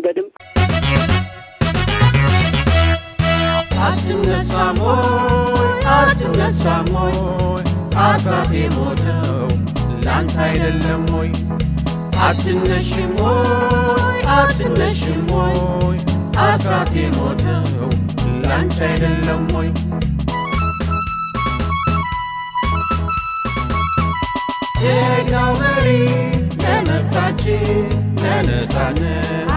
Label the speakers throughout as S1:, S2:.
S1: መንገድም
S2: አትነሳም ወይ አትነሳም ወይ አስራት የሞተው ላንተ አይደለም ወይ አትነሽም ወይ አትነሽም ወይ አስራት የሞተው ላንተ አይደለም ወይ ጀግናው መሪ ለመብታችን ለነጻነት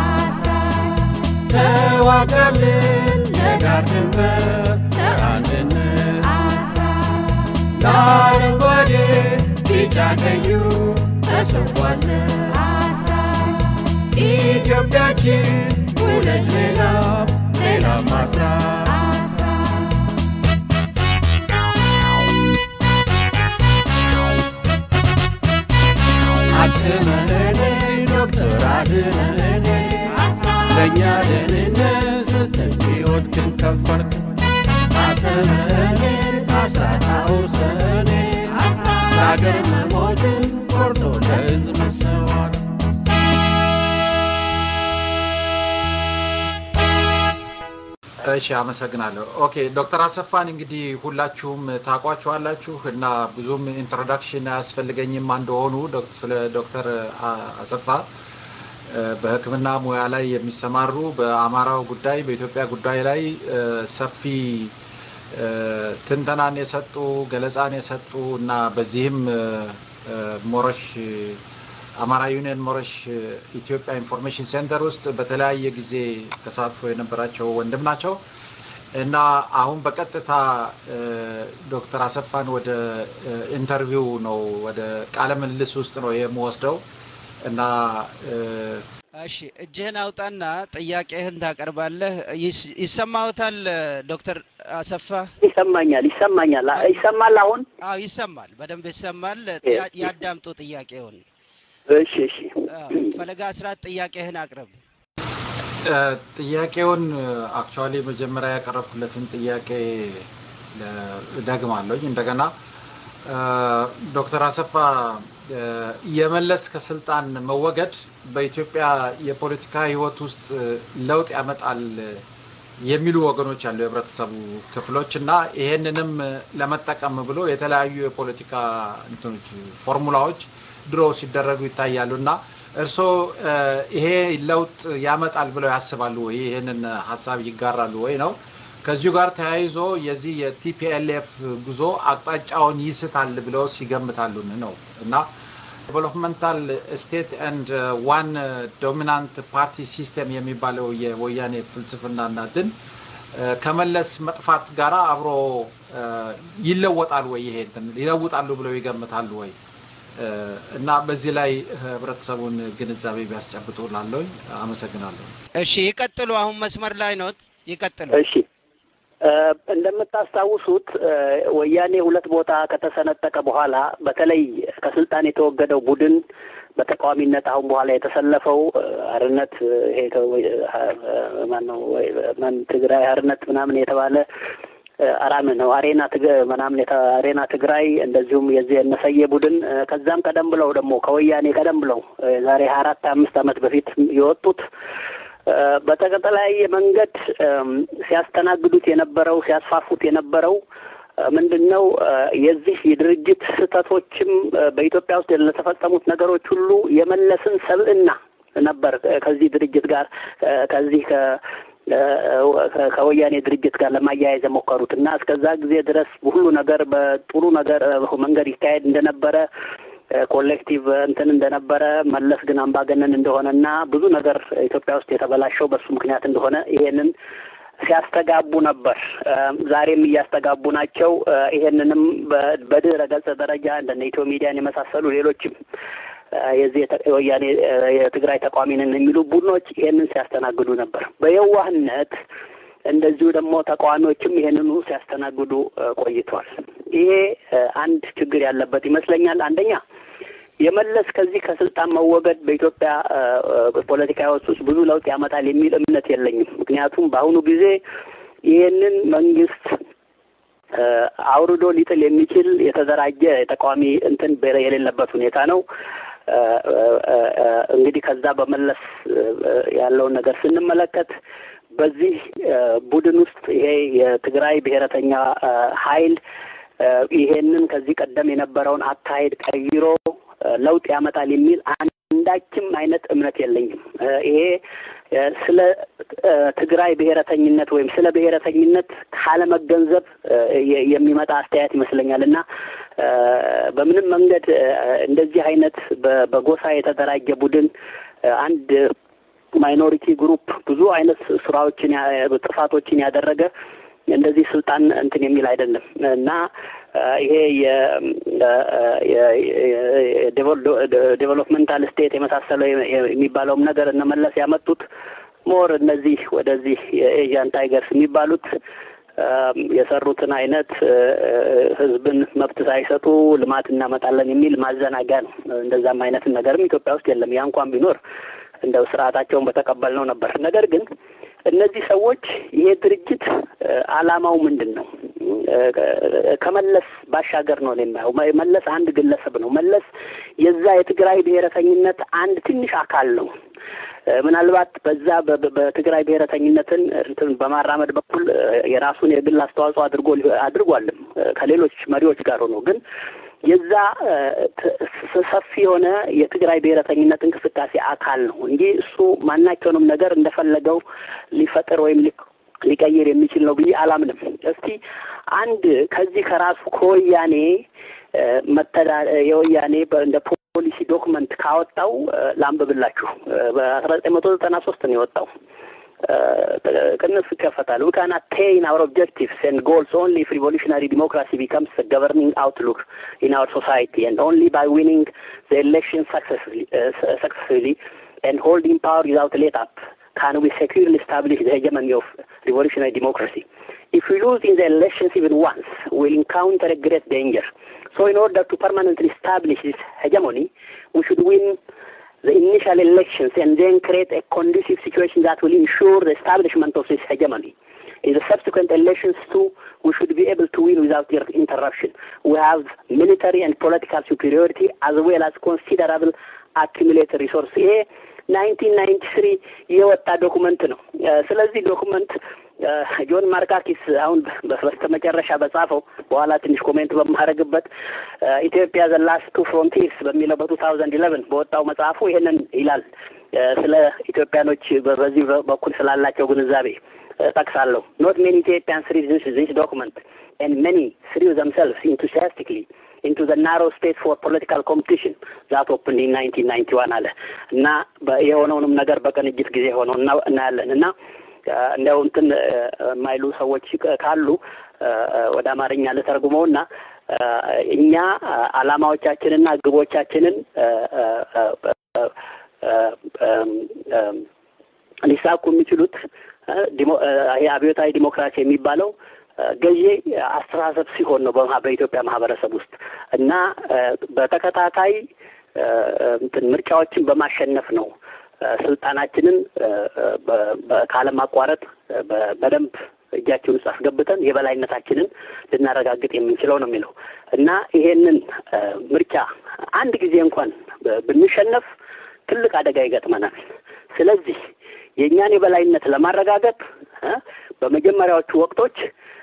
S2: ተዋጋልን ለዳር ድንበር ለአንድነት ለአረንጓዴ ቢጫ ቀዩ ተሰዋለን ኢትዮጵያችን ውለጅ ሌላ ሌላ ማስራት አክመህኔ ዶክተር አድነህኔ ለእኛ ደህንነት ስትል ሕይወትህን ከፈልክ አስተምህኔ አስራት አውርሰህኔ ለአገር መሞትን ቆርጦ ለሕዝብ መሰዋት
S3: እሺ አመሰግናለሁ። ኦኬ ዶክተር አሰፋን እንግዲህ ሁላችሁም ታውቋቸዋላችሁ እና ብዙም ኢንትሮዳክሽን አያስፈልገኝም እንደሆኑ ስለ ዶክተር አሰፋ በሕክምና ሙያ ላይ የሚሰማሩ በአማራው ጉዳይ በኢትዮጵያ ጉዳይ ላይ ሰፊ ትንተናን የሰጡ ገለጻን የሰጡ እና በዚህም ሞረሽ አማራ ዩኒየን ሞረሽ ኢትዮጵያ ኢንፎርሜሽን ሴንተር ውስጥ በተለያየ ጊዜ ተሳትፎ የነበራቸው ወንድም ናቸው እና አሁን በቀጥታ ዶክተር አሰፋን ወደ ኢንተርቪው ነው ወደ ቃለ ምልልስ ውስጥ ነው የምወስደው እና
S4: እሺ እጅህን አውጣና ጥያቄህን ታቀርባለህ። ይሰማዎታል ዶክተር አሰፋ?
S1: ይሰማኛል ይሰማኛል ይሰማል አሁን
S4: አዎ ይሰማል፣ በደንብ ይሰማል። ያዳምጡ ጥያቄውን።
S1: እሺ እሺ
S4: ፈለጋ አስራት ጥያቄህን አቅርብ።
S3: ጥያቄውን አክቹዋሊ መጀመሪያ ያቀረብኩለትን ጥያቄ እደግማለሁኝ እንደገና ዶክተር አሰፋ የመለስ ከስልጣን መወገድ በኢትዮጵያ የፖለቲካ ሕይወት ውስጥ ለውጥ ያመጣል የሚሉ ወገኖች አሉ፣ የህብረተሰቡ ክፍሎች እና ይሄንንም ለመጠቀም ብሎ የተለያዩ የፖለቲካ እንትኖች ፎርሙላዎች ድሮ ሲደረጉ ይታያሉ እና እርስዎ ይሄ ለውጥ ያመጣል ብለው ያስባሉ ወይ? ይህንን ሀሳብ ይጋራሉ ወይ ነው። ከዚሁ ጋር ተያይዞ የዚህ የቲፒኤልኤፍ ጉዞ አቅጣጫውን ይስታል ብለው ሲገምታሉን ነው እና ዴቨሎፕመንታል ስቴት ኤንድ ዋን ዶሚናንት ፓርቲ ሲስተም የሚባለው የወያኔ ፍልስፍናና ድን ከመለስ መጥፋት ጋር አብሮ ይለወጣል ወይ? ይሄ ይለውጣሉ ብለው ይገምታሉ ወይ? እና በዚህ ላይ ህብረተሰቡን ግንዛቤ ቢያስጨብጡ ላለኝ አመሰግናለሁ።
S4: እሺ ይቀጥሉ። አሁን መስመር ላይ ኖት፣ ይቀጥሉ።
S1: እሺ እንደምታስታውሱት ወያኔ ሁለት ቦታ ከተሰነጠቀ በኋላ በተለይ ከስልጣን የተወገደው ቡድን በተቃዋሚነት አሁን በኋላ የተሰለፈው አርነት ይሄ ማነው ማን ትግራይ አርነት ምናምን የተባለ አራም ነው አሬና ምናምን አሬና ትግራይ እንደዚሁም የዚህ የነሰየ ቡድን ከዛም ቀደም ብለው ደግሞ ከወያኔ ቀደም ብለው ዛሬ ሀያ አራት አምስት ዓመት በፊት የወጡት በተለያየ መንገድ ሲያስተናግዱት የነበረው ሲያስፋፉት የነበረው ምንድን ነው የዚህ የድርጅት ስህተቶችም በኢትዮጵያ ውስጥ ለተፈጸሙት ነገሮች ሁሉ የመለስን ሰብዕና ነበር ከዚህ ድርጅት ጋር ከዚህ ከወያኔ ድርጅት ጋር ለማያያዝ የሞከሩት እና እስከዛ ጊዜ ድረስ ሁሉ ነገር በጥሩ ነገር መንገድ ይካሄድ እንደነበረ ኮሌክቲቭ እንትን እንደነበረ መለስ ግን አምባገነን እንደሆነና ብዙ ነገር ኢትዮጵያ ውስጥ የተበላሸው በሱ ምክንያት እንደሆነ ይሄንን ሲያስተጋቡ ነበር። ዛሬም እያስተጋቡ ናቸው። ይሄንንም በድህረ ገጽ ደረጃ እንደነ ኢትዮ ሚዲያን የመሳሰሉ ሌሎችም የዚህ ወያኔ የትግራይ ተቋሚ ነን የሚሉ ቡድኖች ይሄንን ሲያስተናግዱ ነበር በየዋህነት እንደዚሁ ደግሞ ተቃዋሚዎችም ይሄንኑ ሲያስተናግዱ ቆይቷል። ይሄ አንድ ችግር ያለበት ይመስለኛል። አንደኛ የመለስ ከዚህ ከስልጣን መወገድ በኢትዮጵያ ፖለቲካ ህይወት ውስጥ ብዙ ለውጥ ያመጣል የሚል እምነት የለኝም። ምክንያቱም በአሁኑ ጊዜ ይህንን መንግስት አውርዶ ሊጥል የሚችል የተደራጀ የተቃዋሚ እንትን የሌለበት ሁኔታ ነው። እንግዲህ ከዛ በመለስ ያለውን ነገር ስንመለከት በዚህ ቡድን ውስጥ ይሄ የትግራይ ብሔረተኛ ኃይል ይሄንን ከዚህ ቀደም የነበረውን አካሄድ ቀይሮ ለውጥ ያመጣል የሚል አንዳችም አይነት እምነት የለኝም። ይሄ ስለ ትግራይ ብሔረተኝነት ወይም ስለ ብሔረተኝነት ካለመገንዘብ የሚመጣ አስተያየት ይመስለኛል እና በምንም መንገድ እንደዚህ አይነት በጎሳ የተደራጀ ቡድን አንድ ማይኖሪቲ ግሩፕ ብዙ አይነት ስራዎችን ጥፋቶችን ያደረገ እንደዚህ ስልጣን እንትን የሚል አይደለም እና ይሄ የዴቨሎፕመንታል ስቴት የመሳሰለው የሚባለውም ነገር እነመለስ ያመጡት ሞር እነዚህ ወደዚህ የኤዥያን ታይገርስ የሚባሉት የሰሩትን አይነት ህዝብን መብት ሳይሰጡ ልማት እናመጣለን የሚል ማዘናጊያ ነው። እንደዛም አይነት ነገርም ኢትዮጵያ ውስጥ የለም። ያ እንኳን ቢኖር እንደው ስርዓታቸውን በተቀበልነው ነበር። ነገር ግን እነዚህ ሰዎች ይሄ ድርጅት አላማው ምንድን ነው? ከመለስ ባሻገር ነው የማየው። መለስ አንድ ግለሰብ ነው። መለስ የዛ የትግራይ ብሔረተኝነት አንድ ትንሽ አካል ነው። ምናልባት በዛ በትግራይ ብሔረተኝነትን እንትን በማራመድ በኩል የራሱን የግል አስተዋጽኦ አድርጎ አድርጓልም ከሌሎች መሪዎች ጋር ሆኖ ግን የዛ ሰፊ የሆነ የትግራይ ብሔረተኝነት እንቅስቃሴ አካል ነው እንጂ እሱ ማናቸውንም ነገር እንደፈለገው ሊፈጥር ወይም ሊቀይር የሚችል ነው ብዬ አላምንም። እስቲ አንድ ከዚህ ከራሱ ከወያኔ መተዳ የወያኔ እንደ ፖሊሲ ዶክመንት ካወጣው ላንብብላችሁ። በአስራ ዘጠኝ መቶ ዘጠና ሶስት ነው የወጣው። ቅንፍ ይከፈታል። ዊ ካን አቴን አወር ኦብጀክቲቭስ ኤንድ ጎልስ ኦንሊ ኢፍ ሪቮሉሽናሪ ዲሞክራሲ ቢከምስ ገቨርኒንግ አውትሉክ ኢን አወር ሶሳይቲ ኤንድ ኦንሊ ባይ ዊኒንግ ዘ ኤሌክሽን ሰክሰስፉሊ ኤንድ ሆልዲንግ ፓወር ዊዛውት ሌት አፕ can we securely establish the hegemony of revolutionary democracy. If we lose in the elections even once, we'll encounter a great danger. So in order to permanently establish this hegemony, we should win the initial elections and then create a conducive situation that will ensure the establishment of this hegemony. In the subsequent elections too, we should be able to win without interruption. We have military and political superiority as well as considerable accumulated resources. ናይንቲን ናይንቲ ስሪ የወጣ ዶኩመንት ነው። ስለዚህ ዶኩመንት ጆን ማርካኪስ አሁን በስተመጨረሻ በጻፈው በኋላ ትንሽ ኮሜንት በማድረግበት ኢትዮጵያ ዘ ላስት ቱ ፍሮንቲርስ በሚለው በቱ ታውዘንድ ኢለቨን በወጣው መጽሐፉ ይሄንን ይላል። ስለ ኢትዮጵያኖች በዚህ በኩል ስላላቸው ግንዛቤ ጠቅሳለሁ። ኖት ሜኒ ኢትዮጵያንስ ሪድ ዚስ ዶክመንት ኤንድ ሜኒ ስሪው ዘምሰልቭስ ኢንቱሲያስቲክሊ into the narrow space for political competition that opened in 1991 አለ እና የሆነውንም ነገር በቅንጅት ጊዜ ሆነው እናያለን እና እንዲያው እንትን የማይሉ ሰዎች ካሉ ወደ አማርኛ ልተርጉመው እና እኛ አላማዎቻችንና ግቦቻችንን ሊሳኩ የሚችሉት ይሄ አብዮታዊ ዲሞክራሲ የሚባለው ገዢ አስተሳሰብ ሲሆን ነው በኢትዮጵያ ማህበረሰብ ውስጥ እና በተከታታይ እንትን ምርጫዎችን በማሸነፍ ነው ስልጣናችንን ካለማቋረጥ በደንብ እጃችን ውስጥ አስገብተን የበላይነታችንን ልናረጋግጥ የምንችለው ነው የሚለው እና ይሄንን ምርጫ አንድ ጊዜ እንኳን ብንሸነፍ ትልቅ አደጋ ይገጥመናል። ስለዚህ የእኛን የበላይነት ለማረጋገጥ በመጀመሪያዎቹ ወቅቶች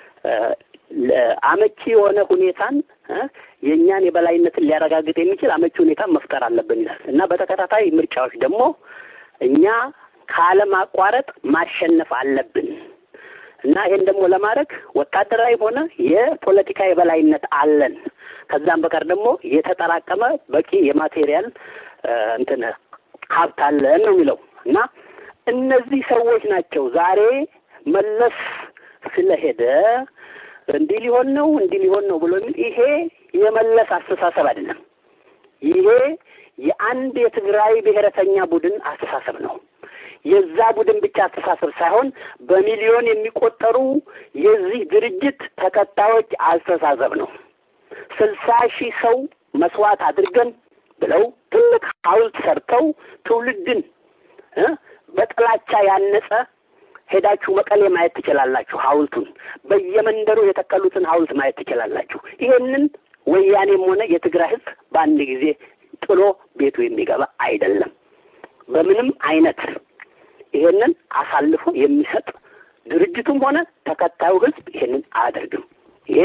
S1: አመቺ የሆነ ሁኔታን የእኛን የበላይነትን ሊያረጋግጥ የሚችል አመቺ ሁኔታን መፍጠር አለብን ይላል እና በተከታታይ ምርጫዎች ደግሞ እኛ ካለማቋረጥ ማሸነፍ አለብን እና ይሄን ደግሞ ለማድረግ ወታደራዊ ሆነ የፖለቲካ የበላይነት አለን። ከዛም በቀር ደግሞ የተጠራቀመ በቂ የማቴሪያል እንትን ሀብት አለን ነው የሚለው እና እነዚህ ሰዎች ናቸው ዛሬ መለስ ስለሄደ እንዲህ ሊሆን ነው እንዲህ ሊሆን ነው ብሎ የሚል ይሄ የመለስ አስተሳሰብ አይደለም። ይሄ የአንድ የትግራይ ብሔረተኛ ቡድን አስተሳሰብ ነው። የዛ ቡድን ብቻ አስተሳሰብ ሳይሆን በሚሊዮን የሚቆጠሩ የዚህ ድርጅት ተከታዮች አስተሳሰብ ነው። ስልሳ ሺህ ሰው መስዋዕት አድርገን ብለው ትልቅ ሐውልት ሰርተው ትውልድን በጥላቻ ያነጸ ሄዳችሁ መቀሌ ማየት ትችላላችሁ። ሐውልቱን በየመንደሩ የተከሉትን ሐውልት ማየት ትችላላችሁ። ይሄንን ወያኔም ሆነ የትግራይ ሕዝብ በአንድ ጊዜ ጥሎ ቤቱ የሚገባ አይደለም። በምንም አይነት ይሄንን አሳልፎ የሚሰጥ ድርጅቱም ሆነ ተከታዩ ህዝብ ይሄንን አያደርግም። ይሄ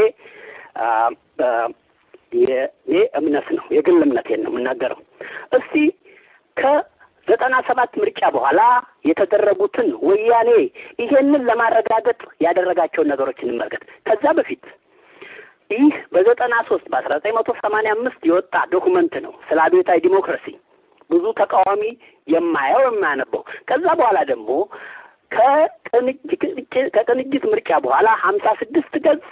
S1: የኔ እምነት ነው፣ የግል እምነቴን ነው የምናገረው። እስቲ ከዘጠና ሰባት ምርጫ በኋላ የተደረጉትን ወያኔ ይሄንን ለማረጋገጥ ያደረጋቸውን ነገሮች እንመልከት። ከዛ በፊት ይህ በዘጠና ሶስት በአስራ ዘጠኝ መቶ ሰማንያ አምስት የወጣ ዶኩመንት ነው ስለ አብዮታዊ ዲሞክራሲ ብዙ ተቃዋሚ የማየው የማያነበው። ከዛ በኋላ ደግሞ ከቅንጅት ምርጫ በኋላ ሀምሳ ስድስት ገጽ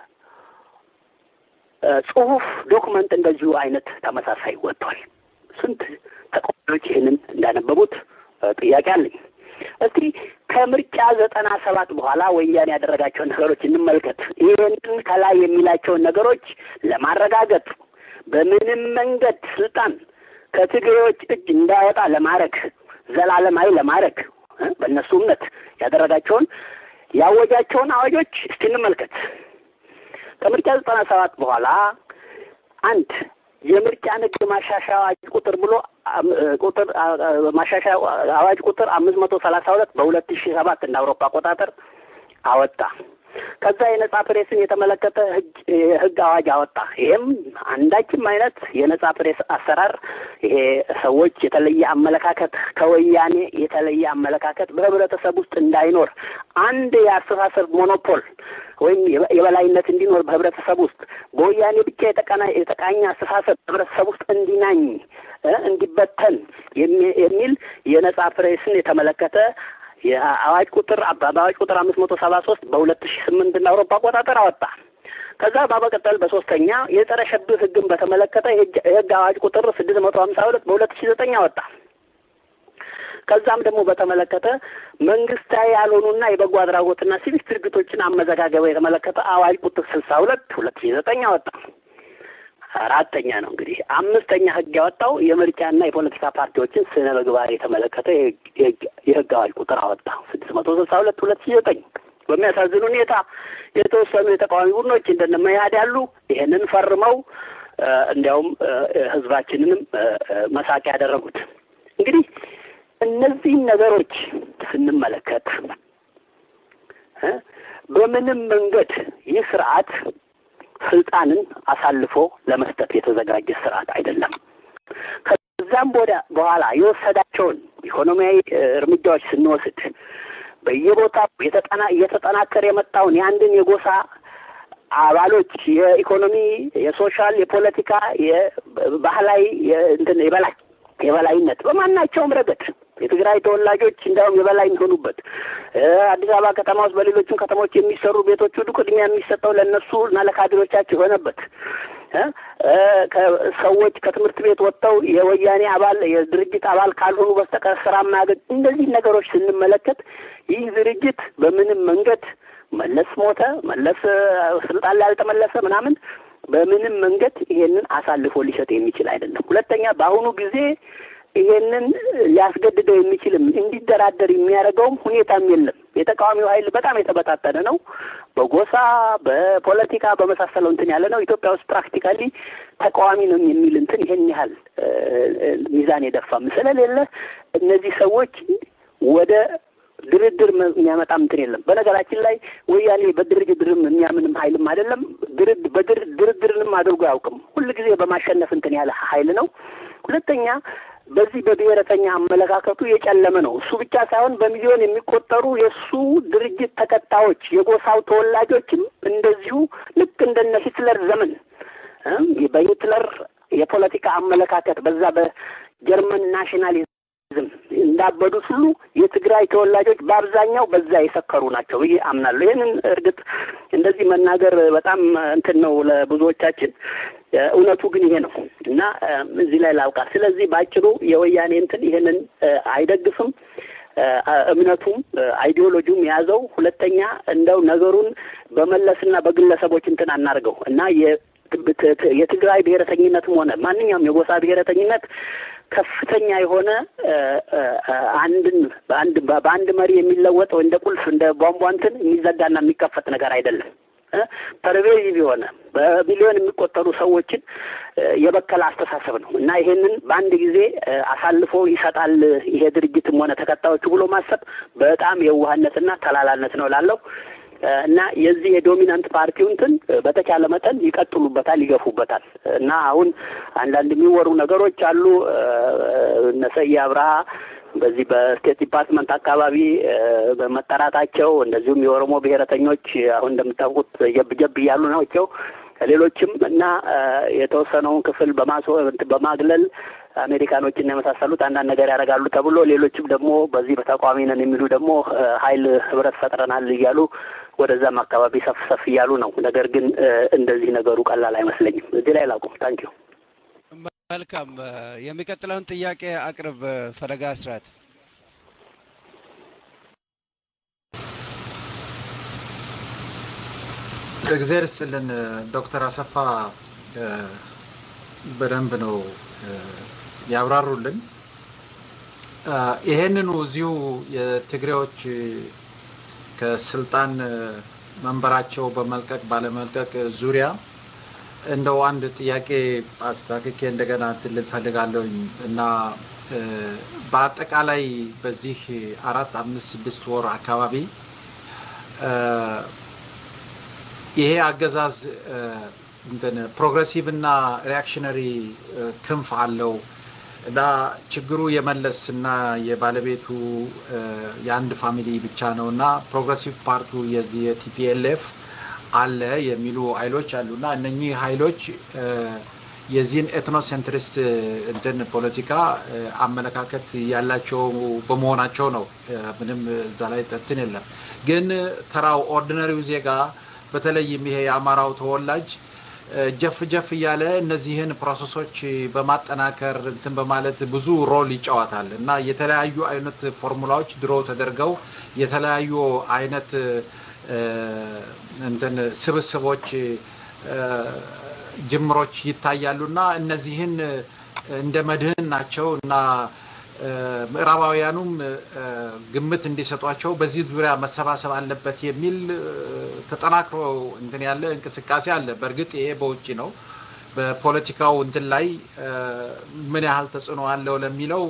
S1: ጽሁፍ ዶኩመንት እንደዚሁ አይነት ተመሳሳይ ወጥቷል። ስንት ተቃዋሚዎች ይህንን እንዳነበቡት ጥያቄ አለኝ። እስቲ ከምርጫ ዘጠና ሰባት በኋላ ወያኔ ያደረጋቸውን ነገሮች እንመልከት። ይህንን ከላይ የሚላቸውን ነገሮች ለማረጋገጥ በምንም መንገድ ስልጣን ከትግሬዎች እጅ እንዳይወጣ ለማድረግ ዘላለማዊ ለማድረግ በእነሱ እምነት ያደረጋቸውን ያወጃቸውን አዋጆች እስቲ እንመልከት። ከምርጫ ዘጠና ሰባት በኋላ አንድ የምርጫ ንግድ ማሻሻያ አዋጅ ቁጥር ብሎ ቁጥር ማሻሻያ አዋጅ ቁጥር አምስት መቶ ሰላሳ ሁለት በሁለት ሺ ሰባት እንደ አውሮፓ አቆጣጠር አወጣ። ከዛ የነጻ ፕሬስን የተመለከተ ህግ አዋጅ አወጣ። ይህም አንዳችም አይነት የነጻ ፕሬስ አሰራር ይሄ ሰዎች የተለየ አመለካከት ከወያኔ የተለየ አመለካከት በህብረተሰብ ውስጥ እንዳይኖር አንድ የአስተሳሰብ ሞኖፖል ወይም የበላይነት እንዲኖር በህብረተሰብ ውስጥ በወያኔ ብቻ የተቀና የተቃኘ አስተሳሰብ በህብረተሰብ ውስጥ እንዲናኝ እንዲበተን የሚል የነጻ ፕሬስን የተመለከተ የአዋጅ ቁጥር በአዋጅ ቁጥር አምስት መቶ ሰባ ሶስት በሁለት ሺ ስምንት እንደ አውሮፓ አቆጣጠር አወጣ። ከዛ በመቀጠል በሶስተኛ የጸረ ሽብር ህግን በተመለከተ የህግ አዋጅ ቁጥር ስድስት መቶ ሀምሳ ሁለት በሁለት ሺ ዘጠኝ አወጣ። ከዛም ደግሞ በተመለከተ መንግስታዊ ያልሆኑና የበጎ አድራጎትና ሲቪክ ድርጅቶችን አመዘጋገበ የተመለከተ አዋጅ ቁጥር ስልሳ ሁለት ሁለት ሺ ዘጠኝ አወጣ። አራተኛ ነው እንግዲህ። አምስተኛ ህግ ያወጣው የምርጫና የፖለቲካ ፓርቲዎችን ስነ ምግባር የተመለከተ የህግ አዋጅ ቁጥር አወጣ ስድስት መቶ ስልሳ ሁለት ሁለት ሺ ዘጠኝ በሚያሳዝን ሁኔታ የተወሰኑ የተቃዋሚ ቡድኖች እንደነ መያድ ያሉ ይሄንን ፈርመው እንዲያውም ህዝባችንንም መሳቂያ ያደረጉት። እንግዲህ እነዚህን ነገሮች ስንመለከት በምንም መንገድ ይህ ስርዓት ስልጣንን አሳልፎ ለመስጠት የተዘጋጀ ስርዓት አይደለም። ከዛም ወደ በኋላ የወሰዳቸውን ኢኮኖሚያዊ እርምጃዎች ስንወስድ በየቦታው የተጠና እየተጠናከረ የመጣውን የአንድን የጎሳ አባሎች የኢኮኖሚ፣ የሶሻል፣ የፖለቲካ፣ የባህላዊ እንትን የበላይ የበላይነት በማናቸውም ረገድ የትግራይ ተወላጆች እንዲያውም የበላይ የሚሆኑበት አዲስ አበባ ከተማ ውስጥ በሌሎችም ከተሞች የሚሰሩ ቤቶች ሁሉ ቅድሚያ የሚሰጠው ለእነሱ እና ለካድሬዎቻቸው የሆነበት ሰዎች ከትምህርት ቤት ወጥተው የወያኔ አባል የድርጅት አባል ካልሆኑ በስተቀር ስራ ማያገኝ እንደዚህ ነገሮች ስንመለከት ይህ ድርጅት በምንም መንገድ መለስ ሞተ፣ መለስ ስልጣን ላይ አልተመለሰ ምናምን በምንም መንገድ ይሄንን አሳልፎ ሊሰጥ የሚችል አይደለም። ሁለተኛ በአሁኑ ጊዜ ይሄንን ሊያስገድደው የሚችልም እንዲደራደር የሚያደርገውም ሁኔታም የለም። የተቃዋሚው ኃይል በጣም የተበታተነ ነው። በጎሳ በፖለቲካ በመሳሰለው እንትን ያለ ነው። ኢትዮጵያ ውስጥ ፕራክቲካሊ ተቃዋሚ ነው የሚል እንትን ይሄን ያህል ሚዛን የደፋም ስለሌለ እነዚህ ሰዎች ወደ ድርድር የሚያመጣ እንትን የለም። በነገራችን ላይ ወያኔ በድርድርም የሚያምንም ኃይልም አይደለም። ድርድርንም አድርጎ አያውቅም። ሁልጊዜ በማሸነፍ እንትን ያለ ኃይል ነው። ሁለተኛ በዚህ በብሔረተኛ አመለካከቱ የጨለመ ነው። እሱ ብቻ ሳይሆን በሚሊዮን የሚቆጠሩ የእሱ ድርጅት ተከታዮች የጎሳው ተወላጆችም እንደዚሁ ልክ እንደነ ሂትለር ዘመን በሂትለር የፖለቲካ አመለካከት በዛ በጀርመን ናሽናሊዝም እንዳበዱት ሁሉ የትግራይ ተወላጆች በአብዛኛው በዛ የሰከሩ ናቸው ብዬ አምናለሁ። ይህንን እርግጥ እንደዚህ መናገር በጣም እንትን ነው ለብዙዎቻችን። እውነቱ ግን ይሄ ነው እና እዚህ ላይ ላውቃ። ስለዚህ በአጭሩ የወያኔ እንትን ይሄንን አይደግፍም። እምነቱም አይዲዮሎጂውም የያዘው ሁለተኛ እንደው ነገሩን በመለስና በግለሰቦች እንትን አናርገው እና የትግራይ ብሔረተኝነትም ሆነ ማንኛውም የጎሳ ብሔረተኝነት ከፍተኛ የሆነ አንድን በአንድ በአንድ መሪ የሚለወጥ እንደ ቁልፍ እንደ ቧንቧ እንትን የሚዘጋና የሚከፈት ነገር አይደለም። ፐርቬዚቭ የሆነ በሚሊዮን የሚቆጠሩ ሰዎችን የበከለ አስተሳሰብ ነው እና ይሄንን በአንድ ጊዜ አሳልፎ ይሰጣል ይሄ ድርጅትም ሆነ ተከታዮቹ ብሎ ማሰብ በጣም የዋህነትና ተላላነት ነው ላለው እና የዚህ የዶሚናንት ፓርቲው እንትን በተቻለ መጠን ይቀጥሉበታል፣ ይገፉበታል እና አሁን አንዳንድ የሚወሩ ነገሮች አሉ እነ ሰዬ አብርሃ በዚህ በስቴት ዲፓርትመንት አካባቢ በመጠራታቸው እንደዚሁም የኦሮሞ ብሔረተኞች አሁን እንደምታውቁት ጀብ ጀብ እያሉ ናቸው። ሌሎችም እና የተወሰነውን ክፍል በማስ በማግለል አሜሪካኖችን የመሳሰሉት አንዳንድ ነገር ያደርጋሉ ተብሎ ሌሎችም ደግሞ በዚህ በተቃዋሚ ነን የሚሉ ደግሞ ኃይል ህብረት ፈጥረናል እያሉ ወደዛም አካባቢ ሰፍ ሰፍ እያሉ ነው። ነገር ግን እንደዚህ ነገሩ ቀላል አይመስለኝም። እዚህ ላይ ላቁም። ታንኪዩ
S4: መልካም። የሚቀጥለውን ጥያቄ አቅርብ ፈለጋ አስራት።
S3: እግዚአብሔር ይስጥልን ዶክተር አሰፋ በደንብ ነው ያብራሩልን። ይሄንኑ እዚሁ የትግሬዎች ከስልጣን መንበራቸው በመልቀቅ ባለመልቀቅ ዙሪያ እንደው አንድ ጥያቄ አስተካክኬ እንደገና እንትን ልል ፈልጋለሁኝ እና በአጠቃላይ በዚህ አራት አምስት ስድስት ወር አካባቢ ይሄ አገዛዝ እንትን ፕሮግሬሲቭ እና ሪያክሽነሪ ክንፍ አለው እና ችግሩ የመለስ እና የባለቤቱ የአንድ ፋሚሊ ብቻ ነው እና ፕሮግሬሲቭ ፓርቱ የዚህ የቲፒኤልኤፍ አለ የሚሉ ኃይሎች አሉ እና እነኚህ ኃይሎች የዚህን ኤትኖሴንትሪስት እንትን ፖለቲካ አመለካከት ያላቸው በመሆናቸው ነው። ምንም እዛ ላይ እንትን የለም። ግን ተራው ኦርዲነሪው ዜጋ በተለይም ይሄ የአማራው ተወላጅ ጀፍ ጀፍ እያለ እነዚህን ፕሮሰሶች በማጠናከር እንትን በማለት ብዙ ሮል ይጫወታል እና የተለያዩ አይነት ፎርሙላዎች ድሮ ተደርገው የተለያዩ አይነት እንትን ስብስቦች ጅምሮች ይታያሉ እና እነዚህን እንደ መድህን ናቸው እና ምዕራባውያኑም ግምት እንዲሰጧቸው በዚህ ዙሪያ መሰባሰብ አለበት የሚል ተጠናክሮ እንትን ያለ እንቅስቃሴ አለ። በእርግጥ ይሄ በውጭ ነው። በፖለቲካው እንትን ላይ ምን ያህል ተጽዕኖ አለው ለሚለው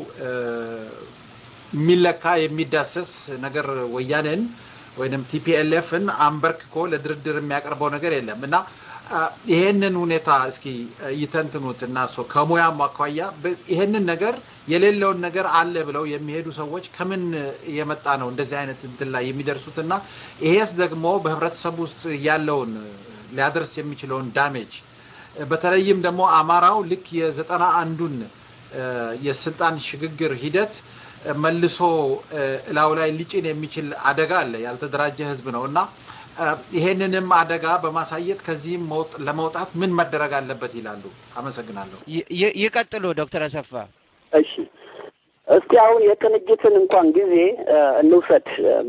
S3: የሚለካ የሚዳሰስ ነገር ወያኔን ወይንም ቲፒኤልኤፍን አንበርክኮ ለድርድር የሚያቀርበው ነገር የለም እና ይሄንን ሁኔታ እስኪ ይተንትኑት እና ከሙያም አኳያ ይሄንን ነገር የሌለውን ነገር አለ ብለው የሚሄዱ ሰዎች ከምን የመጣ ነው እንደዚህ አይነት እንትን ላይ የሚደርሱት እና ይሄስ ደግሞ በህብረተሰብ ውስጥ ያለውን ሊያደርስ የሚችለውን ዳሜጅ በተለይም ደግሞ አማራው ልክ የዘጠና አንዱን የስልጣን ሽግግር ሂደት መልሶ እላው ላይ ሊጭን የሚችል አደጋ አለ። ያልተደራጀ ህዝብ ነው እና ይሄንንም አደጋ በማሳየት ከዚህም ለመውጣት ምን መደረግ አለበት ይላሉ? አመሰግናለሁ።
S4: ይቀጥሉ ዶክተር አሰፋ።
S1: እሺ፣ እስቲ አሁን የቅንጅትን እንኳን ጊዜ እንውሰድ።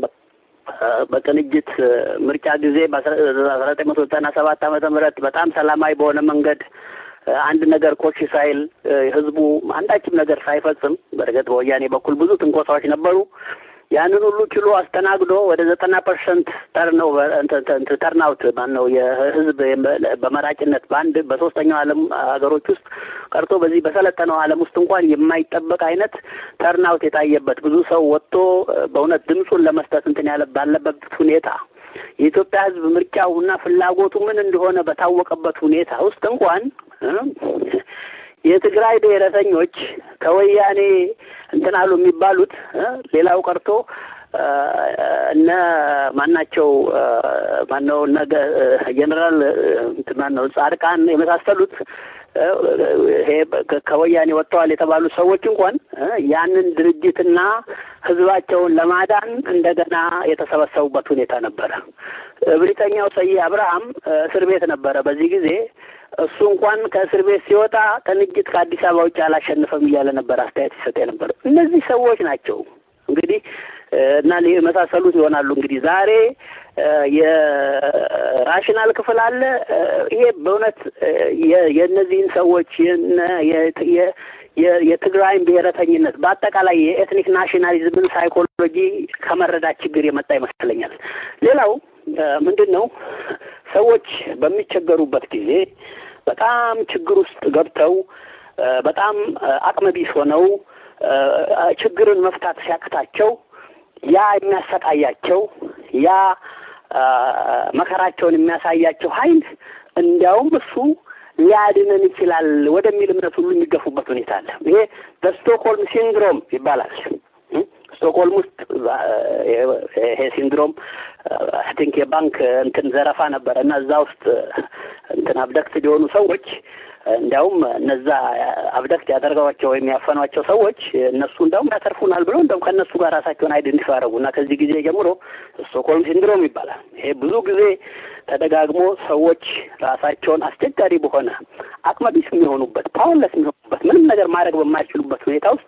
S1: በቅንጅት ምርጫ ጊዜ በአስራ ዘጠኝ መቶ ዘጠና ሰባት ዓመተ ምህረት በጣም ሰላማዊ በሆነ መንገድ አንድ ነገር ኮሽ ሳይል ህዝቡ አንዳችም ነገር ሳይፈጽም በእርግጥ በወያኔ በኩል ብዙ ትንኮሳዎች ነበሩ። ያንን ሁሉ ችሎ አስተናግዶ ወደ ዘጠና ፐርሰንት ተርነው ተርናውት ማነው የህዝብ በመራጭነት በአንድ በሶስተኛው ዓለም ሀገሮች ውስጥ ቀርቶ በዚህ በሰለጠነው ዓለም ውስጥ እንኳን የማይጠበቅ አይነት ተርናውት የታየበት ብዙ ሰው ወጥቶ በእውነት ድምፁን ለመስጠት እንትን ያለ ባለበት ሁኔታ የኢትዮጵያ ህዝብ ምርጫውና ፍላጎቱ ምን እንደሆነ በታወቀበት ሁኔታ ውስጥ እንኳን የትግራይ ብሔረተኞች ከወያኔ እንትን አሉ የሚባሉት ሌላው ቀርቶ እነ ማናቸው ማነው እነ ጀኔራል ማነው ጻድቃን የመሳሰሉት ይሄ ከወያኔ ወጥተዋል የተባሉ ሰዎች እንኳን ያንን ድርጅትና ህዝባቸውን ለማዳን እንደገና የተሰበሰቡበት ሁኔታ ነበረ። እብሪተኛው ሰዬ አብርሃም እስር ቤት ነበረ በዚህ ጊዜ። እሱ እንኳን ከእስር ቤት ሲወጣ ቅንጅት ከአዲስ አበባ ውጭ አላሸንፈም እያለ ነበር አስተያየት ሲሰጥ የነበረው። እነዚህ ሰዎች ናቸው እንግዲህ እና የመሳሰሉት ይሆናሉ እንግዲህ ዛሬ የራሽናል ክፍል አለ። ይሄ በእውነት የእነዚህን ሰዎች የትግራይን ብሔረተኝነት በአጠቃላይ የኤትኒክ ናሽናሊዝምን ሳይኮሎጂ ከመረዳት ችግር የመጣ ይመስለኛል። ሌላው ምንድን ነው ሰዎች በሚቸገሩበት ጊዜ በጣም ችግር ውስጥ ገብተው በጣም አቅመቢስ ሆነው ችግርን መፍታት ሲያቅታቸው ያ የሚያሰቃያቸው ያ መከራቸውን የሚያሳያቸው ኃይል እንዲያውም እሱ ሊያድነን ይችላል ወደሚል እምነት ሁሉ የሚገፉበት ሁኔታ አለ። ይሄ በስቶክሆልም ሲንድሮም ይባላል። ስቶክሆልም ውስጥ ይሄ ሲንድሮም አይ ቲንክ የባንክ እንትን ዘረፋ ነበረ እና እዛ ውስጥ እንትን አብደክት የሆኑ ሰዎች እንዲያውም እነዛ አብደክት ያደርገዋቸው ወይም ያፈኗቸው ሰዎች እነሱ እንዲያውም ያተርፉናል ብለው እንዲያውም ከእነሱ ጋር ራሳቸውን አይደንቲፋይ ያደረጉ እና ከዚህ ጊዜ ጀምሮ ስቶክሆልም ሲንድሮም ይባላል። ይሄ ብዙ ጊዜ ተደጋግሞ ሰዎች ራሳቸውን አስቸጋሪ በሆነ አቅመቢስ የሚሆኑበት ፓወርለስ የሚሆኑበት ምንም ነገር ማድረግ በማይችሉበት ሁኔታ ውስጥ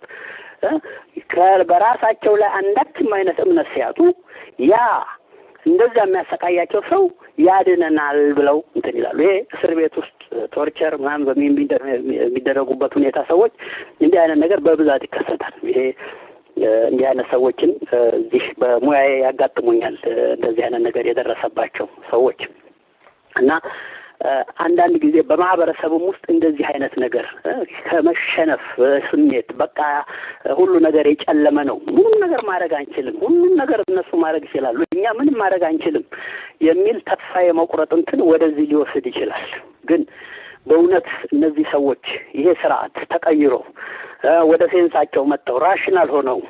S1: በራሳቸው ላይ አንዳችም አይነት እምነት ሲያጡ ያ እንደዚያ የሚያሰቃያቸው ሰው ያድነናል ብለው እንትን ይላሉ። ይሄ እስር ቤት ውስጥ ቶርቸር ምናምን የሚደረጉበት ሁኔታ ሰዎች እንዲህ አይነት ነገር በብዛት ይከሰታል። ይሄ እንዲህ አይነት ሰዎችን እዚህ በሙያዬ ያጋጥሙኛል። እንደዚህ አይነት ነገር የደረሰባቸው ሰዎች እና አንዳንድ ጊዜ በማህበረሰብም ውስጥ እንደዚህ አይነት ነገር ከመሸነፍ ስሜት በቃ ሁሉ ነገር የጨለመ ነው፣ ምንም ነገር ማድረግ አንችልም፣ ሁሉም ነገር እነሱ ማድረግ ይችላሉ፣ እኛ ምንም ማድረግ አንችልም የሚል ተስፋ የመቁረጥ እንትን ወደዚህ ሊወስድ ይችላል። ግን በእውነት እነዚህ ሰዎች ይሄ ስርዓት ተቀይሮ ወደ ሴንሳቸው መጥተው ራሽናል ሆነው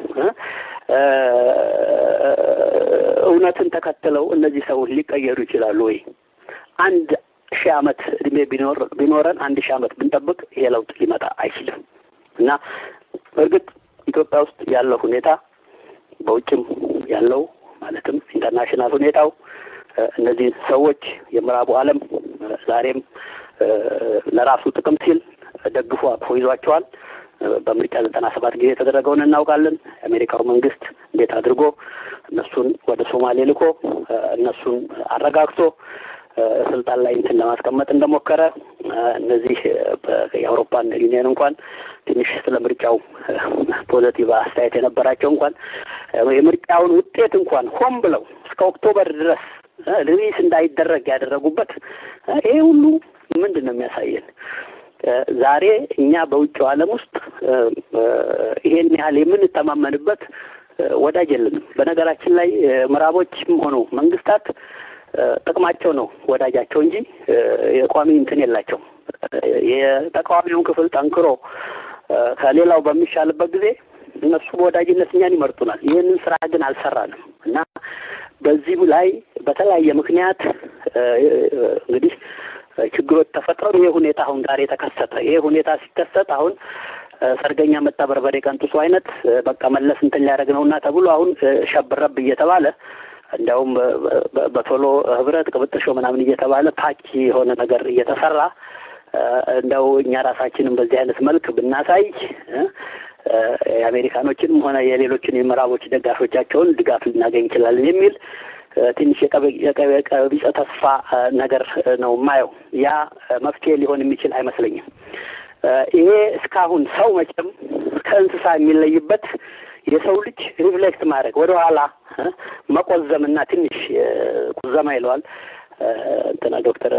S1: እውነትን ተከትለው እነዚህ ሰዎች ሊቀየሩ ይችላሉ ወይ? አንድ ሺህ ዓመት እድሜ ቢኖር ቢኖረን አንድ ሺህ ዓመት ብንጠብቅ ይሄ ለውጥ ሊመጣ አይችልም እና እርግጥ ኢትዮጵያ ውስጥ ያለው ሁኔታ በውጭም ያለው ማለትም ኢንተርናሽናል ሁኔታው እነዚህ ሰዎች የምዕራቡ ዓለም ዛሬም ለራሱ ጥቅም ሲል ደግፎ አቅፎ ይዟቸዋል። በምርጫ ዘጠና ሰባት ጊዜ የተደረገውን እናውቃለን። የአሜሪካው መንግስት እንዴት አድርጎ እነሱን ወደ ሶማሌ ልኮ እነሱን አረጋግቶ ስልጣን ላይ እንትን ለማስቀመጥ እንደሞከረ እነዚህ የአውሮፓን ዩኒየን እንኳን ትንሽ ስለ ምርጫው ፖዘቲቭ አስተያየት የነበራቸው እንኳን የምርጫውን ውጤት እንኳን ሆን ብለው እስከ ኦክቶበር ድረስ ሪሊስ እንዳይደረግ ያደረጉበት ይሄ ሁሉ ምንድን ነው የሚያሳየን? ዛሬ እኛ በውጭው ዓለም ውስጥ ይሄን ያህል የምንተማመንበት ወዳጅ የለንም። በነገራችን ላይ ምዕራቦችም ሆኑ መንግስታት ጥቅማቸው ነው ወዳጃቸው እንጂ የቋሚ እንትን የላቸው። የተቃዋሚውን ክፍል ጠንክሮ ከሌላው በሚሻልበት ጊዜ እነሱ በወዳጅነት እኛን ይመርጡናል። ይህንን ስራ ግን አልሰራንም እና በዚሁ ላይ በተለያየ ምክንያት እንግዲህ ችግሮች ተፈጠሩ። ይህ ሁኔታ አሁን ዛሬ ተከሰተ። ይህ ሁኔታ ሲከሰት አሁን ሰርገኛ መጣ በርበሬ ቀንጥሱ አይነት በቃ መለስ እንትን ሊያደርግ ነው እና ተብሎ አሁን ሸብረብ እየተባለ እንዲያውም በቶሎ ህብረት ቅብጥሾ ምናምን እየተባለ ታች የሆነ ነገር እየተሰራ እንደው እኛ ራሳችንን በዚህ አይነት መልክ ብናሳይ የአሜሪካኖችንም ሆነ የሌሎችን የምዕራቦች ደጋፊዎቻቸውን ድጋፍ ልናገኝ እንችላለን የሚል ትንሽ የቀቢጸ ተስፋ ነገር ነው የማየው። ያ መፍትሄ ሊሆን የሚችል አይመስለኝም። ይሄ እስካሁን ሰው መቼም ከእንስሳ የሚለይበት የሰው ልጅ ሪፍሌክት ማድረግ ወደ ኋላ መቆዘምና ትንሽ ቁዘማ ይለዋል እንትና ዶክተር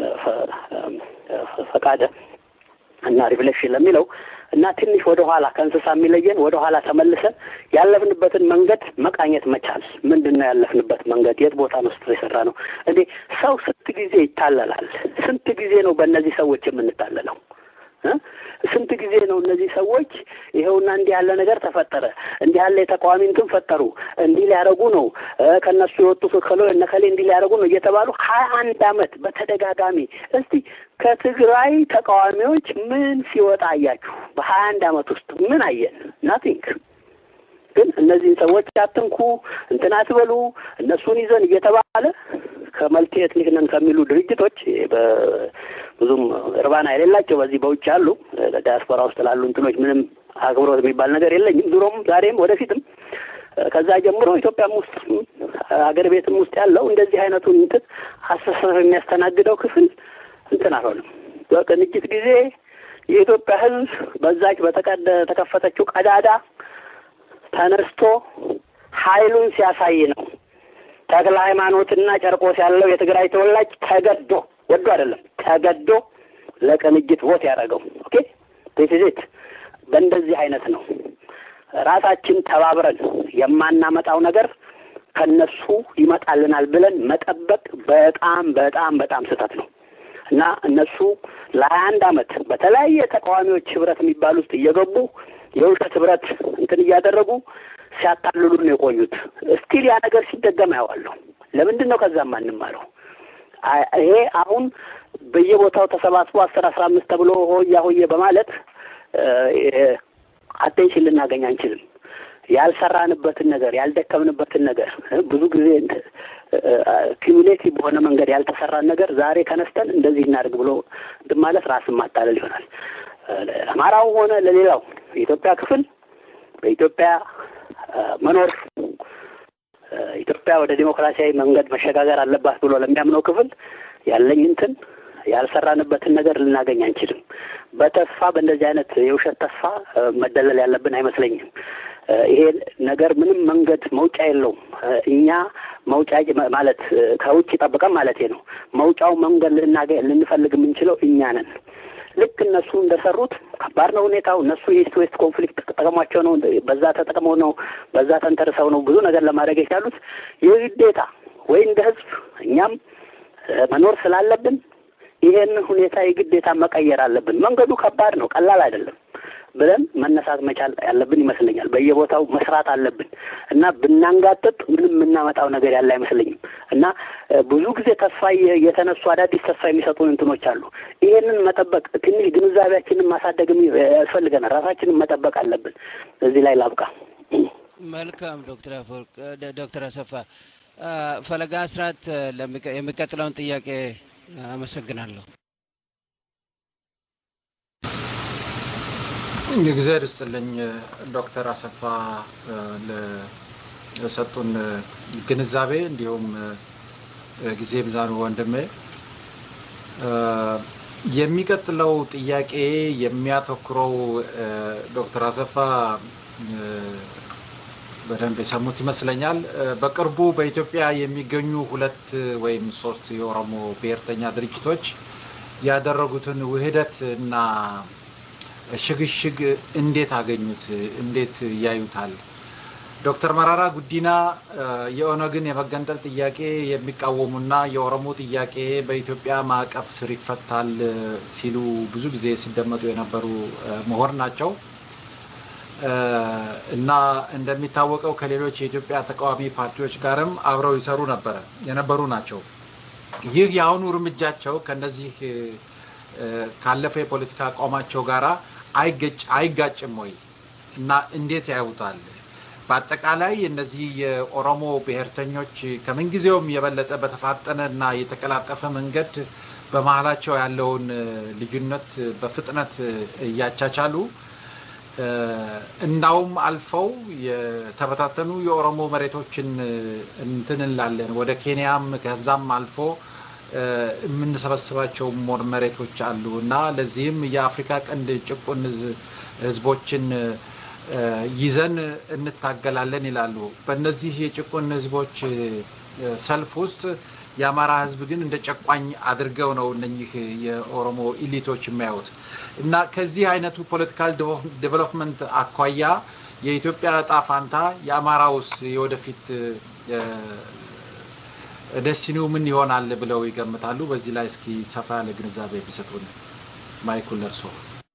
S1: ፈቃደ እና ሪፍሌክሽን ለሚለው እና ትንሽ ወደ ኋላ ከእንስሳ የሚለየን ወደ ኋላ ተመልሰን ያለፍንበትን መንገድ መቃኘት መቻል። ምንድን ነው ያለፍንበት መንገድ? የት ቦታ ነው ስህተት የሰራ ነው? እንዴ ሰው ስንት ጊዜ ይታለላል? ስንት ጊዜ ነው በእነዚህ ሰዎች የምንታለለው? ስንት ጊዜ ነው እነዚህ ሰዎች ይኸውና እንዲህ ያለ ነገር ተፈጠረ፣ እንዲህ ያለ የተቃዋሚ እንትን ፈጠሩ፣ እንዲህ ሊያደርጉ ነው፣ ከእነሱ የወጡ ከሎ እነከሌ እንዲህ ሊያደርጉ ነው እየተባሉ ሀያ አንድ አመት በተደጋጋሚ እስቲ ከትግራይ ተቃዋሚዎች ምን ሲወጣ አያችሁ? በሀያ አንድ አመት ውስጥ ምን አየን? ናቲንግ። ግን እነዚህን ሰዎች አትንኩ፣ እንትን አትበሉ፣ እነሱን ይዘን እየተባለ ከመልቲ ኤትኒክ ነን ከሚሉ ድርጅቶች ብዙም እርባና የሌላቸው በዚህ በውጭ ያሉ ዲያስፖራ ውስጥ ላሉ እንትኖች ምንም አክብሮት የሚባል ነገር የለኝም። ድሮም ዛሬም ወደፊትም ከዛ ጀምሮ ኢትዮጵያም ውስጥ ሀገር ቤትም ውስጥ ያለው እንደዚህ አይነቱን እንትን አስተሳሰብ የሚያስተናግደው ክፍል እንትን አልሆንም። በቅንጅት ጊዜ የኢትዮጵያ ሕዝብ በዛች በተቀደ ተከፈተችው ቀዳዳ ተነስቶ ኃይሉን ሲያሳይ ነው ተክለ ሃይማኖትና ጨርቆስ ያለው የትግራይ ተወላጅ ተገዶ ወዶ አይደለም ተገዶ ለቅንጅት ቮት ያደረገው ኦኬ ቴሲዜት በእንደዚህ አይነት ነው። ራሳችን ተባብረን የማናመጣው ነገር ከነሱ ይመጣልናል ብለን መጠበቅ በጣም በጣም በጣም ስህተት ነው እና እነሱ ለሀያ አንድ አመት በተለያየ ተቃዋሚዎች ህብረት የሚባል ውስጥ እየገቡ የውሸት ህብረት እንትን እያደረጉ ሲያታልሉን ነው የቆዩት። እስቲል ያ ነገር ሲደገም አየዋለሁ። ለምንድን ነው ከዛ ማንማረው? ይሄ አሁን በየቦታው ተሰባስቦ አስር አስራ አምስት ተብሎ ሆያ ሆዬ በማለት አቴንሽን ልናገኝ አንችልም። ያልሰራንበትን ነገር ያልደከምንበትን ነገር ብዙ ጊዜ ኪሙሌቲቭ በሆነ መንገድ ያልተሰራን ነገር ዛሬ ከነስተን እንደዚህ እናድርግ ብሎ እንትን ማለት ራስን ማታለል ይሆናል። ለአማራው ሆነ ለሌላው የኢትዮጵያ ክፍል በኢትዮጵያ መኖር ኢትዮጵያ ወደ ዲሞክራሲያዊ መንገድ መሸጋገር አለባት ብሎ ለሚያምነው ክፍል ያለኝ እንትን ያልሰራንበትን ነገር ልናገኝ አንችልም። በተስፋ በእንደዚህ አይነት የውሸት ተስፋ መደለል ያለብን አይመስለኝም። ይሄ ነገር ምንም መንገድ መውጫ የለውም። እኛ መውጫ ማለት ከውጭ ጠብቀን ማለት ነው። መውጫው መንገድ ልናገኝ ልንፈልግ የምንችለው እኛ ነን። ልክ እነሱ እንደሰሩት ከባድ ነው ሁኔታው። እነሱ የኢስት ዌስት ኮንፍሊክት ተጠቅሟቸው ነው፣ በዛ ተጠቅመው ነው፣ በዛ ተንተርሰው ነው ብዙ ነገር ለማድረግ የቻሉት። የግዴታ ወይ እንደ ህዝብ እኛም መኖር ስላለብን ይሄን ሁኔታ የግዴታ መቀየር አለብን። መንገዱ ከባድ ነው፣ ቀላል አይደለም ብለን መነሳት መቻል ያለብን ይመስለኛል። በየቦታው መስራት አለብን እና ብናንጋጥጥ ምንም የምናመጣው ነገር ያለ አይመስለኝም እና ብዙ ጊዜ ተስፋ የተነሱ አዳዲስ ተስፋ የሚሰጡን እንትኖች አሉ። ይሄንን መጠበቅ ትንሽ ግንዛቤያችንን ማሳደግም ያስፈልገናል። ራሳችንን መጠበቅ አለብን። እዚህ ላይ ላብቃ።
S4: መልካም ዶክተር አፈወርቅ ዶክተር አሰፋ ፈለጋ አስራት የሚቀጥለውን ጥያቄ አመሰግናለሁ።
S3: እግዚአብሔር ይስጥልኝ ዶክተር አሰፋ ለሰጡን ግንዛቤ እንዲሁም ጊዜ ብዛኑ ወንድሜ። የሚቀጥለው ጥያቄ የሚያተኩረው ዶክተር አሰፋ በደንብ የሰሙት ይመስለኛል። በቅርቡ በኢትዮጵያ የሚገኙ ሁለት ወይም ሶስት የኦሮሞ ብሔርተኛ ድርጅቶች ያደረጉትን ውህደት እና ሽግሽግ እንዴት አገኙት? እንዴት ያዩታል? ዶክተር መራራ ጉዲና የኦነግን የመገንጠል ጥያቄ የሚቃወሙና የኦሮሞ ጥያቄ በኢትዮጵያ ማዕቀፍ ስር ይፈታል ሲሉ ብዙ ጊዜ ሲደመጡ የነበሩ ምሁር ናቸው እና እንደሚታወቀው ከሌሎች የኢትዮጵያ ተቃዋሚ ፓርቲዎች ጋርም አብረው ይሰሩ ነበረ የነበሩ ናቸው። ይህ የአሁኑ እርምጃቸው ከነዚህ ካለፈ የፖለቲካ አቋማቸው ጋራ አይጋጭም ወይ እና እንዴት ያዩታል? በአጠቃላይ እነዚህ የኦሮሞ ብሔርተኞች ከምንጊዜውም የበለጠ በተፋጠነ እና የተቀላጠፈ መንገድ በመሀላቸው ያለውን ልዩነት በፍጥነት እያቻቻሉ እንዳውም አልፈው የተበታተኑ የኦሮሞ መሬቶችን እንትን እንላለን ወደ ኬንያም ከዛም አልፎ የምንሰበስባቸው መሬቶች አሉ እና ለዚህም የአፍሪካ ቀንድ ጭቁን ህዝቦችን ይዘን እንታገላለን ይላሉ። በእነዚህ የጭቁን ህዝቦች ሰልፍ ውስጥ የአማራ ህዝብ ግን እንደ ጨቋኝ አድርገው ነው እነኚህ የኦሮሞ ኢሊቶች የሚያዩት እና ከዚህ አይነቱ ፖለቲካል ዴቨሎፕመንት አኳያ የኢትዮጵያ እጣ ፋንታ የአማራውስ የወደፊት ደስቲኒው ምን ይሆናል ብለው ይገምታሉ? በዚህ ላይ እስኪ ሰፋ ያለ ግንዛቤ ቢሰጡን። ማይኩል ለርሶ።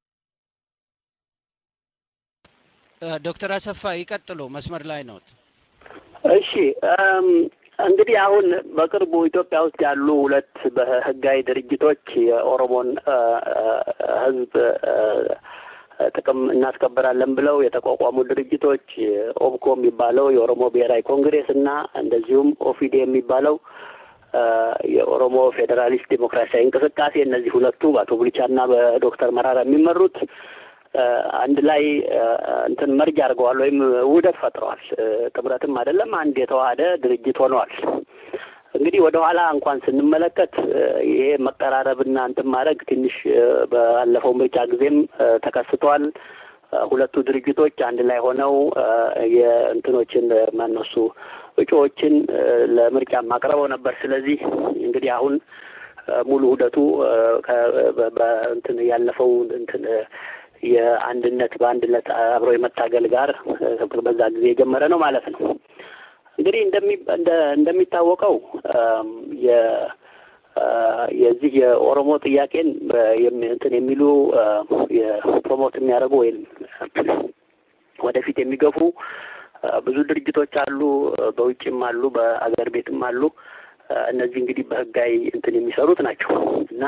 S4: ዶክተር አሰፋ ይቀጥሉ፣ መስመር ላይ ነው።
S1: እሺ እንግዲህ አሁን በቅርቡ ኢትዮጵያ ውስጥ ያሉ ሁለት በህጋዊ ድርጅቶች የኦሮሞን ህዝብ ጥቅም እናስከበራለን ብለው የተቋቋሙ ድርጅቶች ኦብኮ የሚባለው የኦሮሞ ብሔራዊ ኮንግሬስ እና እንደዚሁም ኦፊዴ የሚባለው የኦሮሞ ፌዴራሊስት ዴሞክራሲያዊ እንቅስቃሴ እነዚህ ሁለቱ በአቶ ቡልቻ እና በዶክተር መራራ የሚመሩት አንድ ላይ እንትን መርጅ አድርገዋል ወይም ውህደት ፈጥረዋል። ጥምረትም አይደለም አንድ የተዋሃደ ድርጅት ሆነዋል። እንግዲህ ወደ ኋላ እንኳን ስንመለከት ይሄ መቀራረብና እንትን ማድረግ ትንሽ ባለፈው ምርጫ ጊዜም ተከስቷል። ሁለቱ ድርጅቶች አንድ ላይ ሆነው የእንትኖችን ማነሱ እጩዎችን ለምርጫም አቅርበው ነበር። ስለዚህ እንግዲህ አሁን ሙሉ ሂደቱ በእንትን ያለፈው እንትን የአንድነት በአንድነት አብሮ የመታገል ጋር በዛ ጊዜ የጀመረ ነው ማለት ነው። እንግዲህ እንደሚታወቀው የ የዚህ የኦሮሞ ጥያቄን እንትን የሚሉ የፕሮሞት የሚያደርጉ ወይም ወደፊት የሚገፉ ብዙ ድርጅቶች አሉ፣ በውጭም አሉ፣ በአገር ቤትም አሉ። እነዚህ እንግዲህ በህጋዊ እንትን የሚሰሩት ናቸው እና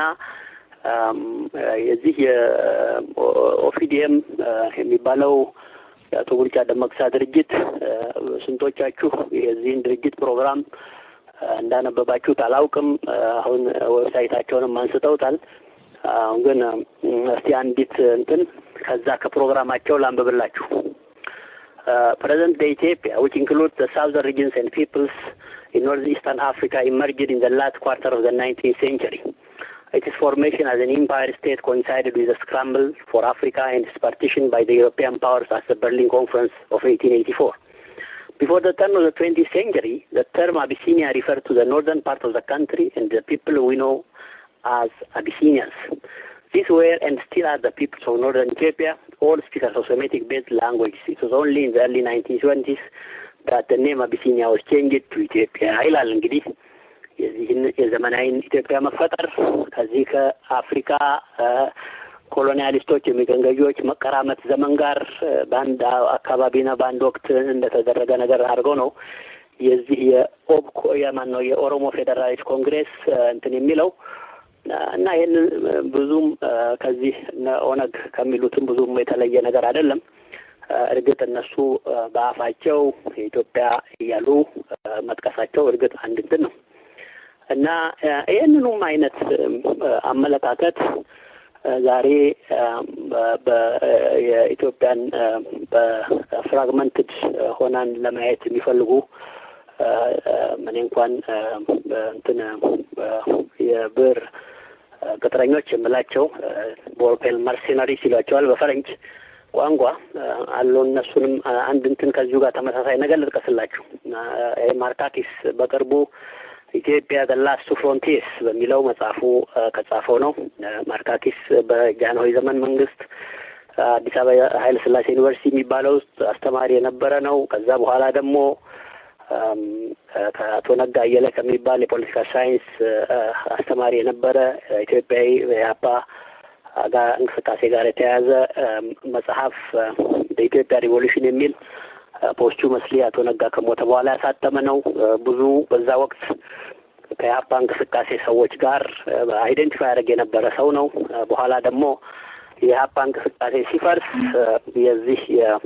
S1: የዚህ የኦፊዲኤም የሚባለው የአቶ ቡልቻ ደመቅሳ ድርጅት ስንቶቻችሁ የዚህን ድርጅት ፕሮግራም እንዳነበባችሁት አላውቅም። አሁን ዌብሳይታቸውንም አንስተውታል። አሁን ግን እስቲ አንዲት እንትን ከዛ ከፕሮግራማቸው ላንብብላችሁ። ፕሬዘንት ደ ኢትዮጵያ which includes the southern regions and peoples in northeastern Africa emerged in the last quarter of the 19th century. Its formation as an empire state coincided with the scramble for Africa and its partition by the European powers at the Berlin Conference of 1884. Before the turn of the 20th century, the term Abyssinia referred to the northern part of the country and the people we know as Abyssinians. These were and still are the peoples of northern Ethiopia, all speakers of Semitic-based languages. It was only in the early 1920s that the name Abyssinia was changed to Ethiopia. ይላል እንግዲህ የዚህን የዘመናዊን ኢትዮጵያ መፈጠር ከዚህ ከአፍሪካ ኮሎኒያሊስቶች የሚቀኝ ገዢዎች መቀራመት ዘመን ጋር በአንድ አካባቢና በአንድ ወቅት እንደተደረገ ነገር አድርገው ነው የዚህ የኦብኮ የማን ነው የኦሮሞ ፌዴራሊስት ኮንግሬስ እንትን የሚለው እና ይህንን ብዙም ከዚህ ኦነግ ከሚሉትም ብዙም የተለየ ነገር አይደለም። እርግጥ እነሱ በአፋቸው የኢትዮጵያ እያሉ መጥቀሳቸው እርግጥ አንድ እንትን ነው እና ይህንኑም አይነት አመለካከት ዛሬ የኢትዮጵያን በፍራግመንትድ ሆናን ለማየት የሚፈልጉ እኔ እንኳን እንትን የብር ቅጥረኞች የምላቸው ቦርፔል መርሴናሪ ሲሏቸዋል በፈረንጅ ቋንቋ አሉ። እነሱንም አንድ እንትን ከዚሁ ጋር ተመሳሳይ ነገር ልጥቀስላችሁ። ማርካኪስ በቅርቡ ኢትዮጵያ ዘ ላስት ፍሮንቲርስ በሚለው መጽሐፉ ከጻፈው ነው። ማርካኪስ በጃንሆይ ዘመን መንግስት አዲስ አበባ ኃይለ ሥላሴ ዩኒቨርሲቲ የሚባለው ውስጥ አስተማሪ የነበረ ነው። ከዛ በኋላ ደግሞ ከአቶ ነጋ አየለ ከሚባል የፖለቲካ ሳይንስ አስተማሪ የነበረ ኢትዮጵያዊ የአባ ጋር እንቅስቃሴ ጋር የተያያዘ መጽሐፍ በኢትዮጵያ ሪቮሉሽን የሚል ፖስቹ መስሊ አቶ ነጋ ከሞተ በኋላ ያሳተመ ነው። ብዙ በዛ ወቅት ከኢህአፓ እንቅስቃሴ ሰዎች ጋር አይደንቲፋይ ያደርግ የነበረ ሰው ነው። በኋላ ደግሞ የኢህአፓ እንቅስቃሴ ሲፈርስ የዚህ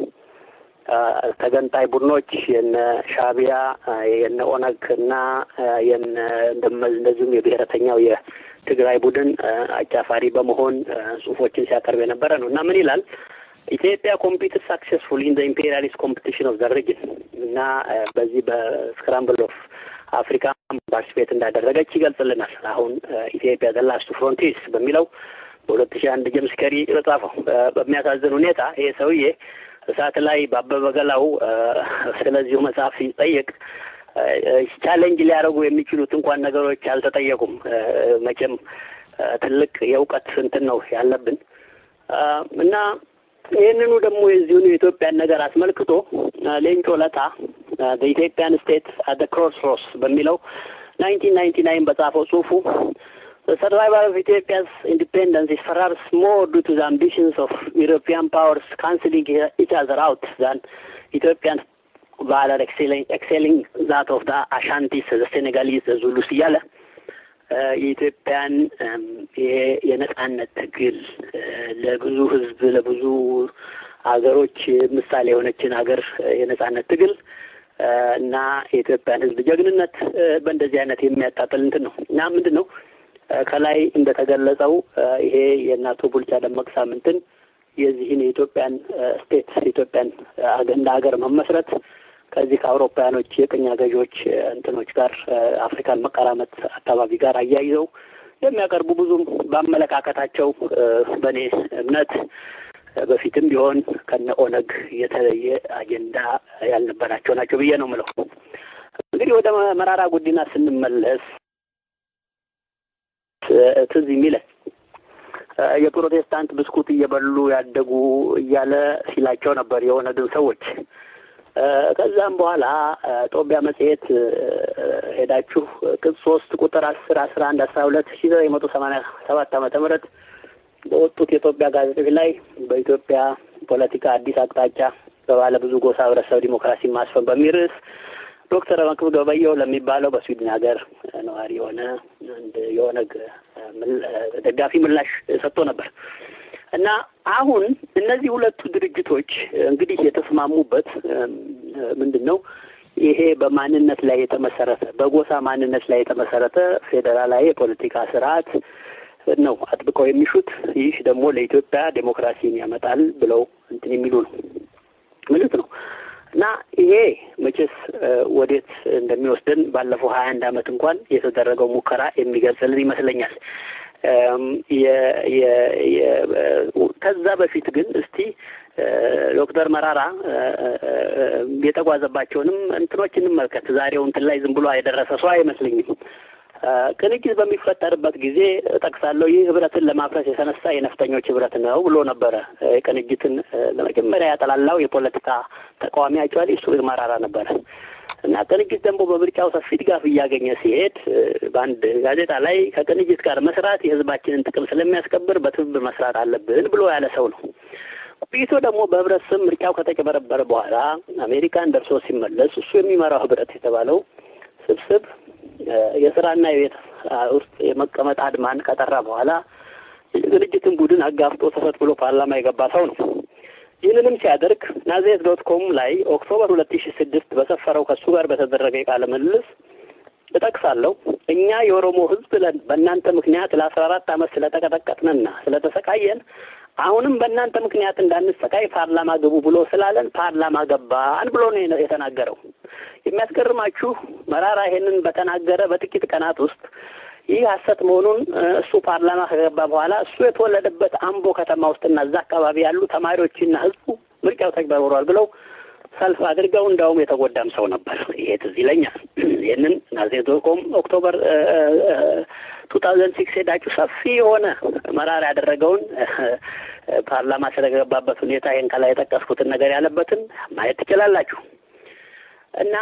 S1: ተገንጣይ ቡድኖች የነ ሻቢያ የነ ኦነግ እና የነ እንደዚሁም የብሔረተኛው የትግራይ ቡድን አጫፋሪ በመሆን ጽሁፎችን ሲያቀርብ የነበረ ነው እና ምን ይላል ኢትዮጵያ ኮምፒትድ ሳክሴስፉል ኢን ኢምፔሪያሊስት ኮምፒቲሽን ኦፍ ዘ ሪጅን እና በዚህ በስክራምብል ኦፍ አፍሪካ ፓርቲስፔት እንዳደረገች ይገልጽልናል። አሁን ኢትዮጵያ ዘ ላስት ፍሮንቲርስ በሚለው በሁለት ሺህ አንድ ጀምስ ከሪ በጻፈው በሚያሳዝን ሁኔታ ይሄ ሰውዬ እሳት ላይ በአበበ ገላው ስለዚሁ መጽሐፍ ሲጠየቅ ቻሌንጅ ሊያደርጉ የሚችሉት እንኳን ነገሮች አልተጠየቁም። መቼም ትልቅ የእውቀት እንትን ነው ያለብን እና ይህንኑ ደግሞ የዚሁን የኢትዮጵያን ነገር አስመልክቶ ሌንጮ ለታ በኢትዮጵያን ስቴት አት ክሮስ ሮስ በሚለው ናይንቲን ናይንቲ ናይን በጻፈው ጽሁፉ The survival of Ethiopia's independence is perhaps more due to the ambitions of European powers cancelling each other out than Ethiopian valor excelling, excelling that of the Ashantis, the Senegalese, the Zulus እያለ የኢትዮጵያን ይሄ የነጻነት ትግል ለብዙ ሕዝብ ለብዙ ሀገሮች ምሳሌ የሆነችን ሀገር የነጻነት ትግል እና የኢትዮጵያን ሕዝብ ጀግንነት በእንደዚህ አይነት የሚያጣጥል እንትን ነው እና ምንድን ነው ከላይ እንደተገለጸው ይሄ የእናቶ ቡልቻ ደመቅሳ እንትን የዚህን የኢትዮጵያን ስቴት የኢትዮጵያን እንደ ሀገር መመስረት ከዚህ ከአውሮፓውያኖች የቅኝ ገዢዎች እንትኖች ጋር አፍሪካን መቀራመት አካባቢ ጋር አያይዘው የሚያቀርቡ ብዙም በአመለካከታቸው በእኔ እምነት በፊትም ቢሆን ከነ ኦነግ የተለየ አጀንዳ ያልነበራቸው ናቸው ብዬ ነው ምለው እንግዲህ ወደ መራራ ጉዲና ስንመለስ ትዝ የሚለን የፕሮቴስታንት ብስኩት እየበሉ ያደጉ እያለ ሲላቸው ነበር የኦነግን ሰዎች። ከዛም በኋላ ጦቢያ መጽሔት ሄዳችሁ ቅጽ ሶስት ቁጥር አስር አስራ አንድ አስራ ሁለት ሺ ዘጠኝ መቶ ሰማኒያ ሰባት ዓመተ ምህረት በወጡት የኢትዮጵያ ጋዜጦች ላይ በኢትዮጵያ ፖለቲካ አዲስ አቅጣጫ በባለ ብዙ ጎሳ ህብረተሰብ ዲሞክራሲ ማስፈን በሚል ርዕስ ዶክተር መክብብ ገበየሁ ለሚባለው በስዊድን ሀገር ነዋሪ የሆነ አንድ የኦነግ ደጋፊ ምላሽ ሰጥቶ ነበር እና አሁን እነዚህ ሁለቱ ድርጅቶች እንግዲህ የተስማሙበት ምንድን ነው? ይሄ በማንነት ላይ የተመሰረተ በጎሳ ማንነት ላይ የተመሰረተ ፌዴራላዊ የፖለቲካ ስርዓት ነው አጥብቀው የሚሹት። ይህ ደግሞ ለኢትዮጵያ ዴሞክራሲን ያመጣል ብለው እንትን የሚሉ ነው ምልት ነው እና ይሄ መቼስ ወዴት እንደሚወስደን ባለፈው ሀያ አንድ አመት እንኳን የተደረገው ሙከራ የሚገልጽልን ይመስለኛል። ከዛ በፊት ግን እስቲ ዶክተር መራራ የተጓዘባቸውንም እንትኖች እንመልከት። ዛሬው እንትን ላይ ዝም ብሎ የደረሰ ሰው አይመስለኝም። ቅንጅት በሚፈጠርበት ጊዜ እጠቅሳለሁ። ይህ ህብረትን ለማፍረስ የተነሳ የነፍጠኞች ህብረት ነው ብሎ ነበረ። ቅንጅትን ለመጀመሪያ ያጠላላው የፖለቲካ ተቃዋሚያቸው እሱ መራራ ነበረ እና ቅንጅት ደግሞ በምርጫው ሰፊ ድጋፍ እያገኘ ሲሄድ በአንድ ጋዜጣ ላይ ከቅንጅት ጋር መስራት የህዝባችንን ጥቅም ስለሚያስከብር በትብብር መስራት አለብን ብሎ ያለ ሰው ነው። ቆይቶ ደግሞ በህብረት ስም ምርጫው ከተጨበረበረ በኋላ አሜሪካን ደርሶ ሲመለስ እሱ የሚመራው ህብረት የተባለው ስብስብ የስራና የቤት ውስጥ የመቀመጥ አድማን ከጠራ በኋላ የቅንጅትን ቡድን አጋፍጦ ተፈት ብሎ ፓርላማ የገባ ሰው ነው። ይህንንም ሲያደርግ ናዝሬት ዶት ኮም ላይ ኦክቶበር ሁለት ሺ ስድስት በሰፈረው ከእሱ ጋር በተደረገ የቃለ ምልልስ እጠቅሳለሁ። እኛ የኦሮሞ ህዝብ በእናንተ ምክንያት ለአስራ አራት አመት ስለተቀጠቀጥንና ስለተሰቃየን አሁንም በእናንተ ምክንያት እንዳንሰቃይ ፓርላማ ግቡ ብሎ ስላለን ፓርላማ ገባን ብሎ ነው የተናገረው። የሚያስገርማችሁ መራራ ይሄንን በተናገረ በጥቂት ቀናት ውስጥ ይህ ሀሰት መሆኑን እሱ ፓርላማ ከገባ በኋላ እሱ የተወለደበት አምቦ ከተማ ውስጥና እዛ አካባቢ ያሉ ተማሪዎችና ህዝቡ ምርጫው ተጭበርብሯል ብለው ሰልፍ አድርገው እንዳውም የተጎዳም ሰው ነበር። ይሄ ትዝ ይለኛል። ይህንን ናዝሬት ዶት ኮም ኦክቶበር ቱ ታውዘንድ ሲክስ ሄዳችሁ ሰፊ የሆነ መራራ ያደረገውን ፓርላማ ስለገባበት ሁኔታ ይህን ከላይ የጠቀስኩትን ነገር ያለበትን ማየት ትችላላችሁ። እና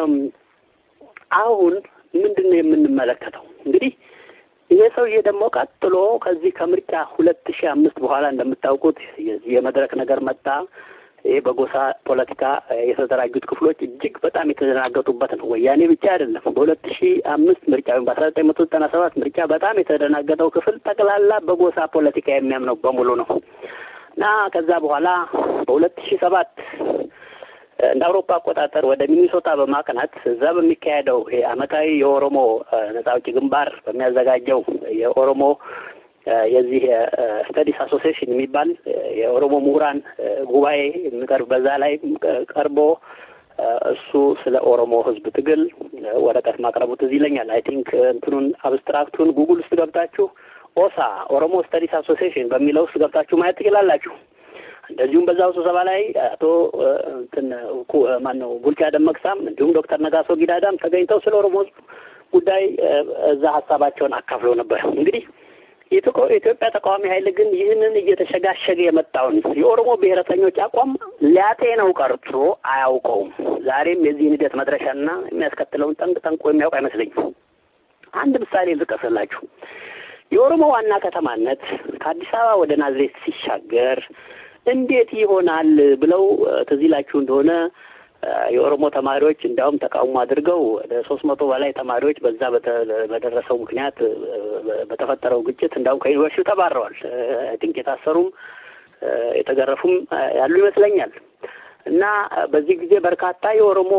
S1: አሁን ምንድን ነው የምንመለከተው? እንግዲህ ይሄ ሰውዬ ደግሞ ቀጥሎ ከዚህ ከምርጫ ሁለት ሺህ አምስት በኋላ እንደምታውቁት የዚህ የመድረክ ነገር መጣ። ይህ በጎሳ ፖለቲካ የተደራጁት ክፍሎች እጅግ በጣም የተደናገጡበት ነው። ወያኔ ብቻ አይደለም። በሁለት ሺህ አምስት ምርጫ ወይም በአስራ ዘጠኝ መቶ ዘጠና ሰባት ምርጫ በጣም የተደናገጠው ክፍል ጠቅላላ በጎሳ ፖለቲካ የሚያምነው በሙሉ ነው እና ከዛ በኋላ በሁለት ሺህ ሰባት እንደ አውሮፓ አቆጣጠር ወደ ሚኒሶታ በማቅናት እዛ በሚካሄደው ይሄ አመታዊ የኦሮሞ ነጻ አውጪ ግንባር በሚያዘጋጀው የኦሮሞ የዚህ ስተዲስ አሶሲዬሽን የሚባል የኦሮሞ ምሁራን ጉባኤ የሚቀርብ በዛ ላይ ቀርቦ እሱ ስለ ኦሮሞ ሕዝብ ትግል ወረቀት ማቅረቡ ትዝ ይለኛል። አይ ቲንክ እንትኑን አብስትራክቱን ጉግል ውስጥ ገብታችሁ ኦሳ ኦሮሞ ስተዲስ አሶሲዬሽን በሚለው ውስጥ ገብታችሁ ማየት ትችላላችሁ። እንደዚሁም በዛው ስብሰባ ላይ አቶ እንትን ማነው ቡልቻ ደመቅሳም እንዲሁም ዶክተር ነጋሶ ጊዳዳም ተገኝተው ስለ ኦሮሞ ሕዝብ ጉዳይ እዛ ሀሳባቸውን አካፍለው ነበር። እንግዲህ የኢትዮጵያ ተቃዋሚ ኃይል ግን ይህንን እየተሸጋሸገ የመጣውን የኦሮሞ ብሔረተኞች አቋም ሊያጤነው ቀርቶ አያውቀውም። ዛሬም የዚህን ሂደት መድረሻና የሚያስከትለውን ጠንቅ ጠንቆ የሚያውቅ አይመስለኝም። አንድ ምሳሌ ልጥቀስላችሁ። የኦሮሞ ዋና ከተማነት ከአዲስ አበባ ወደ ናዝሬት ሲሻገር እንዴት ይሆናል ብለው ትዝ ይላችሁ እንደሆነ የኦሮሞ ተማሪዎች እንዲያውም ተቃውሞ አድርገው ወደ ሶስት መቶ በላይ ተማሪዎች በዛ በደረሰው ምክንያት በተፈጠረው ግጭት እንዲያውም ከዩኒቨርሲቲው ተባረዋል። አይ ቲንክ የታሰሩም የተገረፉም ያሉ ይመስለኛል። እና በዚህ ጊዜ በርካታ የኦሮሞ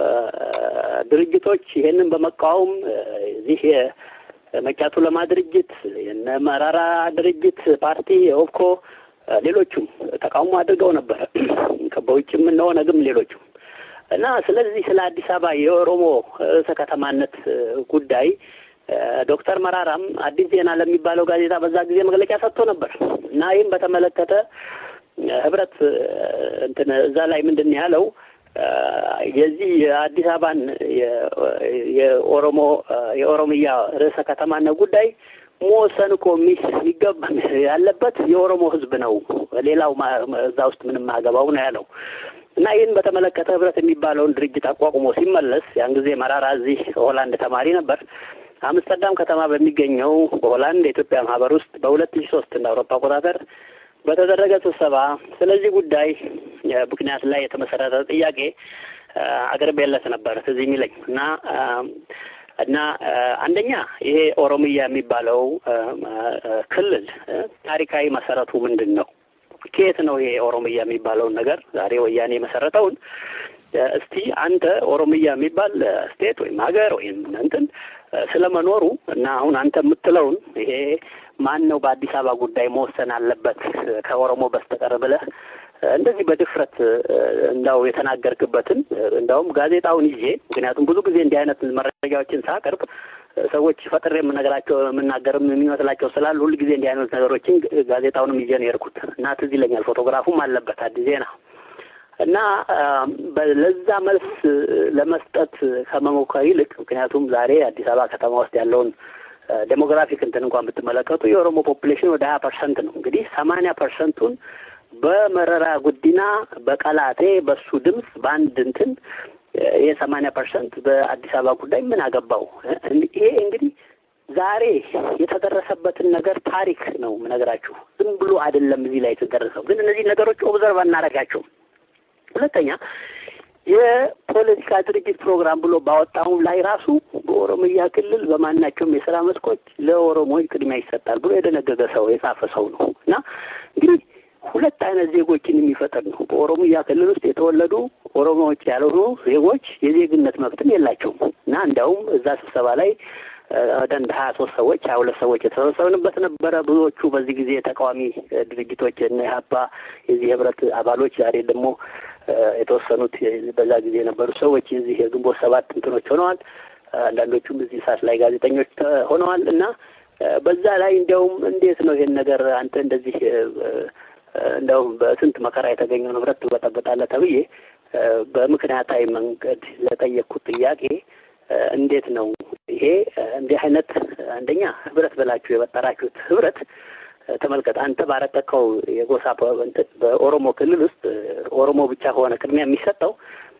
S1: ድርጅቶች ይሄንን በመቃወም እዚህ የመጫቱ ለማ ድርጅት የነ መራራ ድርጅት ፓርቲ የኦብኮ ሌሎቹም ተቃውሞ አድርገው ነበረ። በውጭም እነ ኦነግም ሌሎቹም እና ስለዚህ ስለ አዲስ አበባ የኦሮሞ ርዕሰ ከተማነት ጉዳይ ዶክተር መራራም አዲስ ዜና ለሚባለው ጋዜጣ በዛ ጊዜ መግለጫ ሰጥቶ ነበር እና ይህም በተመለከተ ህብረት እንትን እዛ ላይ ምንድን ያለው የዚህ የአዲስ አበባን የኦሮሞ የኦሮሚያ ርዕሰ ከተማነት ጉዳይ መወሰን እኮ የሚገባ ያለበት የኦሮሞ ሕዝብ ነው። ሌላው እዛ ውስጥ ምንም አገባው ነው ያለው እና ይህን በተመለከተ ህብረት የሚባለውን ድርጅት አቋቁሞ ሲመለስ ያን ጊዜ መራራ እዚህ ሆላንድ ተማሪ ነበር። አምስተርዳም ከተማ በሚገኘው በሆላንድ የኢትዮጵያ ማህበር ውስጥ በሁለት ሺ ሶስት እንደ አውሮፓ አቆጣጠር በተደረገ ስብሰባ ስለዚህ ጉዳይ ምክንያት ላይ የተመሰረተ ጥያቄ አቅርቤለት ነበር ትዝ የሚለኝ እና እና አንደኛ ይሄ ኦሮሚያ የሚባለው ክልል ታሪካዊ መሰረቱ ምንድን ነው? ከየት ነው ይሄ ኦሮሚያ የሚባለውን ነገር ዛሬ ወያኔ የመሰረተውን እስቲ አንተ ኦሮሚያ የሚባል ስቴት ወይም ሀገር ወይም እንትን ስለመኖሩ እና አሁን አንተ የምትለውን ይሄ ማን ነው በአዲስ አበባ ጉዳይ መወሰን አለበት ከኦሮሞ በስተቀር ብለህ እንደዚህ በድፍረት እንዳው የተናገርክበትን እንዳውም ጋዜጣውን ይዤ ምክንያቱም ብዙ ጊዜ እንዲህ አይነት መረጃዎችን ሳቀርብ ሰዎች ፈጥሬ የምነግራቸው የምናገርም የሚመስላቸው ስላሉ ሁል ጊዜ እንዲህ አይነት ነገሮችን ጋዜጣውንም ይዤ ነው የሄድኩት እና ትዝ ይለኛል ፎቶግራፉም አለበት አዲስ ዜና እና ለዛ መልስ ለመስጠት ከመሞከር ይልቅ ምክንያቱም ዛሬ አዲስ አበባ ከተማ ውስጥ ያለውን ዴሞግራፊክ እንትን እንኳን ብትመለከቱ የኦሮሞ ፖፑሌሽን ወደ ሀያ ፐርሰንት ነው። እንግዲህ ሰማንያ ፐርሰንቱን በመረራ ጉዲና በቀላቴ በሱ ድምፅ በአንድ እንትን ይሄ ሰማንያ ፐርሰንት በአዲስ አበባ ጉዳይ ምን አገባው? ይሄ እንግዲህ ዛሬ የተደረሰበትን ነገር ታሪክ ነው የምነግራችሁ። ዝም ብሎ አይደለም እዚህ ላይ የተደረሰው። ግን እነዚህ ነገሮች ኦብዘርቭ አናደርጋቸውም። ሁለተኛ የፖለቲካ ድርጅት ፕሮግራም ብሎ ባወጣውም ላይ ራሱ በኦሮሚያ ክልል በማናቸውም የስራ መስኮች ለኦሮሞዎች ቅድሚያ ይሰጣል ብሎ የደነገገ ሰው የጻፈ ሰው ነው እና እንግዲህ ሁለት አይነት ዜጎችን የሚፈጥር ነው። በኦሮሚያ ክልል ውስጥ የተወለዱ ኦሮሞዎች ያልሆኑ ዜጎች የዜግነት መብትም የላቸውም እና እንዲያውም እዛ ስብሰባ ላይ ወደ አንድ ሀያ ሶስት ሰዎች ሀያ ሁለት ሰዎች የተሰበሰብንበት ነበረ። ብዙዎቹ በዚህ ጊዜ ተቃዋሚ ድርጅቶች እነ ኢህአፓ የዚህ ህብረት አባሎች ዛሬ ደግሞ የተወሰኑት በዛ ጊዜ የነበሩ ሰዎች የዚህ የግንቦት ሰባት እንትኖች ሆነዋል። አንዳንዶቹም እዚህ ሳት ላይ ጋዜጠኞች ሆነዋል እና በዛ ላይ እንዲያውም እንዴት ነው ይሄን ነገር አንተ እንደዚህ እንደውም በስንት መከራ የተገኘው ንብረት ትበጠበጣለህ ተብዬ በምክንያታዊ መንገድ ለጠየቅኩት ጥያቄ እንዴት ነው ይሄ እንዲህ አይነት አንደኛ ህብረት ብላችሁ የፈጠራችሁት ህብረት ተመልከት። አንተ ባረቀቀው የጎሳ በኦሮሞ ክልል ውስጥ ኦሮሞ ብቻ ከሆነ ቅድሚያ የሚሰጠው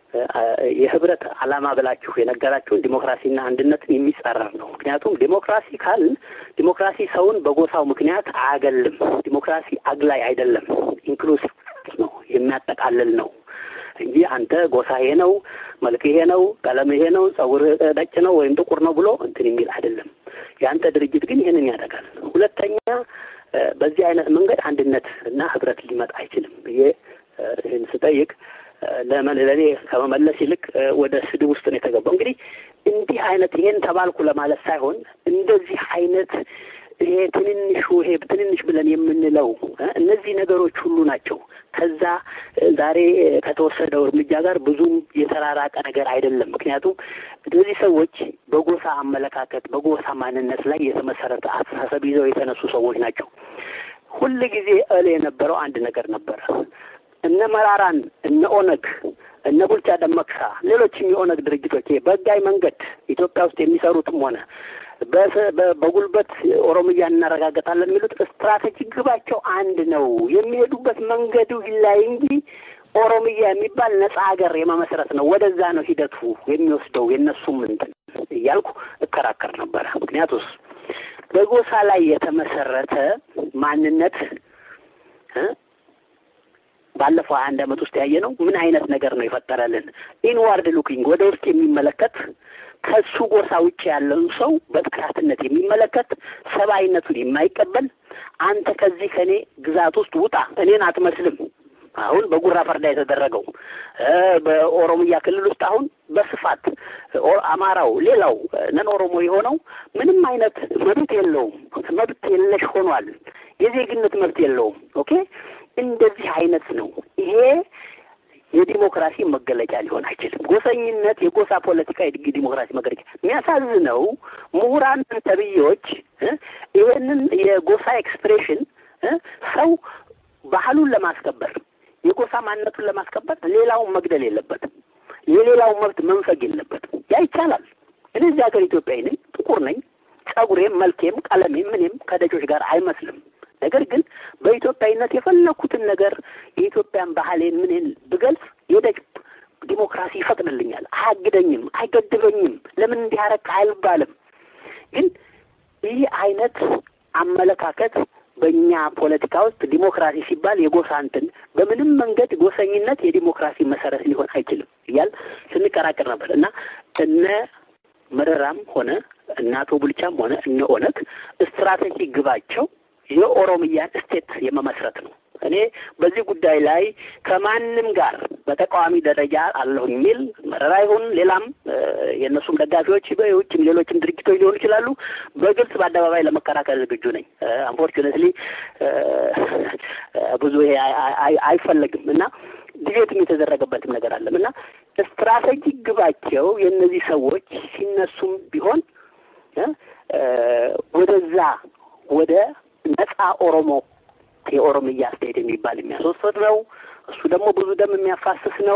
S1: የህብረት ዓላማ ብላችሁ የነገራችሁን ዲሞክራሲና አንድነትን የሚጻረር ነው። ምክንያቱም ዲሞክራሲ ካል ዲሞክራሲ ሰውን በጎሳው ምክንያት አያገልም። ዲሞክራሲ አግላይ አይደለም፣ ኢንክሉሲቭ ነው፣ የሚያጠቃልል ነው እንጂ አንተ ጎሳ ይሄ ነው፣ መልክ ይሄ ነው፣ ቀለም ይሄ ነው፣ ጸጉር ነጭ ነው ወይም ጥቁር ነው ብሎ እንትን የሚል አይደለም። የአንተ ድርጅት ግን ይህንን ያደርጋል። ሁለተኛ በዚህ አይነት መንገድ አንድነት እና ህብረት ሊመጣ አይችልም ብዬ ይህን ስጠይቅ ለእኔ ከመመለስ ይልቅ ወደ ስድብ ውስጥ ነው የተገባው። እንግዲህ እንዲህ አይነት ይሄን ተባልኩ ለማለት ሳይሆን እንደዚህ አይነት ይሄ ትንንሹ ይሄ ትንንሽ ብለን የምንለው እነዚህ ነገሮች ሁሉ ናቸው። ከዛ ዛሬ ከተወሰደው እርምጃ ጋር ብዙም የተራራቀ ነገር አይደለም። ምክንያቱም እነዚህ ሰዎች በጎሳ አመለካከት፣ በጎሳ ማንነት ላይ የተመሰረተ አስተሳሰብ ይዘው የተነሱ ሰዎች ናቸው። ሁል ጊዜ እል የነበረው አንድ ነገር ነበረ። እነ መራራን እነ ኦነግ እነ ቡልቻ ደመቅሳ ሌሎችም የኦነግ ድርጅቶች በህጋዊ መንገድ ኢትዮጵያ ውስጥ የሚሰሩትም ሆነ በጉልበት ኦሮሚያ እናረጋገጣለን የሚሉት ስትራቴጂክ ግባቸው አንድ ነው። የሚሄዱበት መንገዱ ይላይ እንጂ ኦሮሚያ የሚባል ነጻ ሀገር የመመስረት ነው። ወደዛ ነው ሂደቱ የሚወስደው የእነሱም እንትን እያልኩ እከራከር ነበረ። ምክንያቱስ በጎሳ ላይ የተመሰረተ ማንነት ባለፈው ሀያ አንድ አመት ውስጥ ያየ ነው ምን አይነት ነገር ነው የፈጠረልን? ኢንዋርድ ሉኪንግ ወደ ውስጥ የሚመለከት ከሱ ጎሳ ውጭ ያለውን ሰው በጥቃትነት የሚመለከት ሰብአዊነቱን የማይቀበል አንተ ከዚህ ከእኔ ግዛት ውስጥ ውጣ፣ እኔን አትመስልም። አሁን በጉራ ፈርዳ የተደረገው በኦሮሚያ ክልል ውስጥ አሁን በስፋት አማራው፣ ሌላው ነን ኦሮሞ የሆነው ምንም አይነት መብት የለውም። መብት የለሽ ሆኗል። የዜግነት መብት የለውም። ኦኬ እንደዚህ አይነት ነው ይሄ የዲሞክራሲ መገለጫ ሊሆን አይችልም። ጎሰኝነት የጎሳ ፖለቲካ የዲሞክራሲ መገለጫ። የሚያሳዝነው ምሁራን ተብዬዎች ይህንን የጎሳ ኤክስፕሬሽን ሰው ባህሉን ለማስከበር የጎሳ ማንነቱን ለማስከበር ሌላውን መግደል የለበትም። የሌላውን መብት መንፈግ የለበትም። ያ ይቻላል። እኔ እዚህ ሀገር ኢትዮጵያዊ ነኝ፣ ጥቁር ነኝ። ጸጉሬም፣ መልኬም፣ ቀለሜም ምንም ከደጆች ጋር አይመስልም። ነገር ግን በኢትዮጵያዊነት የፈለኩትን ነገር የኢትዮጵያን ባህሌን ምንን ብገልጽ የደጅ ዲሞክራሲ ይፈቅድልኛል። አያግደኝም፣ አይገድበኝም። ለምን እንዲህ አደረክ አይባልም። ግን ይህ አይነት አመለካከት በእኛ ፖለቲካ ውስጥ ዲሞክራሲ ሲባል የጎሳ እንትን በምንም መንገድ ጎሰኝነት የዲሞክራሲ መሰረት ሊሆን አይችልም እያል ስንከራከር ነበር እና እነ መረራም ሆነ እነ አቶ ቡልቻም ሆነ እነ ኦነግ ስትራቴጂ ግባቸው የኦሮሚያን ስቴት የመመስረት ነው። እኔ በዚህ ጉዳይ ላይ ከማንም ጋር በተቃዋሚ ደረጃ አለሁ የሚል መረራ ይሁን ሌላም የእነሱም ደጋፊዎች የውጭም ሌሎችም ድርጅቶች ሊሆኑ ይችላሉ። በግልጽ በአደባባይ ለመከራከር ዝግጁ ነኝ። አንፎርቹኔትሊ ብዙ ይሄ አይፈለግም እና ዲቤትም የተደረገበትም ነገር አለም እና ስትራቴጂክ ግባቸው የእነዚህ ሰዎች ሲነሱም ቢሆን ወደዛ ወደ ነጻ ኦሮሞ የኦሮሚያ ስቴት የሚባል የሚያስወስድ ነው። እሱ ደግሞ ብዙ ደም የሚያፋስስ ነው።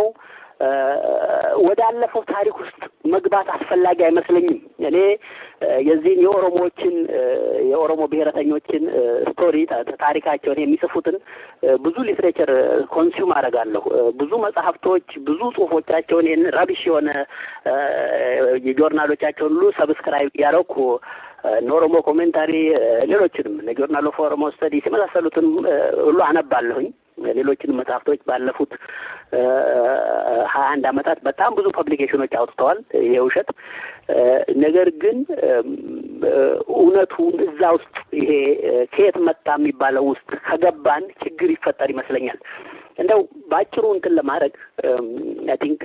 S1: ወዳለፈው ታሪክ ውስጥ መግባት አስፈላጊ አይመስለኝም። እኔ የዚህን የኦሮሞዎችን የኦሮሞ ብሔረተኞችን ስቶሪ ታሪካቸውን የሚጽፉትን ብዙ ሊትሬቸር ኮንሱም አደርጋለሁ። ብዙ መጽሐፍቶች፣ ብዙ ጽሁፎቻቸውን ይህን ረቢሽ የሆነ የጆርናሎቻቸውን ሁሉ ሰብስክራይብ እያደረኩ ኦሮሞ ኮሜንታሪ ሌሎችንም ጆርናል ኦፍ ኦሮሞ ስተዲስ የመሳሰሉትን ሁሉ አነባለሁኝ። ሌሎችንም መጽሐፍቶች ባለፉት ሀያ አንድ አመታት በጣም ብዙ ፐብሊኬሽኖች አውጥተዋል። የውሸት ነገር ግን እውነቱን እዛ ውስጥ ይሄ ከየት መጣ የሚባለው ውስጥ ከገባን ችግር ይፈጠር ይመስለኛል። እንደው በአጭሩ እንትን ለማድረግ አይ ቲንክ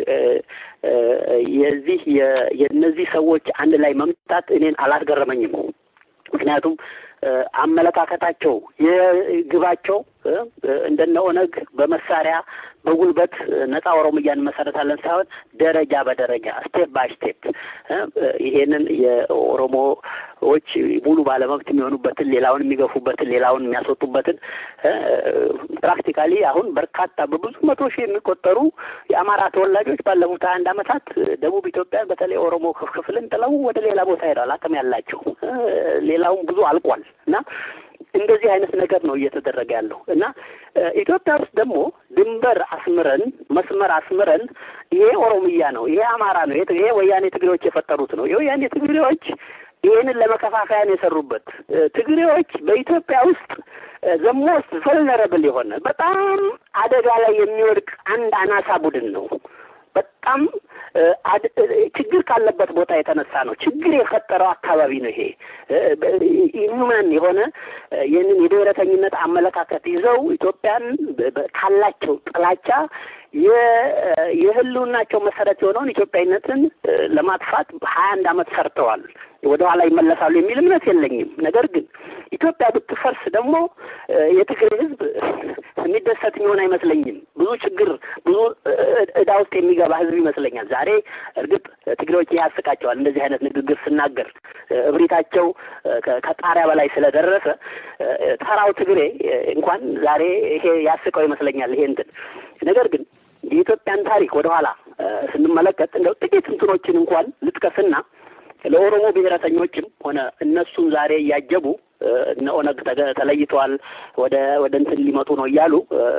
S1: የዚህ የእነዚህ ሰዎች አንድ ላይ መምጣት እኔን አላስገረመኝም። ምክንያቱም አመለካከታቸው የግባቸው እንደነ ኦነግ በመሳሪያ በጉልበት ነጻ ኦሮሚያን እንመሰረታለን ሳይሆን ደረጃ በደረጃ ስቴፕ ባይ ስቴፕ ይሄንን የኦሮሞዎች ሙሉ ባለመብት የሚሆኑበትን ሌላውን የሚገፉበትን ሌላውን የሚያስወጡበትን ፕራክቲካሊ አሁን በርካታ በብዙ መቶ ሺህ የሚቆጠሩ የአማራ ተወላጆች ባለፉት ሀያ አንድ አመታት ደቡብ ኢትዮጵያን በተለይ ኦሮሞ ክፍልን ጥለው ወደ ሌላ ቦታ ሄደዋል። አቅም ያላቸው ሌላውም ብዙ አልቋል እና እንደዚህ አይነት ነገር ነው እየተደረገ ያለው እና ኢትዮጵያ ውስጥ ደግሞ ድንበር አስምረን መስመር አስምረን ይሄ ኦሮሚያ ነው፣ ይሄ አማራ ነው፣ ይሄ ወያኔ ትግሬዎች የፈጠሩት ነው። የወያኔ ትግሬዎች ይህንን ለመከፋፈያ ነው የሰሩበት። ትግሬዎች በኢትዮጵያ ውስጥ ዘሞስት ቨልነረብል የሆነ በጣም አደጋ ላይ የሚወድቅ አንድ አናሳ ቡድን ነው። በጣም ችግር ካለበት ቦታ የተነሳ ነው። ችግር የፈጠረው አካባቢ ነው። ይሄ ኢንሁማን የሆነ ይህንን የብሔረተኝነት አመለካከት ይዘው ኢትዮጵያን ካላቸው ጥላቻ የህልውናቸው መሰረት የሆነውን ኢትዮጵያዊነትን ለማጥፋት ሀያ አንድ አመት ሰርተዋል። ወደ ኋላ ይመለሳሉ የሚል እምነት የለኝም። ነገር ግን ኢትዮጵያ ብትፈርስ ደግሞ የትግራይ ህዝብ የሚደሰት የሚሆን አይመስለኝም። ብዙ ችግር፣ ብዙ እዳ ውስጥ የሚገባ ህዝብ ይመስለኛል። ዛሬ እርግጥ ትግሬዎች ይህ ያስቃቸዋል። እንደዚህ አይነት ንግግር ስናገር እብሪታቸው ከጣሪያ በላይ ስለደረሰ ተራው ትግሬ እንኳን ዛሬ ይሄ ያስቀው ይመስለኛል። ይሄ እንትን ነገር ግን የኢትዮጵያን ታሪክ ወደኋላ ስንመለከት እንደው ጥቂት እንትኖችን እንኳን ልጥቀስና ለኦሮሞ ብሔረተኞችም ሆነ እነሱን ዛሬ እያጀቡ እነ ኦነግ ተለይተዋል፣ ወደ ወደ እንትን ሊመጡ ነው እያሉ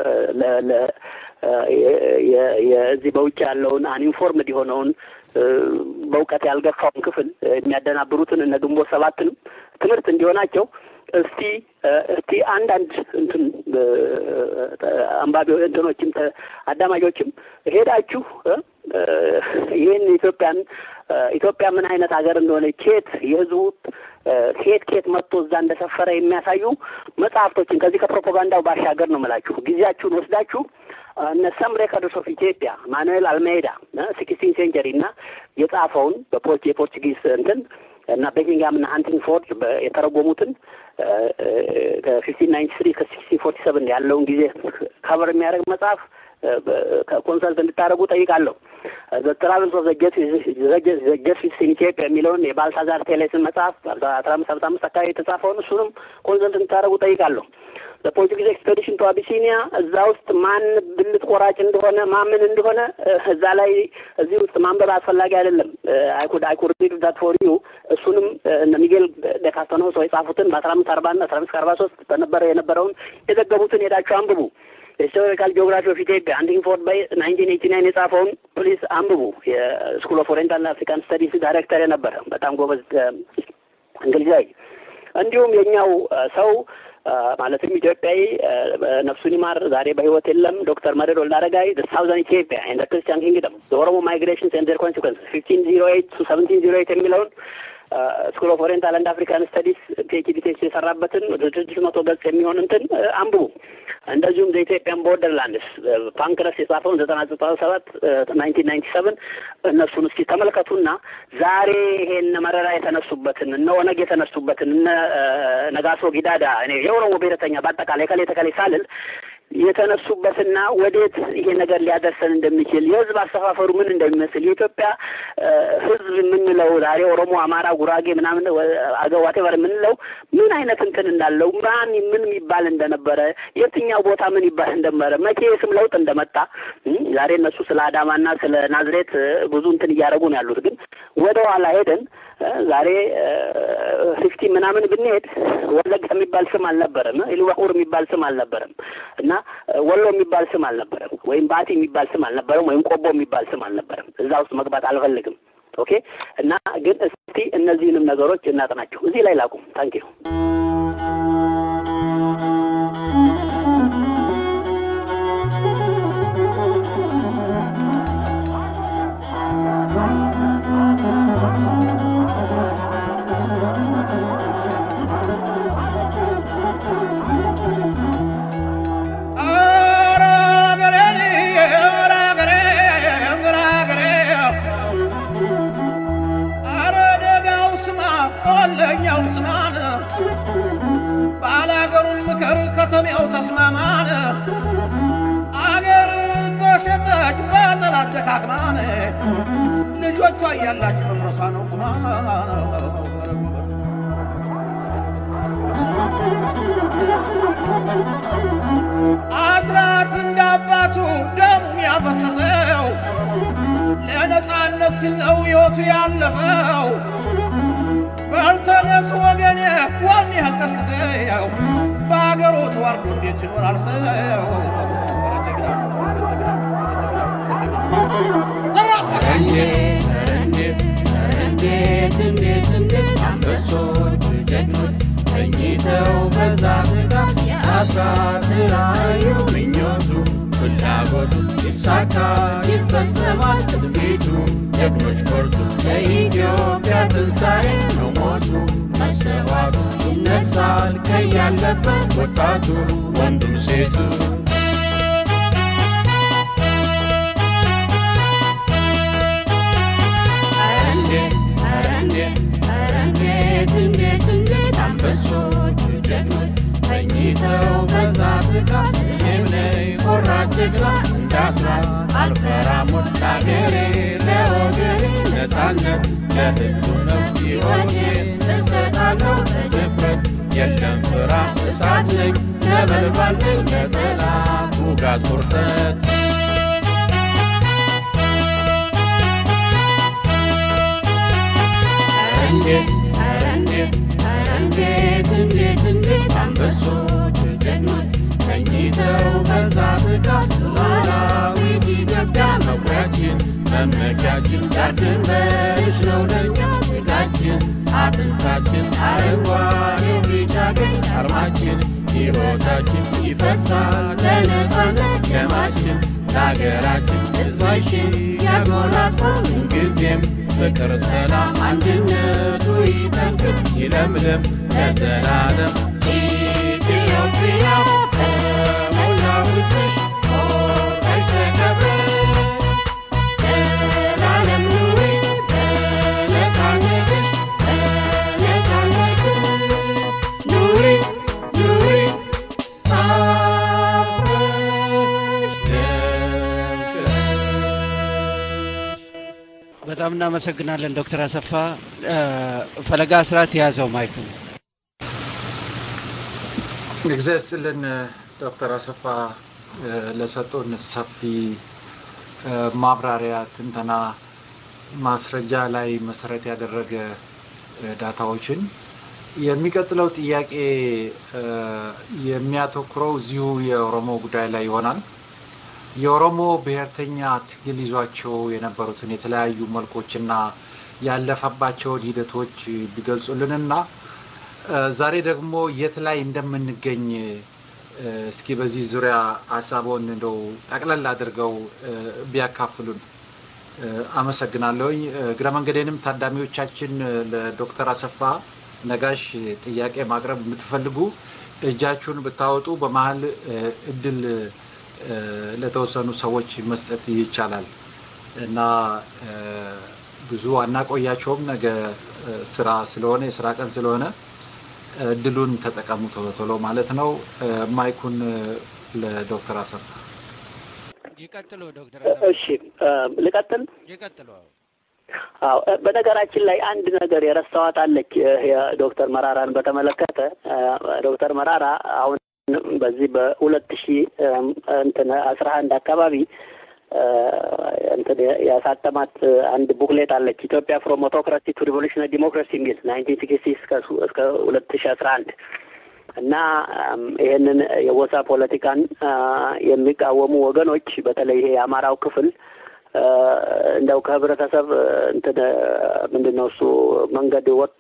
S1: የዚህ በውጭ ያለውን አንኢንፎርምድ የሆነውን በእውቀት ያልገፋውን ክፍል የሚያደናብሩትን እነ ግንቦት ሰባትንም ትምህርት እንዲሆናቸው እስቲ እስቲ አንዳንድ እንትን አንባቢ እንትኖችም አዳማጆችም ሄዳችሁ ይህን ኢትዮጵያን ኢትዮጵያ ምን አይነት ሀገር እንደሆነ ኬት የህዝቡ ኬት ኬት መጥቶ እዛ እንደሰፈረ የሚያሳዩ መጽሐፍቶችን ከዚህ ከፕሮፓጋንዳው ባሻገር ነው የምላችሁ ጊዜያችሁን ወስዳችሁ እነ ሰም ሬከርድስ ኦፍ ኢትዮጵያ ማኑኤል አልሜዳ ሲክስቲን ሴንቸሪ እና የጻፈውን በፖርች የፖርቹጊዝ እንትን እና ቤኪንግሃም እና ሃንቲንግፎርድ የተረጎሙትን ከፊፍቲን ናይንቲ ስሪ ከሲክስቲን ፎርቲ ሰቨን ያለውን ጊዜ ከቨር የሚያደርግ መጽሐፍ ኮንሰልት እንድታደርጉ ጠይቃለሁ። ትራቨልስ ኦፍ ጀስቲስ ኢን ኢትዮጵያ የሚለውን የባልታዛር ቴሌስን መጽሐፍ አስራ አምስት ሀምሳ አምስት አካባቢ የተጻፈውን እሱንም ኮንሰልት እንድታደርጉ ጠይቃለሁ። በፖርቱጊዝ ኤክስፔዲሽን ቱ አቢሲኒያ እዛ ውስጥ ማን ብልት ቆራጭ እንደሆነ ማምን እንደሆነ እዛ ላይ እዚህ ውስጥ ማንበብ አስፈላጊ አይደለም። አይኩድ አይኩድ ሪድ ዳት ፎር ዩ እሱንም እነ ሚጌል ደካስተኖ ሰው የጻፉትን በአስራ አምስት አርባ እና አስራ አምስት ከአርባ ሶስት በነበረ የነበረውን የዘገቡትን ሄዳችሁ አንብቡ። ሂስቶሪካል ጂኦግራፊ ኦፍ ኢትዮጵያ አንዲንግፎርድ ባይ ናይንቲን ኤይቲ ናይን የጻፈውን ፕሊስ አንብቡ። የስኩል ኦፍ ኦሪየንታል አፍሪካን ስተዲስ ዳይሬክተር የነበረ በጣም ጎበዝ እንግሊዛዊ እንዲሁም የኛው ሰው ማለትም ኢትዮጵያዊ ነፍሱን ይማር ዛሬ በህይወት የለም ዶክተር መረድ ወልደ አረጋይ ሳውዘርን ኢትዮጵያ ኤንድ ክርስቲያን ኪንግደም ኦሮሞ ማይግሬሽንስ ኤንድ ዜር ኮንሲኩንስ ፊፍቲን ዚሮ ኤይት ቱ ሰቨንቲን ዚሮ ኤይት የሚለውን ስኩል ኦፍ ኦሪየንታል አንድ አፍሪካን ስተዲስ ፒኤችዲ ቴስት የሰራበትን ወደ ስድስት መቶ ገጽ የሚሆን እንትን አንብቡ። እንደዚሁም ዘኢትዮጵያን ቦርደርላንድስ ፓንክረስ የጻፈውን ዘጠና ዘጠና ሰባት ናይንቲን ናይንቲ ሰቨን እነሱን እስኪ ተመልከቱና ዛሬ ይሄን መረራ የተነሱበትን እነ ኦነግ የተነሱበትን እነ ነጋሶ ጊዳዳ እኔ የኦሮሞ ብሔረተኛ በአጠቃላይ ከሌ ተከሌ ሳልል የተነሱበትና ወዴት ይሄ ነገር ሊያደርሰን እንደሚችል የህዝብ አሰፋፈሩ ምን እንደሚመስል የኢትዮጵያ ህዝብ የምንለው ዛሬ ኦሮሞ፣ አማራ፣ ጉራጌ ምናምን አገው ዋቴቨር የምንለው ምን አይነት እንትን እንዳለው ማን ምን የሚባል እንደነበረ የትኛው ቦታ ምን ይባል እንደነበረ መቼ የስም ለውጥ እንደመጣ ዛሬ እነሱ ስለ አዳማና ስለ ናዝሬት ብዙ እንትን እያደረጉ ነው ያሉት። ግን ወደ ኋላ ሄደን ዛሬ ፊፍቲ ምናምን ብንሄድ ወለጋ የሚባል ስም አልነበረም። ኢሉባቡር የሚባል ስም አልነበረም እና ወሎ የሚባል ስም አልነበረም፣ ወይም ባቲ የሚባል ስም አልነበረም፣ ወይም ቆቦ የሚባል ስም አልነበረም። እዛ ውስጥ መግባት አልፈልግም። ኦኬ እና ግን እስቲ እነዚህንም ነገሮች እናጥናቸው። እዚህ ላይ ላቁም። ታንክ ዩ
S2: ለኛው ስማን ባላገሩን ምከር ከተሜው ተስማማን አገር ተሸጠች በጠላት ደካክማን ልጆቿ እያላች መፍረሷ ነው ቁማን አስራት እንደ አባቱ ደሙ ያፈሰሰው ለነፃነት ሲል ነው ሕይወቱ ያለፈው። በልተነስ ወገኔ ዋን ያቀስቅሰው በአገሩ ተዋርዶ እንዴት ይኖራል ሰው?
S5: እንዴት እንዴት እንዴት አንበሶች ጀግኖች ተኝተው በዛ ትጋት አስራት ራእዩ ምኞቱ ፍላጎቱ ይሳካል ይፈጸማል ትንቢቱ ጀግኖች በርቱ ለኢትዮጵያ ትንሣኤ ነው ሞቱ መሰዋቱ ይነሳል ከያለበት ወጣቱ ወንዱም ሴቱ እንዴት እንዴት እንዴት አንበሶች ጀግኖች ተኝተው በዛ ትጋት እኔም ነኝ ቆራጥ ጀግና እንዳስራት አልፈራም ሞት ለአገሬ ለወገኔ ነፃነት ለሕዝቡ ነው ሕይወቴን እሰጣለሁ በድፍረት የለም ፍርሃት እሳት ነኝ ነበልባል ነኝ ለጠላት ውጋት ቁርጠት እንዴት ኧረ እንዴት ኧረ እንዴት እንዴት እንዴት አንበሶች ጀግኖች ተኝተው በዛ ትጋት ሉዓላዊት ኢትዮጵያ መኩሪያችን መመኪያችን ዳር ድንበርሽ ነው ለኛ ስጋችን አጥንታችን አረንጓዴው ቢጫ ቀይ አርማችን ሕይወታችን ይፈሳል ለነፃነት ደማችን ለአገራችን ሕዝባችን ያጎናጽፋል ምንጊዜም ፍቅር፣ ሰላም፣ አንድነቱ ይጠንክር ይለምለም ለዘላለም ኢትዮጵያ ከሞላው ሕዝብሽ ኮርተሽ ተከብረሽ ዘላለም ኑሪ በነፃነትሽ በነፃነትሽ ኑሪ ኑሪ አፍረሽ ደምቀሽ
S4: በጣም እናመሰግናለን ዶክተር አሰፋ ፈለጋ አስራት የያዘው ማይክ ነው።
S3: እግዚአብሔር ይስጥልን ዶክተር አሰፋ ለሰጡን ሰፊ ማብራሪያ፣ ትንተና፣ ማስረጃ ላይ መሰረት ያደረገ ዳታዎችን የሚቀጥለው ጥያቄ የሚያተኩረው እዚሁ የኦሮሞ ጉዳይ ላይ ይሆናል። የኦሮሞ ብሔርተኛ ትግል ይዟቸው የነበሩትን የተለያዩ መልኮችና ያለፈባቸውን ሂደቶች ቢገልጹልንና ዛሬ ደግሞ የት ላይ እንደምንገኝ እስኪ በዚህ ዙሪያ ሀሳቦን እንደው ጠቅለል አድርገው ቢያካፍሉን አመሰግናለሁኝ። እግረ መንገዴንም ታዳሚዎቻችን ለዶክተር አሰፋ ነጋሽ ጥያቄ ማቅረብ የምትፈልጉ እጃችሁን ብታወጡ በመሀል እድል ለተወሰኑ ሰዎች መስጠት ይቻላል እና ብዙ አናቆያቸውም። ነገ ስራ ስለሆነ የስራ ቀን ስለሆነ እድሉን ተጠቀሙ ቶሎ ቶሎ ማለት ነው። ማይኩን ለዶክተር አሰፋ
S4: ይቀጥሉ። ዶክተር አሰፋ
S1: እሺ ልቀጥል።
S4: ይቀጥሉ።
S1: አዎ በነገራችን ላይ አንድ ነገር የረሳኋት አለች። ዶክተር መራራን በተመለከተ ዶክተር መራራ አሁን በዚህ በሁለት ሺ እንትን አስራ አንድ አካባቢ እንትን ያሳተማት አንድ ቡክሌት አለች ኢትዮጵያ ፍሮም ኦቶክራሲ ቱ ሪቮሉሽናሪ ዲሞክራሲ የሚል ናይንቲን ሲክስቲ እስከ ሁለት ሺ አስራ አንድ እና ይሄንን የጎሳ ፖለቲካን የሚቃወሙ ወገኖች በተለይ ይሄ የአማራው ክፍል እንደው ከህብረተሰብ እንትን ምንድን ነው እሱ መንገድ ወጥቶ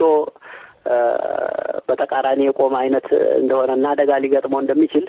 S1: በተቃራኒ የቆመ አይነት እንደሆነና አደጋ ሊገጥመው እንደሚችል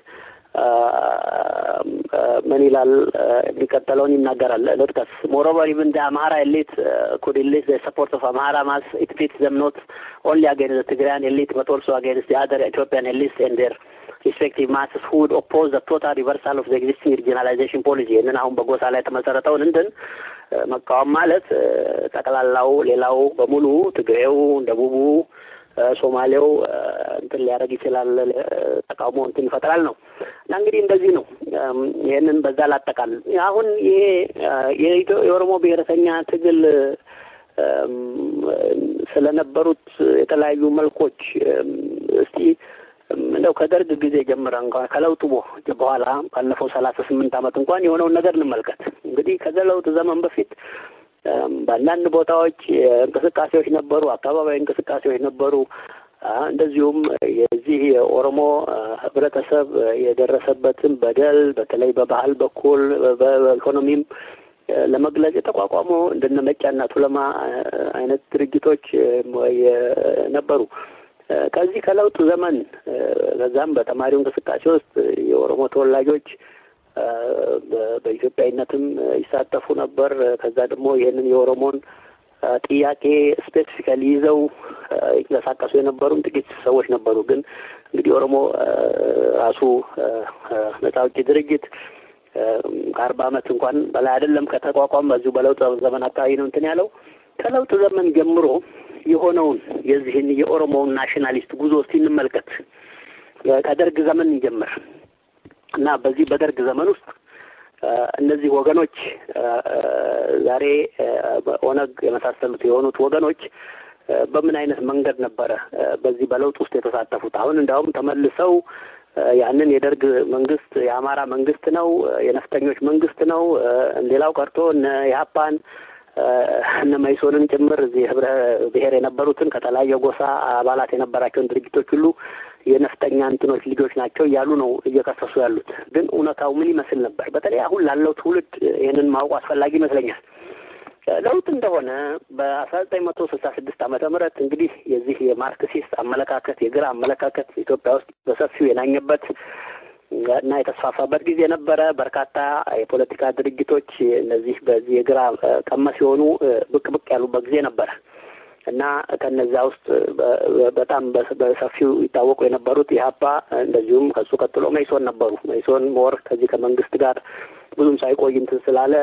S1: ምን ይላል? የሚቀጥለውን ይናገራል። ልጥቀስ ሞሮቨር ኢቭን ደ አምሃራ ኤሊት ኩድ ኢሊት ዘ ሰፖርት ኦፍ አምሃራ ማስ ኢት ፊትስ ዘም ኖት ኦንሊ አጌንስት ዘ ትግራያን ኤሊት በት ኦልሶ አጌንስት ዘ አደር ኢትዮጵያን ኤሊትስ ኤንድ ዴር ሪስፔክቲቭ ማስስ ሁድ ኦፖዝ ዘ ቶታል ሪቨርሳል ኦፍ ዘ ኤግዚስቲንግ ሪጂናላይዜሽን ፖሊሲ ይህንን አሁን በጎሳ ላይ የተመሰረተውን እንትን መቃወም ማለት ጠቅላላው ሌላው በሙሉ ትግሬው፣ ደቡቡ፣ ሶማሌው እንትን ሊያደርግ ይችላል፣ ተቃውሞ እንትን ይፈጥራል ነው እና እንግዲህ እንደዚህ ነው። ይህንን በዛ ላጠቃል። አሁን ይሄ የኦሮሞ ብሔረተኛ ትግል ስለነበሩት የተለያዩ መልኮች እስቲ እንደው ከደርግ ጊዜ ጀምረ እንኳን ከለውጡ በኋላ ባለፈው ሰላሳ ስምንት ዓመት እንኳን የሆነውን ነገር እንመልከት። እንግዲህ ከለውጥ ዘመን በፊት በአንዳንድ ቦታዎች እንቅስቃሴዎች ነበሩ፣ አካባቢያዊ እንቅስቃሴዎች ነበሩ። እንደዚሁም የዚህ የኦሮሞ ህብረተሰብ የደረሰበትን በደል በተለይ በባህል በኩል በኢኮኖሚም ለመግለጽ የተቋቋሙ እንደነ መጫና ቱለማ አይነት ድርጅቶች ነበሩ። ከዚህ ከለውጡ ዘመን በዛም በተማሪው እንቅስቃሴ ውስጥ የኦሮሞ ተወላጆች በኢትዮጵያዊነትም ይሳተፉ ነበር። ከዛ ደግሞ ይህንን የኦሮሞን ጥያቄ ስፔሲፊካሊ ይዘው ይንቀሳቀሱ የነበሩም ጥቂት ሰዎች ነበሩ። ግን እንግዲህ ኦሮሞ ራሱ ነጻ አውጪ ድርጅት ከአርባ ዓመት እንኳን በላይ አይደለም ከተቋቋም በዚሁ በለውጥ ዘመን አካባቢ ነው እንትን ያለው ከለውጥ ዘመን ጀምሮ የሆነውን የዚህን የኦሮሞውን ናሽናሊስት ጉዞ እስቲ እንመልከት። ከደርግ ዘመን እንጀምር እና በዚህ በደርግ ዘመን ውስጥ እነዚህ ወገኖች ዛሬ ኦነግ የመሳሰሉት የሆኑት ወገኖች በምን አይነት መንገድ ነበረ በዚህ በለውጥ ውስጥ የተሳተፉት? አሁን እንዲያውም ተመልሰው ያንን የደርግ መንግስት የአማራ መንግስት ነው፣ የነፍጠኞች መንግስት ነው፣ ሌላው ቀርቶ እነ የሀፓን እነ መይሶንን ጭምር እዚህ ህብረ ብሔር የነበሩትን ከተለያየ ጎሳ አባላት የነበራቸውን ድርጅቶች ሁሉ የነፍጠኛ እንትኖች ልጆች ናቸው እያሉ ነው እየከሰሱ ያሉት። ግን እውነታው ምን ይመስል ነበር? በተለይ አሁን ላለው ትውልድ ይህንን ማወቁ አስፈላጊ ይመስለኛል። ለውጥ እንደሆነ በአስራ ዘጠኝ መቶ ስልሳ ስድስት ዓመተ ምህረት እንግዲህ የዚህ የማርክሲስት አመለካከት የግራ አመለካከት ኢትዮጵያ ውስጥ በሰፊው የናኘበት እና የተስፋፋበት ጊዜ ነበረ። በርካታ የፖለቲካ ድርጅቶች እነዚህ በዚህ የግራ ቀመስ የሆኑ ብቅ ብቅ ያሉበት ጊዜ ነበረ እና ከነዚያ ውስጥ በጣም በሰፊው ይታወቁ የነበሩት ኢህአፓ እንደዚሁም ከሱ ቀጥሎ መይሶን ነበሩ። መይሶን ሞር ከዚህ ከመንግስት ጋር ብዙም ሳይቆይ እንትን ስላለ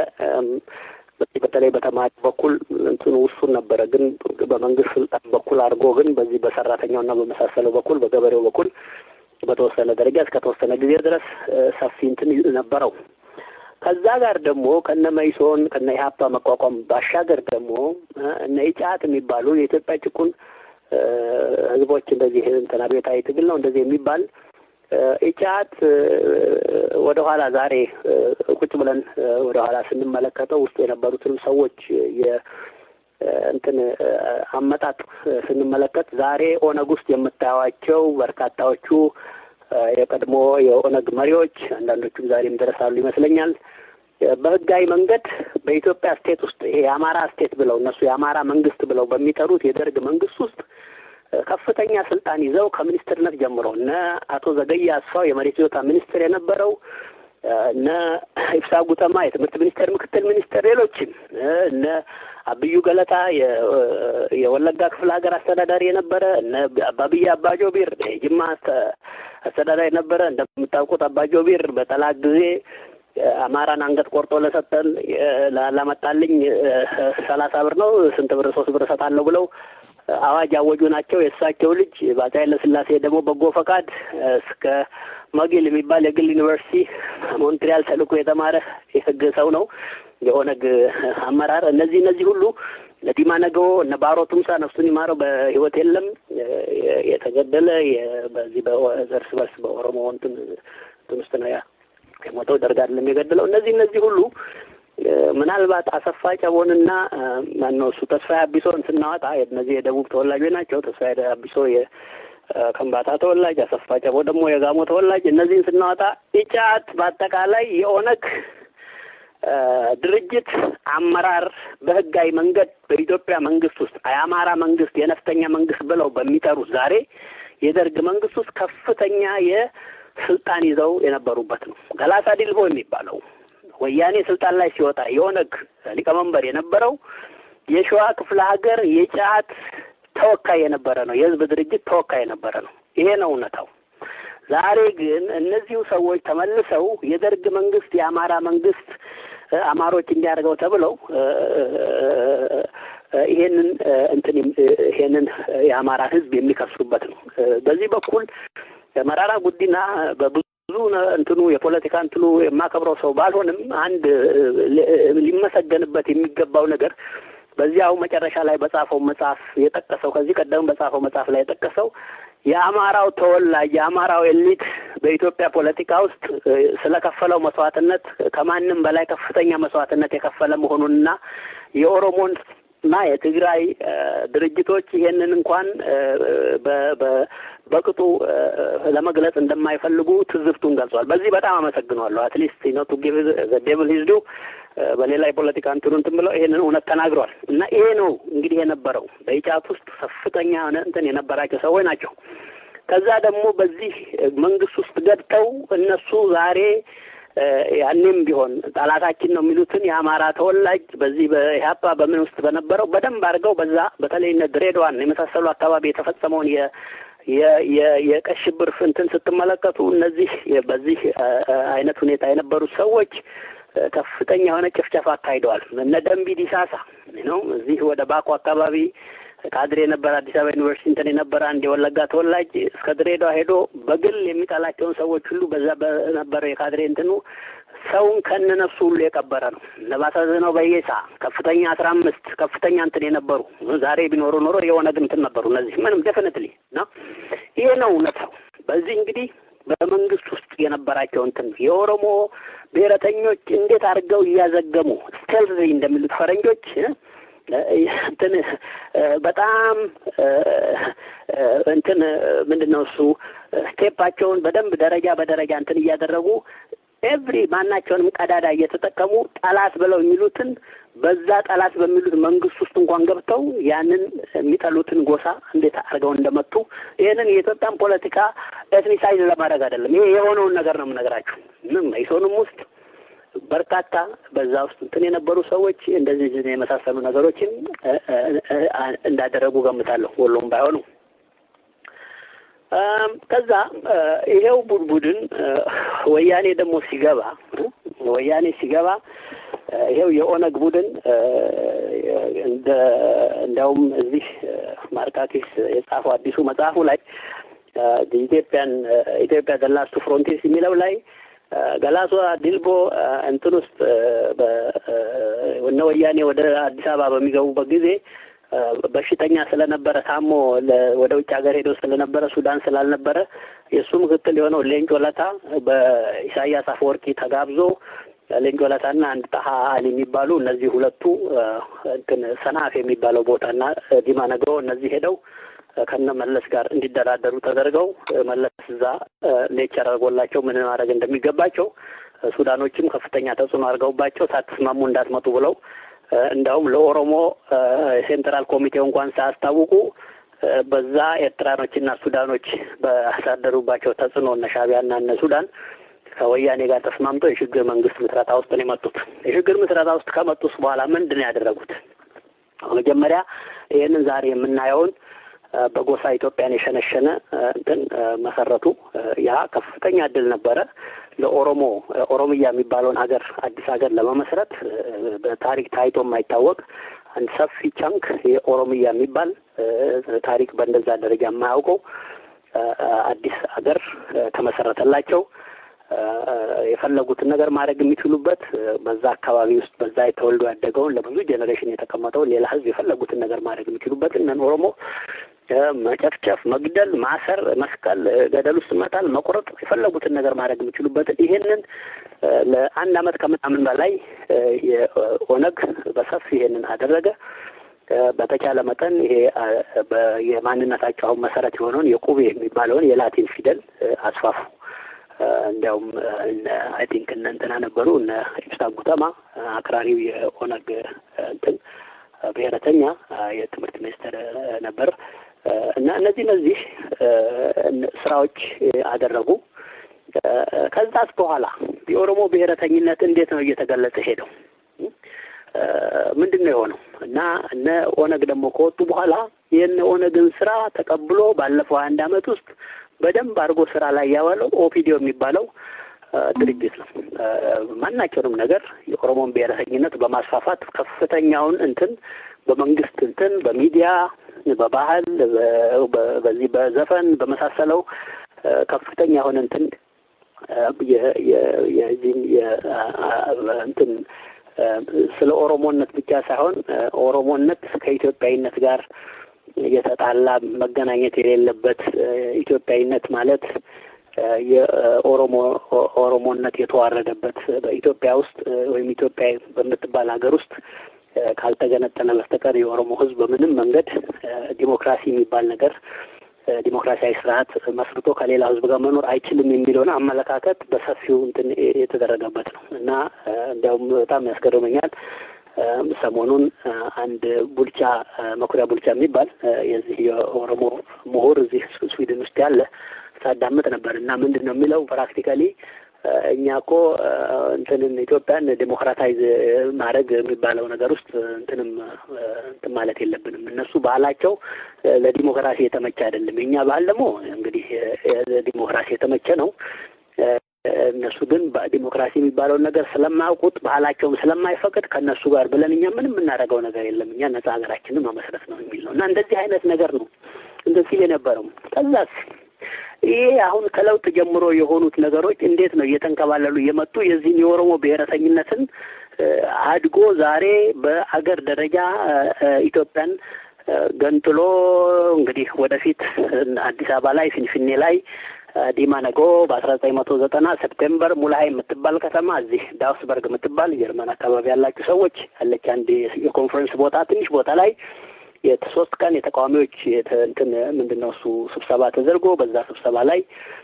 S1: በተለይ በተማሪ በኩል እንትኑ ውሱን ነበረ። ግን በመንግስት ስልጣን በኩል አድርጎ ግን በዚህ በሰራተኛውና በመሳሰለው በኩል በገበሬው በኩል በተወሰነ ደረጃ እስከ ተወሰነ ጊዜ ድረስ ሰፊ እንትን ነበረው። ከዛ ጋር ደግሞ ከነ መይሶን ከነ ኢህአፓ መቋቋም ባሻገር ደግሞ እነ ኢጫት የሚባሉ የኢትዮጵያ ጭቁን ህዝቦች እንደዚህ እንትን አብዮታዊ ትግል ነው እንደዚህ የሚባል ኢጫት ወደ ኋላ ዛሬ ቁጭ ብለን ወደ ኋላ ስንመለከተው ውስጡ የነበሩትንም ሰዎች እንትን አመጣጥ ስንመለከት ዛሬ ኦነግ ውስጥ የምታዩዋቸው በርካታዎቹ የቀድሞ የኦነግ መሪዎች አንዳንዶቹም ዛሬም ደረሳሉ ይመስለኛል። በህጋዊ መንገድ በኢትዮጵያ ስቴት ውስጥ ይሄ የአማራ ስቴት ብለው እነሱ የአማራ መንግስት ብለው በሚጠሩት የደርግ መንግስት ውስጥ ከፍተኛ ስልጣን ይዘው ከሚኒስትርነት ጀምሮ እነ አቶ ዘገየ አስፋው የመሬት ይዞታ ሚኒስትር የነበረው እነ ኢብሳ ጉተማ የትምህርት ሚኒስቴር ምክትል ሚኒስትር፣ ሌሎችም እነ አብዩ ገለታ የወለጋ ክፍለ ሀገር አስተዳዳሪ የነበረ እነ አባብያ አባጆቢር የጅማ አስተዳዳሪ የነበረ እንደምታውቁት አባጆቢር በጠላት ጊዜ አማራን አንገት ቆርጦ ለሰጠን ላመጣልኝ ሰላሳ ብር ነው ስንት ብር ሶስት ብር እሰጣለሁ ብለው አዋጅ ያወጁ ናቸው። የእሳቸው ልጅ በአፄ ኃይለ ሥላሴ ደግሞ በጎ ፈቃድ እስከ መጊል የሚባል የግል ዩኒቨርሲቲ ሞንትሪያል ተልኮ የተማረ የህግ ሰው ነው። የኦነግ አመራር እነዚህ እነዚህ ሁሉ ለዲማ ነገዎ እነ ባሮ ቱምሳ ነፍሱን ይማረው በህይወት የለም የተገደለ በዚህ በእርስ በርስ በኦሮሞ እንትን እንትን ውስጥ ነው የሞተው ደርግ አይደለም የገደለው። እነዚህ እነዚህ ሁሉ ምናልባት አሰፋ ጨቦንና ማነው እሱ ተስፋዬ አቢሶን ስናወጣ እነዚህ የደቡብ ተወላጆች ናቸው። ተስፋዬ አቢሶ የከምባታ ተወላጅ፣ አሰፋ ጨቦ ደግሞ የጋሞ ተወላጅ። እነዚህን ስናወጣ ኢጫት በአጠቃላይ የኦነግ ድርጅት አመራር በህጋዊ መንገድ በኢትዮጵያ መንግስት ውስጥ የአማራ መንግስት የነፍጠኛ መንግስት ብለው በሚጠሩት ዛሬ የደርግ መንግስት ውስጥ ከፍተኛ የስልጣን ይዘው የነበሩበት ነው። ገላሳ ዲልቦ የሚባለው ወያኔ ስልጣን ላይ ሲወጣ የኦነግ ሊቀመንበር የነበረው የሸዋ ክፍለ ሀገር የጫት ተወካይ የነበረ ነው። የህዝብ ድርጅት ተወካይ የነበረ ነው። ይሄ ነው እውነታው። ዛሬ ግን እነዚሁ ሰዎች ተመልሰው የደርግ መንግስት የአማራ መንግስት አማሮች እንዲያደርገው ተብለው ይሄንን እንትን ይሄንን የአማራ ህዝብ የሚከሱበት ነው። በዚህ በኩል መራራ ጉዲና በብዙ እንትኑ የፖለቲካ እንትኑ የማከብረው ሰው ባልሆንም አንድ ሊመሰገንበት የሚገባው ነገር በዚያው መጨረሻ ላይ በጻፈው መጽሐፍ የጠቀሰው ከዚህ ቀደም በጻፈው መጽሐፍ ላይ የጠቀሰው የአማራው ተወላጅ የአማራው ኤሊት በኢትዮጵያ ፖለቲካ ውስጥ ስለከፈለው መስዋዕትነት ከማንም በላይ ከፍተኛ መስዋዕትነት የከፈለ መሆኑንና የኦሮሞን እና የትግራይ ድርጅቶች ይሄንን እንኳን በቅጡ ለመግለጽ እንደማይፈልጉ ትዝብቱን ገልጿል። በዚህ በጣም አመሰግነዋለሁ። አትሊስት ነው ቱ ጊቭ ዘ ዴቪል ሂዝ ዱ በሌላ የፖለቲካ እንትኑ እንትን ብለው ይሄንን እውነት ተናግረዋል። እና ይሄ ነው እንግዲህ የነበረው በኢጫት ውስጥ ከፍተኛ የሆነ እንትን የነበራቸው ሰዎች ናቸው። ከዛ ደግሞ በዚህ መንግስት ውስጥ ገብተው እነሱ ዛሬ ያኔም ቢሆን ጠላታችን ነው የሚሉትን የአማራ ተወላጅ በዚህ በኢህአፓ በምን ውስጥ በነበረው በደንብ አድርገው በዛ በተለይ እነ ድሬዳዋን የመሳሰሉ አካባቢ የተፈጸመውን የቀይ ሽብር እንትን ስትመለከቱ እነዚህ በዚህ አይነት ሁኔታ የነበሩት ሰዎች ከፍተኛ የሆነ ጭፍጨፋ አካሂደዋል። እነ ደንቢ ዲሳሳ ነው እዚህ ወደ ባኮ አካባቢ ካድሬ የነበረ አዲስ አበባ ዩኒቨርሲቲ እንትን የነበረ አንድ የወለጋ ተወላጅ እስከ ድሬዳዋ ሄዶ በግል የሚጠላቸውን ሰዎች ሁሉ በዛ በነበረው የካድሬ እንትኑ ሰውን ከነ ነፍሱ ሁሉ የቀበረ ነው። ለባሳዝነው በየሳ ከፍተኛ አስራ አምስት ከፍተኛ እንትን የነበሩ ዛሬ ቢኖሩ ኖሮ የኦነግ እንትን ነበሩ። እነዚህ ምንም ዴፊኒትሊ ነው። ይሄ ነው እውነታው። በዚህ እንግዲህ በመንግስት ውስጥ የነበራቸው እንትን የኦሮሞ ብሔረተኞች እንዴት አድርገው እያዘገሙ ስቴልዚ እንደሚሉት ፈረንጆች እንትን በጣም እንትን ምንድን ነው እሱ ስቴፓቸውን በደንብ ደረጃ በደረጃ እንትን እያደረጉ ኤቭሪ ማናቸውንም ቀዳዳ እየተጠቀሙ ጠላት ብለው የሚሉትን በዛ ጠላት በሚሉት መንግስት ውስጥ እንኳን ገብተው ያንን የሚጠሉትን ጎሳ እንዴት አድርገው እንደመቱ ይህንን የኢትዮጵያን ፖለቲካ ኤትኒሳይዝ ለማድረግ አይደለም። ይሄ የሆነውን ነገር ነው የምነግራችሁ። ምንም መኢሶንም ውስጥ በርካታ በዛ ውስጥ እንትን የነበሩ ሰዎች እንደዚህ የመሳሰሉ ነገሮችን እንዳደረጉ ገምታለሁ። ወሎም ባይሆኑ ከዛ ይሄው ቡድን ወያኔ ደግሞ ሲገባ ወያኔ ሲገባ ይሄው የኦነግ ቡድን እንደ እንዲያውም እዚህ ማርካኪስ የጻፈው አዲሱ መጽሐፉ ላይ ኢትዮጵያን ኢትዮጵያ ደላስቱ ፍሮንቲርስ የሚለው ላይ ገላሷ ዲልቦ እንትን ውስጥ እነ ወያኔ ወደ አዲስ አበባ በሚገቡበት ጊዜ በሽተኛ ስለነበረ ታሞ ወደ ውጭ ሀገር ሄዶ ስለነበረ ሱዳን ስላልነበረ የእሱ ምክትል የሆነው ሌንጮ ለታ በኢሳያስ አፈወርቂ ተጋብዞ ሌንጮ ለታና አንድ ጣሀ አሊ የሚባሉ እነዚህ ሁለቱ እንትን ሰናፍ የሚባለው ቦታና ዲማ ነግሮ እነዚህ ሄደው ከነ መለስ ጋር እንዲደራደሩ ተደርገው መለስ እዛ ሌክቸር አድርጎላቸው ምን ማድረግ እንደሚገባቸው ሱዳኖችም ከፍተኛ ተጽዕኖ አድርገውባቸው ሳትስማሙ እንዳትመጡ ብለው እንዲያውም ለኦሮሞ ሴንትራል ኮሚቴው እንኳን ሳያስታውቁ በዛ ኤርትራኖችና ሱዳኖች ባሳደሩባቸው ተጽዕኖ እነ ሻዕቢያና እነ ሱዳን ከወያኔ ጋር ተስማምቶ የሽግግር መንግስት ምስረታ ውስጥ ነው የመጡት። የሽግግር ምስረታ ውስጥ ከመጡስ በኋላ ምንድን ነው ያደረጉት? መጀመሪያ ይህንን ዛሬ የምናየውን በጎሳ ኢትዮጵያን የሸነሸነ እንትን መሰረቱ። ያ ከፍተኛ እድል ነበረ ለኦሮሞ ኦሮሚያ የሚባለውን ሀገር አዲስ ሀገር ለመመስረት በታሪክ ታይቶ የማይታወቅ አንድ ሰፊ ቻንክ የኦሮሚያ የሚባል ታሪክ በእንደዛ ደረጃ የማያውቀው አዲስ ሀገር ተመሰረተላቸው። የፈለጉትን ነገር ማድረግ የሚችሉበት በዛ አካባቢ ውስጥ በዛ የተወልዶ ያደገውን ለብዙ ጄኔሬሽን የተቀመጠውን ሌላ ህዝብ የፈለጉትን ነገር ማድረግ የሚችሉበት እነን ኦሮሞ መጨፍጨፍ፣ መግደል፣ ማሰር፣ መስቀል፣ ገደል ውስጥ መጣል፣ መቁረጥ የፈለጉትን ነገር ማድረግ የሚችሉበትን ይሄንን ለአንድ አመት ከምናምን በላይ የኦነግ በሰፊ ይሄንን አደረገ። በተቻለ መጠን ይሄ የማንነታቸው አሁን መሰረት የሆነውን የቁቤ የሚባለውን የላቲን ፊደል አስፋፉ። እንዲያውም አይ ቲንክ እነ እንትና ነበሩ እነ ኢብሳ ጉተማ አክራሪው የኦነግ እንትን ብሔረተኛ የትምህርት ሚኒስትር ነበር እና እነዚህ እነዚህ ስራዎች አደረጉ። ከዛስ በኋላ የኦሮሞ ብሔረተኝነት እንዴት ነው እየተገለጸ ሄደው? ምንድን ነው የሆነው? እና እነ ኦነግ ደግሞ ከወጡ በኋላ የእነ ኦነግን ስራ ተቀብሎ ባለፈው አንድ አመት ውስጥ በደንብ አድርጎ ስራ ላይ ያዋለው ኦፒዲዮ የሚባለው ድርጅት ነው። ማናቸውንም ነገር የኦሮሞን ብሔረተኝነት በማስፋፋት ከፍተኛውን እንትን በመንግስት እንትን በሚዲያ በባህል በዚህ በዘፈን በመሳሰለው ከፍተኛ የሆነ እንትን የዚህም እንትን ስለ ኦሮሞነት ብቻ ሳይሆን ኦሮሞነት ከኢትዮጵያዊነት ጋር የተጣላ መገናኘት የሌለበት ኢትዮጵያዊነት ማለት የኦሮሞ ኦሮሞነት የተዋረደበት በኢትዮጵያ ውስጥ ወይም ኢትዮጵያ በምትባል ሀገር ውስጥ ካልተገነጠለ በስተቀር የኦሮሞ ሕዝብ በምንም መንገድ ዲሞክራሲ የሚባል ነገር ዲሞክራሲያዊ ስርዓት መስርቶ ከሌላ ሕዝብ ጋር መኖር አይችልም የሚለውን አመለካከት በሰፊው እንትን የተደረገበት ነው እና እንዲያውም በጣም ያስገርመኛል። ሰሞኑን አንድ ቡልቻ መኩሪያ ቡልቻ የሚባል የዚህ የኦሮሞ ምሁር እዚህ ስዊድን ውስጥ ያለ ሳዳምጥ ነበር እና ምንድን ነው የሚለው ፕራክቲካሊ እኛ እኮ እንትንን ኢትዮጵያን ዴሞክራታይዝ ማድረግ የሚባለው ነገር ውስጥ እንትንም እንትን ማለት የለብንም። እነሱ ባህላቸው ለዲሞክራሲ የተመቸ አይደለም። የእኛ ባህል ደግሞ እንግዲህ ለዲሞክራሲ የተመቸ ነው። እነሱ ግን ዲሞክራሲ የሚባለውን ነገር ስለማያውቁት ባህላቸውም ስለማይፈቅድ ከእነሱ ጋር ብለን እኛ ምንም የምናደርገው ነገር የለም። እኛ ነጻ ሀገራችንን መመስረት ነው የሚል ነው እና እንደዚህ አይነት ነገር ነው እንትን ሲል የነበረው ከዛስ ይሄ አሁን ከለውጥ ጀምሮ የሆኑት ነገሮች እንዴት ነው እየተንከባለሉ እየመጡ የዚህን የኦሮሞ ብሔረተኝነትን አድጎ ዛሬ በአገር ደረጃ ኢትዮጵያን ገንጥሎ እንግዲህ ወደፊት አዲስ አበባ ላይ ፊንፊኔ ላይ ዲማ ነጎ በአስራ ዘጠኝ መቶ ዘጠና ሴፕቴምበር ሙልሀይ የምትባል ከተማ እዚህ ዳውስበርግ የምትባል ጀርመን አካባቢ ያላችሁ ሰዎች ያለች አንድ የኮንፈረንስ ቦታ ትንሽ ቦታ ላይ የሶስት ቀን የተቃዋሚዎች እንትን ምንድን ነው እሱ ስብሰባ ተደርጎ በዛ ስብሰባ ላይ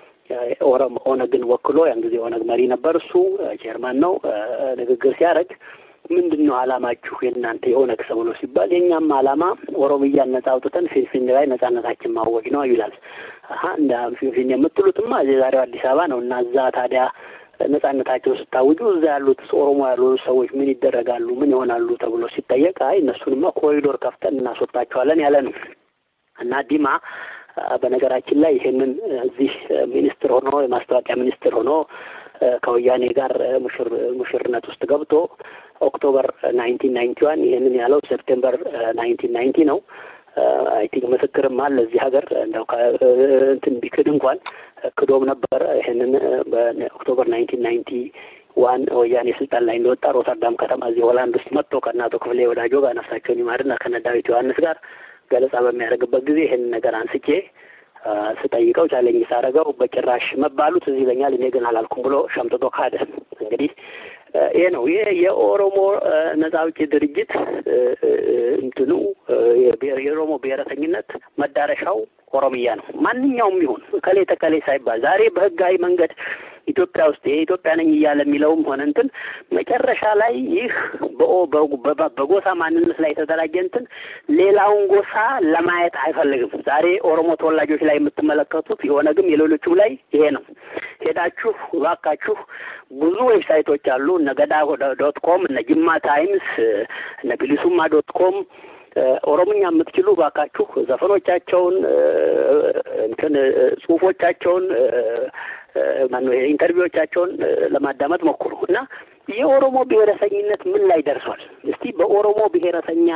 S1: ኦነግን ወክሎ ያን ጊዜ ኦነግ መሪ ነበር እሱ ቼርማን ነው ንግግር ሲያደርግ ምንድን ነው አላማችሁ የእናንተ የኦነግ ሰው ነው ሲባል የእኛም አላማ ኦሮሚያን ነጻ አውጥተን ፊንፊኔ ላይ ነጻነታችን ማወጅ ነው ይላል አሀ እንደ ፊንፊኔ የምትሉትማ የዛሬው አዲስ አበባ ነው እና እዛ ታዲያ ነጻነታቸውን ስታውጁ እዛ ያሉት ኦሮሞ ያሉ ሰዎች ምን ይደረጋሉ? ምን ይሆናሉ? ተብሎ ሲጠየቅ አይ እነሱንማ ኮሪዶር ከፍተን እናስወጣቸዋለን ያለ ነው እና ዲማ በነገራችን ላይ ይሄንን እዚህ ሚኒስትር ሆኖ የማስታወቂያ ሚኒስትር ሆኖ ከወያኔ ጋር ሙሽር ሙሽርነት ውስጥ ገብቶ ኦክቶበር ናይንቲን ናይንቲ ዋን ይህንን ያለው ሴፕቴምበር ናይንቲን ናይንቲ ነው። አይ ቲንክ ምስክርም አለ እዚህ ሀገር እንደው እንትን ቢክድ እንኳን ክዶም ነበር። ይህንን በኦክቶበር ናይንቲን ናይንቲ ዋን ወያኔ ስልጣን ላይ እንደወጣ ሮተርዳም ከተማ እዚህ ሆላንድ ውስጥ መጥቶ ከእናቶ ክፍሌ ወዳጆ ጋር ነፍሳቸውን ይማርና ከነ ዳዊት ዮሐንስ ጋር ገለጻ በሚያደርግበት ጊዜ ይህን ነገር አንስቼ ስጠይቀው ቻሌንጅ ሳደርገው በጭራሽ መባሉት እዚህ ይለኛል፣ እኔ ግን አላልኩም ብሎ ሸምጥጦ ካደ። እንግዲህ ይሄ ነው ይሄ የኦሮሞ ነጻ አውጪ ድርጅት እንትኑ የኦሮሞ ብሔረተኝነት መዳረሻው ኦሮሚያ ነው። ማንኛውም ይሁን እከሌ ተከሌ ሳይባል ዛሬ በህጋዊ መንገድ ኢትዮጵያ ውስጥ የኢትዮጵያ ነኝ እያለ የሚለውም ሆነ እንትን መጨረሻ ላይ ይህ በጎሳ ማንነት ላይ የተደራጀ እንትን ሌላውን ጎሳ ለማየት አይፈልግም። ዛሬ ኦሮሞ ተወላጆች ላይ የምትመለከቱት የኦነግም የሌሎቹም ላይ ይሄ ነው። ሄዳችሁ እባካችሁ ብዙ ዌብሳይቶች አሉ። እነ ገዳ ዶት ኮም፣ እነ ጅማ ታይምስ፣ እነ ቢሊሱማ ዶት ኮም ኦሮምኛ የምትችሉ ባካችሁ ዘፈኖቻቸውን እንትን ጽሁፎቻቸውን ማነው ኢንተርቪዎቻቸውን ለማዳመጥ ሞክሩ እና የኦሮሞ ብሔረሰኝነት ምን ላይ ደርሷል? እስቲ በኦሮሞ ብሔረሰኛ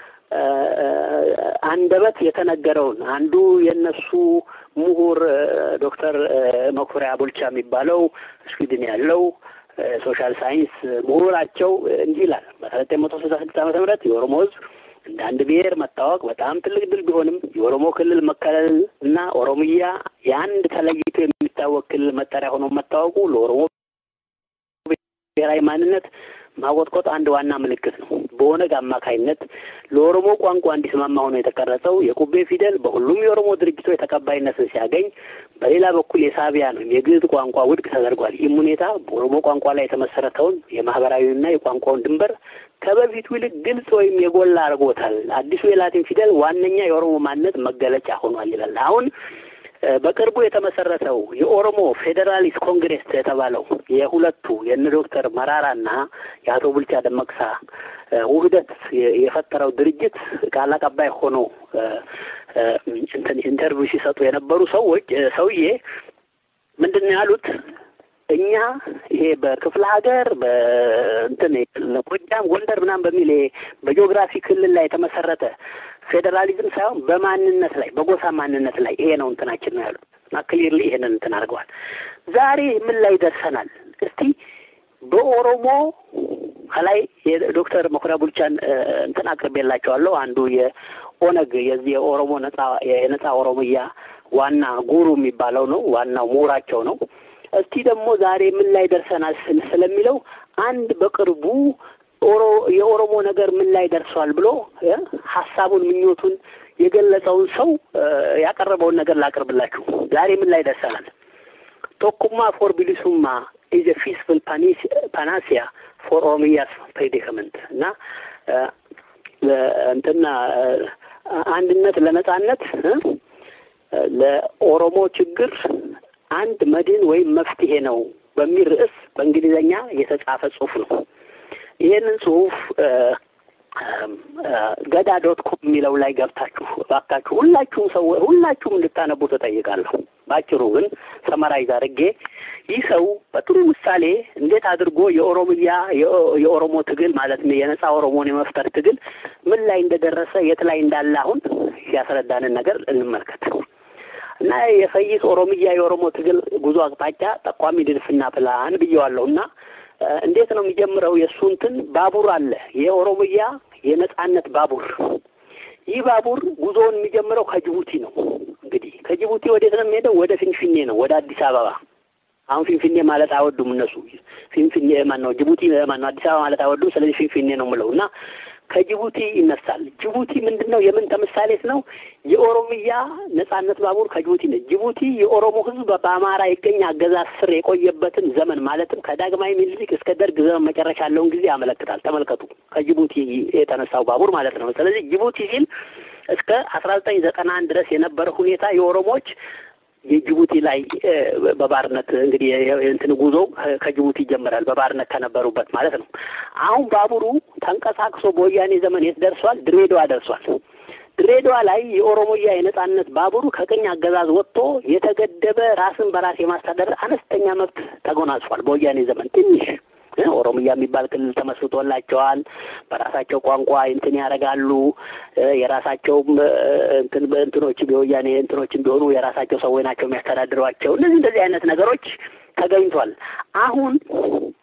S1: አንደበት የተነገረውን አንዱ የነሱ ምሁር ዶክተር መኩሪያ ቡልቻ የሚባለው ስዊድን ያለው ሶሻል ሳይንስ ምሁራቸው እንዲህ ይላል። በአስራ ዘጠኝ መቶ ስልሳ ስድስት ዓመተ ምህረት የኦሮሞ ህዝብ እንደ አንድ ብሔር መታወቅ በጣም ትልቅ ድል ቢሆንም የኦሮሞ ክልል መከለል እና ኦሮሚያ የአንድ ተለይቶ የሚታወቅ ክልል መጠሪያ ሆኖ መታወቁ ለኦሮሞ ብሔራዊ ማንነት ማቆጥቆጥ አንድ ዋና ምልክት ነው። በኦነግ አማካይነት ለኦሮሞ ቋንቋ እንዲስማማ ሆኖ የተቀረጸው የቁቤ ፊደል በሁሉም የኦሮሞ ድርጅቶች ተቀባይነትን ሲያገኝ፣ በሌላ በኩል የሳቢያን ወይም የግዕዝ ቋንቋ ውድቅ ተደርጓል። ይህም ሁኔታ በኦሮሞ ቋንቋ ላይ የተመሰረተውን የማህበራዊና የቋንቋውን ድንበር ከበፊቱ ይልቅ ግልጽ ወይም የጎላ አድርጎታል። አዲሱ የላቲን ፊደል ዋነኛ የኦሮሞ ማንነት መገለጫ ሆኗል ይላል። አሁን በቅርቡ የተመሰረተው የኦሮሞ ፌዴራሊስት ኮንግሬስ የተባለው የሁለቱ የእነ ዶክተር መራራና የአቶ ቡልቻ ደመቅሳ ውህደት የፈጠረው ድርጅት ቃል አቀባይ ሆኖ እንትን ኢንተርቪው ሲሰጡ የነበሩ ሰዎች ሰውዬ ምንድን ነው ያሉት? እኛ ይሄ በክፍለ ሀገር በእንትን ጎጃም፣ ጎንደር ምናምን በሚል በጂኦግራፊ ክልል ላይ የተመሰረተ ፌዴራሊዝም ሳይሆን በማንነት ላይ በጎሳ ማንነት ላይ ይሄ ነው እንትናችን ነው ያሉት እና ክሊርሊ ይሄንን እንትን አድርገዋል። ዛሬ ምን ላይ ደርሰናል? እስቲ በኦሮሞ ከላይ የዶክተር መኩሪያ ቡልቻን እንትን አቅርቤላቸዋለሁ። አንዱ የኦነግ የዚህ የኦሮሞ ነጻ የነጻ ኦሮሚያ ዋና ጉሩ የሚባለው ነው፣ ዋናው ምሁራቸው ነው። እስቲ ደግሞ ዛሬ ምን ላይ ደርሰናል ስለሚለው አንድ በቅርቡ ኦሮ የኦሮሞ ነገር ምን ላይ ደርሷል ብሎ ሀሳቡን ምኞቱን የገለጸውን ሰው ያቀረበውን ነገር ላቅርብላችሁ። ዛሬ ምን ላይ ደርሰናል? ቶኩማ ፎር ቢሊሱማ ኢዝ ፊስፉል ፓናሲያ ፎር ኦሮሚያስ ፕሬዲካመንት እና እንትና አንድነት ለነጻነት ለኦሮሞ ችግር አንድ መድን ወይም መፍትሄ ነው በሚል ርዕስ በእንግሊዝኛ የተጻፈ ጽሁፍ ነው። ይህንን ጽሁፍ ገዳ ዶት ኮም የሚለው ላይ ገብታችሁ እባካችሁ ሁላችሁም ሰው ሁላችሁም እንድታነቡ ተጠይቃለሁ። ባጭሩ ግን ሰመራይዝ አድርጌ ይህ ሰው በጥሩ ምሳሌ እንዴት አድርጎ የኦሮሚያ የኦሮሞ ትግል ማለት ነው የነጻ ኦሮሞን የመፍጠር ትግል ምን ላይ እንደደረሰ የት ላይ እንዳለ አሁን ያስረዳንን ነገር እንመልከት እና የፈይስ ኦሮሚያ የኦሮሞ ትግል ጉዞ አቅጣጫ ጠቋሚ ድልፍና ፕላን ብየዋለሁ እና እንዴት ነው የሚጀምረው? የእሱ እንትን ባቡር አለ የኦሮሚያ የነጻነት ባቡር። ይህ ባቡር ጉዞውን የሚጀምረው ከጅቡቲ ነው። እንግዲህ ከጅቡቲ ወዴት ነው የሚሄደው? ወደ ፊንፊኔ ነው፣ ወደ አዲስ አበባ። አሁን ፊንፊኔ ማለት አይወዱም እነሱ። ፊንፊኔ ማን ነው? ጅቡቲ ማን ነው? አዲስ አበባ ማለት አይወዱም። ስለዚህ ፊንፊኔ ነው የምለው እና ከጅቡቲ ይነሳል። ጅቡቲ ምንድን ነው? የምን ተምሳሌት ነው? የኦሮሚያ ነጻነት ባቡር ከጅቡቲ ነው። ጅቡቲ የኦሮሞ ሕዝብ በአማራ የቀኝ አገዛዝ ስር የቆየበትን ዘመን ማለትም ከዳግማዊ ምኒልክ እስከ ደርግ ዘመን መጨረሻ ያለውን ጊዜ ያመለክታል። ተመልከቱ፣ ከጅቡቲ የተነሳው ባቡር ማለት ነው። ስለዚህ ጅቡቲ ሲል እስከ አስራ ዘጠኝ ዘጠና አንድ ድረስ የነበረ ሁኔታ የኦሮሞዎች የጅቡቲ ላይ በባርነት እንግዲህ እንትን ጉዞ ከጅቡቲ ይጀምራል። በባርነት ከነበሩበት ማለት ነው። አሁን ባቡሩ ተንቀሳቅሶ በወያኔ ዘመን የት ደርሷል? ድሬዳዋ ደርሷል። ድሬዳዋ ላይ የኦሮሞያ የነጻነት ባቡሩ ከቅኝ አገዛዝ ወጥቶ የተገደበ ራስን በራስ የማስተዳደር አነስተኛ መብት ተጎናጽፏል። በወያኔ ዘመን ትንሽ ኦሮሚያ የሚባል ክልል ተመስርቶላቸዋል። በራሳቸው ቋንቋ እንትን ያደርጋሉ። የራሳቸውም እንትን እንትኖች የወያኔ እንትኖችም ቢሆኑ የራሳቸው ሰዎች ናቸው የሚያስተዳድሯቸው። እነዚህ እንደዚህ አይነት ነገሮች ተገኝቷል። አሁን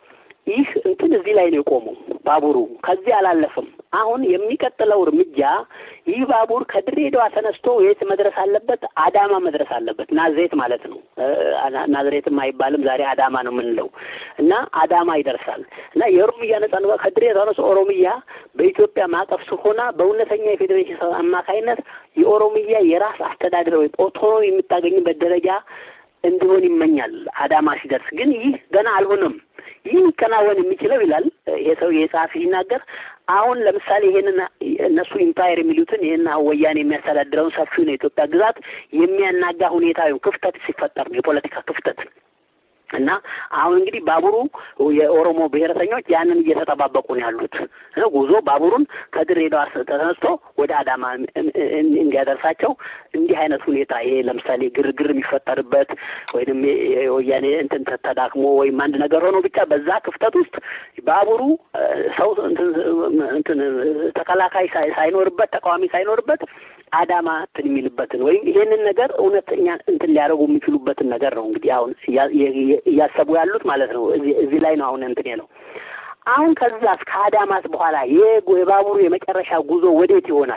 S1: ይህ እንትን እዚህ ላይ ነው የቆመው ባቡሩ ከዚህ አላለፍም። አሁን የሚቀጥለው እርምጃ ይህ ባቡር ከድሬዳዋ ተነስቶ የት መድረስ አለበት? አዳማ መድረስ አለበት። ናዝሬት ማለት ነው። ናዝሬትም አይባልም ዛሬ አዳማ ነው የምንለው እና አዳማ ይደርሳል እና የኦሮሚያ ነጻ ከድሬዳዋ ተነስቶ ኦሮሚያ በኢትዮጵያ ማዕቀፍ ስር ሆና በእውነተኛ የፌዴሬሽን አማካይነት የኦሮሚያ የራስ አስተዳደር ወይም ኦቶኖሚ የምታገኝበት ደረጃ እንዲሆን ይመኛል። አዳማ ሲደርስ ግን ይህ ገና አልሆነም። ይህ ሊከናወን የሚችለው ይላል ይሄ ሰው የጸሐፊ ሲናገር አሁን ለምሳሌ ይሄንን እነሱ ኢምፓየር የሚሉትን ይህን ወያኔ የሚያስተዳድረውን ሰፊውን የኢትዮጵያ ግዛት የሚያናጋ ሁኔታ ወይም ክፍተት ሲፈጠር ነው የፖለቲካ ክፍተት እና አሁን እንግዲህ ባቡሩ የኦሮሞ ብሔረተኞች ያንን እየተጠባበቁ ነው ያሉት። ጉዞ ባቡሩን ከድሬዳዋ ተነስቶ ወደ አዳማ እንዲያደርሳቸው እንዲህ አይነት ሁኔታ ይሄ ለምሳሌ ግርግር የሚፈጠርበት ወይንም የወያኔ እንትን ተዳክሞ ወይም አንድ ነገር ሆኖ ብቻ በዛ ክፍተት ውስጥ ባቡሩ ሰው እንትን ተከላካይ ሳይኖርበት ተቃዋሚ ሳይኖርበት አዳማ እንትን የሚልበትን ወይም ይሄንን ነገር እውነተኛ እንትን ሊያደርጉ የሚችሉበትን ነገር ነው እንግዲህ አሁን እያሰቡ ያሉት ማለት ነው። እዚህ ላይ ነው አሁን እንትን ነው። አሁን ከዛስ ከአዳማስ በኋላ የባቡሩ የመጨረሻ ጉዞ ወዴት ይሆናል?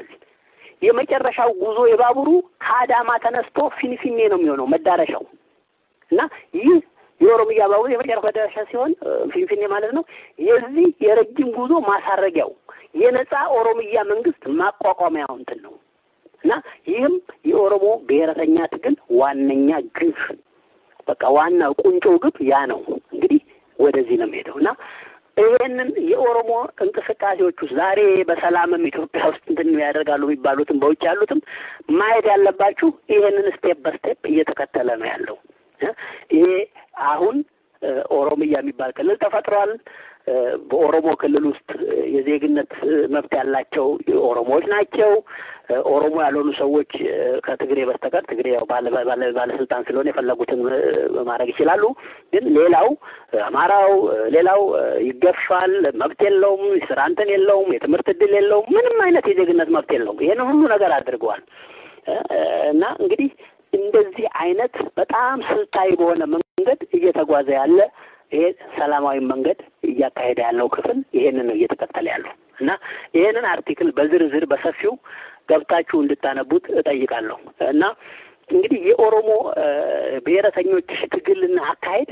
S1: የመጨረሻው ጉዞ የባቡሩ ከአዳማ ተነስቶ ፊንፊኔ ነው የሚሆነው መዳረሻው እና ይህ የኦሮሚያ ባቡር የመጨረሻ መዳረሻ ሲሆን ፊንፊኔ ማለት ነው። የዚህ የረጅም ጉዞ ማሳረጊያው የነጻ ኦሮሚያ መንግስት ማቋቋሚያው እንትን ነው እና ይህም የኦሮሞ ብሔረተኛ ትግል ዋነኛ ግብ በቃ ዋናው ቁንጮ ግብ ያ ነው። እንግዲህ ወደዚህ ነው የሚሄደው እና ይሄንን የኦሮሞ እንቅስቃሴዎች ውስጥ ዛሬ በሰላምም ኢትዮጵያ ውስጥ እንትን ያደርጋሉ የሚባሉትም በውጭ ያሉትም ማየት ያለባችሁ ይሄንን ስቴፕ በስቴፕ እየተከተለ ነው ያለው። ይሄ አሁን ኦሮሚያ የሚባል ክልል ተፈጥሯል። በኦሮሞ ክልል ውስጥ የዜግነት መብት ያላቸው ኦሮሞዎች ናቸው። ኦሮሞ ያልሆኑ ሰዎች ከትግሬ በስተቀር ትግሬ ያው ባለስልጣን ስለሆነ የፈለጉትን ማድረግ ይችላሉ። ግን ሌላው አማራው፣ ሌላው ይገፋል፣ መብት የለውም፣ ስራ እንትን የለውም፣ የትምህርት እድል የለውም፣ ምንም አይነት የዜግነት መብት የለውም። ይሄን ሁሉ ነገር አድርገዋል እና እንግዲህ እንደዚህ አይነት በጣም ስልታዊ በሆነ መንገድ እየተጓዘ ያለ ይሄ ሰላማዊ መንገድ እያካሄደ ያለው ክፍል ይሄንን ነው እየተከተለ ያለው እና ይሄንን አርቲክል በዝርዝር በሰፊው ገብታችሁ እንድታነቡት እጠይቃለሁ እና እንግዲህ የኦሮሞ ብሔረተኞች ትግልና አካሄድ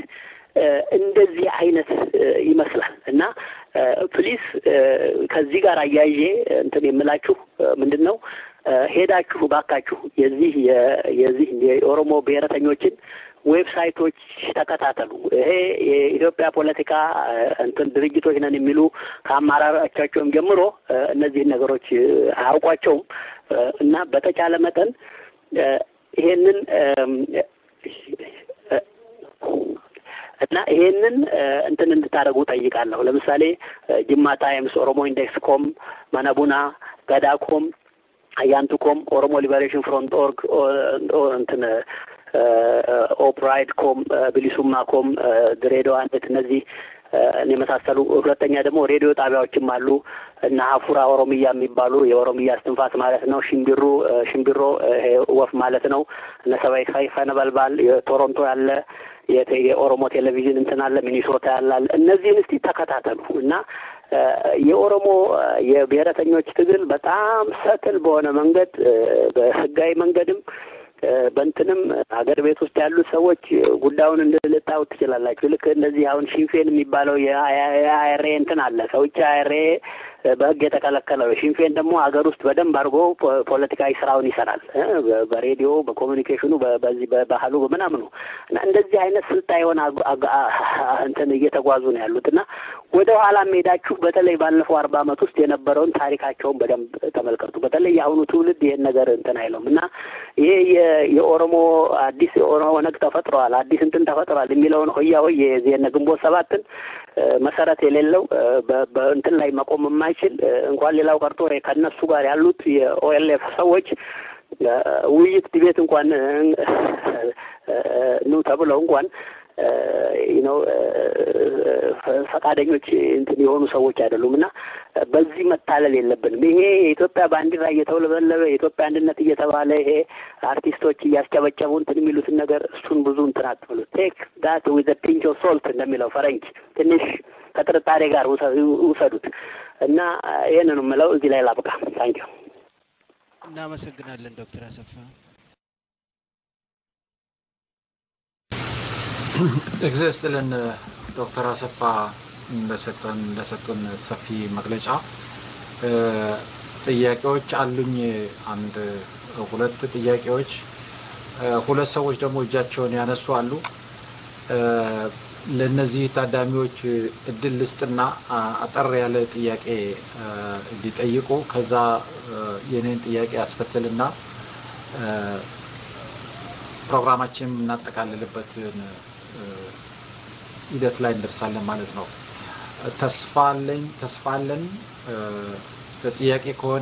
S1: እንደዚህ አይነት ይመስላል እና ፕሊስ ከዚህ ጋር አያይዤ እንትን የምላችሁ ምንድን ነው ሄዳችሁ ባካችሁ የዚህ የዚህ የኦሮሞ ብሔረተኞችን ዌብሳይቶች ተከታተሉ። ይሄ የኢትዮጵያ ፖለቲካ እንትን ድርጅቶች ነን የሚሉ ከአመራሮቻቸውም ጀምሮ እነዚህን ነገሮች አያውቋቸውም እና በተቻለ መጠን ይሄንን እና ይሄንን እንትን እንድታደርጉ ጠይቃለሁ። ለምሳሌ ጅማ ታይምስ፣ ኦሮሞ ኢንዴክስ ኮም፣ መነቡና፣ ገዳ ኮም፣ አያንቱ ኮም፣ ኦሮሞ ሊበሬሽን ፍሮንት ኦርግ እንትን ኦፕራይድ ኮም፣ ብሊሱማ ኮም፣ ድሬዳዋ ኔት እነዚህ የመሳሰሉ ሁለተኛ ደግሞ ሬዲዮ ጣቢያዎችም አሉ እና ሀፉራ ኦሮሚያ የሚባሉ የኦሮሚያ እስትንፋስ ማለት ነው። ሽምቢሩ ሽምቢሮ ወፍ ማለት ነው። እነ ሰባይ ሰይፈ ነበልባል የቶሮንቶ ያለ የኦሮሞ ቴሌቪዥን እንትን አለ፣ ሚኒሶታ ያላል። እነዚህን እስቲ ተከታተሉ እና የኦሮሞ የብሔረተኞች ትግል በጣም ሰትል በሆነ መንገድ በህጋዊ መንገድም በእንትንም ሀገር ቤት ውስጥ ያሉት ሰዎች ጉዳዩን ልታዩት ትችላላችሁ። ልክ እንደዚህ አሁን ሺንፌን የሚባለው የአይሬ እንትን አለ ከውጭ አይሬ በህግ የተከለከለው ሽንፌን ደግሞ ሀገር ውስጥ በደንብ አድርጎ ፖለቲካዊ ስራውን ይሰራል። በሬዲዮ በኮሚኒኬሽኑ፣ በዚህ በባህሉ በምናምኑ እና እንደዚህ አይነት ስልጣ የሆነ እንትን እየተጓዙ ነው ያሉት እና ወደ ኋላ ሄዳችሁ በተለይ ባለፈው አርባ ዓመት ውስጥ የነበረውን ታሪካቸውን በደንብ ተመልከቱ። በተለይ የአሁኑ ትውልድ ይሄን ነገር እንትን አይለውም እና ይሄ የኦሮሞ አዲስ ኦነግ ተፈጥረዋል፣ አዲስ እንትን ተፈጥረዋል የሚለውን ሆያ ሆይ የዜነ ግንቦት ሰባትን መሰረት የሌለው በእንትን ላይ መቆም የማይችል እንኳን ሌላው ቀርቶ ከእነሱ ጋር ያሉት የኦኤልኤፍ ሰዎች ውይይት ዲቤት እንኳን ኑ ተብለው እንኳን ነው ፈቃደኞች እንትን የሆኑ ሰዎች አይደሉም እና በዚህ መታለል የለብንም። ይሄ የኢትዮጵያ ባንዲራ እየተውለበለበ የኢትዮጵያ አንድነት እየተባለ ይሄ አርቲስቶች እያስጨበጨቡ እንትን የሚሉትን ነገር እሱን ብዙ እንትን አትብሉ። ቴክ ዳት ዊዝ ፒንች ኦፍ ሶልት እንደሚለው ፈረንጅ ትንሽ ከጥርጣሬ ጋር ውሰዱት እና ይህንን የምለው እዚህ ላይ ላብቃ። ታንኪዩ።
S4: እናመሰግናለን ዶክተር አሰፋ።
S3: እግዚአብሔር ይስጥልን ዶክተር አሰፋ እንደሰጠን እንደሰጡን ሰፊ መግለጫ። ጥያቄዎች አሉኝ። አንድ ሁለት ጥያቄዎች፣ ሁለት ሰዎች ደግሞ እጃቸውን ያነሱ አሉ። ለእነዚህ ታዳሚዎች እድል ልስጥና አጠር ያለ ጥያቄ እንዲጠይቁ ከዛ የኔን ጥያቄ ያስከትልና ፕሮግራማችን የምናጠቃልልበትን ሂደት ላይ እንደርሳለን ማለት ነው። ተስፋ አለኝ ተስፋ አለን ጥያቄ ከሆነ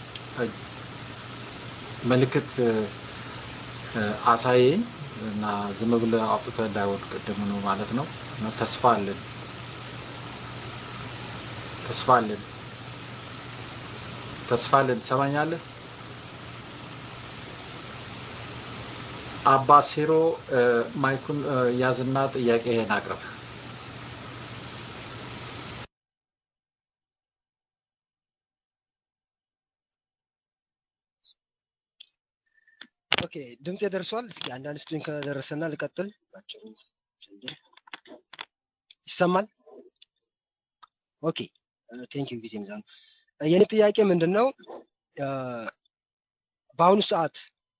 S3: ምልክት አሳየኝ እና ዝም ብለህ አውጥተህ እንዳይወድቅ ቅድም ነው ማለት ነው። ተስፋ አለን ተስፋ አለን ተስፋ አለን ትሰማኛለህ? አባ ሴሮ ማይኩን ያዝና ጥያቄህን አቅርብ።
S6: ኦኬ ድምጼ ደርሷል። እስኪ አንዳንድ ስቱኝ ከደረሰና ልቀጥል። ባጭሩ ይሰማል? ኦኬ ቴንክ ዩ ጊዜ ሚዛኑ። የኔ ጥያቄ ምንድን ነው? በአሁኑ ሰዓት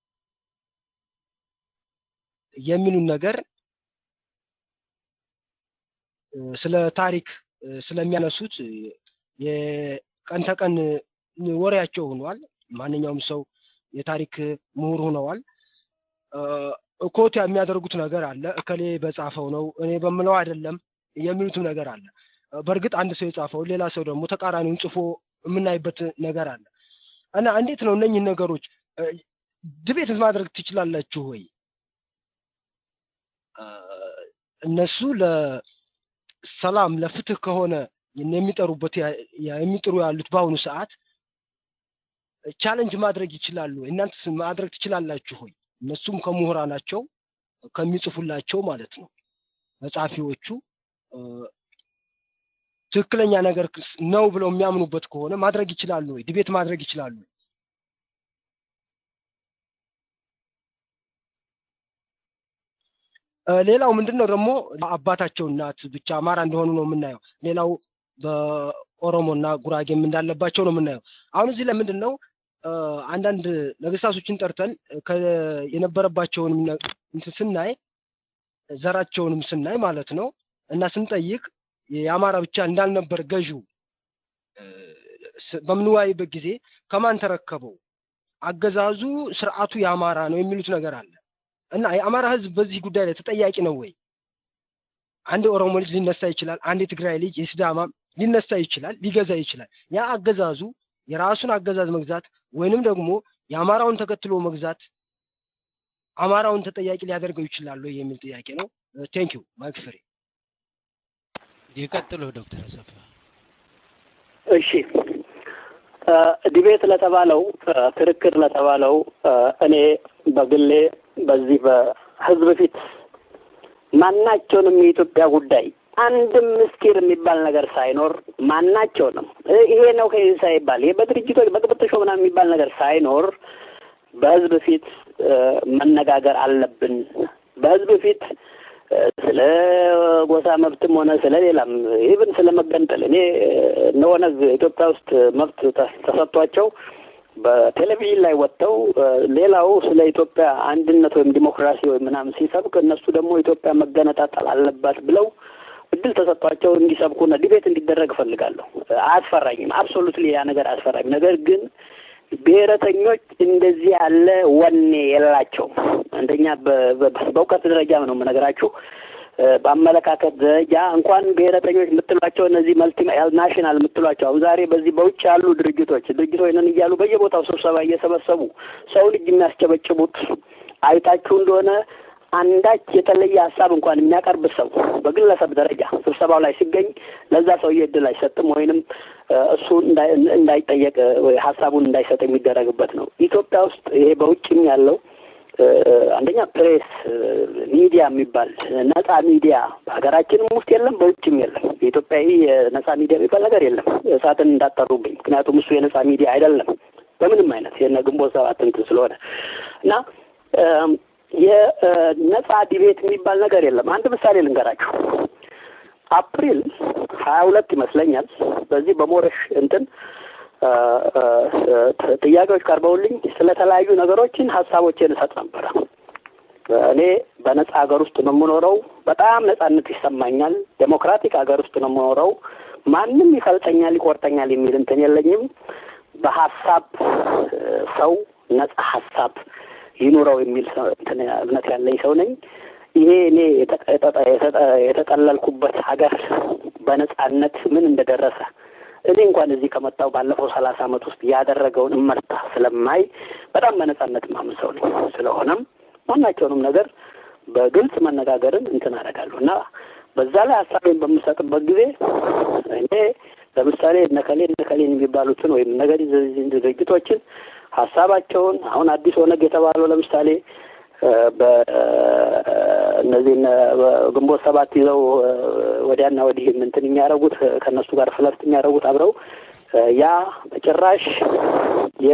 S6: የሚሉን ነገር ስለ ታሪክ ስለሚያነሱት የቀን ተቀን ወሬያቸው ሆኗል። ማንኛውም ሰው የታሪክ ምሁር ሆነዋል። ኮት የሚያደርጉት ነገር አለ። እከሌ በጻፈው ነው እኔ በምለው አይደለም የሚሉትም ነገር አለ። በእርግጥ አንድ ሰው የጻፈውን ሌላ ሰው ደግሞ ተቃራኒውን ጽፎ የምናይበት ነገር አለ እና እንዴት ነው እነኝህ ነገሮች ድቤት ማድረግ ትችላላችሁ ወይ? እነሱ ለሰላም ለፍትህ ከሆነ የሚጠሩበት የሚጥሩ ያሉት በአሁኑ ሰዓት ቻለንጅ ማድረግ ይችላሉ። እናንተስ ማድረግ ትችላላችሁ ሆይ? እነሱም ከምሁራናቸው ከሚጽፉላቸው ማለት ነው መጻፊዎቹ ትክክለኛ ነገር ነው ብለው የሚያምኑበት ከሆነ ማድረግ ይችላሉ ወይ? ዲቤት ማድረግ ይችላሉ ወይ? ሌላው ምንድን ነው ደግሞ አባታቸው እናት ብቻ አማራ እንደሆኑ ነው የምናየው። ሌላው በኦሮሞና ጉራጌም እንዳለባቸው ነው የምናየው። አሁን እዚህ ላይ ምንድን ነው አንዳንድ ነገስታቶችን ጠርተን የነበረባቸውን እንትን ስናይ ዘራቸውንም ስናይ ማለት ነው እና ስንጠይቅ የአማራ ብቻ እንዳልነበር ገዢው በምንወያይበት ጊዜ ከማን ተረከበው አገዛዙ ስርዓቱ የአማራ ነው የሚሉት ነገር አለ እና የአማራ ህዝብ በዚህ ጉዳይ ላይ ተጠያቂ ነው ወይ? አንድ የኦሮሞ ልጅ ሊነሳ ይችላል። አንድ የትግራይ ልጅ የሲዳማ ሊነሳ ይችላል፣ ሊገዛ ይችላል። ያ አገዛዙ የራሱን አገዛዝ መግዛት ወይንም ደግሞ የአማራውን ተከትሎ መግዛት አማራውን ተጠያቂ ሊያደርገው ይችላሉ የሚል ጥያቄ ነው። ቴንክ ዩ ማይክ ፍሬ።
S4: ይቀጥሉ ዶክተር አሰፋ።
S1: እሺ ዲቤት ለተባለው ክርክር ለተባለው እኔ በግሌ በዚህ በህዝብ ፊት ማናቸውንም የኢትዮጵያ ጉዳይ አንድም ምስጢር የሚባል ነገር ሳይኖር ማናቸውንም ይሄ ነው ከዚህ ሳይባል ይሄ በድርጅቶች በቅብጥሾ ምናምን የሚባል ነገር ሳይኖር በህዝብ ፊት መነጋገር አለብን። በህዝብ ፊት ስለ ጎሳ መብትም ሆነ ስለ ሌላም ኢቭን ስለ መገንጠል እኔ እነ ኦነግ ኢትዮጵያ ውስጥ መብት ተሰጥቷቸው በቴሌቪዥን ላይ ወጥተው ሌላው ስለ ኢትዮጵያ አንድነት ወይም ዲሞክራሲ ወይም ምናምን ሲሰብክ እነሱ ደግሞ ኢትዮጵያ መገነጣጠል አለባት ብለው እድል ተሰጥቷቸው እንዲሰብኩና ዲቤት እንዲደረግ እፈልጋለሁ። አያስፈራኝም። አብሶሉትሊ ያ ነገር አያስፈራኝም። ነገር ግን ብሔረተኞች እንደዚህ ያለ ወኔ የላቸውም። አንደኛ በእውቀት ደረጃ ነው የምነግራችሁ። በአመለካከት ደረጃ እንኳን ብሔረተኞች የምትሏቸው እነዚህ መልቲ ናሽናል የምትሏቸው አሁን ዛሬ በዚህ በውጭ ያሉ ድርጅቶች ድርጅቶች ነን እያሉ በየቦታው ስብሰባ እየሰበሰቡ ሰው ልጅ የሚያስጨበጭቡት አይታችሁ እንደሆነ አንዳች የተለየ ሀሳብ እንኳን የሚያቀርብ ሰው በግለሰብ ደረጃ ስብሰባው ላይ ሲገኝ ለዛ ሰውዬ እድል አይሰጥም ወይንም እሱ እንዳይጠየቅ ወይ ሀሳቡን እንዳይሰጥ የሚደረግበት ነው። ኢትዮጵያ ውስጥ ይሄ በውጭም ያለው አንደኛ ፕሬስ ሚዲያ የሚባል ነጻ ሚዲያ በሀገራችንም ውስጥ የለም፣ በውጭም የለም። የኢትዮጵያዊ የነጻ ሚዲያ የሚባል ነገር የለም። እሳትን እንዳጠሩብኝ፣ ምክንያቱም እሱ የነጻ ሚዲያ አይደለም በምንም አይነት የነ ግንቦት ሰባት እንትን ስለሆነ እና የነጻ ዲቤት የሚባል ነገር የለም። አንድ ምሳሌ ልንገራችሁ። አፕሪል ሀያ ሁለት ይመስለኛል በዚህ በሞረሽ እንትን ጥያቄዎች ቀርበውልኝ ስለተለያዩ ነገሮችን ሀሳቦቼን እሰጥ ነበረ። እኔ በነጻ ሀገር ውስጥ ነው የምኖረው። በጣም ነጻነት ይሰማኛል። ዴሞክራቲክ ሀገር ውስጥ ነው የምኖረው። ማንም ይፈልጠኛል፣ ይቆርጠኛል የሚል እንትን የለኝም። በሀሳብ ሰው ነጻ ሀሳብ ይኑረው የሚል እንትን እምነት ያለኝ ሰው ነኝ። ይሄ እኔ የተጠለልኩበት ሀገር በነጻነት ምን እንደደረሰ እኔ እንኳን እዚህ ከመጣው ባለፈው ሰላሳ ዓመት ውስጥ ያደረገውን እመርታ ስለማይ በጣም በነጻነት ማምን ሰው ነኝ። ስለሆነም ማናቸውንም ነገር በግልጽ መነጋገርን እንትን አደርጋለሁ እና በዛ ላይ ሀሳቤን በምሰጥበት ጊዜ እኔ ለምሳሌ እነከሌ እነከሌን የሚባሉትን ወይም ነገድ ድርጅቶችን ሀሳባቸውን አሁን አዲስ ኦነግ የተባለው ለምሳሌ በእነዚህ ግንቦት ሰባት ይዘው ወዲያና ወዲህ እንትን የሚያደርጉት ከእነሱ ጋር ፍለርት የሚያደርጉት አብረው ያ በጭራሽ የ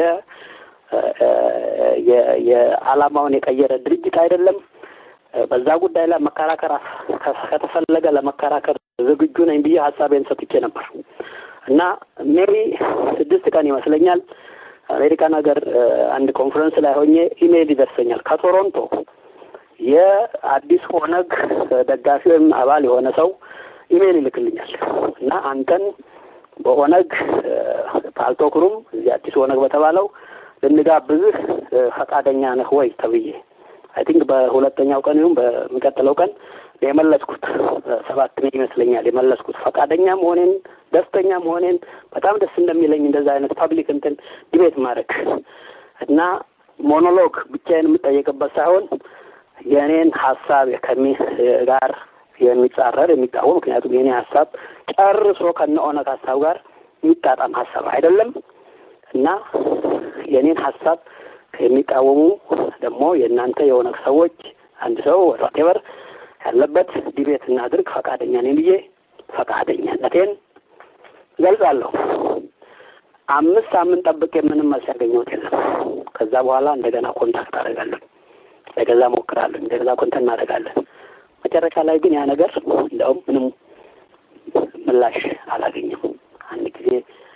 S1: የዓላማውን የቀየረ ድርጅት አይደለም። በዛ ጉዳይ ላይ መከራከር ከተፈለገ ለመከራከር ዝግጁ ነኝ ብዬ ሀሳቤን ሰጥቼ ነበር እና ሜቢ ስድስት ቀን ይመስለኛል አሜሪካን ሀገር አንድ ኮንፈረንስ ላይ ሆኜ ኢሜይል ይደርሰኛል ከቶሮንቶ የአዲስ ኦነግ ደጋፊ ወይም አባል የሆነ ሰው ኢሜይል ይልክልኛል እና አንተን በኦነግ ፓልቶክሩም እዚህ አዲስ ኦነግ በተባለው ልንጋብዝህ ፈቃደኛ ነህ ወይ ተብዬ አይ ቲንክ በሁለተኛው ቀን ይሁን በሚቀጥለው ቀን የመለስኩት ሰባት ነኝ ይመስለኛል የመለስኩት ፈቃደኛ መሆኔን ደስተኛ መሆኔን በጣም ደስ እንደሚለኝ እንደዛ አይነት ፐብሊክ እንትን ዲቤት ማድረግ እና ሞኖሎግ ብቻዬን የምጠየቅበት ሳይሆን የእኔን ሀሳብ ከሚ ጋር የሚጻረር የሚቃወም ምክንያቱም የእኔ ሀሳብ ጨርሶ ከነ ኦነግ ሀሳብ ጋር የሚጣጣም ሀሳብ አይደለም እና የእኔን ሀሳብ የሚቃወሙ ደግሞ የእናንተ የኦነግ ሰዎች አንድ ሰው ዋቴቨር ያለበት ዲቤት እናድርግ ፈቃደኛ ነኝ ብዬ ፈቃደኛነቴን ገልጻለሁ። አምስት ሳምንት ጠብቄ ምንም መልስ ያገኘሁት የለም። ከዛ በኋላ እንደገና ኮንታክት አደርጋለሁ፣ እንደገዛ ሞክራለሁ፣ እንደገዛ ኮንታክት እናደርጋለን። መጨረሻ ላይ ግን ያ ነገር እንደውም ምንም ምላሽ አላገኘም። አንድ ጊዜ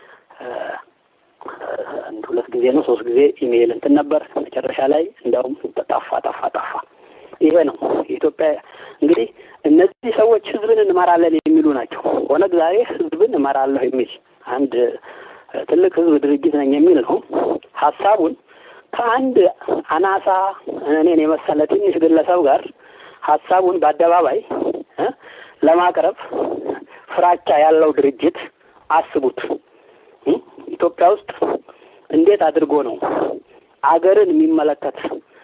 S1: አንድ ሁለት ጊዜ ነው ሶስት ጊዜ ኢሜይል እንትን ነበር። መጨረሻ ላይ እንደውም ጠፋ ጠፋ ጠፋ። ይሄ ነው የኢትዮጵያ እንግዲህ እነዚህ ሰዎች ህዝብን እንመራለን የሚሉ ናቸው። ኦነግ ዛሬ ህዝብን እመራለሁ የሚል አንድ ትልቅ ህዝብ ድርጅት ነኝ የሚል ነው። ሀሳቡን ከአንድ አናሳ እኔን የመሰለ ትንሽ ግለሰብ ጋር ሀሳቡን በአደባባይ ለማቅረብ ፍራቻ ያለው ድርጅት አስቡት። ኢትዮጵያ ውስጥ እንዴት አድርጎ ነው አገርን የሚመለከት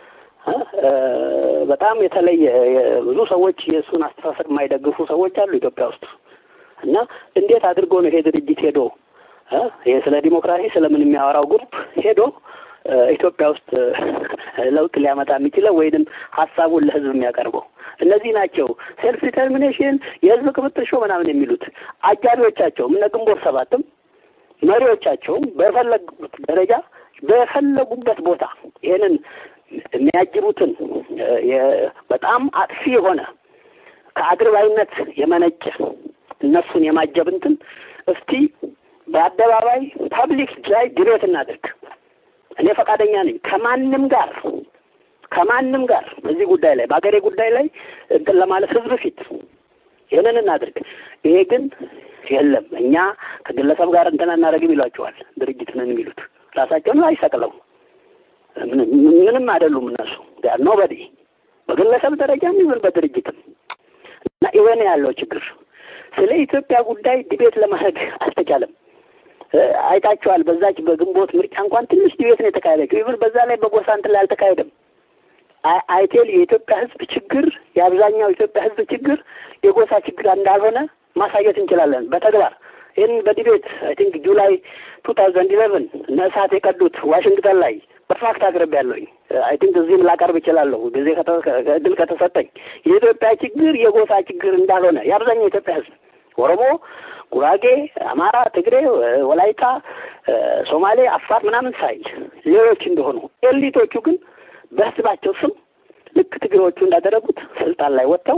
S1: በጣም የተለየ ብዙ ሰዎች የእሱን አስተሳሰብ የማይደግፉ ሰዎች አሉ ኢትዮጵያ ውስጥ እና እንዴት አድርጎ ነው ይሄ ድርጅት ሄዶ ይሄ ስለ ዲሞክራሲ ስለምን የሚያወራው ግሩፕ ሄዶ ኢትዮጵያ ውስጥ ለውጥ ሊያመጣ የሚችለው ወይንም ሀሳቡን ለህዝብ የሚያቀርበው እነዚህ ናቸው። ሴልፍ ዲተርሚኔሽን የህዝብ ቅብጥር ሾ ምናምን የሚሉት አጃቢዎቻቸውም እነ ግንቦት ሰባትም መሪዎቻቸውም በፈለጉት ደረጃ በፈለጉበት ቦታ ይሄንን የሚያጅቡትን በጣም አጥፊ የሆነ ከአድርባይነት የመነጨ እነሱን የማጀብ እንትን እስቲ በአደባባይ ፐብሊክ ላይ ዲቤት እናድርግ። እኔ ፈቃደኛ ነኝ ከማንም ጋር ከማንም ጋር በዚህ ጉዳይ ላይ በሀገሬ ጉዳይ ላይ እንትን ለማለት ህዝብ ፊት ይህንን እናድርግ። ይሄ ግን የለም እኛ ከግለሰብ ጋር እንትን አናደርግም ይሏቸዋል። ድርጅት ነን የሚሉት ራሳቸውን አይሰቅለው ምንም አይደሉም እነሱ ኖበዲ በግለሰብ ደረጃም ይሁን በድርጅትም እና ይሄ ያለው ችግር። ስለ ኢትዮጵያ ጉዳይ ዲቤት ለማድረግ አልተቻለም። አይታችኋል። በዛች በግንቦት ምርጫ እንኳን ትንሽ ዲቤት ነው የተካሄደችው። ይሁን በዛ ላይ በጎሳ እንትን ላይ አልተካሄደም። አይቴል የኢትዮጵያ ሕዝብ ችግር የአብዛኛው የኢትዮጵያ ሕዝብ ችግር የጎሳ ችግር እንዳልሆነ ማሳየት እንችላለን በተግባር ይህን በዲቤት አይ ቲንክ ጁላይ ቱ ታውዘንድ ኢሌቨን እነ እሳት የቀዱት ዋሽንግተን ላይ በፋክት አቅርቤ ያለሁኝ አይ ቲንክ እዚህም ላቀርብ እችላለሁ ጊዜ እድል ከተሰጠኝ የኢትዮጵያ ችግር የጎሳ ችግር እንዳልሆነ የአብዛኛው የኢትዮጵያ ሕዝብ ኦሮሞ፣ ጉራጌ፣ አማራ፣ ትግሬ፣ ወላይታ፣ ሶማሌ፣ አፋር ምናምን ሳይል ሌሎች እንደሆኑ ኤሊቶቹ ግን በህዝባቸው ስም ልክ ትግሬዎቹ እንዳደረጉት ስልጣን ላይ ወጥተው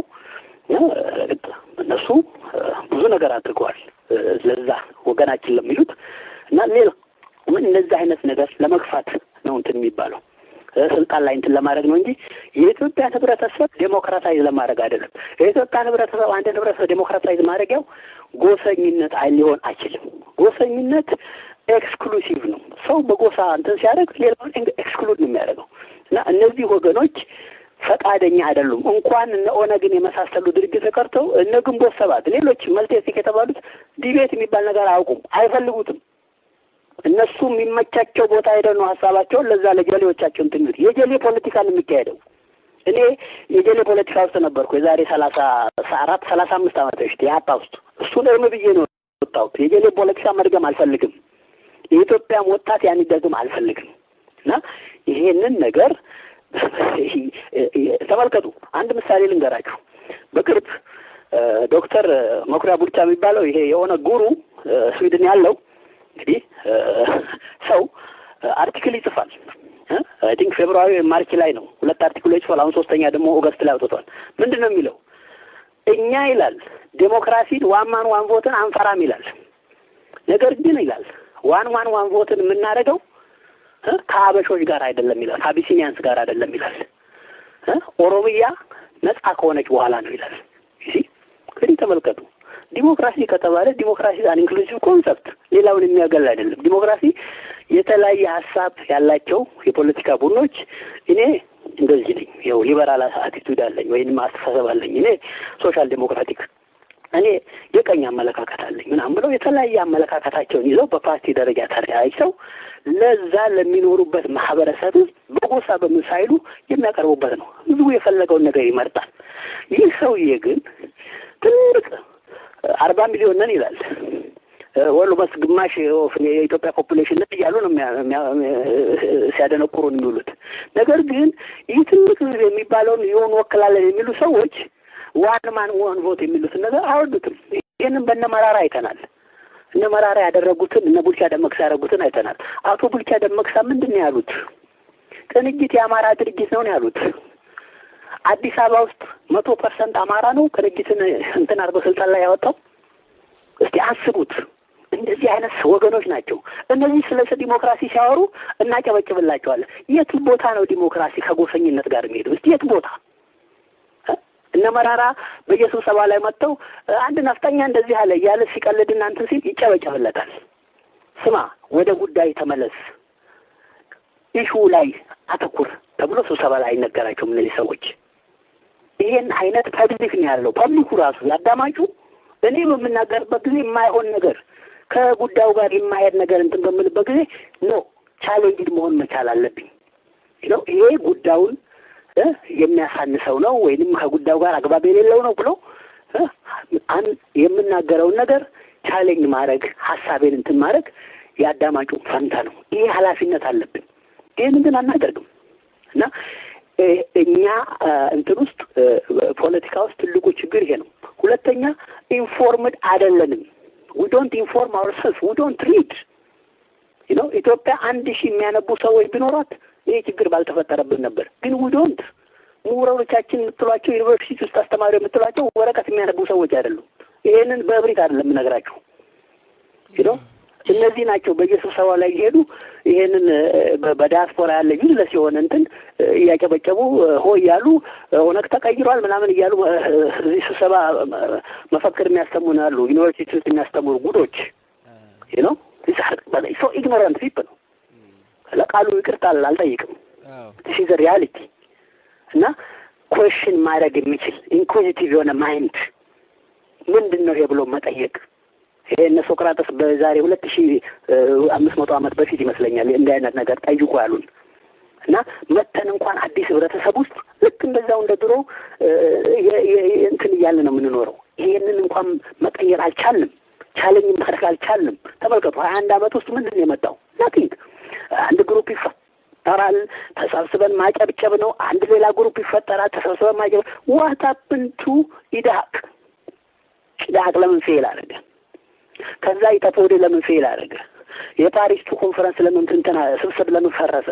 S1: እነሱ ብዙ ነገር አድርገዋል ለዛ ወገናችን ለሚሉት እና ሌላ እንደዚህ አይነት ነገር ለመግፋት ነው እንትን የሚባለው ስልጣን ላይ እንትን ለማድረግ ነው እንጂ የኢትዮጵያን ህብረተሰብ ዴሞክራታይዝ ለማድረግ አይደለም። የኢትዮጵያን ህብረተሰብ አንድን ህብረተሰብ ዴሞክራታይዝ ማድረጊያው ጎሰኝነት አይ ሊሆን አይችልም። ጎሰኝነት ኤክስክሉሲቭ ነው። ሰው በጎሳ እንትን ሲያደርግ ሌላውን ኤክስክሉድ ነው የሚያደርገው እና እነዚህ ወገኖች ፈቃደኛ አይደሉም። እንኳን እነ ኦነግን የመሳሰሉ ድርጅት ተቀርተው እነ ግንቦት ሰባት ሌሎች መልቴቲክ የተባሉት ዲቤት የሚባል ነገር አያውቁም፣ አይፈልጉትም። እነሱ የሚመቻቸው ቦታ ሄደው ነው ሀሳባቸውን ለዛ ለጀሌዎቻቸው እንትን የሚሉት። የጀሌ ፖለቲካ ነው የሚካሄደው። እኔ የጀሌ ፖለቲካ ውስጥ ነበርኩ የዛሬ ሰላሳ አራት ሰላሳ አምስት ዓመት በፊት የሀፓ ውስጥ እሱን እርም ብዬ ነው የወጣሁት። የጀሌ ፖለቲካ መድገም አልፈልግም። የኢትዮጵያም ወጣት ያን ደግም አልፈልግም እና ይሄንን ነገር ተመልከቱ። አንድ ምሳሌ ልንገራችሁ። በቅርብ ዶክተር መኩሪያ ቡልቻ የሚባለው ይሄ የሆነ ጉሩ ስዊድን ያለው እንግዲህ ሰው አርቲክል ይጽፋል። አይ ቲንክ ፌብሩዋሪ ማርች ላይ ነው ሁለት አርቲክሎች ይጽፋል። አሁን ሶስተኛ ደግሞ ኦገስት ላይ አውጥቷል። ምንድን ነው የሚለው? እኛ ይላል ዴሞክራሲን ዋን ማን ዋን ቮትን አንፈራም ይላል። ነገር ግን ይላል ዋን ማን ዋን ቮትን የምናደርገው ከአበሾች ጋር አይደለም ይላል። ከአቢሲኒያንስ ጋር አይደለም ይላል። ኦሮሚያ ነጻ ከሆነች በኋላ ነው ይላል። እንግዲህ ተመልከቱ። ዲሞክራሲ ከተባለ ዲሞክራሲ አን ኢንክሉሲቭ ኮንሰፕት ሌላውን የሚያገል አይደለም። ዲሞክራሲ የተለያየ ሀሳብ ያላቸው የፖለቲካ ቡድኖች እኔ እንደዚህ ነኝ፣ ይኸው ሊበራል አቲቱድ አለኝ ወይም አስተሳሰብ አለኝ፣ እኔ ሶሻል ዴሞክራቲክ፣ እኔ የቀኝ አመለካከት አለኝ ምናምን ብለው የተለያየ አመለካከታቸውን ይዘው በፓርቲ ደረጃ ተደራጅተው ለዛ ለሚኖሩበት ማህበረሰብ በጎሳ በምን ሳይሉ የሚያቀርቡበት ነው። ህዝቡ የፈለገውን ነገር ይመርጣል። ይህ ሰውዬ ግን ትልቅ አርባ ሚሊዮን ነን ይላል። ወሎ መስ ግማሽ የኢትዮጵያ ፖፑሌሽን ነን እያሉ ነው ሲያደነቁሩን የሚውሉት። ነገር ግን ይህ ትልቅ ህዝብ የሚባለውን ይሁን ወክላለን የሚሉ ሰዎች ዋን ማን ዋን ቮት የሚሉትን ነገር አያወዱትም። ይህንን በነ መራራ አይተናል። እነ መራራ ያደረጉትን እነ ቡልቻ ደመቅሳ ያደረጉትን አይተናል። አቶ ቡልቻ ደመቅሳ ምንድን ነው ያሉት? ቅንጅት የአማራ ድርጅት ነው ነው ያሉት። አዲስ አበባ ውስጥ መቶ ፐርሰንት አማራ ነው ቅንጅትን እንትን አድርገው ስልጣን ላይ ያወጣው። እስቲ አስቡት። እንደዚህ አይነት ወገኖች ናቸው። እነዚህ ስለ ዲሞክራሲ ሲያወሩ እናጨበጭብላቸዋለን። የት ቦታ ነው ዲሞክራሲ ከጎሰኝነት ጋር የሚሄዱ? እስቲ የት ቦታ እነ መራራ በየስብሰባ ላይ መጥተው አንድ ነፍጠኛ እንደዚህ አለ እያለ ሲቀልድና እንትን ሲል ይጨበጨብለታል። ስማ፣ ወደ ጉዳይ ተመለስ፣ ኢሹ ላይ አተኩር ተብሎ ስብሰባ ላይ አይነገራቸውም እነዚህ ሰዎች። ይሄን አይነት ፐብሊክ ነው ያለው። ፐብሊኩ ራሱ ያዳማጩ እኔ በምናገርበት ጊዜ የማይሆን ነገር ከጉዳዩ ጋር የማይሄድ ነገር እንትን በምልበት ጊዜ ኖ ቻሌንጅድ መሆን መቻል አለብኝ ነው ይሄ ጉዳዩን የሚያሳንሰው ነው ወይንም ከጉዳዩ ጋር አግባብ የሌለው ነው ብሎ የምናገረውን ነገር ቻሌንጅ ማድረግ ሀሳቤን እንትን ማድረግ የአዳማጩ ፈንታ ነው። ይሄ ኃላፊነት አለብን። ይህን ግን አናደርግም እና እኛ እንትን ውስጥ ፖለቲካ ውስጥ ትልቁ ችግር ይሄ ነው። ሁለተኛ ኢንፎርምድ አይደለንም። ዊ ዶንት ኢንፎርም አወርሰልፍ ዊ ዶንት ሪድ ነው። ኢትዮጵያ አንድ ሺህ የሚያነቡ ሰዎች ቢኖሯት ይሄ ችግር ባልተፈጠረብን ነበር። ግን ዊ ዶንት ምሁራኖቻችን የምትሏቸው ዩኒቨርሲቲ ውስጥ አስተማሪ የምትሏቸው ወረቀት የሚያነቡ ሰዎች አይደሉም። ይሄንን በእብሪት አይደለም የምነግራችሁ ነው። እነዚህ ናቸው በየስብሰባ ላይ እየሄዱ ይሄንን በዲያስፖራ ያለ ዩዝለስ የሆነ እንትን እያጨበጨቡ ሆ እያሉ ኦነግ ተቀይሯል ምናምን እያሉ እዚህ ስብሰባ መፈክር የሚያስተሙን አሉ። ዩኒቨርሲቲ ውስጥ የሚያስተምሩ ጉዶች ነው። ሰው ኢግኖራንት ፒፕ ነው። ለቃሉ ይቅርታ አልጠይቅም። ሲዘ ሪያሊቲ እና ኮሽን ማድረግ የሚችል ኢንኩዚቲቭ የሆነ ማይንድ ምንድን ነው ይሄ ብሎ መጠየቅ ይሄ እነ ሶቅራጠስ በዛሬ ሁለት ሺ አምስት መቶ ዓመት በፊት ይመስለኛል እንዲህ አይነት ነገር ጠይቁ ያሉን እና መተን እንኳን አዲስ ህብረተሰብ ውስጥ ልክ እንደዛው እንደ ድሮ እንትን እያለ ነው የምንኖረው። ይሄንን እንኳን መቀየር አልቻልንም። ቻለኝ ማድረግ አልቻልንም። ተመልከቱ፣ ሀያ አንድ አመት ውስጥ ምንድን ነው የመጣው? ናቲንግ። አንድ ግሩፕ ይፈጠራል፣ ተሰብስበን ማጨብጨብ ነው። አንድ ሌላ ግሩፕ ይፈጠራል፣ ተሰብስበን ማጨብ። ዋት ሀፕንድ ቱ ኢዳቅ? ኢዳቅ ለምን ፌል አደረገ? ከዛ ኢጠፎዴ ለምን ፌል አደረገ? የፓሪስቱ ኮንፈረንስ ለምን እንትና ስብስብ ለምን ፈረሰ?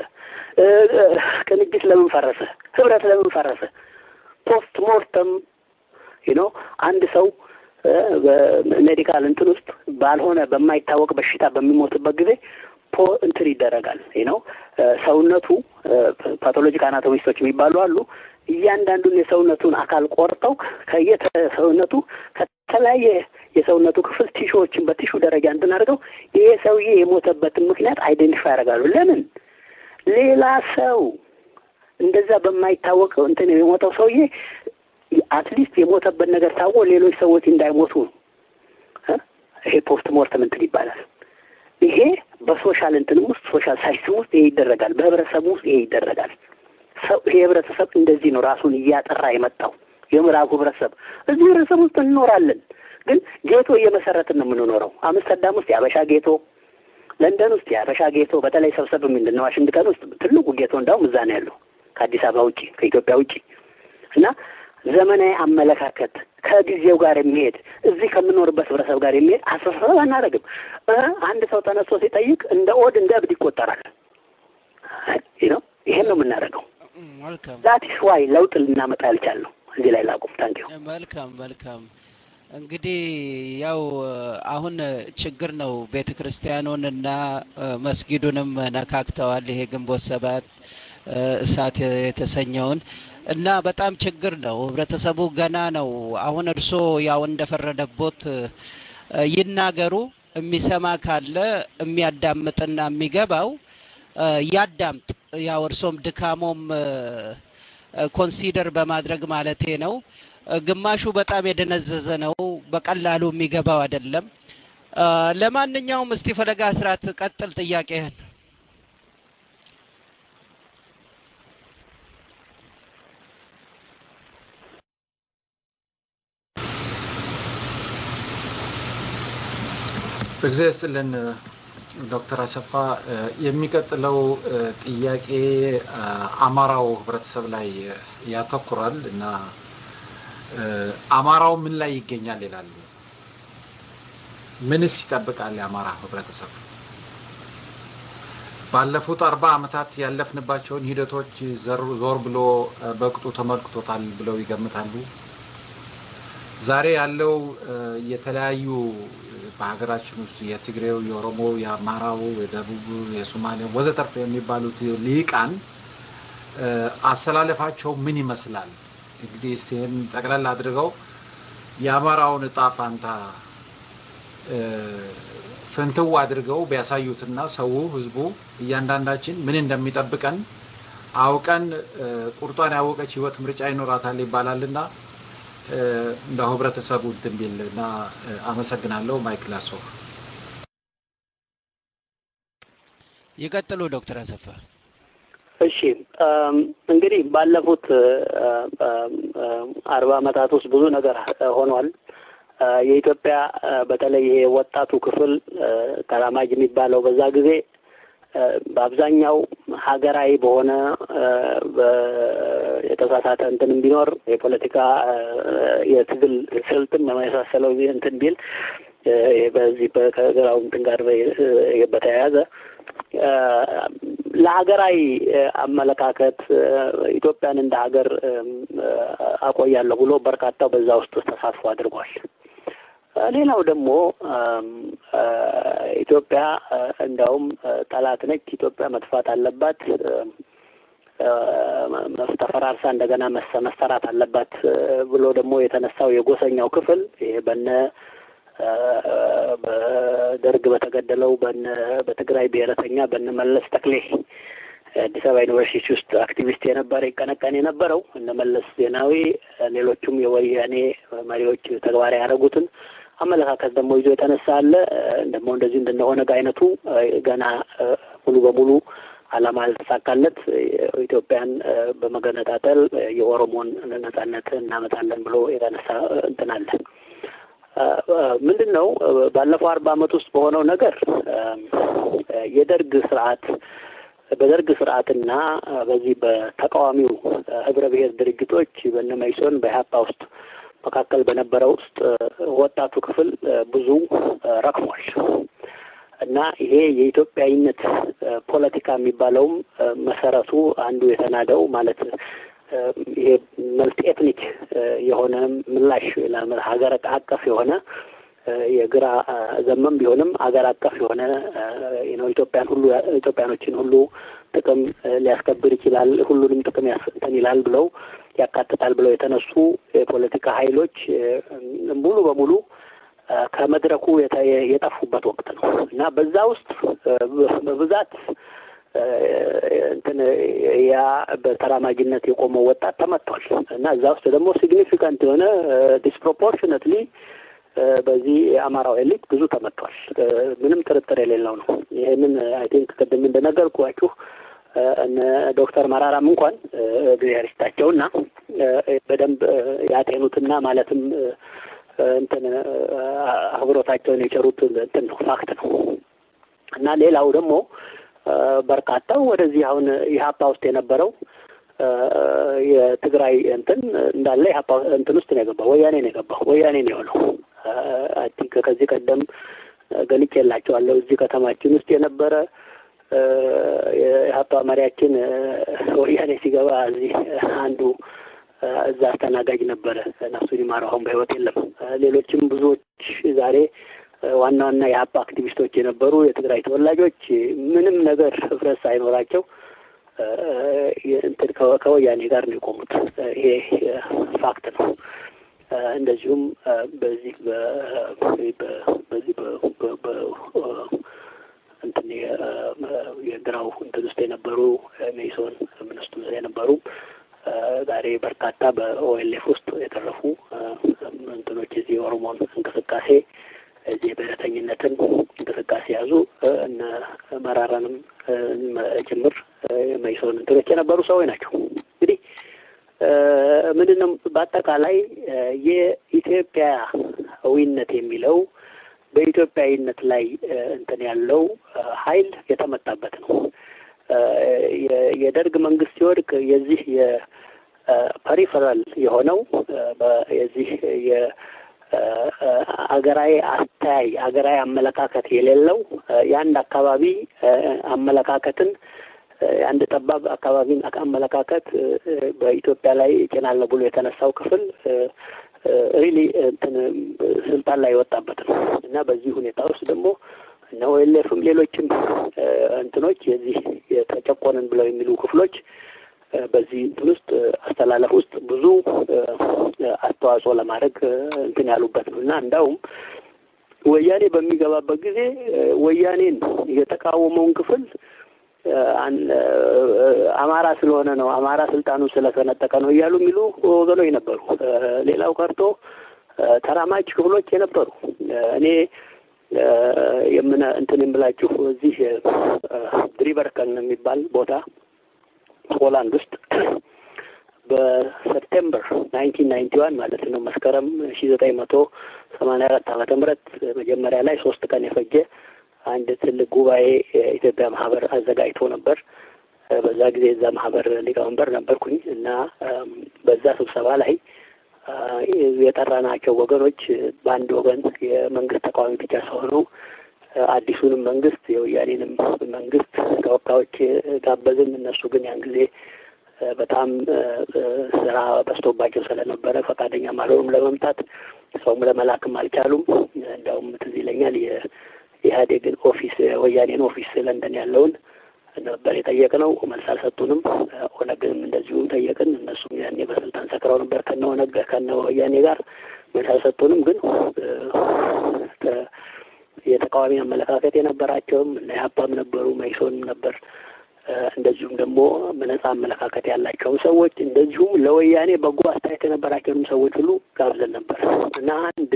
S1: ቅንጅት ለምን ፈረሰ? ህብረት ለምን ፈረሰ? ፖስት ሞርተም ነው አንድ ሰው በሜዲካል እንትን ውስጥ ባልሆነ በማይታወቅ በሽታ በሚሞትበት ጊዜ ፖ እንትን ይደረጋል ነው ሰውነቱ ፓቶሎጂክ አናቶሚስቶች የሚባሉ አሉ። እያንዳንዱን የሰውነቱን አካል ቆርጠው ከየተ ሰውነቱ ከተለያየ የሰውነቱ ክፍል ቲሹዎችን በቲሹ ደረጃ እንትን አድርገው ይሄ ሰውዬ የሞተበትን ምክንያት አይደንቲፋይ ያደርጋሉ። ለምን ሌላ ሰው እንደዛ በማይታወቀው እንትን የሞተው ሰውዬ አትሊስት የሞተበት ነገር ታወ ሌሎች ሰዎች እንዳይሞቱ ነው። ይሄ ፖስት ሞርተም እንትን ይባላል። ይሄ በሶሻል እንትንም ውስጥ ሶሻል ሳይንስም ውስጥ ይሄ ይደረጋል። በህብረተሰቡ ውስጥ ይሄ ይደረጋል። ሰው ይሄ ህብረተሰብ እንደዚህ ነው ራሱን እያጠራ የመጣው የምዕራቡ ህብረተሰብ። እዚህ ህብረተሰብ ውስጥ እንኖራለን፣ ግን ጌቶ እየመሰረትን ነው የምንኖረው። አምስተርዳም ውስጥ የአበሻ ጌቶ፣ ለንደን ውስጥ የአበሻ ጌቶ፣ በተለይ ሰብሰብ ምንድን ነው ዋሽንግተን ውስጥ ትልቁ ጌቶ እንዳውም እዛ ነው ያለው ከአዲስ አበባ ውጭ ከኢትዮጵያ ውጭ እና ዘመናዊ አመለካከት ከጊዜው ጋር የሚሄድ እዚህ ከምኖርበት ህብረተሰብ ጋር የሚሄድ አስተሳሰብ አናደርግም። አንድ ሰው ተነስቶ ሲጠይቅ እንደ ኦድ እንደ እብድ ይቆጠራል። ነው ይሄን ነው የምናደርገው።
S4: መልካም
S1: ዛቲስ ዋይ ለውጥ ልናመጣ ያልቻልነው። እዚህ ላይ ላቁም። ታንኪዩ።
S4: መልካም መልካም። እንግዲህ ያው አሁን ችግር ነው። ቤተ ክርስቲያኑን እና መስጊዱንም ነካክተዋል። ይሄ ግንቦት ሰባት እሳት የተሰኘውን እና በጣም ችግር ነው። ህብረተሰቡ ገና ነው። አሁን እርስዎ ያው እንደፈረደቦት ይናገሩ። የሚሰማ ካለ የሚያዳምጥና የሚገባው ያዳምጥ። ያው እርሶም ድካሞም ኮንሲደር በማድረግ ማለቴ ነው። ግማሹ በጣም የደነዘዘ ነው፣ በቀላሉ የሚገባው አይደለም። ለማንኛውም እስቲ ፈለጋ ስርዓት ቀጥል ጥያቄህን።
S3: እግዚአብሔር ይስጥልን ዶክተር አሰፋ የሚቀጥለው ጥያቄ አማራው ህብረተሰብ ላይ ያተኩራል እና አማራው ምን ላይ ይገኛል ይላሉ። ምንስ ይጠብቃል የአማራ ህብረተሰብ? ባለፉት አርባ ዓመታት ያለፍንባቸውን ሂደቶች ዞር ብሎ በቅጡ ተመልክቶታል ብለው ይገምታሉ? ዛሬ ያለው የተለያዩ በሀገራችን ውስጥ የትግሬው፣ የኦሮሞ፣ የአማራው፣ የደቡብ፣ የሶማሌ ወዘተርፈ የሚባሉት ሊቃን አሰላለፋቸው ምን ይመስላል? እንግዲህ እስቲ ይህን ጠቅለል አድርገው የአማራውን እጣ ፋንታ ፍንትው አድርገው ቢያሳዩትና ሰው ህዝቡ እያንዳንዳችን ምን እንደሚጠብቀን አውቀን ቁርጧን ያወቀች ህይወት ምርጫ ይኖራታል ይባላልና እንደው ህብረተሰቡ እንትን ቢል እና አመሰግናለሁ። ማይክል አሶ
S4: ይቀጥሉ ዶክተር አሰፋ።
S1: እሺ እንግዲህ ባለፉት አርባ ዓመታት ውስጥ ብዙ ነገር ሆኗል። የኢትዮጵያ በተለይ ይሄ ወጣቱ ክፍል ተራማጅ የሚባለው በዛ ጊዜ በአብዛኛው ሀገራዊ በሆነ የተሳሳተ እንትን ቢኖር የፖለቲካ የትግል ስልትም የመሳሰለው እንትን ቢል በዚህ ከግራው እንትን ጋር በተያያዘ ለሀገራዊ አመለካከት ኢትዮጵያን እንደ ሀገር አቆያለሁ ብሎ በርካታው በዛ ውስጥ ተሳትፎ አድርጓል። ሌላው ደግሞ ኢትዮጵያ እንዲያውም ጠላት ነች፣ ኢትዮጵያ መጥፋት አለባት፣ ተፈራርሳ እንደገና መሰራት አለባት ብሎ ደግሞ የተነሳው የጎሰኛው ክፍል ይሄ በነ በደርግ በተገደለው በነ በትግራይ ብሔረተኛ በነ መለስ ተክሌ አዲስ አበባ ዩኒቨርሲቲ ውስጥ አክቲቪስት የነበረ ይቀነቀን የነበረው እነ መለስ ዜናዊ ሌሎቹም የወያኔ መሪዎች ተግባራዊ ያደረጉትን አመለካከት ደግሞ ይዞ የተነሳ አለ። ደግሞ እንደዚህ እንደነ ኦነግ አይነቱ ገና ሙሉ በሙሉ ዓላማ ያልተሳካለት ኢትዮጵያን በመገነጣጠል የኦሮሞን ነጻነት እናመጣለን ብሎ የተነሳ እንትን አለ። ምንድን ነው ባለፈው አርባ ዓመት ውስጥ በሆነው ነገር የደርግ ስርዓት በደርግ ስርዓትና በዚህ በተቃዋሚው ህብረ ብሔር ድርጅቶች በነ መኢሶን በኢህአፓ ውስጥ መካከል በነበረው ውስጥ ወጣቱ ክፍል ብዙ ረክሟል እና ይሄ የኢትዮጵያዊነት ፖለቲካ የሚባለውም መሰረቱ አንዱ የተናደው ማለት ይሄ መልቲ ኤትኒክ የሆነ ምላሽ ሀገር አቀፍ የሆነ የግራ ዘመም ቢሆንም አገር አቀፍ የሆነ ነው ኢትዮጵያን ሁሉ ኢትዮጵያኖችን ሁሉ ጥቅም ሊያስከብር ይችላል፣ ሁሉንም ጥቅም ያስንተን ይላል ብለው ያካትታል ብለው የተነሱ የፖለቲካ ኃይሎች ሙሉ በሙሉ ከመድረኩ የጠፉበት ወቅት ነው እና በዛ ውስጥ በብዛት እንትን ያ በተራማጅነት የቆመው ወጣት ተመቷል እና እዛ ውስጥ ደግሞ ሲግኒፊካንት የሆነ ዲስፕሮፖርሽነትሊ በዚህ የአማራው ኤሊት ብዙ ተመቷል። ምንም ጥርጥር የሌለው ነው። ይህንን አይ ቲንክ ቅድም እንደነገርኳችሁ እነ ዶክተር መራራም እንኳን እግዚአብሔር ይስጣቸውና በደንብ ያጤኑትና ማለትም እንትን አብሮታቸውን የቸሩት እንትን ነው ፋክት ነው እና ሌላው ደግሞ በርካታው ወደዚህ አሁን ኢህአፓ ውስጥ የነበረው የትግራይ እንትን እንዳለ ኢህአፓ እንትን ውስጥ ነው የገባው። ወያኔ ነው የገባው። ወያኔ ነው የሆነው። አይ ቲንክ ከዚህ ቀደም ገልጬላቸዋለሁ። እዚህ ከተማችን ውስጥ የነበረ የኢህአፓ መሪያችን ወያኔ ሲገባ እዚህ አንዱ እዛ አስተናጋጅ ነበረ። ነፍሱን ይማረው፣ አሁን በህይወት የለም። ሌሎችም ብዙዎች ዛሬ ዋና ዋና የሀፓ አክቲቪስቶች የነበሩ የትግራይ ተወላጆች ምንም ነገር ህብረት ሳይኖራቸው እንትን ከወያኔ ጋር ነው የቆሙት። ይሄ ፋክት ነው። እንደዚሁም በዚህ በዚህ እንትን የግራው እንትን ውስጥ የነበሩ ሜሶን ምን ውስጥ የነበሩ ዛሬ በርካታ በኦኤልኤፍ ውስጥ የተረፉ እንትኖች የዚህ የኦሮሞን እንቅስቃሴ እዚህ የብሔረተኝነትን እንቅስቃሴ ያዙ እነ መራራንም ጭምር መይሶን እንትኖች የነበሩ ሰዎች ናቸው። እንግዲህ ምንድን ነው በአጠቃላይ የኢትዮጵያዊነት የሚለው በኢትዮጵያዊነት ላይ እንትን ያለው ኃይል የተመታበት ነው። የደርግ መንግስት ሲወድቅ የዚህ የፐሪፈራል የሆነው የዚህ የአገራዊ አስተያይ አገራዊ አመለካከት የሌለው የአንድ አካባቢ አመለካከትን የአንድ ጠባብ አካባቢን አመለካከት በኢትዮጵያ ላይ እጭናለሁ ብሎ የተነሳው ክፍል ሪሊ እንትን ስልጣን ላይ የወጣበት ነው እና በዚህ ሁኔታ ውስጥ ደግሞ እነ ኦኤልኤፍም ሌሎችም እንትኖች የዚህ የተጨቆንን ብለው የሚሉ ክፍሎች በዚህ እንትን ውስጥ አስተላለፍ ውስጥ ብዙ አስተዋጽኦ ለማድረግ እንትን ያሉበት ነው እና እንዳውም ወያኔ በሚገባበት ጊዜ ወያኔን የተቃወመውን ክፍል አማራ ስለሆነ ነው፣ አማራ ስልጣኑን ስለተነጠቀ ነው እያሉ የሚሉ ወገኖች ነበሩ። ሌላው ቀርቶ ተራማጅ ክፍሎች የነበሩ እኔ የምን እንትን የምላችሁ እዚህ ድሪበርከን የሚባል ቦታ ሆላንድ ውስጥ በሰፕቴምበር ናይንቲን ናይንቲ ዋን ማለት ነው መስከረም ሺ ዘጠኝ መቶ ሰማንያ አራት ዓመተ ምህረት መጀመሪያ ላይ ሶስት ቀን የፈጀ አንድ ትልቅ ጉባኤ የኢትዮጵያ ማህበር አዘጋጅቶ ነበር። በዛ ጊዜ እዛ ማህበር ሊቀመንበር ነበርኩኝ እና በዛ ስብሰባ ላይ የጠራናቸው ወገኖች በአንድ ወገን የመንግስት ተቃዋሚ ብቻ ሳይሆኑ አዲሱንም መንግስት የወያኔንም መንግስት ተወካዮች ጋበዝን። እነሱ ግን ያን ጊዜ በጣም ስራ በዝቶባቸው ስለነበረ ፈቃደኛም አልሆኑም ለመምጣት፣ ሰውም ለመላክም አልቻሉም። እንዲያውም ትዝ ይለኛል የኢህአዴግን ኦፊስ ወያኔን ኦፊስ ለንደን ያለውን ነበር የጠየቅነው። መልስ አልሰጡንም። ኦነግንም እንደዚሁ ጠየቅን። እነሱም ያኔ በስልጣን ሰክረው ነበር ከነ ኦነግ ከነ ወያኔ ጋር መልስ አልሰጡንም። ግን የተቃዋሚ አመለካከት የነበራቸውም እነ ኢህአፓም ነበሩ፣ መኢሶንም ነበር። እንደዚሁም ደግሞ በነጻ አመለካከት ያላቸውን ሰዎች እንደዚሁም ለወያኔ በጎ አስተያየት የነበራቸውንም ሰዎች ሁሉ ጋብዘን ነበር እና አንድ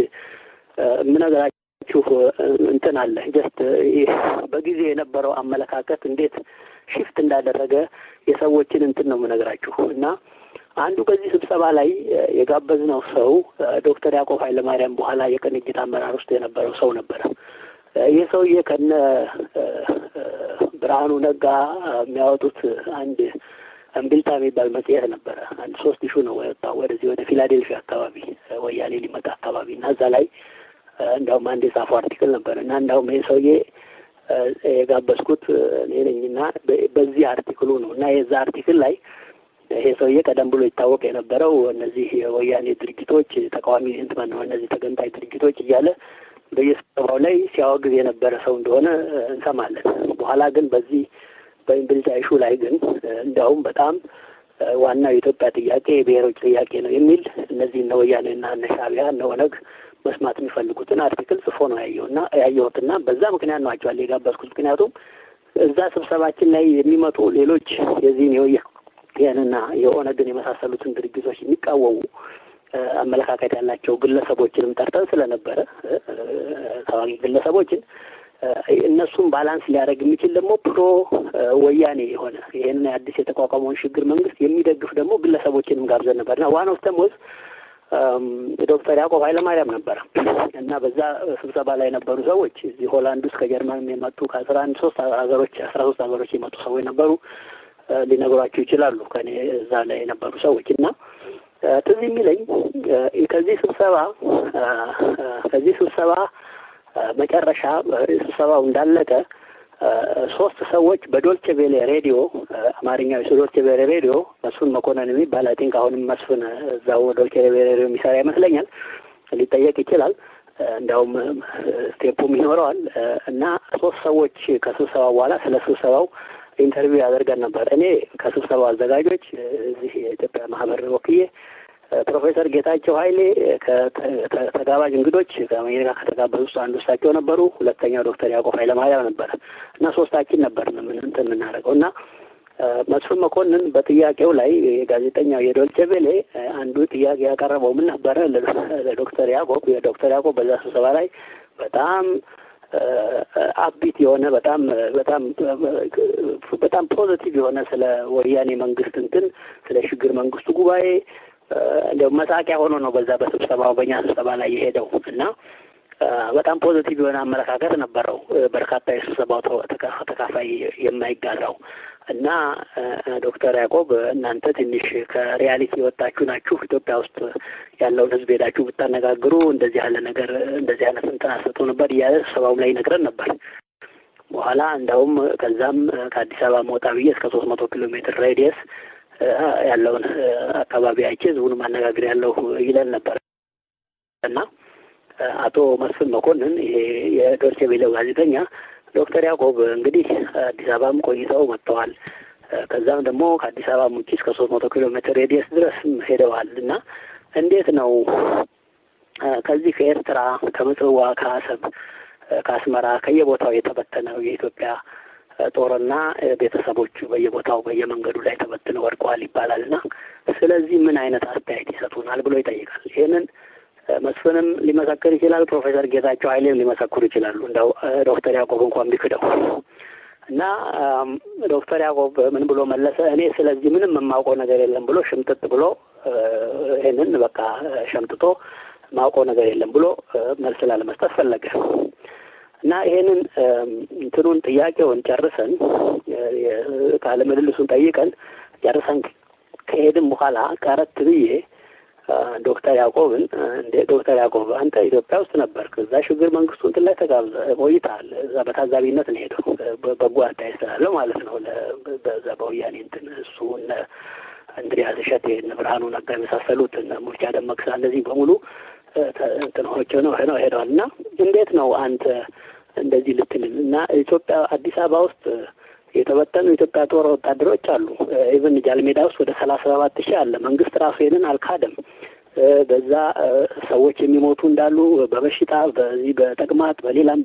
S1: የምነግራችሁ እንትን አለ ጀስት በጊዜ የነበረው አመለካከት እንዴት ሽፍት እንዳደረገ የሰዎችን እንትን ነው የምነግራችሁ እና አንዱ በዚህ ስብሰባ ላይ የጋበዝነው ሰው ዶክተር ያዕቆብ ኃይለማርያም በኋላ የቅንጅት አመራር ውስጥ የነበረው ሰው ነበረ። ይህ ሰውዬ ከነ ብርሃኑ ነጋ የሚያወጡት አንድ እምቢልታ የሚባል መጽሔት ነበረ። አንድ ሶስት ሹ ነው የወጣው ወደዚህ ወደ ፊላዴልፊያ አካባቢ ወያኔ ሊመጣ አካባቢ እና እዛ ላይ እንዳውም አንድ የጻፈው አርቲክል ነበር እና እንዳውም ይህ ሰውዬ የጋበዝኩት እኔ ነኝ እና በዚህ አርቲክሉ ነው እና የዛ አርቲክል ላይ ይሄ ሰውዬ ቀደም ብሎ ይታወቅ የነበረው እነዚህ የወያኔ ድርጅቶች ተቃዋሚ እንትመን ነው እነዚህ ተገንጣይ ድርጅቶች እያለ በየስብሰባው ላይ ሲያወግዝ የነበረ ሰው እንደሆነ እንሰማለን። በኋላ ግን በዚህ በእምቢልታ ኢሹ ላይ ግን እንዲያውም በጣም ዋናው የኢትዮጵያ ጥያቄ የብሔሮች ጥያቄ ነው የሚል እነዚህ እነ ወያኔና እነ ሻዕቢያ እነ ኦነግ መስማት የሚፈልጉትን አርቲክል ጽፎ ነው ያየውና ያየሁትና በዛ ምክንያት ነው አቸዋል የጋበዝኩት። ምክንያቱም እዛ ስብሰባችን ላይ የሚመጡ ሌሎች የዚህን የወያኔና የኦነግን የመሳሰሉትን ድርጅቶች የሚቃወሙ አመለካከት ያላቸው ግለሰቦችንም ጠርተን ስለነበረ ታዋቂ ግለሰቦችን እነሱም ባላንስ ሊያደርግ የሚችል ደግሞ ፕሮ ወያኔ የሆነ ይህን አዲስ የተቋቋመውን ሽግግር መንግስት የሚደግፍ ደግሞ ግለሰቦችንም ጋብዘን ነበርና ዋን ኦፍ ተሞዝ ዶክተር ያዕቆብ ኃይለማርያም ነበረ እና በዛ ስብሰባ ላይ የነበሩ ሰዎች እዚህ ሆላንድ ውስጥ ከጀርመን የመጡ ከአስራ አንድ ሶስት ሀገሮች አስራ ሶስት ሀገሮች የመጡ ሰዎች ነበሩ። ሊነግሯቸው ይችላሉ ከኔ እዛ ላይ የነበሩ ሰዎች እና ትዝ የሚለኝ ከዚህ ስብሰባ ከዚህ ስብሰባ መጨረሻ ስብሰባው እንዳለቀ ሶስት ሰዎች በዶልቼ ቬሌ ሬዲዮ አማርኛው የዶልቼ ቬሌ ሬዲዮ መስፍን መኮንን የሚባል አይ ቲንክ አሁንም መስፍን እዛው ዶልቼ ቬሌ ሬዲዮ የሚሰራ ይመስለኛል። ሊጠየቅ ይችላል። እንዲያውም ስቴፑም ይኖረዋል እና ሶስት ሰዎች ከስብሰባ በኋላ ስለ ስብሰባው ኢንተርቪው ያደርገን ነበር። እኔ ከስብሰባው አዘጋጆች እዚህ የኢትዮጵያ ማህበር ወክዬ ፕሮፌሰር ጌታቸው ኃይሌ ከተጋባዥ እንግዶች ከአሜሪካ ከተጋበዙ ውስጥ አንዱ እሳቸው ነበሩ። ሁለተኛው ዶክተር ያዕቆብ ኃይለማርያም ነበረ እና ሶስታችን ነበር እንትን የምናደርገው እና መስፍን መኮንን በጥያቄው ላይ የጋዜጠኛው የዶልቼ ቬሌ አንዱ ጥያቄ ያቀረበው ምን ነበረ ለዶክተር ያዕቆብ የዶክተር ያዕቆብ በዛ ስብሰባ ላይ በጣም አቢት የሆነ በጣም በጣም በጣም ፖዘቲቭ የሆነ ስለ ወያኔ መንግስት እንትን ስለ ሽግግር መንግስቱ ጉባኤ እንደው መሳቂያ ሆኖ ነው በዛ በስብሰባው በእኛ ስብሰባ ላይ የሄደው እና በጣም ፖዘቲቭ የሆነ አመለካከት ነበረው። በርካታ የስብሰባው ተካፋይ የማይጋራው እና ዶክተር ያዕቆብ እናንተ ትንሽ ከሪያሊቲ የወጣችሁ ናችሁ፣ ኢትዮጵያ ውስጥ ያለውን ሕዝብ ሄዳችሁ ብታነጋግሩ እንደዚህ ያለ ነገር እንደዚህ አይነት እንትን አሰጡ ነበር እያለ ስብሰባውም ላይ ይነግረን ነበር። በኋላ እንዳውም ከዛም ከአዲስ አበባ መውጣ ብዬ እስከ ሶስት መቶ ኪሎ ሜትር ሬዲየስ ያለውን አካባቢ አይቼ ህዝቡን ማነጋገር ያለው ይለን ነበር እና አቶ መስፍን መኮንን ይሄ የዶርቼ ቬለው ጋዜጠኛ ዶክተር ያዕቆብ እንግዲህ አዲስ አበባም ቆይተው መጥተዋል። ከዛም ደግሞ ከአዲስ አበባ ውጭ እስከ ሶስት መቶ ኪሎ ሜትር ሬዲየስ ድረስ ሄደዋል እና እንዴት ነው ከዚህ ከኤርትራ ከምጽዋ፣ ከአሰብ፣ ከአስመራ ከየቦታው የተበተነው የኢትዮጵያ ጦርና ቤተሰቦቹ በየቦታው በየመንገዱ ላይ ተበትነው ወድቀዋል ይባላል እና ስለዚህ ምን አይነት አስተያየት ይሰጡናል ብሎ ይጠይቃል። ይህንን መስፍንም ሊመሰክር ይችላል። ፕሮፌሰር ጌታቸው ኃይሌም ሊመሰክሩ ይችላሉ። እንደው ዶክተር ያዕቆብ እንኳን ቢክደው እና ዶክተር ያዕቆብ ምን ብሎ መለሰ? እኔ ስለዚህ ምንም የማውቀው ነገር የለም ብሎ ሽምጥጥ ብሎ ይህንን በቃ ሸምጥጦ ማውቀው ነገር የለም ብሎ መልስ ላለመስጠት ፈለገ እና ይሄንን እንትኑን ጥያቄውን ጨርሰን ቃለ ምልልሱን ጠይቀን ጨርሰን ከሄድን በኋላ ቀረት ብዬ ዶክተር ያዕቆብን እንዴ ዶክተር ያዕቆብ አንተ ኢትዮጵያ ውስጥ ነበርክ፣ እዛ ሽግግር መንግስቱ እንትን ላይ ተጋብዘ ቆይተሃል። እዛ በታዛቢነት ነው ሄደው በጎ አስተያየት ስላለው ማለት ነው። በዛ በወያኔ እንትን እሱ እነ እንድሪያስ እሸቴ እነ ብርሃኑ ነጋ የመሳሰሉት እነ ሙልቻ ደመቅሳ እነዚህ በሙሉ እንትኖች ነው ነው ሄደዋል። እና እንዴት ነው አንተ እንደዚህ ልትልን እና ኢትዮጵያ አዲስ አበባ ውስጥ የተበተኑ የኢትዮጵያ ጦር ወታደሮች አሉ። ኢቨን ጃልሜዳ ውስጥ ወደ ሰላሳ ሰባት ሺህ አለ። መንግስት ራሱ ይሄንን አልካደም። በዛ ሰዎች የሚሞቱ እንዳሉ በበሽታ በዚህ በተቅማጥ በሌላም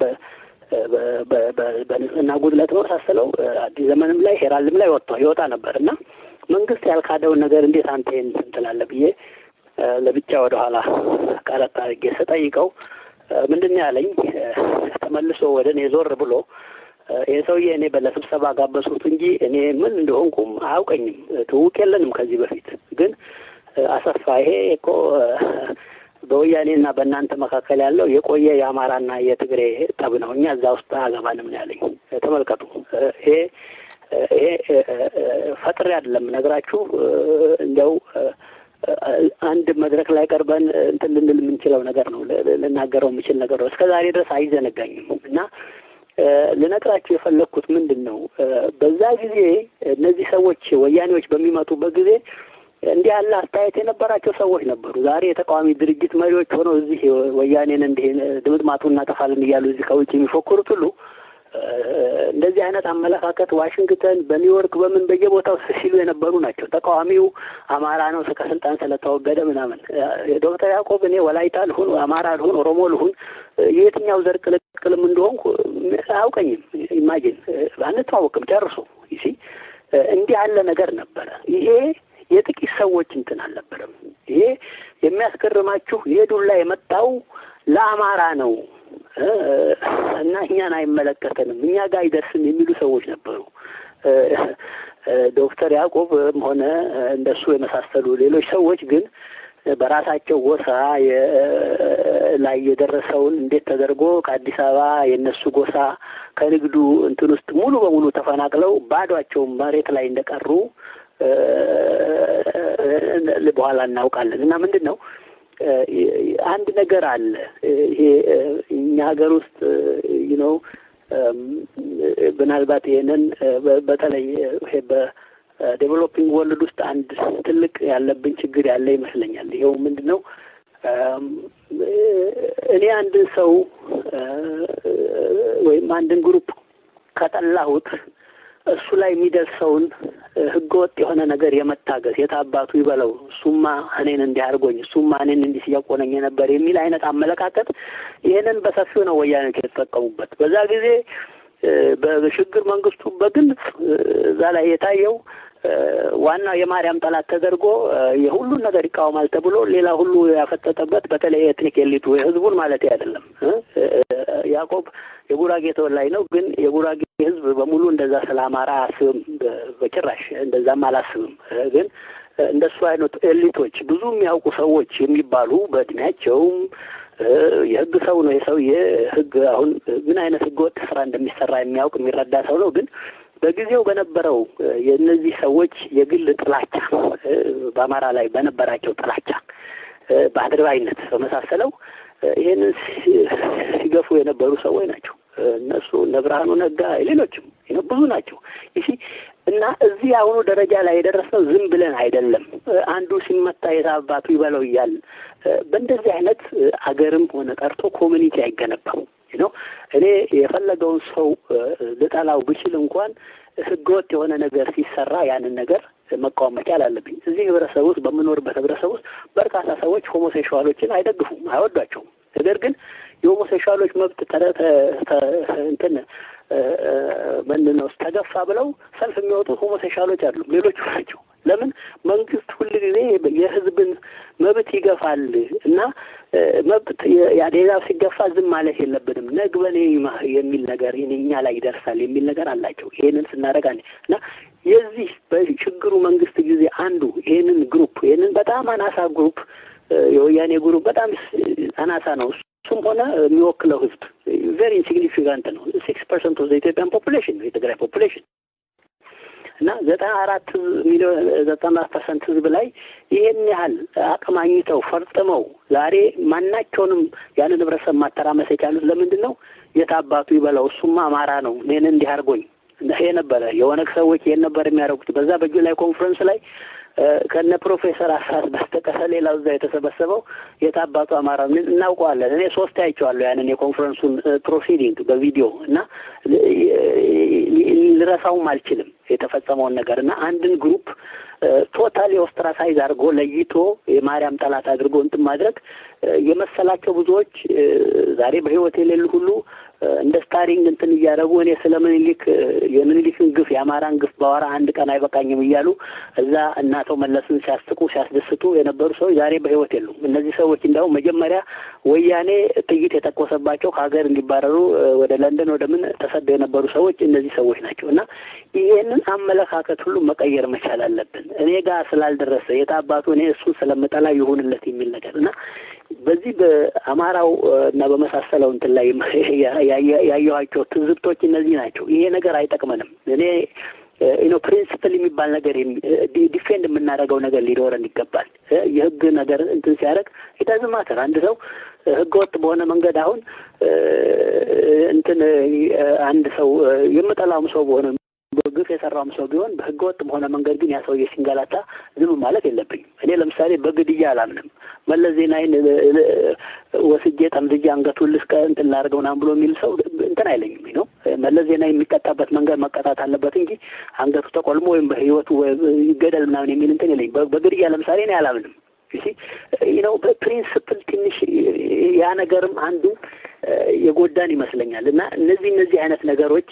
S1: በንጽህና ጉድለት መሳሰለው አዲስ ዘመንም ላይ ሄራልድም ላይ ወጥቷ ይወጣ ነበር እና መንግስት ያልካደውን ነገር እንዴት አንተ ይህን ትላለህ ብዬ ለብቻ ወደ ኋላ ቀረጥ አድርጌ ስጠይቀው ምንድን ነው ያለኝ? ተመልሶ ወደ እኔ ዞር ብሎ ይህ ሰውዬ እኔ ለስብሰባ ጋበዝኩት እንጂ እኔ ምን እንደሆንኩም አያውቀኝም። ትውውቅ የለንም ከዚህ በፊት ግን አሰፋ ይሄ እኮ በወያኔና በእናንተ መካከል ያለው የቆየ የአማራና የትግሬ ጠብ ነው። እኛ እዛ ውስጥ አገባንም ነው ያለኝ። ተመልከቱ። ይሄ ይሄ ፈጥሬ አይደለም ነግራችሁ እንዲያው አንድ መድረክ ላይ ቀርበን እንትን ልንል የምንችለው ነገር ነው። ልናገረው የምችል ነገር ነው። እስከ ዛሬ ድረስ አይዘነጋኝም እና ልነግራችሁ የፈለግኩት ምንድን ነው፣ በዛ ጊዜ እነዚህ ሰዎች ወያኔዎች በሚመጡበት ጊዜ እንዲህ ያለ አስተያየት የነበራቸው ሰዎች ነበሩ። ዛሬ የተቃዋሚ ድርጅት መሪዎች ሆነው እዚህ ወያኔን እንዲህ ድምጥማጡ እናጠፋለን እያሉ እዚህ ከውጭ የሚፎክሩት ሁሉ እንደዚህ አይነት አመለካከት ዋሽንግተን፣ በኒውዮርክ፣ በምን በየቦታው ሲሉ የነበሩ ናቸው። ተቃዋሚው አማራ ነው ከስልጣን ስለተወገደ ምናምን። ዶክተር ያዕቆብ እኔ ወላይታ ልሁን፣ አማራ ልሁን፣ ኦሮሞ ልሁን የየትኛው ዘር ቅልቅልም እንደሆንኩ አያውቀኝም። ኢማጂን አንተዋወቅም ጨርሶ ይሲ እንዲህ ያለ ነገር ነበረ። ይሄ የጥቂት ሰዎች እንትን አልነበረም። ይሄ የሚያስገርማችሁ ይሄ ዱላ የመጣው ለአማራ ነው እና እኛን አይመለከተንም፣ እኛ ጋር አይደርስም የሚሉ ሰዎች ነበሩ። ዶክተር ያዕቆብም ሆነ እንደሱ የመሳሰሉ ሌሎች ሰዎች ግን በራሳቸው ጎሳ ላይ የደረሰውን እንዴት ተደርጎ ከአዲስ አበባ የእነሱ ጎሳ ከንግዱ እንትን ውስጥ ሙሉ በሙሉ ተፈናቅለው ባዷቸውን መሬት ላይ እንደቀሩ በኋላ እናውቃለን። እና ምንድን ነው አንድ ነገር አለ። ይሄ እኛ ሀገር ውስጥ ነው ምናልባት ይሄንን በተለይ ይሄ በዴቨሎፒንግ ወርልድ ውስጥ አንድ ትልቅ ያለብን ችግር ያለ ይመስለኛል። ይኸው ምንድን ነው እኔ አንድን ሰው ወይም አንድን ግሩፕ ከጠላሁት እሱ ላይ የሚደርሰውን ህገወጥ የሆነ ነገር የመታገስ የታባቱ ይበለው እሱማ እኔን እንዲህ አድርጎኝ እሱማ እኔን እንዲህ ሲያቆነኝ ነበር የሚል አይነት አመለካከት ይህንን በሰፊው ነው ወያኔዎች የተጠቀሙበት። በዛ ጊዜ በሽግግር መንግስቱ በግልጽ እዛ ላይ የታየው ዋናው የማርያም ጠላት ተደርጎ የሁሉን ነገር ይቃወማል ተብሎ ሌላ ሁሉ ያፈጠጠበት በተለይ ኤትኒክ ኤሊቱ የህዝቡን ማለት አይደለም። ያዕቆብ የጉራጌ ተወላጅ ነው፣ ግን የጉራጌ ህዝብ በሙሉ እንደዛ ስለ አማራ አያስብም፣ በጭራሽ እንደዛም አላስብም። ግን እንደሱ አይነት ኤሊቶች ብዙ የሚያውቁ ሰዎች የሚባሉ በእድሜያቸውም የህግ ሰው ነው የሰውዬ ህግ አሁን ምን አይነት ህገ ወጥ ስራ እንደሚሰራ የሚያውቅ የሚረዳ ሰው ነው ግን በጊዜው በነበረው የእነዚህ ሰዎች የግል ጥላቻ በአማራ ላይ በነበራቸው ጥላቻ በአድርባይነት በመሳሰለው ይህንን ሲገፉ የነበሩ ሰዎች ናቸው። እነሱ እነ ብርሃኑ ነጋ፣ ሌሎችም ብዙ ናቸው። ይህ እና እዚህ አሁኑ ደረጃ ላይ የደረስነው ዝም ብለን አይደለም። አንዱ ሲመታ የታባቱ ይበለው እያል በእንደዚህ አይነት አገርም ሆነ ቀርቶ ኮሚኒቲ አይገነባም ነው። እኔ የፈለገውን ሰው ልጠላው ብችል እንኳን ህገወጥ የሆነ ነገር ሲሰራ ያንን ነገር መቃወም መቻል አለብኝ። እዚህ ህብረተሰብ ውስጥ በምኖርበት ህብረተሰብ ውስጥ በርካታ ሰዎች ሆሞሴክሹዋሎችን አይደግፉም፣ አይወዷቸውም። ነገር ግን የሆሞሴክሹዋሎች መብት እንትን ምንድን ነው ተገፋ ብለው ሰልፍ የሚወጡት ሆሞሴክሹዋሎች አይደሉም፣ ሌሎቹ ናቸው። ለምን መንግስት ሁል ጊዜ የህዝብን መብት ይገፋል እና መብት ሌላው ሲገፋ ዝም ማለት የለብንም ነግበኔ የሚል ነገር እኛ ላይ ይደርሳል የሚል ነገር አላቸው። ይሄንን ስናደርግ እና የዚህ በችግሩ መንግስት ጊዜ አንዱ ይሄንን ግሩፕ ይሄንን በጣም አናሳ ግሩፕ የወያኔ ግሩፕ በጣም አናሳ ነው። እሱም ሆነ የሚወክለው ህዝብ ቬሪ ኢንሲግኒፊካንት ነው። ሲክስ ፐርሰንት ኦፍ ኢትዮጵያን ፖፑሌሽን ነው የትግራይ ፖፑሌሽን እና ዘጠና አራት ሚሊዮን ዘጠና ፐርሰንት ህዝብ ላይ ይሄን ያህል አቅማኝተው ፈርጥመው ዛሬ ማናቸውንም ያንን ህብረተሰብ ማተራመስ የቻሉት ለምንድን ነው? የታባቱ ይበላው እሱማ አማራ ነው እኔን እንዲህ አድርጎኝ ይሄ ነበረ። የኦነግ ሰዎች ይሄን ነበር የሚያደርጉት። በዛ በጁላይ ኮንፈረንስ ላይ ከነ ፕሮፌሰር አስራት በስተቀር ሌላው እዛ የተሰበሰበው የታባቱ አማራ እናውቀዋለን። እኔ ሶስት አይቼዋለሁ ያንን የኮንፈረንሱን ፕሮሲዲንግ በቪዲዮ እና ልረሳውም አልችልም የተፈጸመውን ነገር እና አንድን ግሩፕ ቶታሊ ኦስትራሳይዝ አድርጎ ለይቶ የማርያም ጠላት አድርጎ እንትን ማድረግ የመሰላቸው ብዙዎች ዛሬ በህይወት የሌሉ ሁሉ እንደ ስታሪንግ እንትን እያደረጉ እኔ ስለ ምኒልክ የምኒልክን ግፍ የአማራን ግፍ ባወራ አንድ ቀን አይበቃኝም እያሉ እዛ እናቶ መለስን ሲያስቁ ሲያስደስቱ የነበሩ ሰዎች ዛሬ በህይወት የሉም። እነዚህ ሰዎች እንዲያውም መጀመሪያ ወያኔ ጥይት የተኮሰባቸው ከሀገር እንዲባረሩ ወደ ለንደን ወደ ምን ተሰደው የነበሩ ሰዎች እነዚህ ሰዎች ናቸው እና ይሄንን አመለካከት ሁሉ መቀየር መቻል አለብን። እኔ ጋር ስላልደረሰ የታባቱ እኔ እሱን ስለምጠላ ይሁንለት የሚል ነገር እና በዚህ በአማራው እና በመሳሰለው እንትን ላይ ያየኋቸው ትዝብቶች እነዚህ ናቸው። ይሄ ነገር አይጠቅመንም። እኔ ኖ ፕሪንስፕል የሚባል ነገር ዲፌንድ የምናደርገው ነገር ሊኖረን ይገባል። የህግ ነገር እንትን ሲያደርግ ኢታዝ ማተር አንድ ሰው ህገ ወጥ በሆነ መንገድ አሁን እንትን አንድ ሰው የምጠላውም ሰው በሆነ ግፍ የሰራውም ሰው ቢሆን በህገ ወጥ በሆነ መንገድ ግን ያ ሰውዬ ሲንገላታ ዝም ማለት የለብኝም። እኔ ለምሳሌ በግድያ አላምንም። መለስ ዜናዊን ወስጄ ጠምዝጄ አንገቱን ልስቀ እንትን ላድርገው ምናምን ብሎ የሚል ሰው እንትን አይለኝም ነው። መለስ ዜናዊ የሚቀጣበት መንገድ መቀጣት አለበት እንጂ አንገቱ ተቆልሞ ወይም በህይወቱ ይገደል ምናምን የሚል እንትን የለኝም። በግድያ ለምሳሌ እኔ አላምንም። ነው በፕሪንስፕል ትንሽ ያ ነገርም አንዱ የጎዳን ይመስለኛል እና እነዚህ እነዚህ አይነት ነገሮች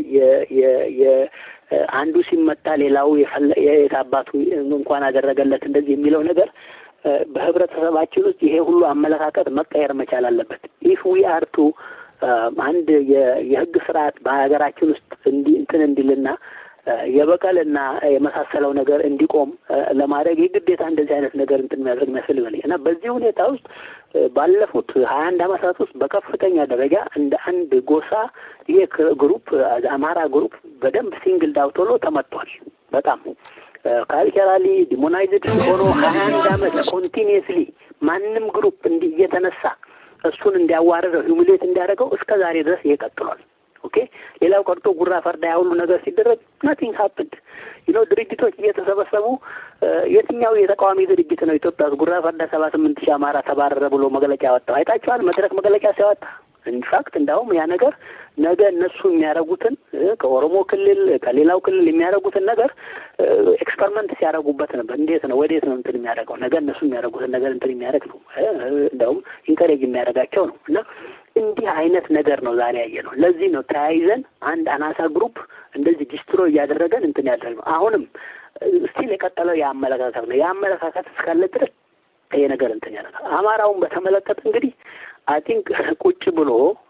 S1: አንዱ ሲመጣ ሌላው የታባቱ እንኳን አደረገለት እንደዚህ የሚለው ነገር በህብረተሰባችን ውስጥ ይሄ ሁሉ አመለካከት መቀየር መቻል አለበት። ኢፍ ዊ አር ቱ አንድ የህግ ስርዓት በሀገራችን ውስጥ እንዲ እንትን እንዲልና የበቀልና የመሳሰለው ነገር እንዲቆም ለማድረግ የግዴታ እንደዚህ አይነት ነገር እንትን የሚያደርግ የሚያስፈልግ እና በዚህ ሁኔታ ውስጥ ባለፉት ሀያ አንድ አመታት ውስጥ በከፍተኛ ደረጃ እንደ አንድ ጎሳ ይሄ ግሩፕ አማራ ግሩፕ በደንብ ሲንግል ዳውት ሆኖ ተመቷል። በጣም ካልቸራሊ ዲሞናይዝድ ሆኖ ሀያ አንድ አመት ኮንቲኒየስሊ ማንም ግሩፕ እንዲህ እየተነሳ እሱን እንዲያዋርደው ሂሙሌት እንዲያደርገው እስከ ዛሬ ድረስ ይሄ ቀጥሏል። ኦኬ ሌላው ቀርቶ ጉራ ፈርዳ ያ ሁሉ ነገር ሲደረግ ናቲንግ ሀፕንድ ዩኖ ድርጅቶች እየተሰበሰቡ የትኛው የተቃዋሚ ድርጅት ነው ኢትዮጵያ ውስጥ ጉራ ፈርዳ ሰባ ስምንት ሺህ አማራ ተባረረ ብሎ መግለጫ ያወጣው አይታችኋል? መድረክ መግለጫ ሲያወጣ ኢንፋክት እንዳውም ያ ነገር ነገ እነሱ የሚያደርጉትን ከኦሮሞ ክልል ከሌላው ክልል የሚያደርጉትን ነገር ኤክስፐሪመንት ሲያደርጉበት ነበር። እንዴት ነው ወዴት ነው እንትን የሚያደርገው ነገ እነሱ የሚያደርጉትን ነገር እንትን የሚያደርግ ነው። እንዳውም ኢንከሬጅ የሚያደርጋቸው ነው እና እንዲህ አይነት ነገር ነው ዛሬ ያየ ነው። ለዚህ ነው ተያይዘን አንድ አናሳ ግሩፕ እንደዚህ ዲስትሮ እያደረገን እንትን ያደረግ ነው። አሁንም ስቲል የቀጠለው የአመለካከት ነው። የአመለካከት እስካለ ድረስ ይሄ ነገር እንትን ያደርጋል። አማራውን በተመለከተ እንግዲህ አይ ቲንክ ቁጭ ብሎ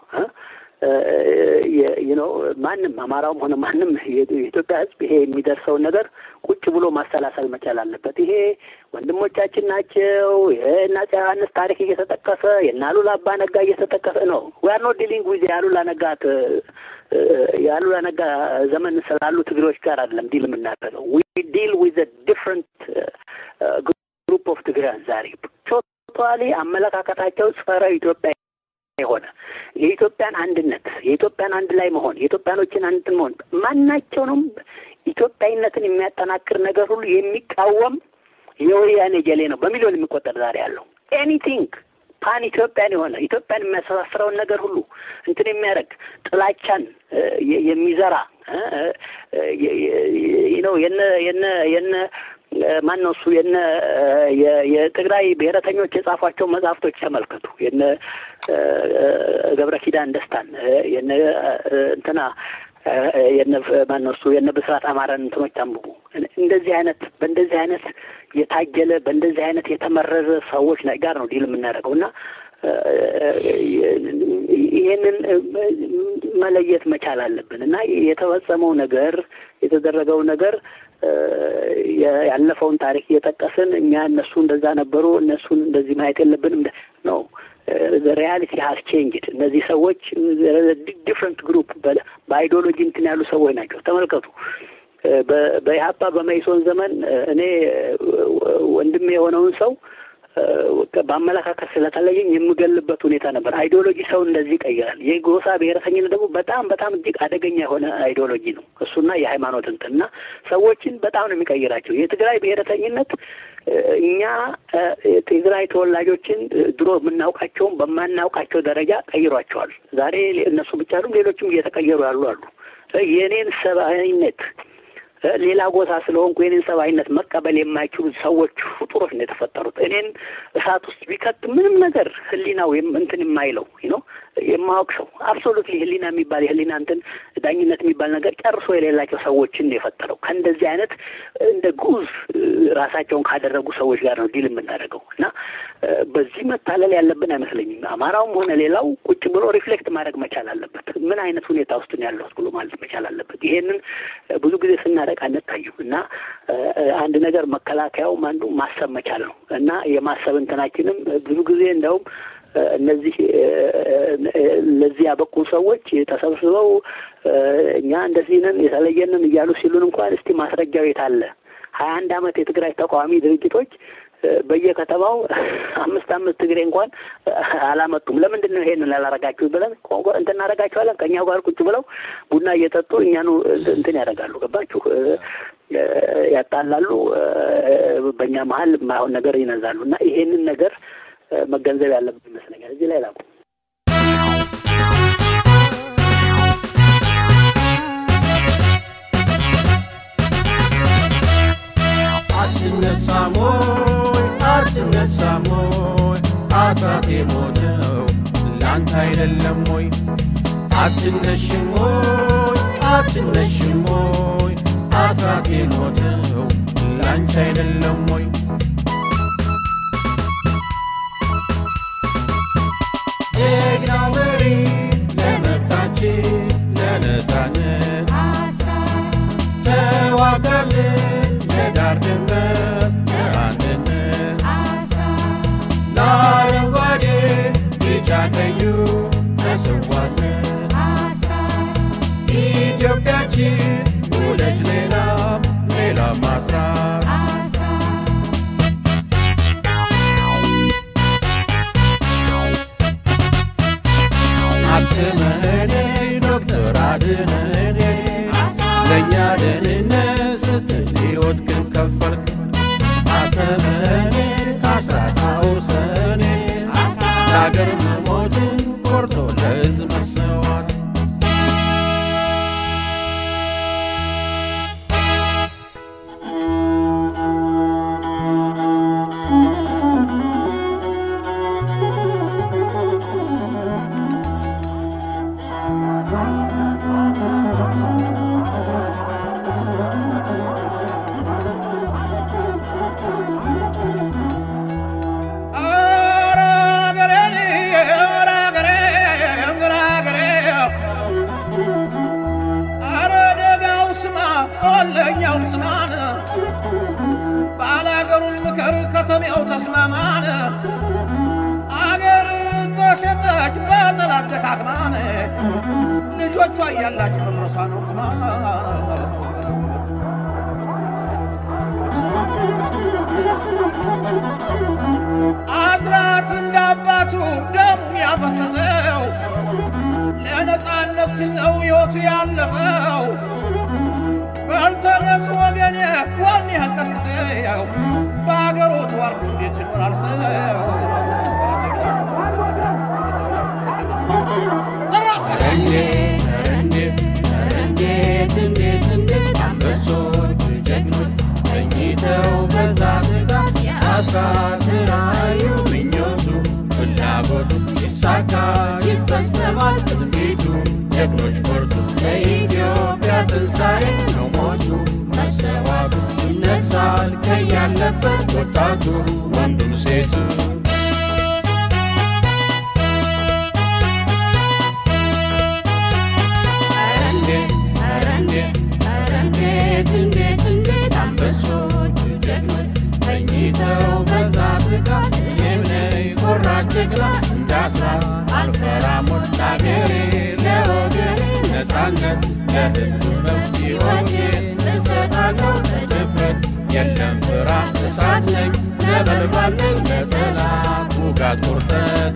S1: ነው ማንም አማራውም ሆነ ማንም የኢትዮጵያ ሕዝብ ይሄ የሚደርሰውን ነገር ቁጭ ብሎ ማሰላሰል መቻል አለበት። ይሄ ወንድሞቻችን ናቸው። የእነ አፄ ዮሐንስ ታሪክ እየተጠቀሰ የእነ አሉላ አባ ነጋ እየተጠቀሰ ነው። ዊ አር ኖት ዲሊንግ ዊዝ የአሉላ ነጋ የአሉላ ነጋ ዘመን ስላሉ ትግሬዎች ጋር አይደለም ዲል የምናደርገው። ዊ ዲል ዊዝ ዲፍረንት ግሩፕ ኦፍ ትግሪያን ዛሬ ቶታሊ አመለካከታቸው ጸረ ኢትዮጵያ የሆነ የኢትዮጵያን አንድነት የኢትዮጵያን አንድ ላይ መሆን የኢትዮጵያኖችን አንድ መሆን ማናቸውንም ኢትዮጵያዊነትን የሚያጠናክር ነገር ሁሉ የሚቃወም የወያኔ ጀሌ ነው በሚሊዮን የሚቆጠር ዛሬ ያለው ኤኒቲንግ ፓን ኢትዮጵያን የሆነ ኢትዮጵያን የሚያስተሳስረውን ነገር ሁሉ እንትን የሚያደርግ ጥላቻን የሚዘራ ነው የነ የነ የነ ማን ነው እሱ የነ የትግራይ ብሔረተኞች የጻፏቸው መጽሐፍቶች ተመልከቱ። የነ ገብረ ኪዳን ደስታን የነ እንትና የነ ማን ነው እሱ የነ ብስራት አማረን እንትኖች አንብቡ። እንደዚህ አይነት በእንደዚህ አይነት የታጀለ በእንደዚህ አይነት የተመረዘ ሰዎች ጋር ነው ዲል የምናደርገው እና ይህንን መለየት መቻል አለብን እና የተፈጸመው ነገር የተደረገው ነገር ያለፈውን ታሪክ እየጠቀስን እኛ እነሱ እንደዛ ነበሩ እነሱን እንደዚህ ማየት የለብንም ነው። ሪያሊቲ ሀስ ቼንጅድ። እነዚህ ሰዎች ዲፍረንት ግሩፕ በአይዲዮሎጂ እንትን ያሉ ሰዎች ናቸው። ተመልከቱ። በኢህአፓ በመኢሶን ዘመን እኔ ወንድሜ የሆነውን ሰው በአመለካከት ስለተለየኝ የምገልበት ሁኔታ ነበር። አይዲዮሎጂ ሰው እንደዚህ ይቀይራል። የጎሳ ብሔረተኝነት ደግሞ በጣም በጣም እጅግ አደገኛ የሆነ አይዲዮሎጂ ነው እሱና የሃይማኖት እንትን እና ሰዎችን በጣም ነው የሚቀይራቸው። የትግራይ ብሔረተኝነት እኛ ትግራይ ተወላጆችን ድሮ የምናውቃቸውን በማናውቃቸው ደረጃ ቀይሯቸዋል። ዛሬ እነሱ ብቻ አይደሉም፣ ሌሎችም እየተቀየሩ ያሉ አሉ። የእኔን ሰብአዊነት ሌላ ጎሳ ስለሆንኩ የኔን ሰብአዊነት መቀበል የማይችሉ ሰዎች ፍጡሮች ነው የተፈጠሩት። እኔን እሳት ውስጥ ቢከት ምንም ነገር ህሊናው እንትን የማይለው ነው የማወቅ ሰው አብሶሉትሊ ህሊና የሚባል የህሊና እንትን ዳኝነት የሚባል ነገር ጨርሶ የሌላቸው ሰዎችን ነው የፈጠረው። ከእንደዚህ አይነት እንደ ጉዝ ራሳቸውን ካደረጉ ሰዎች ጋር ነው ዲል የምናደርገው እና በዚህ መታለል ያለብን አይመስለኝም። አማራውም ሆነ ሌላው ቁጭ ብሎ ሪፍሌክት ማድረግ መቻል አለበት። ምን አይነት ሁኔታ ውስጥ ነው ያለሁት ብሎ ማለት መቻል አለበት። ይሄንን ብዙ ጊዜ ስናደቅ አንታዩም እና አንድ ነገር መከላከያውም አንዱ ማሰብ መቻል ነው እና የማሰብ እንትናችንም ብዙ ጊዜ እንደውም እነዚህ ለዚህ ያበቁ ሰዎች ተሰብስበው እኛ እንደዚህ ነን የተለየንን እያሉ ሲሉን እንኳን እስቲ ማስረጃው የት አለ? ሀያ አንድ አመት የትግራይ ተቃዋሚ ድርጅቶች በየከተማው አምስት አምስት ትግሬ እንኳን አላመጡም። ለምንድን ነው ይሄንን ላላረጋችሁ ብለን እንትን እናደርጋቸዋለን። ከእኛው ጋር ቁጭ ብለው ቡና እየጠጡ እኛኑ እንትን ያደርጋሉ። ገባችሁ? ያጣላሉ። በእኛ መሀል የማይሆን ነገር ይነዛሉ እና ይሄንን ነገር መገንዘብ ያለብን ይመስለኛል። እዚህ ላይ ላቁ።
S5: አትነሳሞይ አትነሳሞይ አስራት የሞተው ላንተ አይደለም ወይ? አትነሽሞይ አትነሽሞይ አስራት የሞተው ላንቺ አይደለም ወይ? ጀግናው መሪ ለመብታችን ለነፃነት ተዋጋልን ለዳር ድንበር ለአንድነት ለአረንጓዴ ቢጫ ቀዩ ተሰዋለን ኢትዮጵያችን ውለጅ ሌላም ሌላም ማስራት አክመኔ ዶክተር አድነኔ ለእኛ ደህንነት ስትል ሕይወት ግን ከፈልክ አስተምረኔ አስራት አውርሰኔ ለአገር መሞትን ቆርጦ ለሕዝብ መሰዋት
S2: ኧረ አገሬን ኧረ አገሬን ኧረ አገሬን ኧረ ደጋው ስማ ወለኛው ስማን ባላገሩን ምከር ከተሜው ተስማማን አገር ተሸጠች በጠላት ደካክማን ልጆቿ እያላች መፍረሷ ነው አስራት እንደ አባቱ ደሙን ያፈሰሰው ለነፃነት ሲል ነው ሕይወቱ ያለፈው። በልተነስ ወገኔ ዋኔ አንቀስቅሰው በአገሩ ተዋርዶ እንዴት ይኖራል ሰው? ዘራፍ!
S5: እንዴት እንዴት እንዴት እንዴት እንዴት አንበሶች ጀግኖች ተኝተው በዛ ትጋት አስራት ራእዩ ምኞቱ ፍላጎቱ ይሳካ ይፈጸማል ትንቢቱ ጀግኖች በርቱ ለኢትዮጵያ ትንሣኤ ነው ሞቱ መሰዋቱ ይነሳል ከያለበት ወጣቱ ወንዱም ሴቱ እንዴት ኧረ እንዴት ኧረ እንዴት እንዴት እንዴት አንበሶች ጀግኖች ተኝተው በዛ ትጋት እኔም ነኝ ቆራጥ ጀግና እንዳስራት አልፈራም ለአገሬ ለወገኔ ነፃነት ለሕዝቡ መብት ሕይወቴን እሰጣለሁ በድፍረት የለም ፍርሃት እሳት ነኝ ነበልባል ነኝ ለጠላት ውጋት ቁርጠት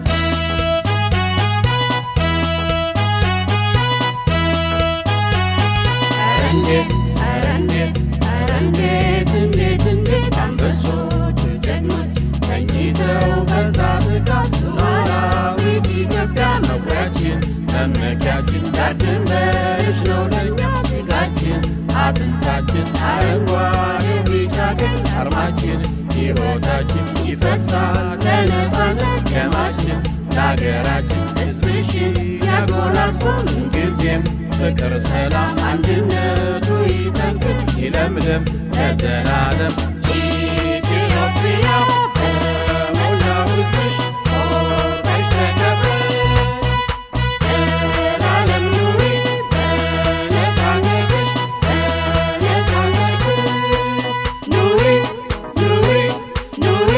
S5: እንዴት ኧረ እንዴት ኧረ እንዴት እንዴት እንዴት አንበሶች ጀግኖች ተኝተው በዛ ትጋት ሉዓላዊት ኢትዮጵያ መኩሪያችን መመኪያችን ዳር ድንበርሽ ነው ለእኛ ስጋችን አጥንታችን ደማችን ሕይወታችን ይፈሳል ለነፃነት ደማችን ለሀገራችን ሕዝብሽን ያጎናጽፈው ምንጊዜም ፍቅር፣ ሰላም፣ አንድነቱ ይጠንክር ይለምልም ለዘላለም ኢትዮጵያ በሞላው ሕዝብሽ ኮርተሽ ተከብረሽ ዘላለም ኑሪ በነፃነትሽ በነፃነትሽ ኑሪ ኑሪ ኑሪ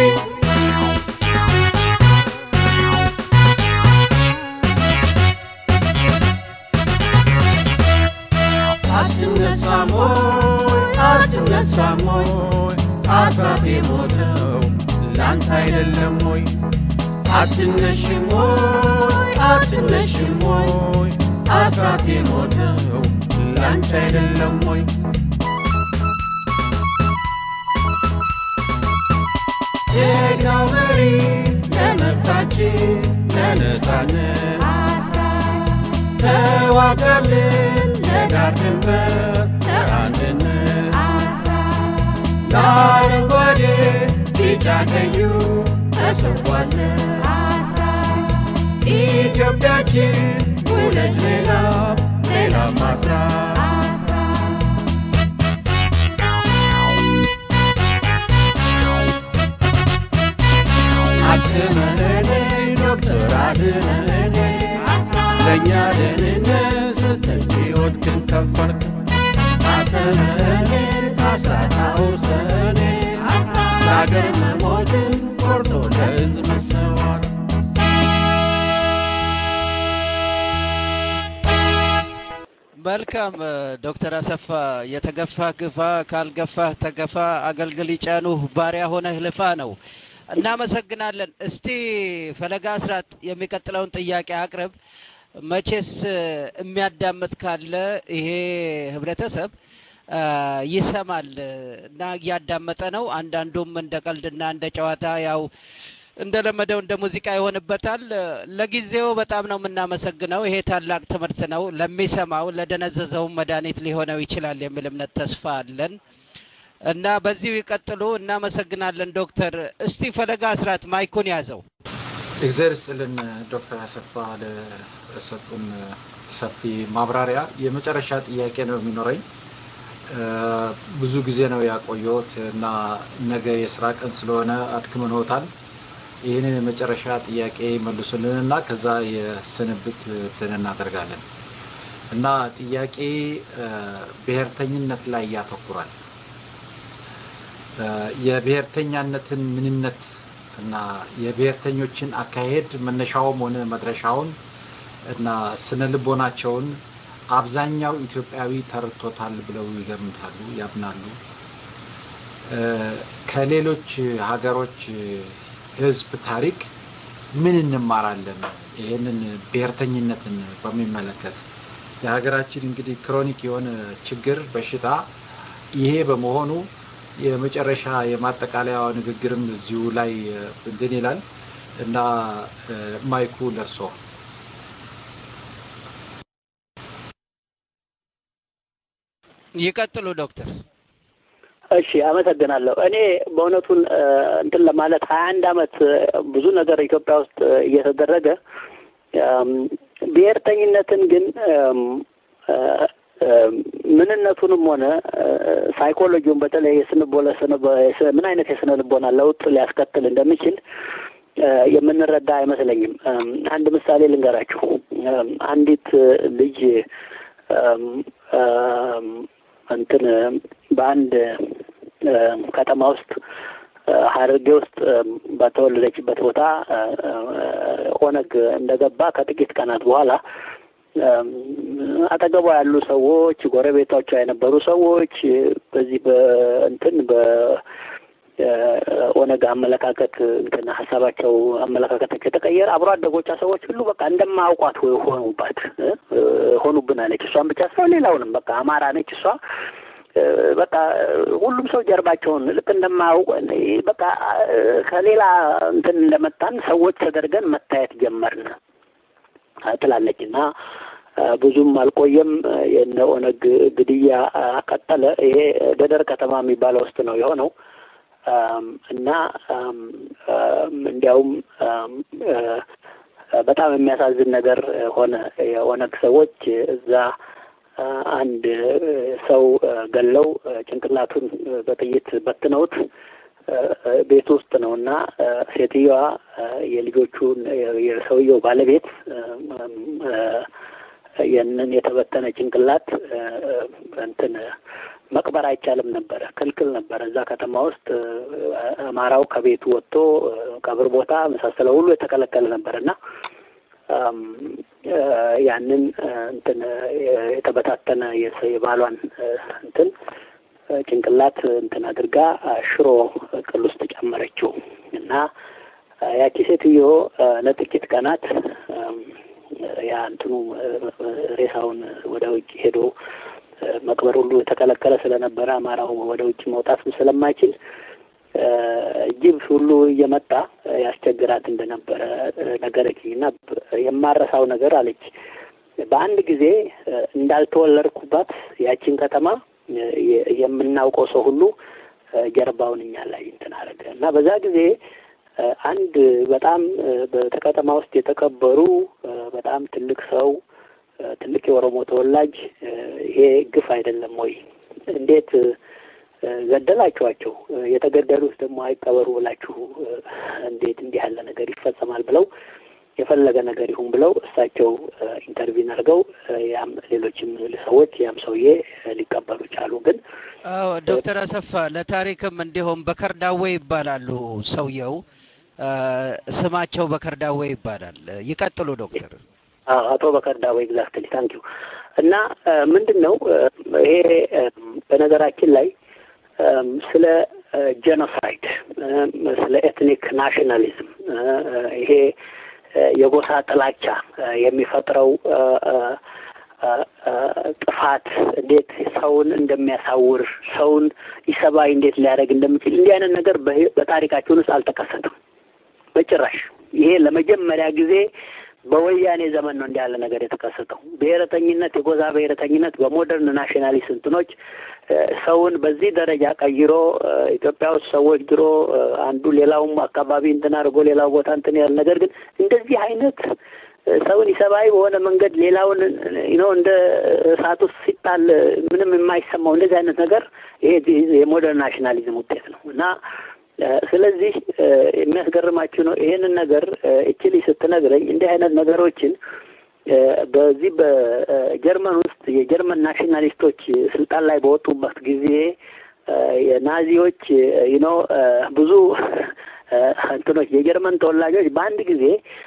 S5: አትነሳም ሆይ አትነሳም ሆይ አስራት የሞተው ላንተ አይደለም ሆይ አትነሽም ሆይ አትነሽም ሆይ አስራት የሞተው ላንተ አይደለም ሆይ ጀግናው መሪ ለመብታችን ለነፃነት ተዋጋልን ለዳር ድንበር ለአንድነት ለአረንጓዴ ቢጫ ቀዩ ተሰዋለን ኢትዮጵያችን ውለጅ ሌላ ሌላ ማስራት አክመነኝ ዶክተር አድነኝ ለእኛ ደህንነት ስትል ሕይወትህን ከፈልክ አስተምረኝ አስራት አውሰኔ ለአገር መሞትን ቆርጦ ለሕዝብ መሰዋት
S4: መልካም ዶክተር አሰፋ የተገፋ ግፋ ካልገፋህ ተገፋ አገልግል ይጫኑህ ባሪያ ሆነህ ልፋ ነው። እናመሰግናለን። እስቲ ፈለጋ አስራት የሚቀጥለውን ጥያቄ አቅርብ። መቼስ የሚያዳምጥ ካለ ይሄ ህብረተሰብ አ፣ ይሰማል እና እያዳመጠ ነው። አንዳንዱም እንደ ቀልድና እንደ ጨዋታ ያው እንደለመደው እንደ ሙዚቃ ይሆንበታል። ለጊዜው በጣም ነው የምናመሰግነው። ይሄ ታላቅ ትምህርት ነው። ለሚሰማው ለደነዘዘውም መድኃኒት ሊሆነው ይችላል የሚል እምነት ተስፋ አለን እና በዚሁ ይቀጥሉ። እናመሰግናለን ዶክተር። እስቲ ፈለጋ አስራት ማይኩን ያዘው።
S3: እግዚአብሔር ይስጥልን ዶክተር አሰፋ ለሰጡን ሰፊ ማብራሪያ። የመጨረሻ ጥያቄ ነው የሚኖረኝ። እ፣ ብዙ ጊዜ ነው ያቆየሁት እና ነገ የስራ ቀን ስለሆነ አድክመንዎታል። ይህንን የመጨረሻ ጥያቄ መልሱልን እና ከዛ የስንብት እንትን እናደርጋለን እና ጥያቄ እ፣ ብሔርተኝነት ላይ ያተኩራል። እ፣ የብሔርተኛነትን ምንነት እና የብሔርተኞችን አካሄድ መነሻውም ሆነ መድረሻውን እና ስነ ልቦናቸውን አብዛኛው ኢትዮጵያዊ ተረድቶታል ብለው ይገምታሉ፣ ያምናሉ። እ፣ ከሌሎች ሀገሮች ሕዝብ ታሪክ ምን እንማራለን? ይህንን ብሔርተኝነትን በሚመለከት የሀገራችን እንግዲህ ክሮኒክ የሆነ ችግር በሽታ ይሄ በመሆኑ የመጨረሻ የማጠቃለያ ንግግርም እዚሁ ላይ እ፣ እንትን ይላል እና እ፣ ማይኩ ለርሶ
S4: ይቀጥሉ ዶክተር።
S1: እሺ አመሰግናለሁ። እኔ በእውነቱን እ፣ እንትን ለማለት ሀያ አንድ አመት እ፣ ብዙ ነገር ኢትዮጵያ ውስጥ እ፣ እየተደረገ እም፣ ብሔርተኝነትን ግን እም፣ እ፣ እ፣ ምንነቱንም ሆነ እ፣ ሳይኮሎጂውን በተለይ የስንቦለ ምን አይነት የስነ ልቦና ለውጥ ሊያስከትል እንደሚችል እ፣ የምንረዳ አይመስለኝም። እም፣ አንድ ምሳሌ ልንገራችሁ። እም፣ አንዲት እ፣ ልጅ እም፣ እም፣ እንትን በአንድ እ፣ ከተማ ውስጥ እ፣ ሀረርጌ ውስጥ እ፣ በተወለደችበት ቦታ እ፣ እ፣ ኦነግ እንደገባ ከጥቂት ቀናት በኋላ እም፣ አጠገቧ ያሉ ሰዎች ጎረቤቶቿ የነበሩ ሰዎች እ፣ በዚህ በእንትን በ እ፣ ኦነግ አመለካከት እንትን ሀሳባቸው አመለካከታቸው የተቀየረ አብሮ አደጎቿ ሰዎች ሁሉ በቃ እንደማያውቋት ሆ- ሆኑባት እ፣ እ፣ ሆኑብን አለች። እሷን ብቻ ሳይሆን ሌላውንም በቃ አማራ ነች እሷ እ፣ በቃ ሁሉም ሰው ጀርባቸውን ልክ እንደማያውቅ በቃ እ፣ ከሌላ እንትን እንደመጣን ሰዎች ተደርገን መታየት ጀመርን እ፣ ትላለች እና እ፣ ብዙም አልቆየም እ፣ የነ ኦነግ ግድያ እ፣ ቀጠለ። ይሄ ደደር ከተማ የሚባለው ውስጥ ነው የሆነው። እና እንዲያውም በጣም የሚያሳዝን ነገር ሆነ። የኦነግ ሰዎች እዛ አንድ ሰው ገለው ጭንቅላቱን በጥይት በትነውት ቤት ውስጥ ነው እና ሴትዮዋ የልጆቹን የሰውየው ባለቤት ያንን የተበተነ ጭንቅላት እንትን መቅበር አይቻልም ነበረ፣ ክልክል ነበረ። እዛ ከተማ ውስጥ አማራው ከቤቱ ወጥቶ ቀብር ቦታ መሳሰለው ሁሉ የተከለከለ ነበር እና ያንን እንትን የተበታተነ የባሏን እንትን ጭንቅላት እንትን አድርጋ ሽሮ ቅል ውስጥ ጨመረችው እና ያቺ ሴትዮ ለጥቂት ቀናት ያ እንትኑ ሬሳውን ወደ ውጭ ሄዶ መቅበር ሁሉ የተከለከለ ስለነበረ አማራው ወደ ውጭ መውጣት ስለማይችል ጅብ ሁሉ እየመጣ ያስቸግራት እንደነበረ ነገረችኝ እና የማረሳው ነገር አለች። በአንድ ጊዜ እንዳልተወለድኩባት ያቺን ከተማ የምናውቀው ሰው ሁሉ ጀርባውን እኛ ላይ እንትን አደረገ እና በዛ ጊዜ አንድ በጣም በከተማ ውስጥ የተከበሩ በጣም ትልቅ ሰው ትልቅ የኦሮሞ ተወላጅ ይሄ ግፍ አይደለም ወይ? እንዴት ገደላችኋቸው? የተገደሉት ደግሞ አይቀበሩ ብላችሁ እንዴት እንዲህ ያለ ነገር ይፈጸማል? ብለው የፈለገ ነገር ይሁን ብለው እሳቸው ኢንተርቪን አድርገው ያም ሌሎችም ሰዎች ያም ሰውዬ ሊቀበሉ ቻሉ። ግን
S4: አዎ ዶክተር አሰፋ ለታሪክም እንዲሁም በከርዳዌ ይባላሉ ሰውየው ስማቸው በከርዳዌ ይባላል። ይቀጥሉ ዶክተር።
S1: አቶ በከርዳዌ ኤግዛክትሊ ታንኪዩ። እና ምንድን ነው ይሄ በነገራችን ላይ ስለ ጄኖሳይድ ስለ ኤትኒክ ናሽናሊዝም ይሄ የጎሳ ጥላቻ የሚፈጥረው ጥፋት እንዴት ሰውን እንደሚያሳውር ሰውን ኢሰብአዊ እንዴት ሊያደርግ እንደሚችል እንዲህ አይነት ነገር በታሪካችን ውስጥ አልተከሰተም በጭራሽ። ይሄ ለመጀመሪያ ጊዜ በወያኔ ዘመን ነው እንዲህ ያለ ነገር የተከሰተው። ብሔረተኝነት፣ የጎሳ ብሔረተኝነት በሞደርን ናሽናሊስት እንትኖች ሰውን በዚህ ደረጃ ቀይሮ ኢትዮጵያ ውስጥ ሰዎች ድሮ አንዱ ሌላውም አካባቢ እንትን አድርጎ ሌላው ቦታ እንትን ያለ ነገር ግን እንደዚህ አይነት ሰውን ኢሰብአዊ በሆነ መንገድ ሌላውን ነው እንደ እሳት ውስጥ ሲጣል ምንም የማይሰማው እንደዚህ አይነት ነገር ይሄ የሞደርን ናሽናሊዝም ውጤት ነው እና ስለዚህ የሚያስገርማችሁ ነው ይሄንን ነገር እችሊ ስትነግረኝ እንዲህ አይነት ነገሮችን በዚህ በጀርመን ውስጥ የጀርመን ናሽናሊስቶች ስልጣን ላይ በወጡበት ጊዜ የናዚዎች ዩኖ ብዙ እንትኖች የጀርመን ተወላጆች በአንድ ጊዜ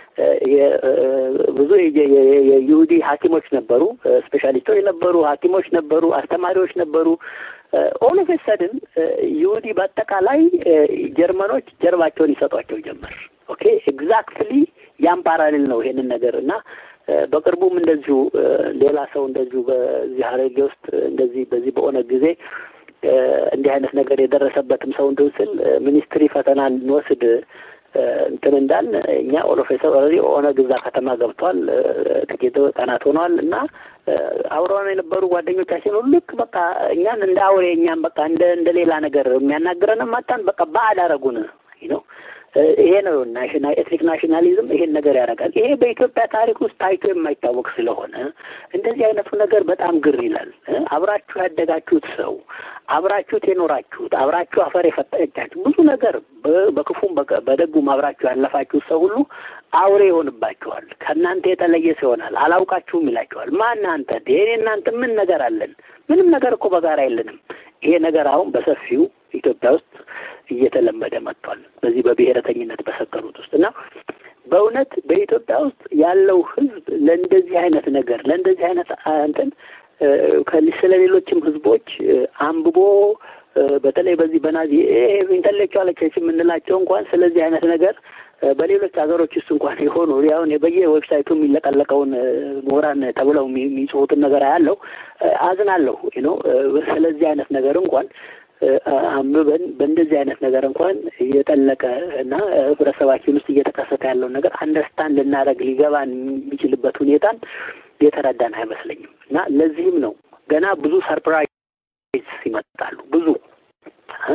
S1: ብዙ የይሁዲ ሐኪሞች ነበሩ፣ ስፔሻሊስቶች ነበሩ፣ ሐኪሞች ነበሩ፣ አስተማሪዎች ነበሩ። ኦል ኦፍ ሰድን ይሁዲ በአጠቃላይ ጀርመኖች ጀርባቸውን ይሰጧቸው ጀመር። ኦኬ ኤግዛክትሊ ያም ፓራሌል ነው ይሄንን ነገር እና በቅርቡም እንደዚሁ ሌላ ሰው እንደዚሁ በዚህ ሀረርጌ ውስጥ እንደዚህ በዚህ በኦነግ ጊዜ እንዲህ አይነት ነገር የደረሰበትም ሰው እንትን ስል ሚኒስትሪ ፈተና እንወስድ እንትን እንዳል እኛ ኦሎፌሰር ኦልሬዲ ኦነግ እዛ ከተማ ገብቷል። ጥቂት ቀናት ሆነዋል እና አብረውን የነበሩ ጓደኞቻችን ሁሉ ልክ በቃ እኛን እንደ አውሬ እኛም በቃ እንደ እንደ ሌላ ነገር የሚያናግረን ማጣን በቃ ባዕድ አደረጉን ነው። ይሄ ነው ናሽናል ኤትኒክ ናሽናሊዝም ይሄን ነገር ያደርጋል። ይሄ በኢትዮጵያ ታሪክ ውስጥ ታይቶ የማይታወቅ ስለሆነ እንደዚህ አይነቱ ነገር በጣም ግር ይላል። አብራችሁ ያደጋችሁት ሰው አብራችሁት የኖራችሁት አብራችሁ አፈር የፈጠቻችሁ ብዙ ነገር በክፉም በደጉም አብራችሁ ያለፋችሁት ሰው ሁሉ አውሬ ይሆንባችኋል። ከእናንተ የተለየ ሰው ይሆናል። አላውቃችሁም ይላችኋል። ማን አንተ? እኔ እናንተ ምን ነገር አለን? ምንም ነገር እኮ በጋራ የለንም። ይሄ ነገር አሁን በሰፊው ኢትዮጵያ ውስጥ እየተለመደ መጥቷል። በዚህ በብሔረተኝነት በሰከሩት ውስጥ እና በእውነት በኢትዮጵያ ውስጥ ያለው ሕዝብ ለእንደዚህ አይነት ነገር ለእንደዚህ አይነት እንትን ስለ ሌሎችም ሕዝቦች አንብቦ በተለይ በዚህ በናዚ ኢንተሌክቹዋሎች የምንላቸው እንኳን ስለዚህ አይነት ነገር በሌሎች ሀገሮች ውስጥ እንኳን የሆኑ ያሁን በየዌብሳይቱ የሚለቀለቀውን ምሁራን ተብለው የሚጽፉትን ነገር ያለው አዝናለሁ ነው። ስለዚህ አይነት ነገር እንኳን አንብበን በእንደዚህ አይነት ነገር እንኳን እየጠለቀ እና ህብረተሰባችን ውስጥ እየተከሰተ ያለውን ነገር አንደርስታንድ ልናደርግ ሊገባን የሚችልበት ሁኔታን የተረዳን አይመስለኝም እና ለዚህም ነው ገና ብዙ ሰርፕራይዝ ይመጣሉ ብዙ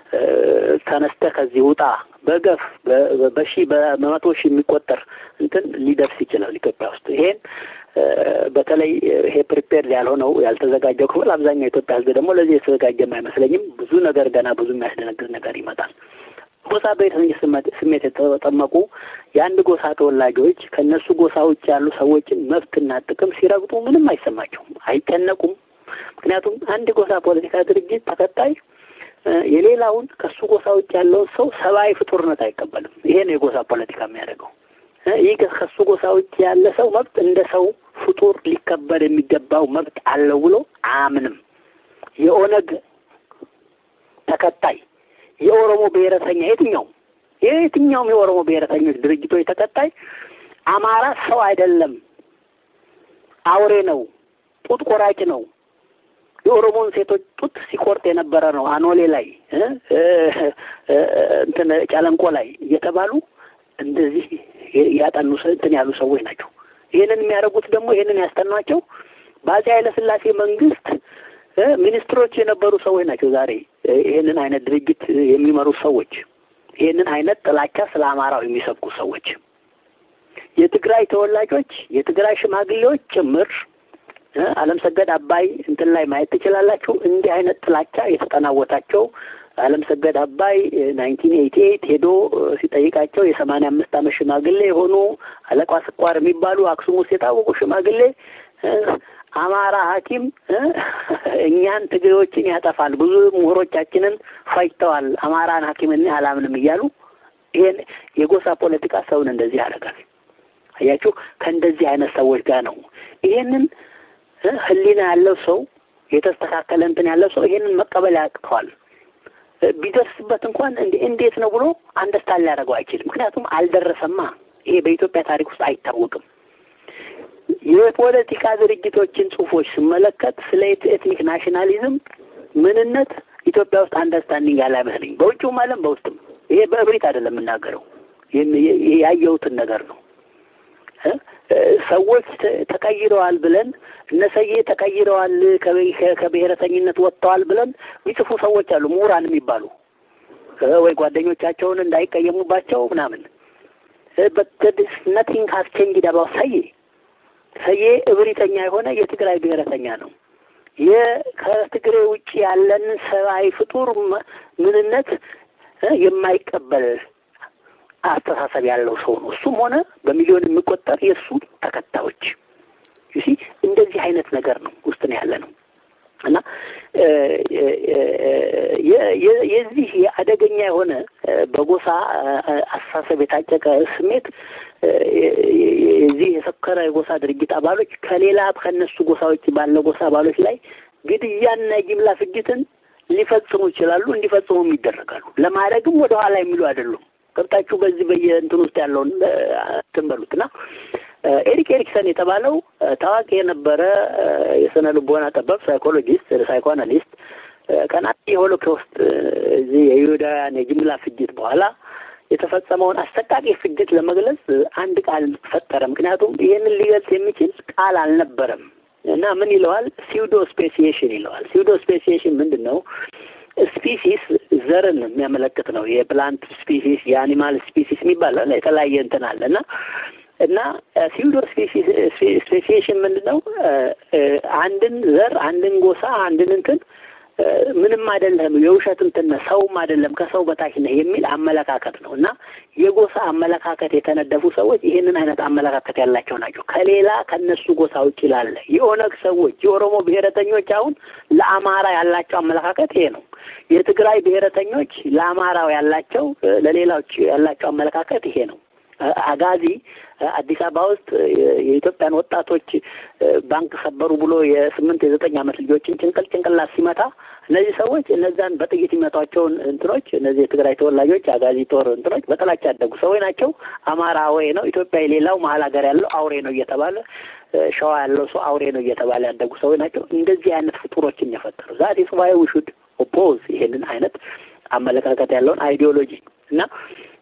S1: ተነስተህ ከዚህ ውጣ በገፍ በሺ በመቶ ሺህ የሚቆጠር እንትን ሊደርስ ይችላል ኢትዮጵያ ውስጥ ይሄን በተለይ ይሄ ፕሪፔር ያልሆነው ያልተዘጋጀው ክፍል አብዛኛው ኢትዮጵያ ሕዝብ ደግሞ ለዚህ የተዘጋጀም አይመስለኝም። ብዙ ነገር ገና ብዙ የሚያስደነግጥ ነገር ይመጣል። ጎሳ ብሔረተኝነት ስሜት የተጠመቁ የአንድ ጎሳ ተወላጆች ከእነሱ ጎሳ ውጭ ያሉ ሰዎችን መብትና ጥቅም ሲረግጡ ምንም አይሰማቸውም፣ አይጨነቁም። ምክንያቱም አንድ ጎሳ ፖለቲካ ድርጅት ተከታይ የሌላውን ከሱ ጎሳ ውጭ ያለውን ሰው ሰብአዊ ፍጡርነት አይቀበልም። ይሄ ነው የጎሳ ፖለቲካ የሚያደርገው። ይህ ከሱ ጎሳ ውጭ ያለ ሰው መብት እንደ ሰው ፍጡር ሊከበር የሚገባው መብት አለው ብሎ አያምንም። የኦነግ ተከታይ የኦሮሞ ብሔረተኛ የትኛውም የትኛውም የኦሮሞ ብሔረተኞች ድርጅቶች ተከታይ አማራ ሰው አይደለም፣ አውሬ ነው፣ ጡት ቆራጭ ነው፣ የኦሮሞን ሴቶች ጡት ሲቆርጥ የነበረ ነው፣ አኖሌ ላይ እንትን ጨለንቆ ላይ እየተባሉ እንደዚህ ያጠኑ እንትን ያሉ ሰዎች ናቸው። ይህንን የሚያደርጉት ደግሞ ይህንን ያስጠኗቸው በአፄ ኃይለሥላሴ መንግስት ሚኒስትሮች የነበሩ ሰዎች ናቸው። ዛሬ ይህንን አይነት ድርጅት የሚመሩ ሰዎች፣ ይህንን አይነት ጥላቻ ስለ አማራው የሚሰብኩ ሰዎች፣ የትግራይ ተወላጆች፣ የትግራይ ሽማግሌዎች ጭምር አለም ሰገድ አባይ እንትን ላይ ማየት ትችላላችሁ። እንዲህ አይነት ጥላቻ የተጠናወታቸው አለም ሰገድ አባይ ናይንቲን ኤይቲ ኤይት ሄዶ ሲጠይቃቸው የሰማንያ አምስት ዓመት ሽማግሌ የሆኑ አለቃ ስኳር የሚባሉ አክሱም ውስጥ የታወቁ ሽማግሌ አማራ ሐኪም እኛን ትግሬዎችን ያጠፋል፣ ብዙ ምሁሮቻችንን ፈጅተዋል፣ አማራን ሐኪም እኔ አላምንም እያሉ ይሄን የጎሳ ፖለቲካ ሰውን እንደዚህ ያደርጋል። አያችሁ፣ ከእንደዚህ አይነት ሰዎች ጋር ነው ይሄንን ህሊና ያለው ሰው የተስተካከለ እንትን ያለው ሰው ይሄንን መቀበል ያቅተዋል። ቢደርስበት እንኳን እንዴት ነው ብሎ አንደርስታንድ ሊያደርገው አይችልም። ምክንያቱም አልደረሰማ። ይሄ በኢትዮጵያ ታሪክ ውስጥ አይታወቅም። የፖለቲካ ድርጅቶችን ጽሁፎች ስመለከት ስለ ኤትኒክ ናሽናሊዝም ምንነት ኢትዮጵያ ውስጥ አንደርስታንዲንግ ያለ አይመስለኝ። በውጭውም ዓለም በውስጥም ይሄ በእብሪት አይደለም የምናገረው፣ ያየሁትን ነገር ነው። ሰዎች ተቀይረዋል ብለን እነሰዬ ተቀይረዋል ከብሔረተኝነት ወጥተዋል ብለን የሚጽፉ ሰዎች አሉ፣ ምሁራን የሚባሉ ወይ ጓደኞቻቸውን እንዳይቀየሙባቸው ምናምን። ነቲንግ ሀስ ቼንጅድ አባውት ሰዬ ሰዬ እብሪተኛ የሆነ የትግራይ ብሔረተኛ ነው። ከትግሬ ውጭ ያለን ሰብአዊ ፍጡር ምንነት የማይቀበል አስተሳሰብ ያለው ሰው ነው። እሱም ሆነ በሚሊዮን የሚቆጠር የእሱ ተከታዮች ዩሲ እንደዚህ አይነት ነገር ነው ውስጥ ነው ያለ ነው እና የዚህ አደገኛ የሆነ በጎሳ አስተሳሰብ የታጨቀ ስሜት የዚህ የሰከረ የጎሳ ድርጅት አባሎች ከሌላ ከነሱ ጎሳዎች ባለ ጎሳ አባሎች ላይ ግድያና የጅምላ ፍጅትን ሊፈጽሙ ይችላሉ፣ እንዲፈጽሙም ይደረጋሉ። ለማድረግም ወደ ኋላ የሚሉ አይደሉም። ገብታችሁ በዚህ በየእንትን ውስጥ ያለውን እንትን በሉት እና ኤሪክ ኤሪክሰን የተባለው ታዋቂ የነበረ የስነ ልቦና ጠበብ ሳይኮሎጂስት፣ ሳይኮአናሊስት ቀናት የሆሎኮስት እዚህ የይሁዳውያን የጅምላ ፍጅት በኋላ የተፈጸመውን አሰቃቂ ፍጅት ለመግለጽ አንድ ቃል ፈጠረ። ምክንያቱም ይህንን ሊገልጽ የሚችል ቃል አልነበረም እና ምን ይለዋል? ሲውዶ ስፔሲዬሽን ይለዋል። ሲውዶ ስፔሲዬሽን ምንድን ነው? ስፒሲስ ዘርን የሚያመለክት ነው። የፕላንት ስፒሲስ፣ የአኒማል ስፒሲስ የሚባል የተለያየ እንትን አለ እና እና ሲውዶ ስፔሲዬሽን ምንድን ነው? አንድን ዘር፣ አንድን ጎሳ፣ አንድን እንትን ምንም አይደለም፣ የውሸት እንትን ነህ፣ ሰውም አይደለም፣ ከሰው በታች ነህ የሚል አመለካከት ነው እና የጎሳ አመለካከት የተነደፉ ሰዎች ይህንን አይነት አመለካከት ያላቸው ናቸው። ከሌላ ከነሱ ጎሳ ውጭ ላለ የኦነግ ሰዎች የኦሮሞ ብሔረተኞች አሁን ለአማራ ያላቸው አመለካከት ይሄ ነው። የትግራይ ብሔረተኞች ለአማራው ያላቸው ለሌላዎች ያላቸው አመለካከት ይሄ ነው። አጋዚ አዲስ አበባ ውስጥ የኢትዮጵያን ወጣቶች ባንክ ሰበሩ ብሎ የስምንት የዘጠኝ ዓመት ልጆችን ጭንቅል ጭንቅላት ሲመታ እነዚህ ሰዎች እነዛን በጥይት የሚመቷቸውን እንትኖች እነዚህ የትግራይ ተወላጆች አጋዚ ጦር እንትኖች በጥላቻ ያደጉ ሰዎች ናቸው። አማራ አውሬ ነው፣ ኢትዮጵያ የሌላው መሀል ሀገር ያለው አውሬ ነው እየተባለ ሸዋ ያለው ሰው አውሬ ነው እየተባለ ያደጉ ሰዎች ናቸው። እንደዚህ አይነት ፍጡሮችን የፈጠሩ ዛት ስዋይ ውሹድ ኦፖዝ ይሄንን አይነት አመለካከት ያለውን አይዲዮሎጂ እና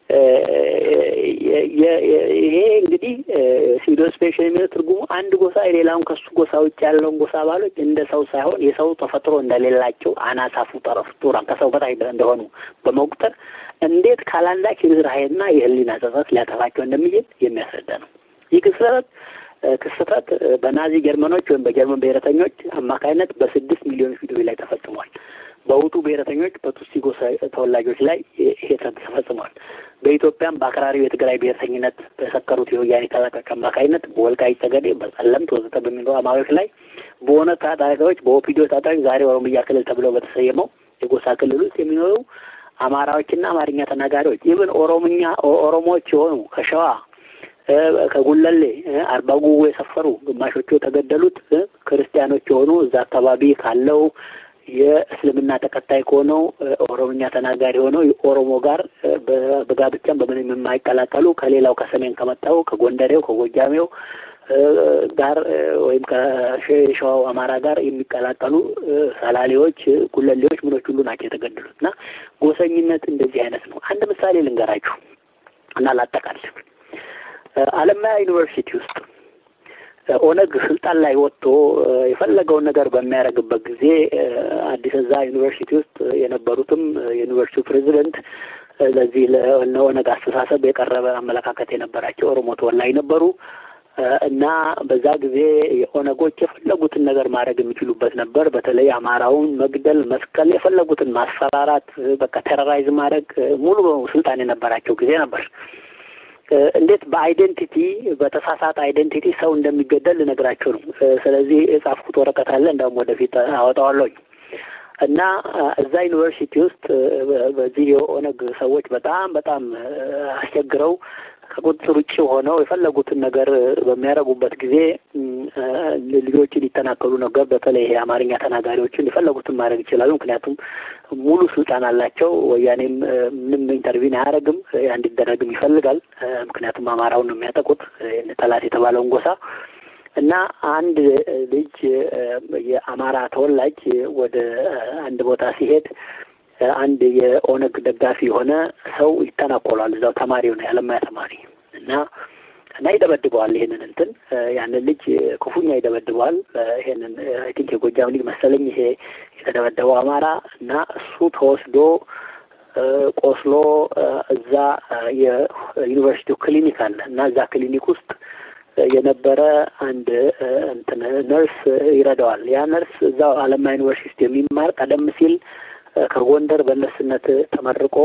S1: ይሄ እንግዲህ ሲዶ ስፔሻል የሚለው ትርጉሙ አንድ ጎሳ የሌላውን ከሱ ጎሳ ውጭ ያለውን ጎሳ አባሎች እንደ ሰው ሳይሆን የሰው ተፈጥሮ እንደሌላቸው አናሳ ፍጡራን ከሰው በታች እንደሆኑ በመቁጠር እንዴት ካላንዳች ርኅራኄና የህሊና ጸጸት ሊያጠፋቸው እንደሚችል የሚያስረዳ ነው። ይህ ክስተት ክስተት በናዚ ጀርመኖች ወይም በጀርመን ብሔረተኞች አማካይነት በስድስት ሚሊዮን ፊዶች ላይ ተፈጽሟል። በሁቱ ብሔረተኞች በቱሲ ጎሳ ተወላጆች ላይ ይሄ ተፈጽሟል። በኢትዮጵያም በአክራሪው የትግራይ ብሔርተኝነት በሰከሩት የወያኔ ታጣቂዎች አማካኝነት በወልቃይት ጠገዴ፣ በጸለምት ወዘተ በሚኖሩ አማሮች ላይ በሆነ ታጣቂዎች በኦፒዲዮ ታጣቂዎች ዛሬ ኦሮሚያ ክልል ተብለው በተሰየመው የጎሳ ክልል ውስጥ የሚኖሩ አማራዎችና አማርኛ ተናጋሪዎች ይብን ኦሮምኛ ኦሮሞዎች የሆኑ ከሸዋ ከጉለሌ አርባ ጉቦ የሰፈሩ ግማሾቹ የተገደሉት ክርስቲያኖች የሆኑ እዛ አካባቢ ካለው የእስልምና ተከታይ ከሆነው ኦሮምኛ ተናጋሪ የሆነው የኦሮሞ ጋር በጋብቻም በምንም የማይቀላቀሉ ከሌላው ከሰሜን ከመጣው ከጎንደሬው ከጎጃሜው ጋር ወይም ከሸዋው አማራ ጋር የሚቀላቀሉ ሰላሌዎች፣ ጉለሌዎች ምኖች ሁሉ ናቸው የተገደሉት እና ጎሰኝነት እንደዚህ አይነት ነው። አንድ ምሳሌ ልንገራችሁ እና ላጠቃል። አለማያ ዩኒቨርሲቲ ውስጥ ኦነግ ስልጣን ላይ ወጥቶ የፈለገውን ነገር በሚያደርግበት ጊዜ አዲስ እዛ ዩኒቨርሲቲ ውስጥ የነበሩትም የዩኒቨርሲቲው ፕሬዚደንት ለዚህ ለኦነግ አስተሳሰብ የቀረበ አመለካከት የነበራቸው ኦሮሞ ተወላጅ ነበሩ እና በዛ ጊዜ የኦነጎች የፈለጉትን ነገር ማድረግ የሚችሉበት ነበር። በተለይ አማራውን መግደል፣ መስቀል፣ የፈለጉትን ማስፈራራት፣ በቃ ቴሮራይዝ ማድረግ ሙሉ በሙሉ ስልጣን የነበራቸው ጊዜ ነበር። እንዴት በአይዴንቲቲ በተሳሳተ አይዴንቲቲ ሰው እንደሚገደል ልነግራቸው ነው። ስለዚህ የጻፍኩት ወረቀት አለ፣ እንዳውም ወደፊት አወጣዋለሁኝ እና እዛ ዩኒቨርሲቲ ውስጥ በዚህ የኦነግ ሰዎች በጣም በጣም አስቸግረው ከቁጥጥር ውጭ ሆነው የፈለጉትን ነገር በሚያደርጉበት ጊዜ ልጆችን ይተናከሉ ነበር። በተለይ ይሄ አማርኛ ተናጋሪዎችን የፈለጉትን ማድረግ ይችላሉ። ምክንያቱም ሙሉ ስልጣን አላቸው። ወያኔም ምንም ኢንተርቪን አያደርግም፣ እንዲደረግም ይፈልጋል። ምክንያቱም አማራውን ነው የሚያጠቁት ጠላት የተባለውን ጎሳ እና አንድ ልጅ የአማራ ተወላጅ ወደ አንድ ቦታ ሲሄድ አንድ የኦነግ ደጋፊ የሆነ ሰው ይተናኮሏል። እዛው ተማሪው ነው ያለማያ ተማሪ እና እና ይደበድበዋል። ይሄንን እንትን ያንን ልጅ ክፉኛ ይደበድበዋል። ይሄንን አይ ቲንክ የጎጃም ልጅ መሰለኝ ይሄ የተደበደበው አማራ እና እሱ ተወስዶ ቆስሎ እዛ የዩኒቨርሲቲው ክሊኒክ አለ እና እዛ ክሊኒክ ውስጥ የነበረ አንድ እንትን ነርስ ይረዳዋል። ያ ነርስ እዛው አለማ ዩኒቨርሲቲ የሚማር ቀደም ሲል ከጎንደር በነርስነት ተመርቆ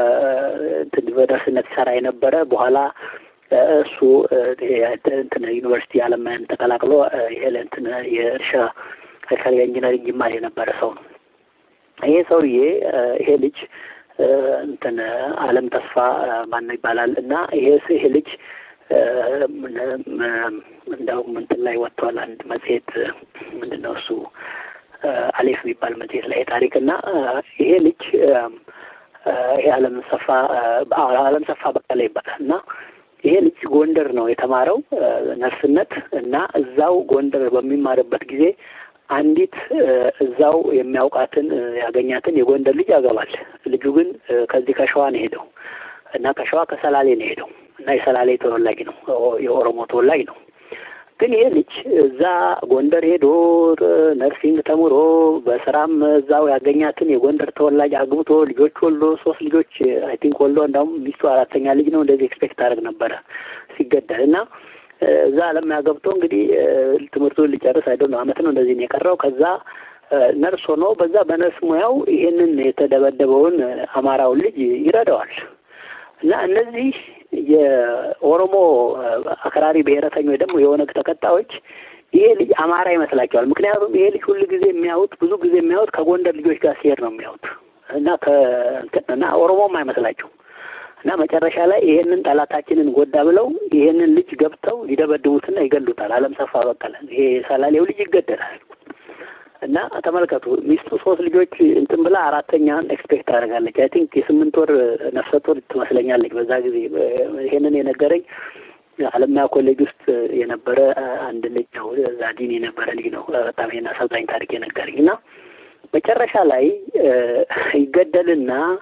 S1: በነርስነት ይሰራ የነበረ በኋላ እሱ እንትን ዩኒቨርሲቲ አለማያን ተቀላቅሎ ይሄ እንትን የእርሻ አግሪካልቸር ኢንጂነሪንግ ይማር የነበረ ሰው ነው። ይሄ ሰውዬ ይሄ ልጅ እንትን አለም ተስፋ ማነው ይባላል እና ይሄ ይሄ ልጅ እንደውም እንትን ላይ ወጥቷል። አንድ መጽሔት ምንድን ነው እሱ አሌፍ የሚባል መጽሔት ላይ ታሪክ እና ይሄ ልጅ ይሄ አለም ሰፋ አለም ሰፋ በቀለ ይባላል እና ይሄ ልጅ ጎንደር ነው የተማረው ነርስነት እና እዛው ጎንደር በሚማርበት ጊዜ አንዲት እዛው የሚያውቃትን ያገኛትን የጎንደር ልጅ ያገባል። ልጁ ግን ከዚህ ከሸዋ ነው ሄደው እና ከሸዋ ከሰላሌ ነው ሄደው እና የሰላሌ ተወላጅ ነው፣ የኦሮሞ ተወላጅ ነው። ግን ይሄ ልጅ እዛ ጎንደር ሄዶ ነርሲንግ ተምሮ በስራም እዛው ያገኛትን የጎንደር ተወላጅ አግብቶ ልጆች ወልዶ ሶስት ልጆች አይ ቲንክ ወልዶ እንዳውም ሚስቱ አራተኛ ልጅ ነው እንደዚህ ኤክስፔክት አደረግ ነበረ ሲገደል እና እዛ አለም ያገብቶ እንግዲህ ትምህርቱን ሊጨርስ አይደ ነው አመት ነው እንደዚህ ነው የቀረው። ከዛ ነርስ ሆኖ በዛ በነርስ ሙያው ይሄንን የተደበደበውን አማራውን ልጅ ይረዳዋል እና እነዚህ የኦሮሞ አክራሪ ብሔረተኞች ደግሞ የኦነግ ተከታዮች ይሄ ልጅ አማራ ይመስላቸዋል። ምክንያቱም ይሄ ልጅ ሁሉ ጊዜ የሚያዩት ብዙ ጊዜ የሚያዩት ከጎንደር ልጆች ጋር ሲሄድ ነው የሚያዩት እና እና ኦሮሞም አይመስላቸው እና መጨረሻ ላይ ይሄንን ጠላታችንን ጎዳ ብለው ይሄንን ልጅ ገብተው ይደበድቡትና ይገሉታል። አለም ሰፋ በቀለ ይሄ ሰላሌው ልጅ ይገደላል። እና ተመልከቱ ሚስቱ ሶስት ልጆች እንትን ብላ አራተኛን ኤክስፔክት ታደርጋለች። አይ ቲንክ የስምንት ወር ነፍሰ ጡር ትመስለኛለች በዛ ጊዜ። ይሄንን የነገረኝ አለማያ ኮሌጅ ውስጥ የነበረ አንድ ልጅ ነው፣ ዛዲን የነበረ ልጅ ነው። በጣም ይሄን አሰልጣኝ ታሪክ የነገረኝ እና መጨረሻ ላይ ይገደልና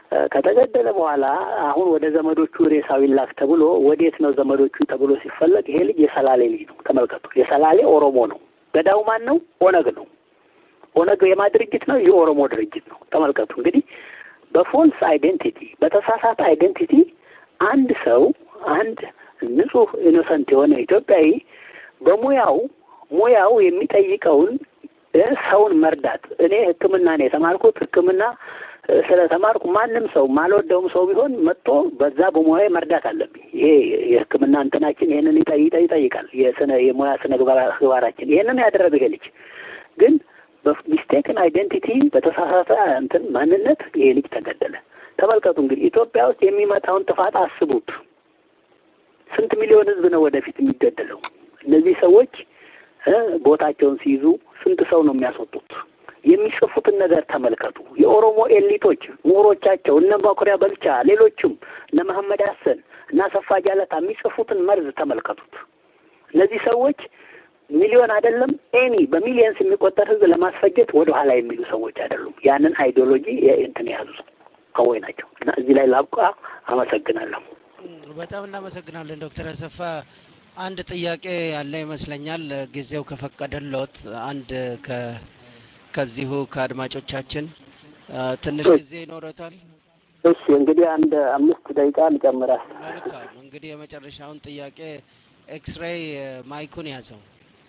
S1: ከተገደለ በኋላ አሁን ወደ ዘመዶቹ ሬሳው ይላክ ተብሎ ወዴት ነው ዘመዶቹ ተብሎ ሲፈለግ ይሄ ልጅ የሰላሌ ልጅ ነው። ተመልከቱ፣ የሰላሌ ኦሮሞ ነው። ገዳው ማን ነው? ኦነግ ነው። ኦነግ የማ ድርጅት ነው? የኦሮሞ ድርጅት ነው። ተመልከቱ እንግዲህ በፎልስ አይዴንቲቲ በተሳሳተ አይዴንቲቲ አንድ ሰው አንድ ንጹህ ኢኖሰንት የሆነ ኢትዮጵያዊ በሙያው ሙያው የሚጠይቀውን ሰውን መርዳት እኔ ሕክምና ነው የተማርኩት። ሕክምና ስለተማርኩ ማንም ሰው ማልወደውም ሰው ቢሆን መጥቶ በዛ በሙያዊ መርዳት አለብኝ። ይሄ የሕክምና እንትናችን ይሄንን ይጠይቃል። የስነ የሙያ ስነ ግባራችን ይሄንን ያደረገ ይሄ ልጅ ግን በሚስቴክን አይዴንቲቲ በተሳሳተ እንትን ማንነት ይሄ ልጅ ተገደለ። ተመልከቱ እንግዲህ ኢትዮጵያ ውስጥ የሚመጣውን ጥፋት አስቡት። ስንት ሚሊዮን ህዝብ ነው ወደፊት የሚገደለው? እነዚህ ሰዎች ቦታቸውን ሲይዙ ስንት ሰው ነው የሚያስወጡት? የሚጽፉትን ነገር ተመልከቱ። የኦሮሞ ኤሊቶች ምሁሮቻቸው እነ መኩሪያ በልቻ፣ ሌሎችም እነ መሐመድ ሀሰን እና አሰፋ ጃለታ የሚጽፉትን መርዝ ተመልከቱት። እነዚህ ሰዎች ሚሊዮን አይደለም ኤኒ በሚሊየንስ የሚቆጠር ህዝብ ለማስፈጀት ወደ ኋላ የሚሉ ሰዎች አይደሉም። ያንን አይዲዮሎጂ እንትን የያዙ ሰዎች ናቸው እና እዚህ ላይ ላብቃ። አመሰግናለሁ።
S4: በጣም እናመሰግናለን ዶክተር አሰፋ። አንድ ጥያቄ ያለ ይመስለኛል ጊዜው ከፈቀደልዎት አንድ ከዚሁ ከአድማጮቻችን ትንሽ ጊዜ ይኖረታል?
S1: እሺ እንግዲህ አንድ አምስት ደቂቃ ልጨምራል።
S4: መልካም እንግዲህ የመጨረሻውን ጥያቄ ኤክስሬይ ማይኩን ያዘው።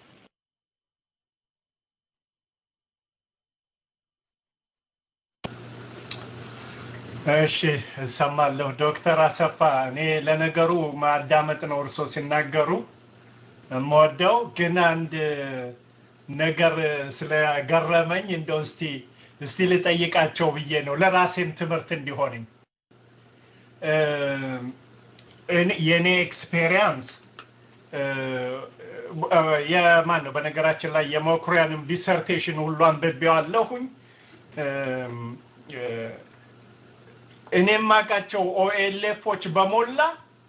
S5: እሺ እሰማለሁ። ዶክተር አሰፋ እኔ ለነገሩ ማዳመጥ ነው እርሶ ሲናገሩ የምወደው፣ ግን አንድ ነገር ስለገረመኝ እንደው እስቲ እስቲ ልጠይቃቸው ብዬ ነው ለራሴም ትምህርት እንዲሆነኝ የእኔ ኤክስፔሪንስ የማን ነው በነገራችን ላይ የመኩሪያንም ዲሰርቴሽን ሁሉ አንብቤዋለሁኝ። እኔ የማውቃቸው ኦኤልኤፎች በሞላ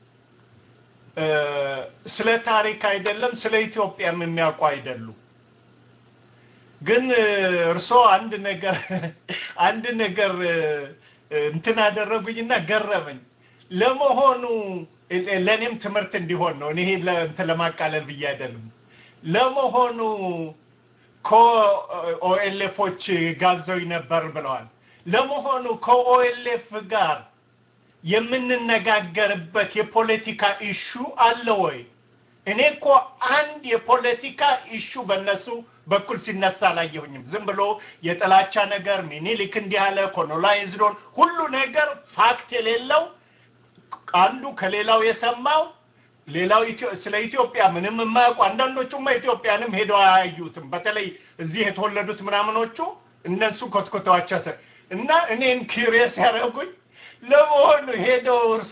S5: ስለ ታሪክ አይደለም ስለ ኢትዮጵያም የሚያውቁ አይደሉም። ግን እርስዎ አንድ ነገር አንድ ነገር እንትን አደረጉኝና ገረመኝ። ለመሆኑ ለእኔም ትምህርት እንዲሆን ነው። እኔ እንትን ለማቃለል ብዬ አይደለም። ለመሆኑ ከኦኤልኤፎች ጋብዘው ነበር ብለዋል። ለመሆኑ ከኦኤልኤፍ ጋር የምንነጋገርበት የፖለቲካ ኢሹ አለ ወይ? እኔ እኮ አንድ የፖለቲካ ኢሹ በእነሱ በኩል ሲነሳ አላየሁኝም። ዝም ብሎ የጥላቻ ነገር ሚኒሊክ እንዲህ ያለ ኮሎናይዝዶን ሁሉ ነገር ፋክት የሌለው አንዱ ከሌላው የሰማው ሌላው ስለ ኢትዮጵያ ምንም የማያውቁ አንዳንዶቹማ ኢትዮጵያንም ሄደው አያዩትም። በተለይ እዚህ የተወለዱት ምናምኖቹ እነሱ ኮትኮተዋቸው እና እኔን ኪሪየስ ያደረጉኝ ለመሆኑ ሄደው እርሶ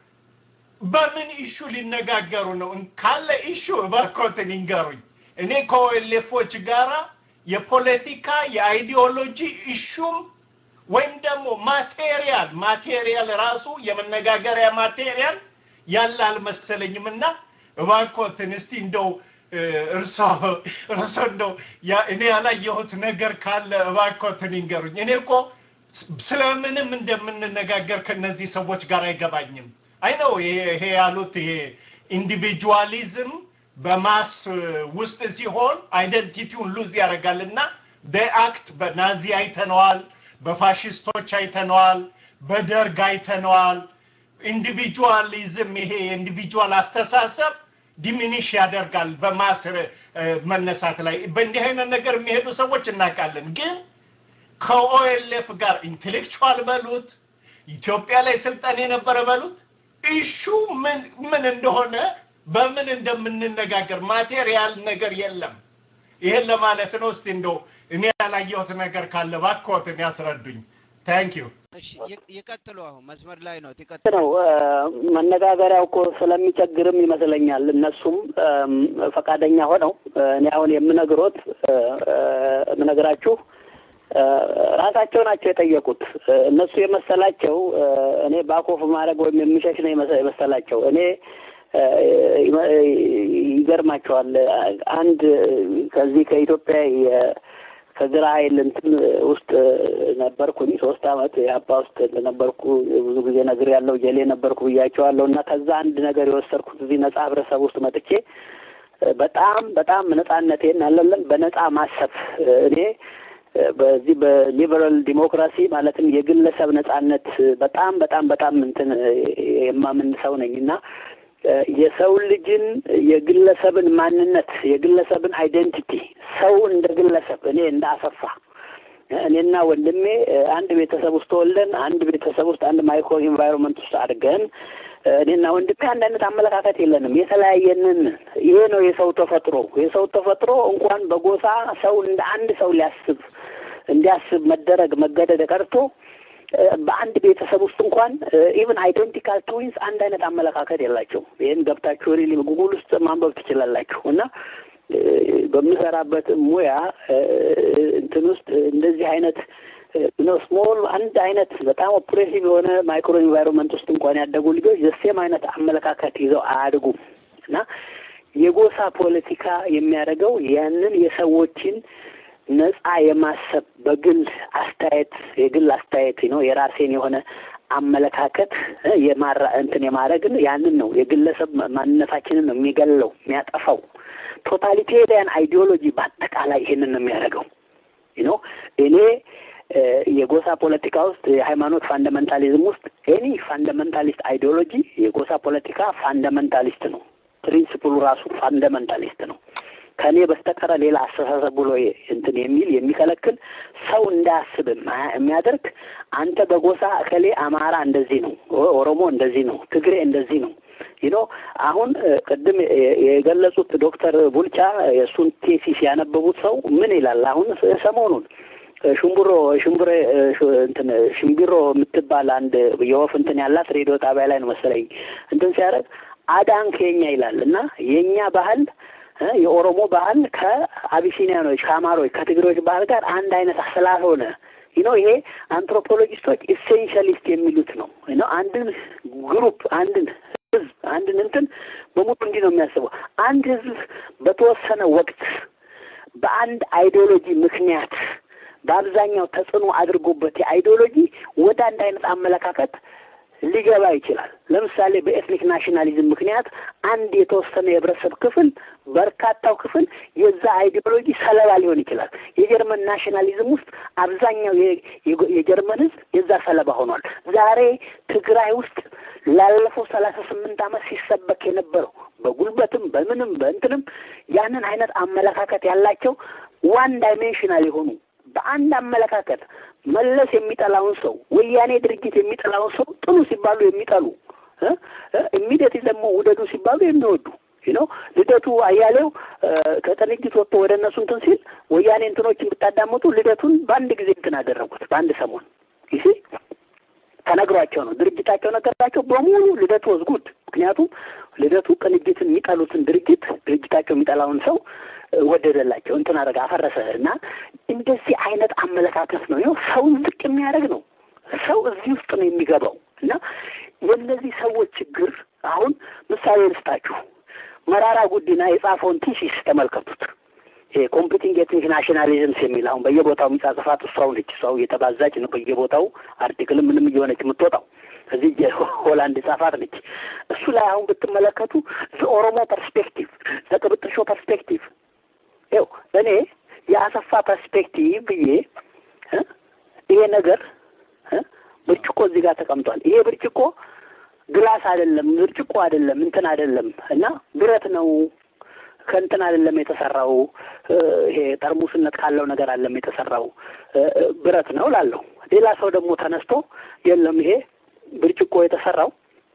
S5: በምን ኢሹ ሊነጋገሩ ነው? ካለ ኢሹ እባክዎትን ይንገሩኝ። እኔ ከኦኤልኤፎች ጋራ የፖለቲካ የአይዲዮሎጂ ኢሹም ወይም ደግሞ ማቴሪያል ማቴሪያል ራሱ የመነጋገሪያ ማቴሪያል ያለ አልመሰለኝም እና እባክዎትን እስቲ እንደው እርሶ እርሶ እንደው እኔ ያላየሁት ነገር ካለ እባክዎትን ይንገሩኝ። እኔ እኮ ስለምንም እንደምንነጋገር ከነዚህ ሰዎች ጋር አይገባኝም። አይ ነው ይሄ ያሉት ይሄ ኢንዲቪጁዋሊዝም በማስ ውስጥ ሲሆን አይደንቲቲውን ሉዝ ያደርጋል እና አክት በናዚ አይተነዋል፣ በፋሽስቶች አይተነዋል፣ በደርግ አይተነዋል። ኢንዲቪጁዋሊዝም ይሄ የኢንዲቪጁዋል አስተሳሰብ ዲሚኒሽ ያደርጋል በማስ መነሳት ላይ። በእንዲህ አይነት ነገር የሚሄዱ ሰዎች እናውቃለን። ግን ከኦኤልኤፍ ጋር ኢንቴሌክቹዋል በሉት ኢትዮጵያ ላይ ስልጣን የነበረ በሉት ኢሹ ምን ምን እንደሆነ በምን እንደምንነጋገር ማቴሪያል ነገር የለም። ይሄን ለማለት ነው። እስቲ እንደው እኔ ያላየሁት ነገር ካለ እባክዎትን ያስረዱኝ። ታንክ ዩ።
S4: ይቀጥሉ። አሁን መስመር ላይ ነው።
S1: ነው መነጋገሪያው እኮ ስለሚቸግርም ይመስለኛል እነሱም ፈቃደኛ ሆነው እኔ አሁን የምነግሮት የምነግራችሁ ራሳቸው ናቸው የጠየቁት። እነሱ የመሰላቸው እኔ ባኮፍ ማድረግ ወይም የምሸሽ ነው የመሰላቸው። እኔ ይገርማቸዋል። አንድ ከዚህ ከኢትዮጵያ ከግራ ኃይል እንትን ውስጥ ነበርኩኝ ሶስት አመት የአባ ውስጥ ነበርኩ። ብዙ ጊዜ ነግር ያለው ጀሌ ነበርኩ ብያቸዋለሁ። እና ከዛ አንድ ነገር የወሰድኩት እዚህ ነጻ ህብረተሰብ ውስጥ መጥቼ በጣም በጣም ነጻነቴን አለለም በነጻ ማሰብ እኔ በዚህ በሊበራል ዲሞክራሲ ማለትም የግለሰብ ነጻነት በጣም በጣም በጣም እንትን የማምን ሰው ነኝ እና የሰው ልጅን የግለሰብን ማንነት የግለሰብን አይዴንቲቲ ሰው እንደ ግለሰብ እኔ እንደ አሰፋ እኔና ወንድሜ አንድ ቤተሰብ ውስጥ ተወልደን አንድ ቤተሰብ ውስጥ አንድ ማይክሮ ኢንቫይሮንመንት ውስጥ አድርገን እኔና ወንድሜ አንድ አይነት አመለካከት የለንም። የተለያየንን ይሄ ነው የሰው ተፈጥሮ። የሰው ተፈጥሮ እንኳን በጎሳ ሰው እንደ አንድ ሰው ሊያስብ እንዲያስብ መደረግ መገደድ ቀርቶ በአንድ ቤተሰብ ውስጥ እንኳን ኢቭን አይደንቲካል ትዊንስ አንድ አይነት አመለካከት የላቸውም። ይህን ገብታችሁ ሪሊ ጉጉል ውስጥ ማንበብ ትችላላችሁ። እና በምሰራበት ሙያ እንትን ውስጥ እንደዚህ አይነት ነው ስሞል አንድ አይነት በጣም ኦፕሬሲቭ የሆነ ማይክሮ ኢንቫይሮንመንት ውስጥ እንኳን ያደጉ ልጆች ዘሴም አይነት አመለካከት ይዘው አያድጉም እና የጎሳ ፖለቲካ የሚያደርገው ያንን የሰዎችን ነጻ የማሰብ በግል አስተያየት የግል አስተያየት ነው የራሴን የሆነ አመለካከት የማራ እንትን የማድረግን ያንን ነው የግለሰብ ማንነታችንን ነው የሚገለው የሚያጠፋው። ቶታሊቴሪያን አይዲዮሎጂ በአጠቃላይ ይሄንን ነው የሚያደርገው ነው እኔ የጎሳ ፖለቲካ ውስጥ የሃይማኖት ፋንዳመንታሊዝም ውስጥ ኤኒ ፋንዳመንታሊስት አይዲዮሎጂ የጎሳ ፖለቲካ ፋንዳመንታሊስት ነው። ፕሪንስፕሉ ራሱ ፋንዳመንታሊስት ነው። ከእኔ በስተቀረ ሌላ አስተሳሰብ ብሎ እንትን የሚል የሚከለክል ሰው እንዳያስብ የሚያደርግ አንተ በጎሳ እከሌ አማራ እንደዚህ ነው፣ ኦሮሞ እንደዚህ ነው፣ ትግሬ እንደዚህ ነው ይኖ አሁን ቅድም የገለጹት ዶክተር ቡልቻ የእሱን ቴሲስ ያነበቡት ሰው ምን ይላል? አሁን ሰሞኑን ሽምብሮ ሽምብሬ እንትን ሽምቢሮ የምትባል አንድ የወፍ እንትን ያላት ሬዲዮ ጣቢያ ላይ ነው መሰለኝ እንትን ሲያደርግ አዳን ከኛ ይላል እና የእኛ ባህል የኦሮሞ ባህል ከአቢሲኒያኖች ከአማሮች ከትግሬዎች ባህል ጋር አንድ አይነት ስላልሆነ ይኖ ይሄ አንትሮፖሎጂስቶች ኢሴንሻሊስት የሚሉት ነው ነው አንድን ግሩፕ አንድን ህዝብ አንድን እንትን በሙሉ እንዲህ ነው የሚያስበው። አንድ ህዝብ በተወሰነ ወቅት በአንድ አይዲዮሎጂ ምክንያት በአብዛኛው ተጽዕኖ አድርጎበት የአይዲዮሎጂ ወደ አንድ አይነት አመለካከት ሊገባ ይችላል። ለምሳሌ በኤትኒክ ናሽናሊዝም ምክንያት አንድ የተወሰነ የህብረተሰብ ክፍል በርካታው ክፍል የዛ አይዲዮሎጂ ሰለባ ሊሆን ይችላል። የጀርመን ናሽናሊዝም ውስጥ አብዛኛው የጀርመን ህዝብ የዛ ሰለባ ሆኗል። ዛሬ ትግራይ ውስጥ ላለፈው ሰላሳ ስምንት ዓመት ሲሰበክ የነበረው በጉልበትም በምንም በእንትንም ያንን አይነት አመለካከት ያላቸው ዋን ዳይሜንሽናል የሆኑ በአንድ አመለካከት መለስ የሚጠላውን ሰው ወያኔ ድርጅት የሚጠላውን ሰው ጥሉ ሲባሉ የሚጠሉ ኢሚዲየት ደግሞ ውደዱ ሲባሉ የሚወዱ ነው። ልደቱ አያሌው ከቅንጅት ወጥቶ ወደ እነሱ እንትን ሲል ወያኔ እንትኖችን ብታዳምጡ ልደቱን በአንድ ጊዜ እንትን አደረጉት በአንድ ሰሞን ይሲ ተነግሯቸው ነው ድርጅታቸው ነገራቸው በሙሉ ልደቱ ወዝጉድ ምክንያቱም ልደቱ ቅንጅትን የሚጠሉትን ድርጅት ድርጅታቸው የሚጠላውን ሰው ወደደላቸው እንትን አደረገ አፈረሰ እና እንደዚህ አይነት አመለካከት ነው ይኸው ሰውን ዝቅ የሚያደርግ ነው ሰው እዚህ ውስጥ ነው የሚገባው እና የእነዚህ ሰዎች ችግር አሁን ምሳሌ ልስጣችሁ መራራ ጉዲና የጻፈውን ቲሲስ ተመልከቱት ይሄ ኮምፒቲንግ ኤትኒክ ናሽናሊዝምስ የሚል አሁን በየቦታው የሚጻጽፋት እሷው ነች እሷው እየተባዛች ነው በየቦታው አርቲክል ምንም እየሆነች የምትወጣው እዚህ ሆላንድ ጻፋት ነች እሱ ላይ አሁን ብትመለከቱ ኦሮሞ ፐርስፔክቲቭ ዘቅብጥሾ ፐርስፔክቲቭ ይው እኔ የአሰፋ ፐርስፔክቲቭ ብዬ ይሄ ነገር ብርጭቆ እዚህ ጋር ተቀምጧል። ይሄ ብርጭቆ ግላስ አይደለም፣ ብርጭቆ አይደለም፣ እንትን አይደለም እና ብረት ነው ከእንትን አይደለም የተሰራው። ይሄ ጠርሙስነት ካለው ነገር አይደለም የተሰራው ብረት ነው ላለሁ። ሌላ ሰው ደግሞ ተነስቶ የለም ይሄ ብርጭቆ የተሰራው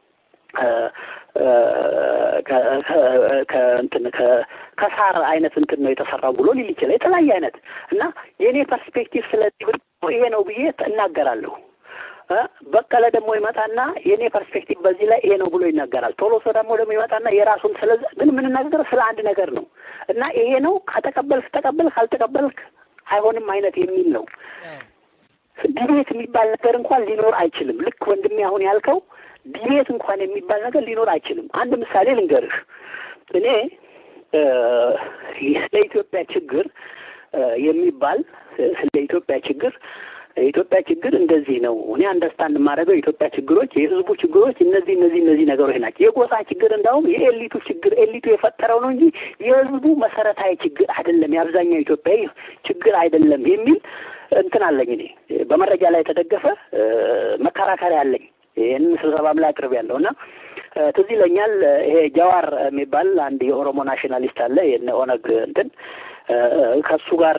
S1: ከእንትን ከሳር አይነት እንትን ነው የተሰራው ብሎ ሊል ይችላል። የተለያየ አይነት እና የእኔ ፐርስፔክቲቭ ስለዚህ ይሄ ነው ብዬ እናገራለሁ። በቀለ ደግሞ ይመጣና የእኔ ፐርስፔክቲቭ በዚህ ላይ ይሄ ነው ብሎ ይናገራል። ቶሎሶ ደግሞ ደግሞ ይመጣና የራሱን ስለ ግን የምንናገር ስለ አንድ ነገር ነው እና ይሄ ነው ከተቀበልክ ተቀበልክ፣ ካልተቀበልክ አይሆንም አይነት የሚል ነው። ዲቤት የሚባል ነገር እንኳን ሊኖር አይችልም። ልክ ወንድሜ አሁን ያልከው ዲቤት እንኳን የሚባል ነገር ሊኖር አይችልም። አንድ ምሳሌ ልንገርህ። እኔ ለኢትዮጵያ ችግር የሚባል ስለ ኢትዮጵያ ችግር የኢትዮጵያ ችግር እንደዚህ ነው። እኔ አንደርስታንድ የማደርገው የኢትዮጵያ ችግሮች የህዝቡ ችግሮች እነዚህ እነዚህ እነዚህ ነገሮች ናቸው። የጎሳ ችግር እንዳውም የኤሊቱ ችግር ኤሊቱ የፈጠረው ነው እንጂ የህዝቡ መሰረታዊ ችግር አይደለም፣ የአብዛኛው ኢትዮጵያዊ ችግር አይደለም የሚል እንትን አለኝ። እኔ በመረጃ ላይ የተደገፈ መከራከሪያ አለኝ። ይህንን ስብሰባም ላይ አቅርብ ያለው እና ትዝ ይለኛል ይሄ ጃዋር የሚባል አንድ የኦሮሞ ናሽናሊስት አለ የነ ኦነግ እንትን ከሱ ጋር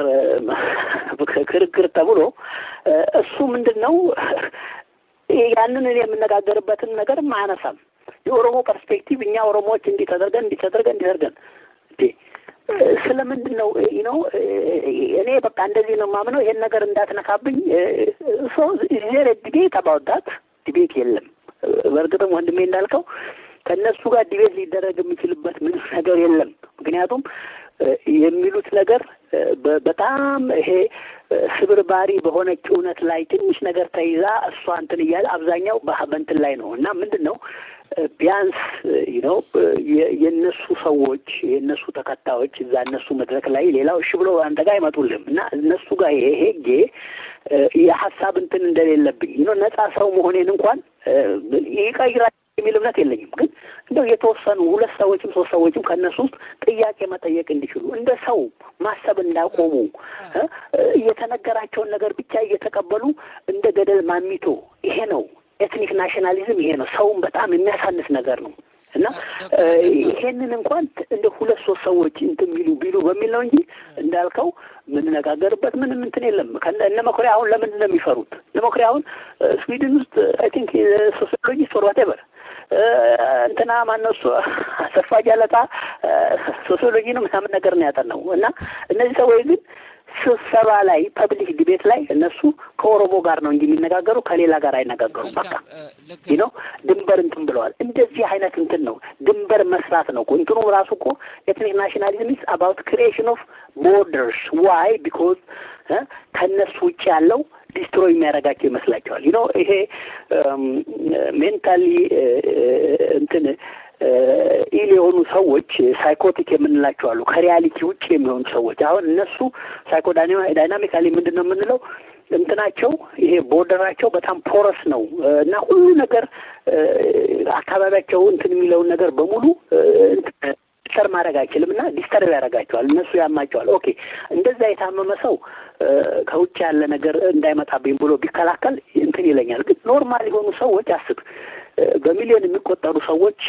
S1: ክርክር ተብሎ እሱ ምንድን ነው ያንን እኔ የምነጋገርበትን ነገርም አያነሳም። የኦሮሞ ፐርስፔክቲቭ እኛ ኦሮሞዎች እንዲህ ተደርገን እንዲህ ተደርገን እንዲህ ተደርገን ስለምንድን ነው ነው እኔ በቃ እንደዚህ ነው የማምነው። ይሄን ነገር እንዳትነካብኝ። ሶ ዜር ዲቤት አባውት ዲቤት የለም። በእርግጥም ወንድሜ እንዳልከው ከእነሱ ጋር ዲቤት ሊደረግ የሚችልበት ምንም ነገር የለም። ምክንያቱም የሚሉት ነገር በጣም ይሄ ስብርባሪ በሆነች እውነት ላይ ትንሽ ነገር ተይዛ እሷ እንትን እያለ አብዛኛው በእንትን ላይ ነው እና ምንድን ነው ቢያንስ ነው የእነሱ ሰዎች የእነሱ ተከታዮች እዛ እነሱ መድረክ ላይ ሌላው እሺ ብሎ አንተ ጋር አይመጡልም እና እነሱ ጋር ይሄ ሄጌ የሀሳብ እንትን እንደሌለብኝ ነው ነጻ ሰው መሆኔን እንኳን ይቀይራል የሚል እምነት የለኝም። ግን እንደው የተወሰኑ ሁለት ሰዎችም ሶስት ሰዎችም ከእነሱ ውስጥ ጥያቄ መጠየቅ እንዲችሉ እንደ ሰው ማሰብ እንዳቆሙ የተነገራቸውን ነገር ብቻ እየተቀበሉ እንደ ገደል ማሚቶ ይሄ ነው ኤትኒክ ናሽናሊዝም ይሄ ነው። ሰውን በጣም የሚያሳንስ ነገር ነው እና ይሄንን እንኳን እንደ ሁለት ሶስት ሰዎች እንትን ቢሉ ቢሉ በሚል ነው እንጂ እንዳልከው የምንነጋገርበት ምንም እንትን የለም። እነ መኩሪያ አሁን ለምንድን ነው የሚፈሩት? እነ መኩሪያ አሁን ስዊድን ውስጥ አይ ቲንክ ሶሲዮሎጂስት ኦር ዋቴቨር እንትና ማነው እሱ አሰፋ ጃለታ ሶሲዮሎጂ ነው ምናምን ነገር ነው ያጠናው እና እነዚህ ሰዎች ግን ስብሰባ ላይ ፐብሊክ ዲቤት ላይ እነሱ ከኦሮሞ ጋር ነው እንጂ የሚነጋገሩ ከሌላ ጋር አይነጋገሩም። በቃ ነው ድንበር እንትን ብለዋል። እንደዚህ አይነት እንትን ነው ድንበር መስራት ነው እኮ እንትኑ ራሱ እኮ ኤትኒክ ናሽናሊዝም ኢዝ አባውት ክሪኤሽን ኦፍ ቦርደርስ ዋይ ቢኮዝ ከእነሱ ውጭ ያለው ዲስትሮይ የሚያደርጋቸው ይመስላቸዋል። ይኖ ይሄ ሜንታሊ እንትን ኢል የሆኑ ሰዎች ሳይኮቲክ የምንላቸው አሉ። ከሪያሊቲ ውጭ የሚሆኑ ሰዎች አሁን እነሱ ሳይኮ ዳይናሚካሊ ምንድን ነው የምንለው እንትናቸው ይሄ ቦርደራቸው በጣም ፖረስ ነው እና ሁሉ ነገር አካባቢያቸው እንትን የሚለውን ነገር በሙሉ ዲስተር ማድረግ አይችልም እና ዲስተርብ ያደርጋቸዋል። እነሱ ያማቸዋል። ኦኬ እንደዛ የታመመ ሰው ከውጭ ያለ ነገር እንዳይመጣብኝ ብሎ ቢከላከል እንትን ይለኛል። ግን ኖርማል የሆኑ ሰዎች አስብ፣ በሚሊዮን የሚቆጠሩ ሰዎች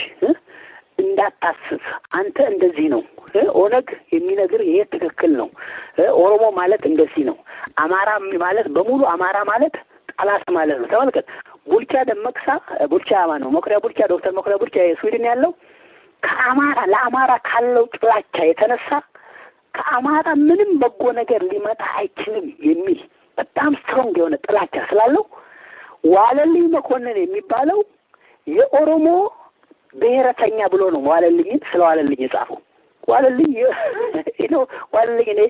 S1: እንዳታስብ አንተ እንደዚህ ነው፣ ኦነግ የሚነግር ይሄ ትክክል ነው፣ ኦሮሞ ማለት እንደዚህ ነው፣ አማራ ማለት በሙሉ አማራ ማለት ጠላት ማለት ነው። ተመልከት፣ ቡልቻ ደመቅሳ ቡልቻ ማን ነው መኩሪያ ቡልቻ ዶክተር መኩሪያ ቡልቻ የስዊድን ያለው ከአማራ ለአማራ ካለው ጥላቻ የተነሳ ከአማራ ምንም በጎ ነገር ሊመጣ አይችልም የሚል በጣም ስትሮንግ የሆነ ጥላቻ ስላለው ዋለልኝ መኮንን የሚባለው የኦሮሞ ብሔረተኛ ብሎ ነው ዋለልኝን ስለ ዋለልኝ የጻፈው። ዋለልኝ ነው ዋለልኝ እኔ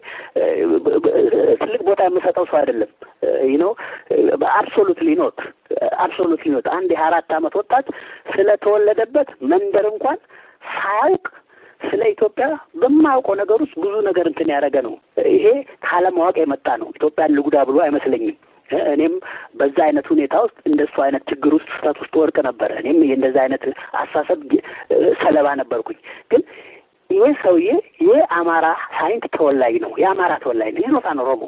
S1: ትልቅ ቦታ የምሰጠው ሰው አይደለም። ነው አብሶሉትሊ ኖት አብሶሉትሊ ኖት። አንድ የአራት ዓመት ወጣት ስለተወለደበት መንደር እንኳን ሳያውቅ ስለ ኢትዮጵያ በማያውቀው ነገር ውስጥ ብዙ ነገር እንትን ያደረገ ነው። ይሄ ካለማወቅ የመጣ ነው። ኢትዮጵያን ልጉዳ ብሎ አይመስለኝም። እኔም በዛ አይነት ሁኔታ ውስጥ እንደሱ አይነት ችግር ውስጥ ስህተት ውስጥ ወርቅ ነበረ። እኔም እንደዛ አይነት አስተሳሰብ ሰለባ ነበርኩኝ። ግን ይሄ ሰውዬ የአማራ ሳይንት ተወላጅ ነው። የአማራ ተወላጅ ነው። ይኖታን ኦሮሞ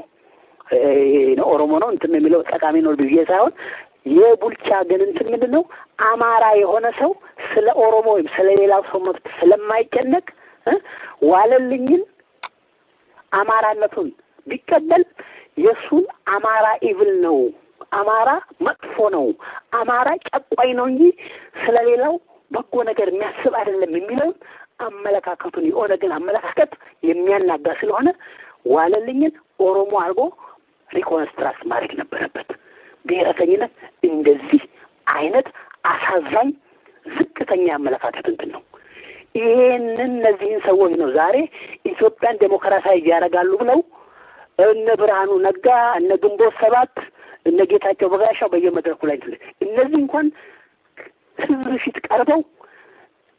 S1: ኦሮሞ ነው እንትን የሚለው ጠቃሚ ነው ብዬ ሳይሆን የቡልቻ ግን እንትን ምንድን ነው አማራ የሆነ ሰው ስለ ኦሮሞ ወይም ስለ ሌላው ሰው መብት ስለማይጨነቅ ዋለልኝን አማራነቱን ቢቀበል የእሱን አማራ ኢቭል ነው፣ አማራ መጥፎ ነው፣ አማራ ጨቋኝ ነው እንጂ ስለ ሌላው በጎ ነገር የሚያስብ አይደለም የሚለውን አመለካከቱን የኦነግን አመለካከት የሚያናጋ ስለሆነ ዋለልኝን ኦሮሞ አድርጎ ሪኮንስትራክት ማድረግ ነበረበት። ብሔረተኝነት እንደዚህ አይነት አሳዛኝ ዝቅተኛ አመለካከት እንትን ነው። ይሄንን እነዚህን ሰዎች ነው ዛሬ ኢትዮጵያን ዴሞክራሲያዊ ያደርጋሉ ብለው እነ ብርሃኑ ነጋ፣ እነ ግንቦት ሰባት፣ እነ ጌታቸው በጋሻው በየመድረኩ ላይ እነዚህ እንኳን ህዝብ ፊት ቀርበው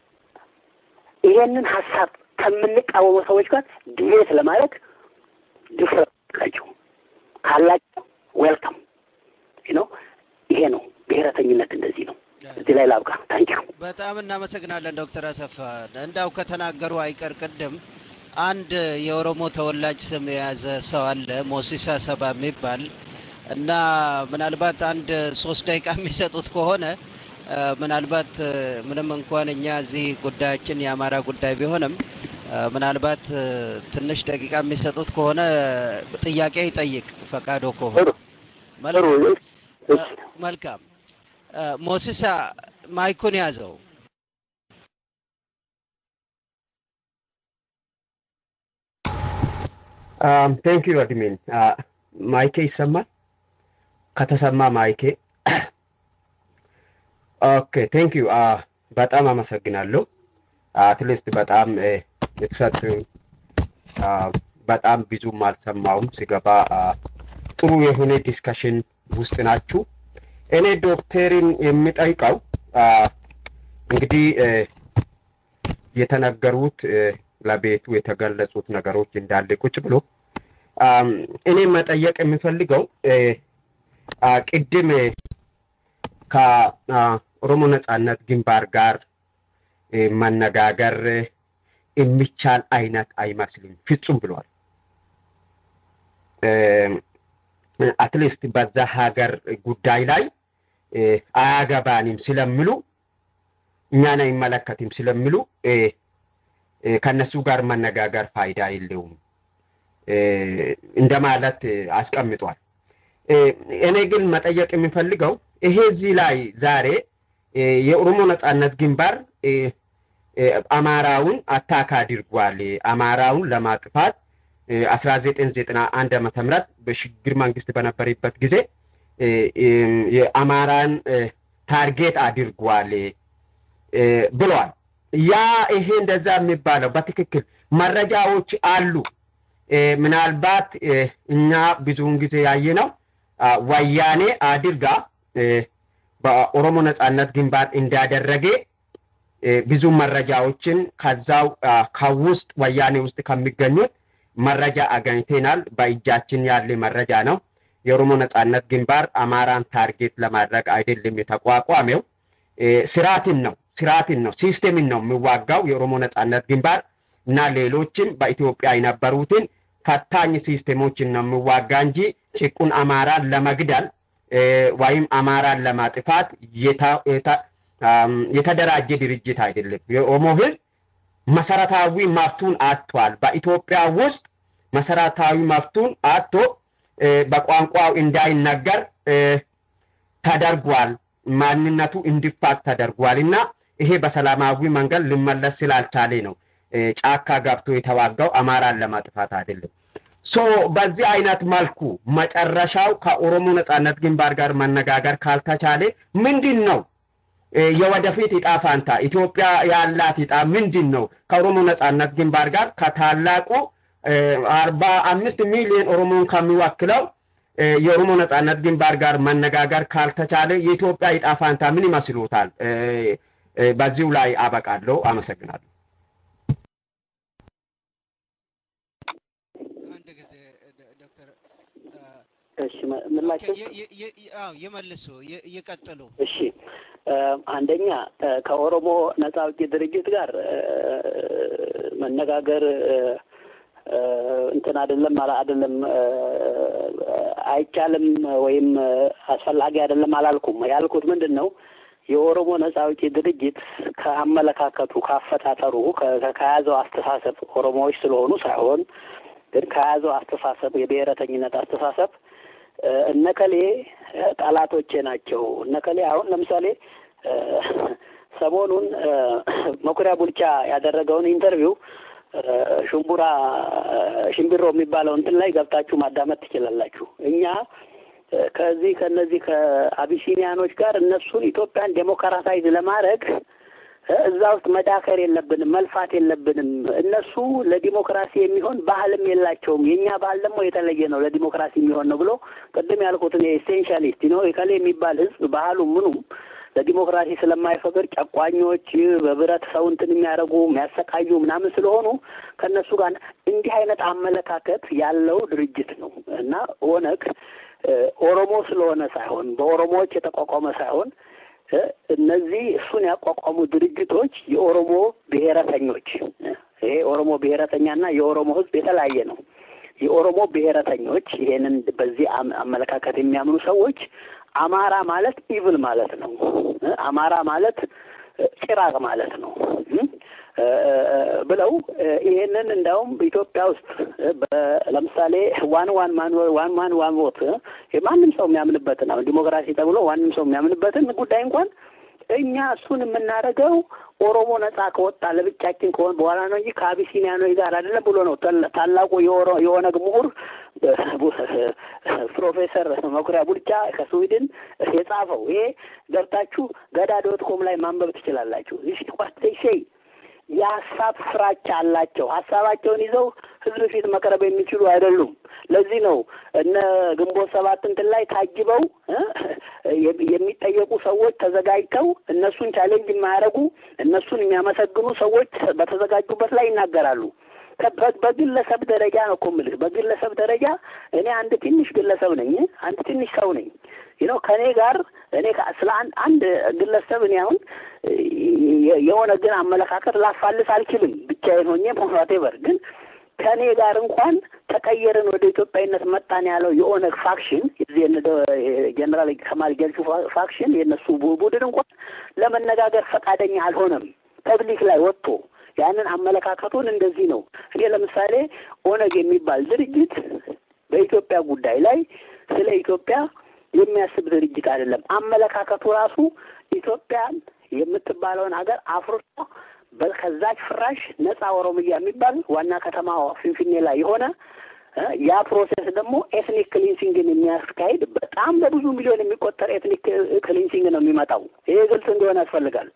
S1: ይሄንን ሀሳብ ከምንቃወሙ ሰዎች ጋር ዲቤት ለማድረግ ድፍረት ካላቸው ካላቸው ዌልካም ነው። ይሄ ነው ብሔረተኝነት፣ እንደዚህ ነው። እዚህ ላይ ላብቃ። ታንኪዩ።
S4: በጣም እናመሰግናለን ዶክተር አሰፋ። እንዳው ከተናገሩ አይቀር ቅድም አንድ የኦሮሞ ተወላጅ ስም የያዘ ሰው አለ ሞሲሳ ሰባ የሚባል እና ምናልባት አንድ ሶስት ደቂቃ የሚሰጡት ከሆነ ምናልባት ምንም እንኳን እኛ እዚህ ጉዳያችን የአማራ ጉዳይ ቢሆንም ምናልባት ትንሽ ደቂቃ የሚሰጡት ከሆነ ጥያቄ ይጠይቅ ፈቃዶ ከሆነ መልካም። ሞሲሳ ማይኩን ያዘው።
S7: ቴንክ ዩ አድሚን። ማይኬ ይሰማል? ከተሰማ ማይኬ ኦኬ ቴንክ ዩ በጣም አመሰግናለሁ። አትሊስት በጣም የተሰጡ በጣም ብዙም አልሰማውም ሲገባ ጥሩ የሆነ ዲስከሽን ውስጥ ናችሁ። እኔ ዶክተርን የሚጠይቀው እንግዲህ የተነገሩት ለቤቱ የተገለጹት ነገሮች እንዳለ ቁጭ ብሎ እኔ መጠየቅ የሚፈልገው ቅድም ከኦሮሞ ነጻነት ግንባር ጋር መነጋገር የሚቻል አይነት አይመስልም ፍጹም ብሏል። አትሊስት በዛ ሀገር ጉዳይ ላይ አያገባንም ስለሚሉ እኛን አይመለከትም ስለሚሉ ከነሱ ጋር መነጋገር ፋይዳ የለውም እንደማለት አስቀምጧል። እኔ ግን መጠየቅ የሚፈልገው ይሄ እዚህ ላይ ዛሬ የኦሮሞ ነጻነት ግንባር አማራውን አታክ አድርጓል። አማራውን ለማጥፋት አስራ ዘጠኝ ዘጠና አንድ ዓመተ ምህረት በሽግግር መንግስት በነበረበት ጊዜ የአማራን ታርጌት አድርጓል ብለዋል። ያ ይሄ እንደዛ የሚባለው በትክክል መረጃዎች አሉ። ምናልባት እኛ ብዙውን ጊዜ ያየነው ወያኔ አድርጋ በኦሮሞ ነጻነት ግንባር እንዳደረገ ብዙ መረጃዎችን ከዛው ከውስጥ ወያኔ ውስጥ ከሚገኙት መረጃ አገኝተናል። በእጃችን ያለ መረጃ ነው። የኦሮሞ ነጻነት ግንባር አማራን ታርጌት ለማድረግ አይደለም የተቋቋመው፣ ስርዓትን ነው ስርዓትን ነው ሲስቴምን ነው የሚዋጋው የኦሮሞ ነጻነት ግንባር እና ሌሎችም በኢትዮጵያ የነበሩትን ፈታኝ ሲስቴሞችን ነው የሚዋጋ እንጂ ጭቁን አማራን ለመግደል ወይም አማራን ለማጥፋት የተደራጀ ድርጅት አይደለም። የኦሮሞ ህዝብ መሰረታዊ መብቱን አጥቷል። በኢትዮጵያ ውስጥ መሰረታዊ መብቱን አጥቶ በቋንቋው እንዳይነገር ተደርጓል። ማንነቱ እንዲፋቅ ተደርጓል እና ይሄ በሰላማዊ መንገድ ሊመለስ ስላልቻለ ነው ጫካ ገብቶ የተዋጋው አማራን ለማጥፋት አይደለም። ሶ በዚህ አይነት መልኩ መጨረሻው ከኦሮሞ ነጻነት ግንባር ጋር መነጋገር ካልተቻለ ምንድን ነው የወደፊት እጣ ፋንታ? ኢትዮጵያ ያላት እጣ ምንድን ነው? ከኦሮሞ ነጻነት ግንባር ጋር ከታላቁ አርባ አምስት ሚሊዮን ኦሮሞን ከሚወክለው የኦሮሞ ነጻነት ግንባር ጋር መነጋገር ካልተቻለ የኢትዮጵያ እጣ ፋንታ ምን ይመስሎታል? በዚሁ ላይ አበቃለሁ። አመሰግናለሁ።
S4: አንድ ጊዜ ዶክተር
S1: እሺ ምላቸው
S4: ይመልሱ፣ ይቀጥሉ።
S1: እሺ አንደኛ ከኦሮሞ ነጻ አውጪ ድርጅት ጋር መነጋገር እንትን አይደለም አይደለም አይቻልም ወይም አስፈላጊ አይደለም አላልኩም። ያልኩት ምንድን ነው የኦሮሞ ነጻ አውጪ ድርጅት ከአመለካከቱ ካፈታተሩ ከያዘው አስተሳሰብ ኦሮሞዎች ስለሆኑ ሳይሆን ግን ከያዘው አስተሳሰብ የብሔረተኝነት አስተሳሰብ እነከሌ ጠላቶቼ ናቸው። እነከሌ አሁን ለምሳሌ ሰሞኑን መኩሪያ ቡልቻ ያደረገውን ኢንተርቪው ሽምቡራ ሽምቢሮ የሚባለው እንትን ላይ ገብታችሁ ማዳመጥ ትችላላችሁ። እኛ ከዚህ ከነዚህ ከአቢሲኒያኖች ጋር እነሱን ኢትዮጵያን ዴሞክራታይዝ ለማድረግ እዛ ውስጥ መዳከር የለብንም፣ መልፋት የለብንም። እነሱ ለዲሞክራሲ የሚሆን ባህልም የላቸውም። የእኛ ባህል ደግሞ የተለየ ነው፣ ለዲሞክራሲ የሚሆን ነው ብሎ ቅድም ያልኩትን ኤሴንሻሊስት ነው የከሌ የሚባል ህዝብ ባህሉ ምኑም ለዲሞክራሲ ስለማይፈቅድ ጨቋኞች በብረት ሰው እንትን የሚያደርጉ የሚያሰቃዩ ምናምን ስለሆኑ ከእነሱ ጋር እንዲህ አይነት አመለካከት ያለው ድርጅት ነው እና ኦነግ ኦሮሞ ስለሆነ ሳይሆን በኦሮሞዎች የተቋቋመ ሳይሆን እነዚህ እሱን ያቋቋሙ ድርጅቶች የኦሮሞ ብሔረተኞች ይሄ ኦሮሞ ብሔረተኛና የኦሮሞ ሕዝብ የተለያየ ነው። የኦሮሞ ብሔረተኞች ይሄንን በዚህ አመለካከት የሚያምኑ ሰዎች አማራ ማለት ኢቭል ማለት ነው። አማራ ማለት ጭራቅ ማለት ነው ብለው ይሄንን እንዲያውም በኢትዮጵያ ውስጥ ለምሳሌ ዋን ዋን ማን ዋን ማን ዋን ቮት ማንም ሰው የሚያምንበትን አሁን ዲሞክራሲ ተብሎ ማንም ሰው የሚያምንበትን ጉዳይ እንኳን እኛ እሱን የምናደርገው ኦሮሞ ነጻ ከወጣ ለብቻችን ከሆን በኋላ ነው እንጂ ከአቢሲኒያኖች ጋር አይደለም ብሎ ነው ታላቁ የኦነግ ምሁር ፕሮፌሰር መኩሪያ ቡልቻ ከስዊድን የጻፈው። ይሄ ገብታችሁ ገዳ ዶት ኮም ላይ ማንበብ ትችላላችሁ። ሴይ የሀሳብ ፍራቻ አላቸው። ሀሳባቸውን ይዘው ህዝብ ፊት መቅረብ የሚችሉ አይደሉም። ለዚህ ነው እነ ግንቦት ሰባት እንትን ላይ ታጅበው የሚጠየቁ ሰዎች ተዘጋጅተው እነሱን ቻሌንጅ የማያደርጉ እነሱን የሚያመሰግኑ ሰዎች በተዘጋጁበት ላይ ይናገራሉ። በግለሰብ ደረጃ ነው እኮ የምልህ። በግለሰብ ደረጃ እኔ አንድ ትንሽ ግለሰብ ነኝ፣ አንድ ትንሽ ሰው ነኝ። ነው ከእኔ ጋር እኔ ስለ አንድ ግለሰብ እኔ አሁን የሆነ ግን አመለካከት ላፋልስ አልችልም ብቻዬን ሆኜ ሞራቴቨር ግን ከእኔ ጋር እንኳን ተቀየርን ወደ ኢትዮጵያዊነት መጣን ያለው የኦነግ ፋክሽን ጀኔራል ከማል ገልቹ ፋክሽን የእነሱ ቡድን እንኳን ለመነጋገር ፈቃደኛ አልሆነም። ፐብሊክ ላይ ወጥቶ ያንን አመለካከቱን እንደዚህ ነው። እኔ ለምሳሌ ኦነግ የሚባል ድርጅት በኢትዮጵያ ጉዳይ ላይ ስለ ኢትዮጵያ የሚያስብ ድርጅት አይደለም። አመለካከቱ ራሱ ኢትዮጵያን የምትባለውን ሀገር አፍርሶ ከዛች ፍራሽ ነጻ ኦሮሚያ የሚባል ዋና ከተማ ፊንፊኔ ላይ የሆነ ያ ፕሮሴስ ደግሞ ኤትኒክ ክሊንሲንግን የሚያስካሂድ በጣም በብዙ ሚሊዮን የሚቆጠር ኤትኒክ ክሊንሲንግ ነው የሚመጣው። ይሄ ግልጽ እንደሆነ ያስፈልጋል።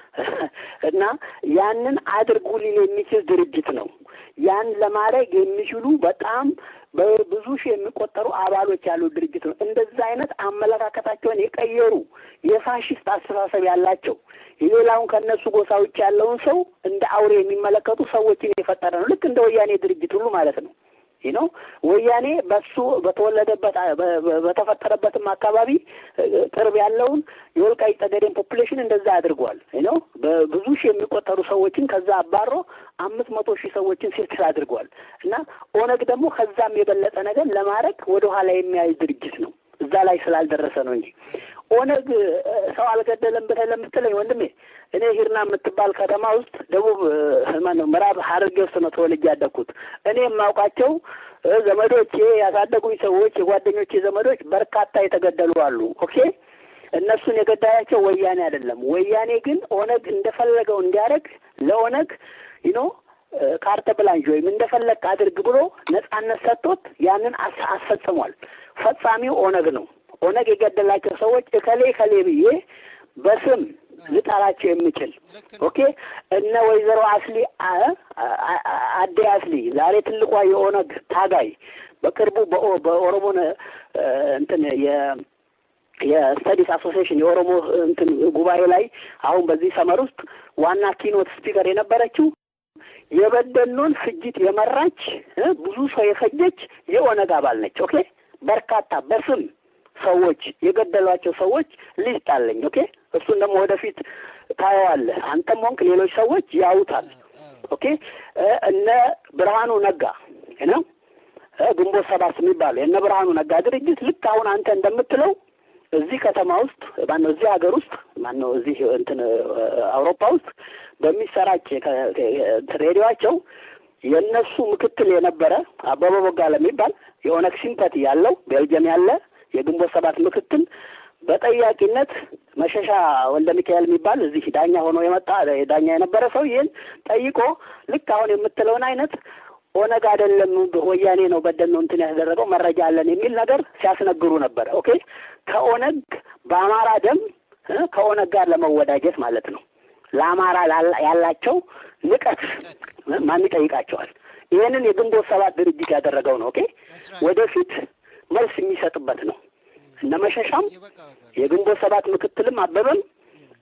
S1: እና ያንን አድርጉ ሊል የሚችል ድርጅት ነው። ያን ለማድረግ የሚችሉ በጣም በብዙ ሺህ የሚቆጠሩ አባሎች ያሉት ድርጅት ነው። እንደዛ አይነት አመለካከታቸውን የቀየሩ የፋሽስት አስተሳሰብ ያላቸው የሌላውን ከእነሱ ጎሳ ውጭ ያለውን ሰው እንደ አውሬ የሚመለከቱ ሰዎችን የፈጠረ ነው። ልክ እንደ ወያኔ ድርጅት ሁሉ ማለት ነው። ነው ወያኔ በሱ በተወለደበት በተፈጠረበትም አካባቢ ቅርብ ያለውን የወልቃይት ጠገዴን ፖፑሌሽን እንደዛ አድርጓል። ነው በብዙ ሺህ የሚቆጠሩ ሰዎችን ከዛ አባሮ አምስት መቶ ሺህ ሰዎችን ሴትል አድርጓል። እና ኦነግ ደግሞ ከዛም የበለጠ ነገር ለማድረግ ወደ ኋላ የሚያይ ድርጅት ነው። እዛ ላይ ስላልደረሰ ነው እንጂ ኦነግ ሰው አልገደለም ብለህ ለምትለኝ ወንድሜ እኔ ሂርና የምትባል ከተማ ውስጥ ደቡብ ማነው ምዕራብ ሐረርጌ ውስጥ ነው ተወልጄ ያደግኩት። እኔ የማውቃቸው ዘመዶቼ ያሳደጉኝ ሰዎች የጓደኞቼ ዘመዶች በርካታ የተገደሉ አሉ። ኦኬ እነሱን የገዳያቸው ወያኔ አይደለም። ወያኔ ግን ኦነግ እንደፈለገው እንዲያደርግ ለኦነግ ይኖ ካርተ ብላንጅ ወይም እንደፈለግ አድርግ ብሎ ነጻነት ሰጥቶት ያንን አስፈጽሟል። ፈጻሚው ኦነግ ነው። ኦነግ የገደላቸው ሰዎች እከሌ እከሌ ብዬ በስም ልጠራቸው የምችል ኦኬ እነ ወይዘሮ አስሊ አዴ አስሊ ዛሬ ትልቋ የኦነግ ታጋይ በቅርቡ በኦሮሞ እንትን የስተዲስ አሶሲዬሽን የኦሮሞ እንትን ጉባኤ ላይ አሁን በዚህ ሰመር ውስጥ ዋና ኪኖት ስፒከር የነበረችው የበደኖን ፍጅት የመራች ብዙ ሰው የፈጀች የኦነግ አባል ነች። ኦኬ በርካታ በስም ሰዎች የገደሏቸው ሰዎች ሊስት አለኝ። ኦኬ እሱን ደግሞ ወደፊት ታየዋለህ። አንተም ሆንክ ሌሎች ሰዎች ያውታል። ኦኬ እነ ብርሃኑ ነጋ ነው ግንቦት ሰባት የሚባለው የእነ ብርሃኑ ነጋ ድርጅት ልክ አሁን አንተ እንደምትለው እዚህ ከተማ ውስጥ ማነው እዚህ ሀገር ውስጥ ማነው እዚህ እንትን አውሮፓ ውስጥ በሚሰራጭ ሬዲዮቸው የእነሱ ምክትል የነበረ አበበ ቦጋለ የሚባል የኦነግ ሲምፐቲ ያለው ቤልጅየም ያለ የግንቦት ሰባት ምክትል በጠያቂነት መሸሻ ወልደ ሚካኤል የሚባል እዚህ ዳኛ ሆኖ የመጣ ዳኛ የነበረ ሰው ይህን ጠይቆ ልክ አሁን የምትለውን አይነት ኦነግ አይደለም ወያኔ ነው በደል ነው እንትን ያስደረገው መረጃ አለን የሚል ነገር ሲያስነግሩ ነበር። ኦኬ ከኦነግ በአማራ ደም ከኦነግ ጋር ለመወዳጀት ማለት ነው። ለአማራ ያላቸው ንቀት ማን ይጠይቃቸዋል? ይህንን የግንቦት ሰባት ድርጅት ያደረገው ነው። ኦኬ ወደፊት መልስ የሚሰጥበት ነው። እነ መሸሻም የግንቦት ሰባት ምክትልም አበበም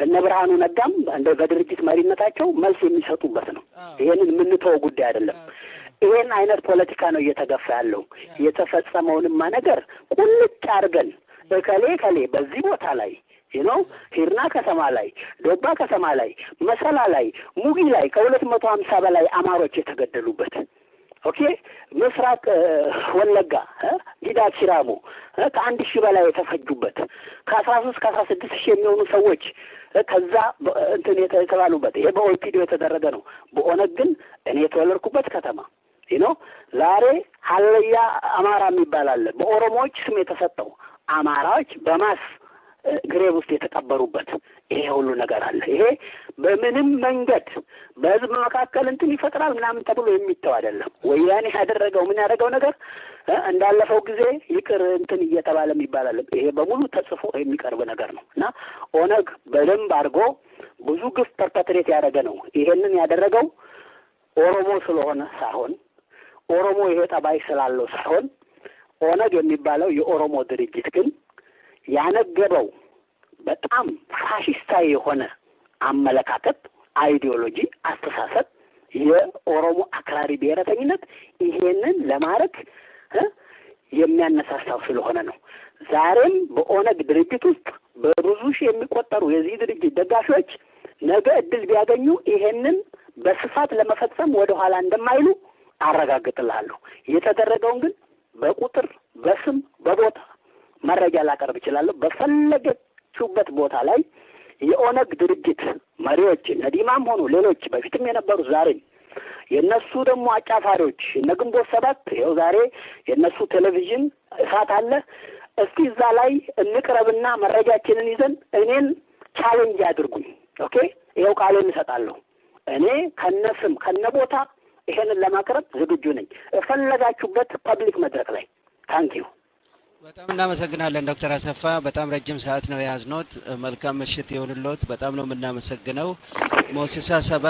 S1: እነ ብርሃኑ ነጋም እንደ በድርጅት መሪነታቸው መልስ የሚሰጡበት ነው። ይሄንን የምንተወው ጉዳይ አይደለም። ይሄን አይነት ፖለቲካ ነው እየተገፋ ያለው። የተፈጸመውንማ ነገር ቁልጭ አድርገን እከሌ ከሌ በዚህ ቦታ ላይ ነው ሂርና ከተማ ላይ፣ ዶባ ከተማ ላይ፣ መሰላ ላይ፣ ሙጊ ላይ ከሁለት መቶ ሀምሳ በላይ አማሮች የተገደሉበት ኦኬ ምስራቅ ወለጋ ጊዳት ሲራሞ ከአንድ ሺህ በላይ የተፈጁበት ከአስራ ሶስት ከአስራ ስድስት ሺህ የሚሆኑ ሰዎች ከዛ እንትን የተባሉበት ይሄ በኦፒዲዮ የተደረገ ነው። በኦነግ ግን እኔ የተወለድኩበት ከተማ ነው ዛሬ ሀለያ አማራ የሚባል አለ። በኦሮሞዎች ስም የተሰጠው አማራዎች በማስ ግሬቭ ውስጥ የተቀበሩበት ይሄ ሁሉ ነገር አለ። ይሄ በምንም መንገድ በህዝብ መካከል እንትን ይፈጥራል ምናምን ተብሎ የሚተው አይደለም። ወያኔ ያደረገው ምን ያደረገው ነገር እንዳለፈው ጊዜ ይቅር እንትን እየተባለ የሚባል አለ። ይሄ በሙሉ ተጽፎ የሚቀርብ ነገር ነው እና ኦነግ በደንብ አድርጎ ብዙ ግፍ ፐርፐትሬት ያደረገ ነው። ይሄንን ያደረገው ኦሮሞ ስለሆነ ሳይሆን ኦሮሞ ይሄ ጠባይ ስላለው ሳይሆን ኦነግ የሚባለው የኦሮሞ ድርጅት ግን ያነገበው በጣም ፋሽስታዊ የሆነ አመለካከት፣ አይዲዮሎጂ፣ አስተሳሰብ የኦሮሞ አክራሪ ብሔረተኝነት ይሄንን ለማድረግ የሚያነሳሳው ስለሆነ ነው። ዛሬም በኦነግ ድርጅት ውስጥ በብዙ ሺህ የሚቆጠሩ የዚህ ድርጅት ደጋፊዎች ነገ እድል ቢያገኙ ይሄንን በስፋት ለመፈጸም ወደ ኋላ እንደማይሉ አረጋግጥልሃለሁ። የተደረገውን ግን በቁጥር በስም በቦታ መረጃ ላቀርብ እችላለሁ። በፈለገችሁበት ቦታ ላይ የኦነግ ድርጅት መሪዎች ነዲማም ሆኑ ሌሎች በፊትም የነበሩ ዛሬም የእነሱ ደግሞ አጫፋሪዎች እነ ግንቦት ሰባት ይኸው ዛሬ የእነሱ ቴሌቪዥን እሳት አለ። እስቲ እዛ ላይ እንቅረብና መረጃችንን ይዘን እኔን ቻሌንጅ አድርጉኝ። ኦኬ፣ ይኸው ቃሌን እሰጣለሁ። እኔ ከነ ስም ከነ ቦታ ይሄንን ለማቅረብ ዝግጁ ነኝ። የፈለጋችሁበት ፐብሊክ መድረክ ላይ ታንኪዩ።
S4: በጣም እናመሰግናለን ዶክተር አሰፋ። በጣም ረጅም ሰዓት ነው የያዝኖት። መልካም ምሽት ይሁንልዎት። በጣም ነው የምናመሰግነው። ሞሲሳ ሰባ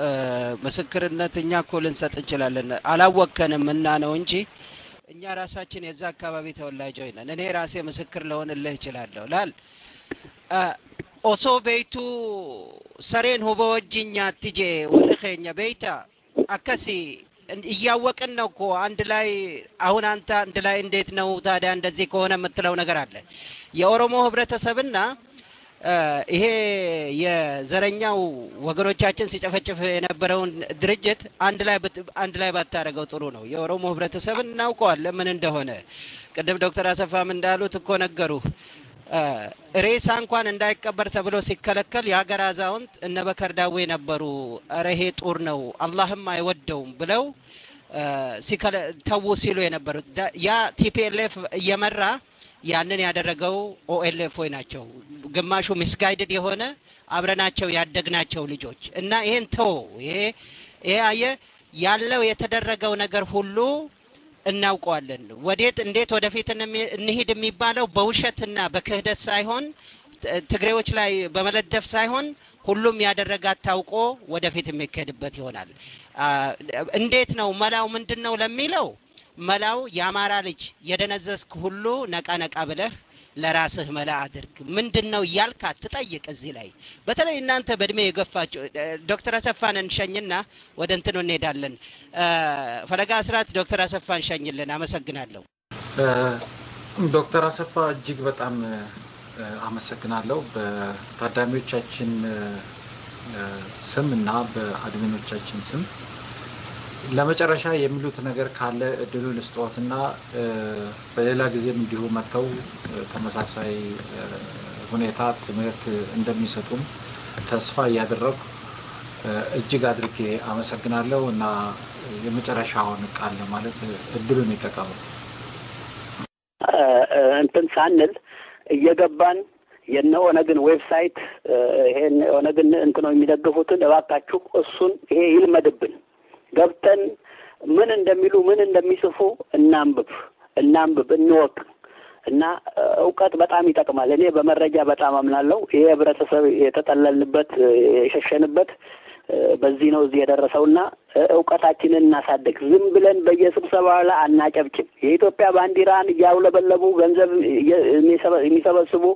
S4: ምስክርነት እኛ እኮ ልንሰጥ እንችላለን፣ አላወከንም እና ነው እንጂ እኛ ራሳችን የዛ አካባቢ ተወላጆች ነን። እኔ ራሴ ምስክር ለሆንልህ እችላለሁ ላል ኦሶ ቤቱ ሰሬን ሁበ ወጅኛ ትጄ ወርኸኛ ቤታ አከሲ እያወቅን ነው እኮ አንድ ላይ አሁን አንተ አንድ ላይ እንዴት ነው ታዲያ እንደዚህ ከሆነ የምትለው ነገር አለ። የኦሮሞ ህብረተሰብና ይሄ የዘረኛው ወገኖቻችን ሲጨፈጭፍ የነበረውን ድርጅት አንድ ላይ አንድ ላይ ባታደርገው ጥሩ ነው። የኦሮሞ ህብረተሰብን እናውቀዋለን ምን እንደሆነ። ቅድም ዶክተር አሰፋም እንዳሉት እኮ ነገሩ ሬሳ እንኳን እንዳይቀበር ተብሎ ሲከለከል የሀገር አዛውንት እነ በከር ዳዌ ነበሩ። እረ ይሄ ጡር ነው አላህም አይወደውም ብለው ተዉ ሲሉ የነበሩት ያ ቲፒኤልኤፍ እየመራ ያንን ያደረገው ኦኤልኤፍ ወይ ናቸው። ግማሹ ሚስጋይድድ የሆነ አብረናቸው ያደግናቸው ልጆች እና ይሄን ተው ይሄ ይሄ አየ ያለው የተደረገው ነገር ሁሉ እናውቀዋለን። ወዴት እንዴት ወደፊት እንሂድ የሚባለው በውሸትና በክህደት ሳይሆን ትግሬዎች ላይ በመለደፍ ሳይሆን ሁሉም ያደረጋት ታውቆ ወደፊት የሚካሄድበት ይሆናል። እንዴት ነው መላው ምንድን ነው ለሚለው መላው የአማራ ልጅ የደነዘዝክ ሁሉ ነቃ ነቃ ብለህ ለራስህ መላ አድርግ። ምንድን ነው እያልክ አትጠይቅ። እዚህ ላይ በተለይ እናንተ በእድሜ የገፋችሁ ዶክተር አሰፋን እንሸኝና ወደ እንትኑ እንሄዳለን። ፈለጋ አስራት ዶክተር አሰፋን እንሸኝልን። አመሰግናለሁ።
S3: ዶክተር አሰፋ እጅግ በጣም አመሰግናለሁ። በታዳሚዎቻችን ስም እና በአድሚኖቻችን ስም ለመጨረሻ የሚሉት ነገር ካለ እድሉ ልስጥዎትና በሌላ ጊዜም እንዲሁ መጥተው ተመሳሳይ ሁኔታ ትምህርት እንደሚሰጡም ተስፋ እያደረጉ እጅግ አድርጌ አመሰግናለሁ እና የመጨረሻውን ቃል ለማለት እድሉን ይጠቀሙ።
S1: እንትን ሳንል እየገባን የነ ኦነግን ዌብሳይት ይሄን ኦነግን እንትነው የሚደግፉትን እባካችሁ እሱን ይሄ ይልመድብን ገብተን ምን እንደሚሉ ምን እንደሚጽፉ እናንብብ እናንብብ እንወቅ እና እውቀት በጣም ይጠቅማል። እኔ በመረጃ በጣም አምናለሁ። ይሄ ህብረተሰብ የተጠለልንበት የሸሸንበት በዚህ ነው እዚህ የደረሰውና እውቀታችንን እናሳድግ። ዝም ብለን በየስብሰባ ላይ አናጨብጭብ። የኢትዮጵያ ባንዲራን እያውለበለቡ ገንዘብ የሚሰበስቡ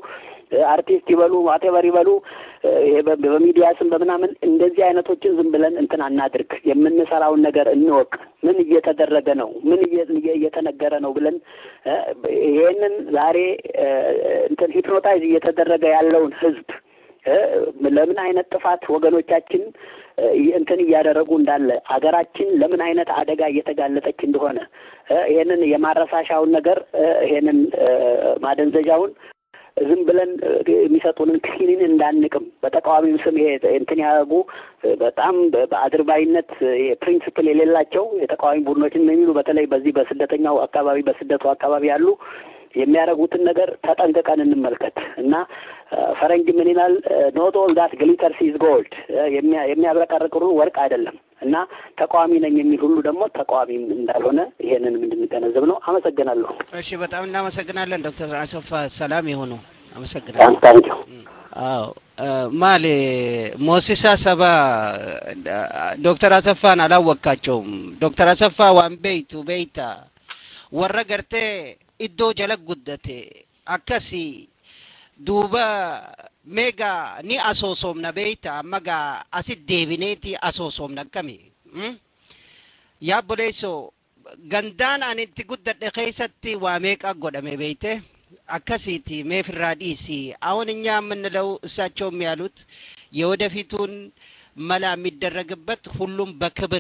S1: አርቲስት ይበሉ ዋቴቨር ይበሉ ይሄ በሚዲያ ስም በምናምን እንደዚህ አይነቶችን ዝም ብለን እንትን አናድርግ። የምንሰራውን ነገር እንወቅ። ምን እየተደረገ ነው? ምን እየተነገረ ነው ብለን ይሄንን ዛሬ እንትን ሂፕኖታይዝ እየተደረገ ያለውን ህዝብ ለምን አይነት ጥፋት ወገኖቻችን እንትን እያደረጉ እንዳለ አገራችን ለምን አይነት አደጋ እየተጋለጠች እንደሆነ ይሄንን የማረሳሻውን ነገር ይሄንን ማደንዘዣውን ዝም ብለን የሚሰጡንን ክኒን እንዳንቅም በተቃዋሚው ስም ይሄ እንትን ያደረጉ በጣም በአድርባይነት ፕሪንስፕል የሌላቸው የተቃዋሚ ቡድኖችን የሚሉ በተለይ በዚህ በስደተኛው አካባቢ በስደቱ አካባቢ ያሉ የሚያደርጉትን ነገር ተጠንቅቀን እንመልከት እና ፈረንጅ ምን ይላል? ኖት ኦል ዳት ግሊተርስ ኢዝ ጎልድ፣ የሚያብረቀርቅ ሁሉ ወርቅ አይደለም። እና ተቃዋሚ ነኝ የሚል ሁሉ ደግሞ ተቃዋሚም እንዳልሆነ ይሄንንም እንድንገነዘብ ነው። አመሰግናለሁ።
S4: እሺ፣ በጣም እናመሰግናለን ዶክተር አሰፋ ሰላም የሆኑ አመሰግናለሁ።
S1: ታንኪዩ።
S4: አዎ ማሌ ሞሲሳ ሰባ ዶክተር አሰፋን አላወቃቸውም። ዶክተር አሰፋ ዋን ቤይቱ ቤይታ ወረ ገርቴ iddoo jala guddate akkasi duuba meegaa ni asoosomna beeyta amma gaa asit deebineeti asoosomna akkami yaa boleesso gandaan ani itti guddadhe keessatti waa meeqa godhame beeyte akkasiiti meefirraa dhiisi አሁን እኛ የምንለው እሳቸውም ያሉት የወደፊቱን መላ የሚደረግበት ሁሉም በክብር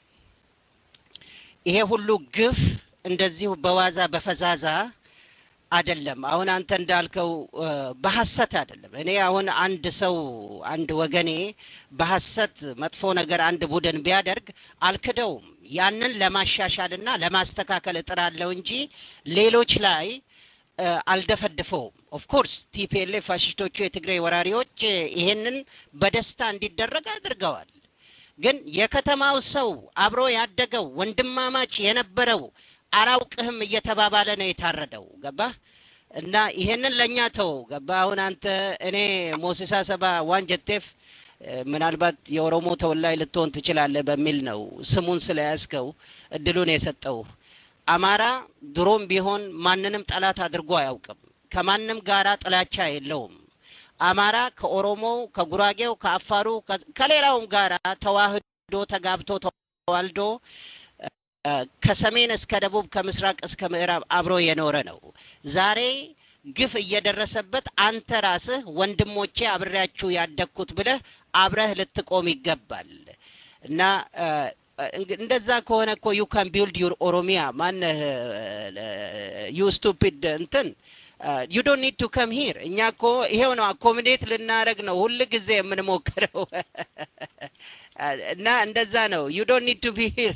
S4: ይሄ ሁሉ ግፍ እንደዚሁ በዋዛ በፈዛዛ አይደለም። አሁን አንተ እንዳልከው በሐሰት አይደለም። እኔ አሁን አንድ ሰው አንድ ወገኔ በሐሰት መጥፎ ነገር አንድ ቡድን ቢያደርግ አልክደውም። ያንን ለማሻሻልና ለማስተካከል እጥራለሁ እንጂ ሌሎች ላይ አልደፈድፈውም። ኦፍኮርስ ቲፒኤልኤፍ ፋሽስቶቹ የትግራይ ወራሪዎች ይሄንን በደስታ እንዲደረግ አድርገዋል። ግን የከተማው ሰው አብሮ ያደገው ወንድማማች የነበረው አላውቅህም እየተባባለ ነው የታረደው። ገባህ? እና ይሄንን ለእኛ ተው። ገባህ? አሁን አንተ እኔ ሞሲሳ ሰባ ዋንጀቴፍ ምናልባት የኦሮሞ ተወላጅ ልትሆን ትችላለህ በሚል ነው ስሙን ስለያዝከው እድሉን የሰጠው። አማራ ድሮም ቢሆን ማንንም ጠላት አድርጎ አያውቅም። ከማንም ጋራ ጥላቻ የለውም። አማራ ከኦሮሞው፣ ከጉራጌው፣ ከአፋሩ ከሌላውም ጋራ ተዋህዶ ተጋብቶ ተዋልዶ ከሰሜን እስከ ደቡብ ከምስራቅ እስከ ምዕራብ አብሮ የኖረ ነው። ዛሬ ግፍ እየደረሰበት አንተ ራስህ ወንድሞቼ አብሬያችሁ ያደግኩት ብለህ አብረህ ልትቆም ይገባል እና እንደዛ ከሆነ እኮ ዩ ካን ቢልድ ዩር ኦሮሚያ ማነህ ዩ ስቱፒድ እንትን ዩ ዶንት ኒድ ቱ ከም ሂር እኛ እኮ ይሄው ነው አኮሚዴት ልናደረግ ነው ሁል ጊዜ የምንሞክረው እና እንደዛ ነው ዩ ዶንት ኒድ ቱ ቢ ሂር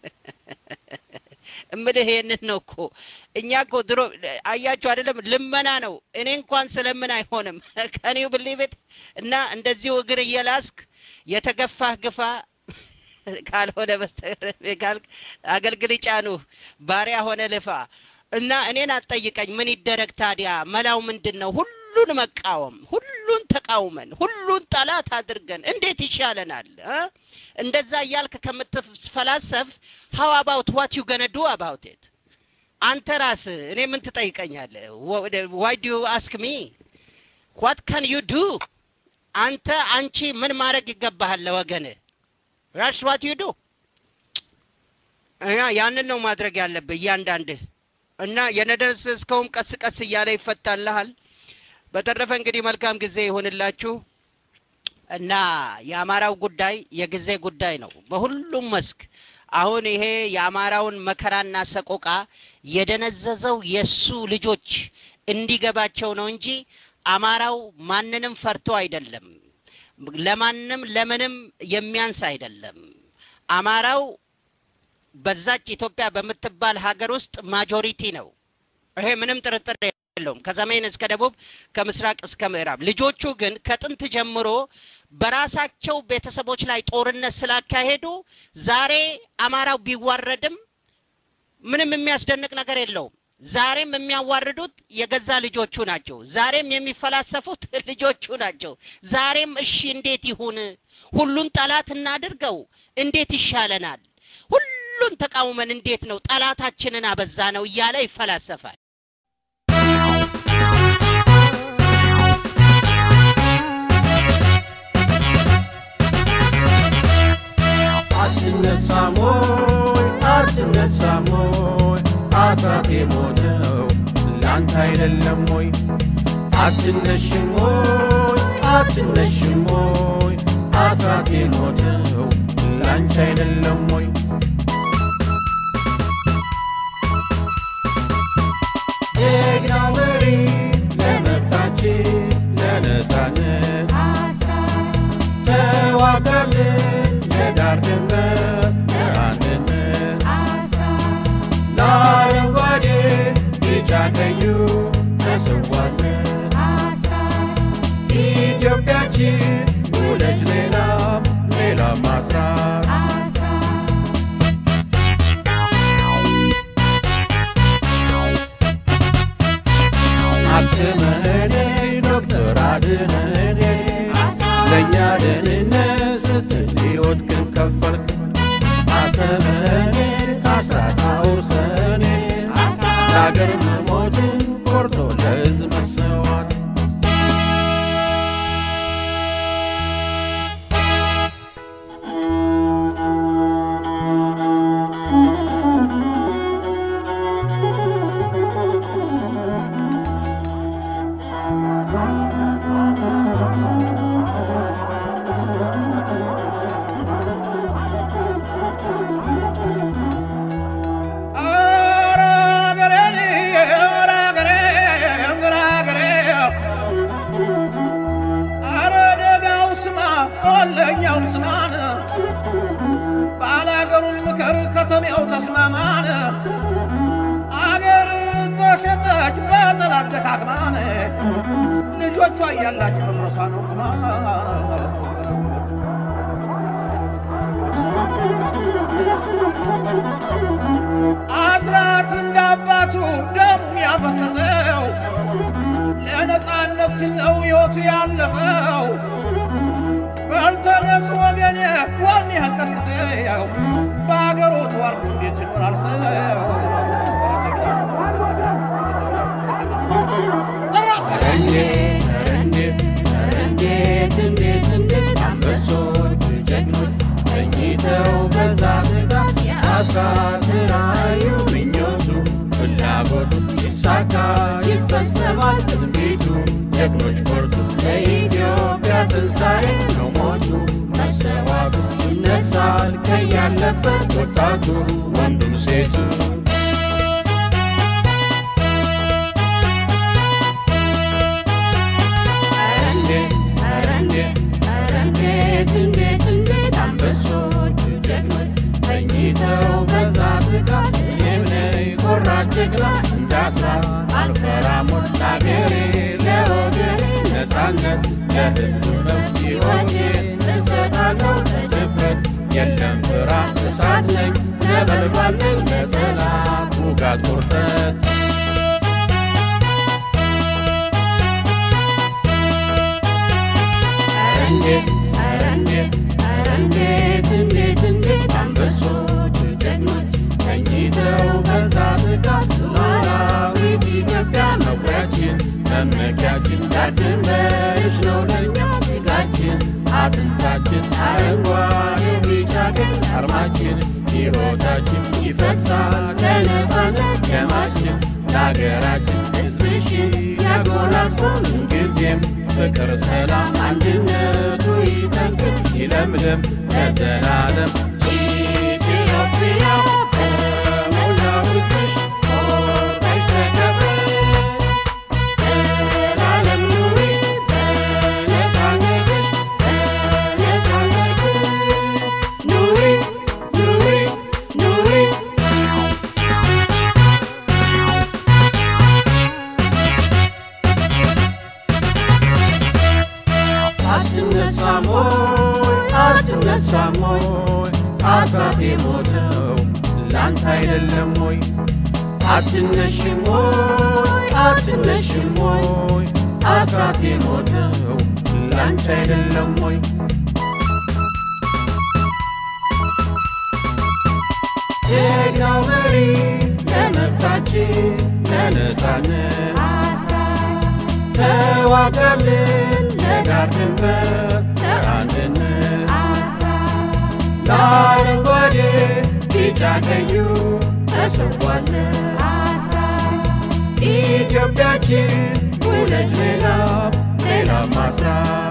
S4: እምልህ ይሄንን ነው እኮ እኛ እኮ ድሮ አያችሁ አይደለም ልመና ነው እኔ እንኳን ስለምን አይሆንም ከኒው ብሊቤት እና እንደዚሁ እግር እየላስክ የተገፋህ ግፋ ካልሆነ በስተቀር አገልግል ጫኑህ ባሪያ ሆነ ልፋ እና እኔን አትጠይቀኝ ምን ይደረግ ታዲያ መላው ምንድን ነው ሁሉን መቃወም ሁሉን ተቃውመን ሁሉን ጠላት አድርገን እንዴት ይሻለናል እንደዛ እያልክ ከምትፈላሰፍ ሀው አባውት ዋት ዩ ገነ ዱ አባውት ኢት አንተ ራስ እኔ ምን ትጠይቀኛለህ ዋይ ዱ አስክ ሚ ዋት ካን ዩ ዱ አንተ አንቺ ምን ማድረግ ይገባሃል ለወገንህ ራስ ዋት ዩ ዱ እና ያንን ነው ማድረግ ያለብህ እያንዳንድህ እና የነደርስ እስከውም ቀስ ቀስ እያለ ይፈታልሃል በተረፈ እንግዲህ መልካም ጊዜ ይሆንላችሁ እና የአማራው ጉዳይ የጊዜ ጉዳይ ነው በሁሉም መስክ አሁን ይሄ የአማራውን መከራና ሰቆቃ የደነዘዘው የእሱ ልጆች እንዲገባቸው ነው እንጂ አማራው ማንንም ፈርቶ አይደለም ለማንም ለምንም የሚያንስ አይደለም አማራው በዛች ኢትዮጵያ በምትባል ሀገር ውስጥ ማጆሪቲ ነው ይሄ ምንም ጥርጥር የለውም ከሰሜን እስከ ደቡብ ከምስራቅ እስከ ምዕራብ ልጆቹ ግን ከጥንት ጀምሮ በራሳቸው ቤተሰቦች ላይ ጦርነት ስላካሄዱ ዛሬ አማራው ቢዋረድም ምንም የሚያስደንቅ ነገር የለውም ዛሬም የሚያዋርዱት የገዛ ልጆቹ ናቸው ዛሬም የሚፈላሰፉት ልጆቹ ናቸው ዛሬም እሺ እንዴት ይሁን ሁሉን ጠላት እናድርገው እንዴት ይሻለናል ሁሉን ተቃውመን እንዴት ነው ጠላታችንን አበዛ ነው እያለ ይፈላሰፋል
S2: አትነሳም ወይ አትነሳም ወይ አስራት የሞተው ላንተ አይደለም ወይ አትነሽም ወይ አትነሽም ወይ አስራት የሞተው ላንቺ አይደለም ወይ ጀግናው መሪ ለመብታችን ለነፃነት ተዋጋልን ለዳር ድንበር ለአንድነት ለአረንጓዴ ቢጫ ቀዩ ተሰዋለን ኢትዮጵያችን ውለጅ ሌላም ሌላም ማስራት አክመኔ ዶክተር አድነኔ ለእኛ ደህንነት ስትል ሕይወት ግን ከፈልክ አስተምረኔ አስራት አውርሰኔ ለአገር መሞትን ቆርጦ ለሕዝብ መሰዋት
S8: ኧረ አገሬን ኧረ አገሬ ኧረ አገሬ ኧረ ደጋው ስማ ወለኛው ስማን ባላገሩን ምከር ከተሜው ተስማማን አገር ተሸጠች በጠላት ደካክማን ልጆቿ እያላች መፍረሷ ነው ቁማን አስራት እንደ አባቱ ደም ያፈሰሰው ለነፃነት ሲል ነው ሕይወቱ ያለፈው። በልተነስ ወገኔ ዋን ያንቀስቅሰው በአገሩ ተዋርዶ እንዴት ይኖራል ሰው?
S2: ኧረ እንዴት ኧረ እንዴት ኧረ እንዴት እንዴት እንዴት አንበሶች ጀግኖች ተኝተው በዛ ትጋት አስራት ራእዩ ምኞቱ ፍላጎቱ ይሳካ ይፈጸማል ትንቢቱ ጀግኖች በርቱ ለኢትዮጵያ ትንሣኤ ነው ሞቱ መሰዋቱ ይነሳል ከያለበት ወጣቱ ወንዱም ሴቱ እንዴት ኧረ እንዴት ኧረ እንዴት እንዴት እንዴት አንበሶች ጀግኖች ተኝተው በዛ ትጋት እኔም ነኝ ቆራጥ ጀግና እንዳስራ አልፈራም ለአገሬ ለወገኔ ነፃነት ለሕዝቡ መብት ሕይወቴን እሰጣለሁ በድፍረት የለም ፍራ እሳት ነኝ ነበልባል ነኝ ለጠላት ውጋት ቁርጠት እንዴት ኧረ እንዴት ኧረ እንዴት እንዴት እንዴት አንበሶች ጀግኖች ተኝተው በዛ ትጋት ሉዓላዊት ኢትዮጵያ መኩሪያችን መመኪያችን ዳር ድንበርሽ ነው ለእኛ ስጋችን አጥንታችን አረንጓዴው ቢጫ ቀይ አርማችን ሕይወታችን ይፈሳል ለነፃነት ደማችን ለአገራችን ሕዝብሽን ያጎናጽፈው ምንጊዜም ፍቅር፣ ሰላም፣ አንድነቱ ይጠንክር ይለምልም ለዘላለም ኢትዮጵያ በሞላው ሕዝብሽ ኮርተሽ ተከብረሽ ዘላለም ኑሪ በነፃነትሽ በነፃነትሽ ኑሪ ኑሪ ኑሪ አትነሳም ወይ አትነሳም ወይ አስራት የሞተው ላንተ አይደለም ወይ አትነሽም ወይ አትነሽም ወይ አስራት የሞተው ላንቺ አይደለም ወይ ጀግናው መሪ ለመብታችን ለነፃነት ተዋጋልን ለዳር ድንበር ለአንድነት
S9: አረንጓዴ ቢጫ ቀዩ ተሰዋለ ኢትዮጵያችን ውለጅ ሌላ ሌላ ማስራት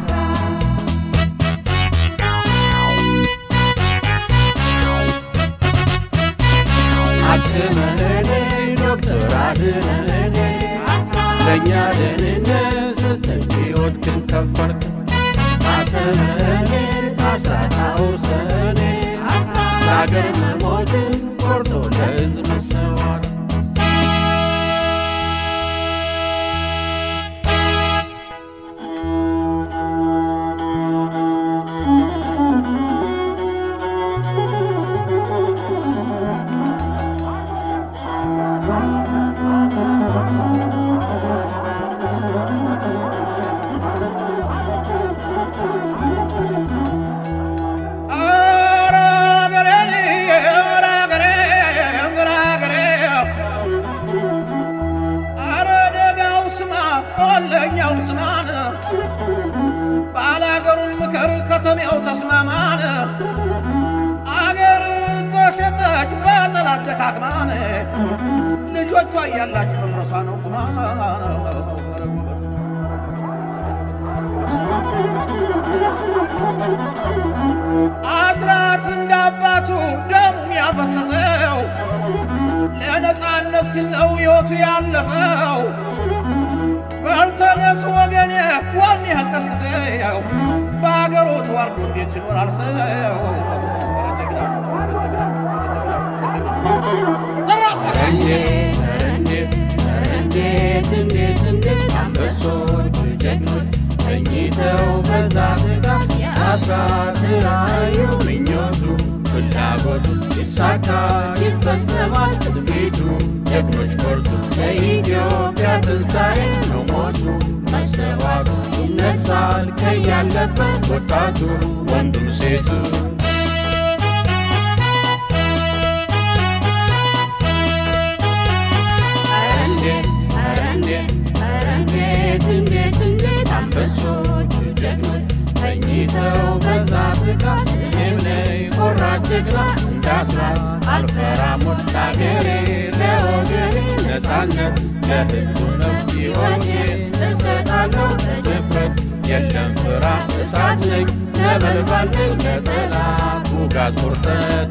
S9: አክመህኔ ዶክተር አድነኔ ለእኛ ደህንነት ስትል ሕይወትህን ከፈልክ አስተምረኔ አስራት አውርሰኔ ለአገር መሞትን ቆርጦ ለሕዝብ መሰዋት
S2: ኧረ አገሬን ኧረ አገሬ ኧረ አገሬ ኧረ ደጋው ስማ ወለኛው ስማን ባላገሩን ምከር ከተሜው ተስማማን አገር ተሸጠች በጠላት ደካክማን ልጆቿ እያላች መፍረሷ ነው ቁማን አስራት እንደ አባቱ ደሙን ያፈሰሰው ለነፃነት ሲል ነው ሕይወቱ ያለፈው። በልተነስ ወገኔ ዋኔ ቀስቅሰው በአገሩ ተዋርዶ እንዴት ይኖራል ሰው?
S9: እንዴት እንዴት እንዴት እንዴት አንበሶች ጀግኖች ተኝተው በዛ ትጋት አስራት ራእዩ ምኞቱ ፍላጎቱ ይሳካ ይፈጸማል ትንቢቱ ጀግኖች በርቱ ለኢትዮጵያ ትንሣኤ ነው ሞቱ መሰዋቱ ይነሳል ከያለበት ወጣቱ ወንዱም ሴቱ እንዴት ኧረ እንዴት ኧረ እንዴት እንዴት እንዴት አንበሶች ጀግኖች ተኝተው በዛ ትጋት እኔም ነኝ ቆራጥ ጀግና እንዳስራት አልፈራም ሞት ለአገሬ ለወገኔ ነፃነት ለሕዝቡ ነው ሕይወቴን እሰጣለሁ ድፍረት የለም ፍርሃት እሳት ነኝ ነበልባል ነኝ ለጠላት ውጋት ቁርጠት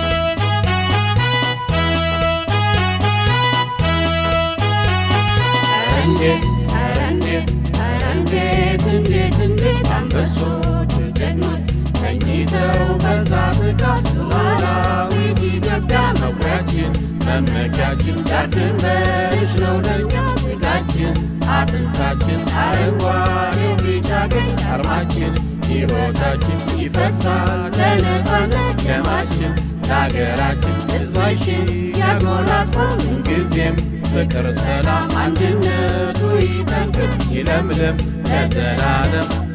S9: እንዴት ኧረ እንዴት ኧረ እንዴት እንዴት እንዴት አንበሶች ጀግኖች ተኝተው በዛ ትጋት ሉዓላዊት ኢትዮጵያ መኩሪያችን መመኪያችን ዳር ድንበርሽ ነው ለእኛ ስጋችን አጥንታችን አረንጓዴው ቢጫ ቀይ አርማችን ሕይወታችን ይፈሳል ለነፃነት ደማችን ለአገራችን ሕዝባችን ያጎናጽፋል ምንጊዜም ፍቅር፣ ሰላም፣ አንድነቱ ይጠንክር ይለምልም ለዘላለም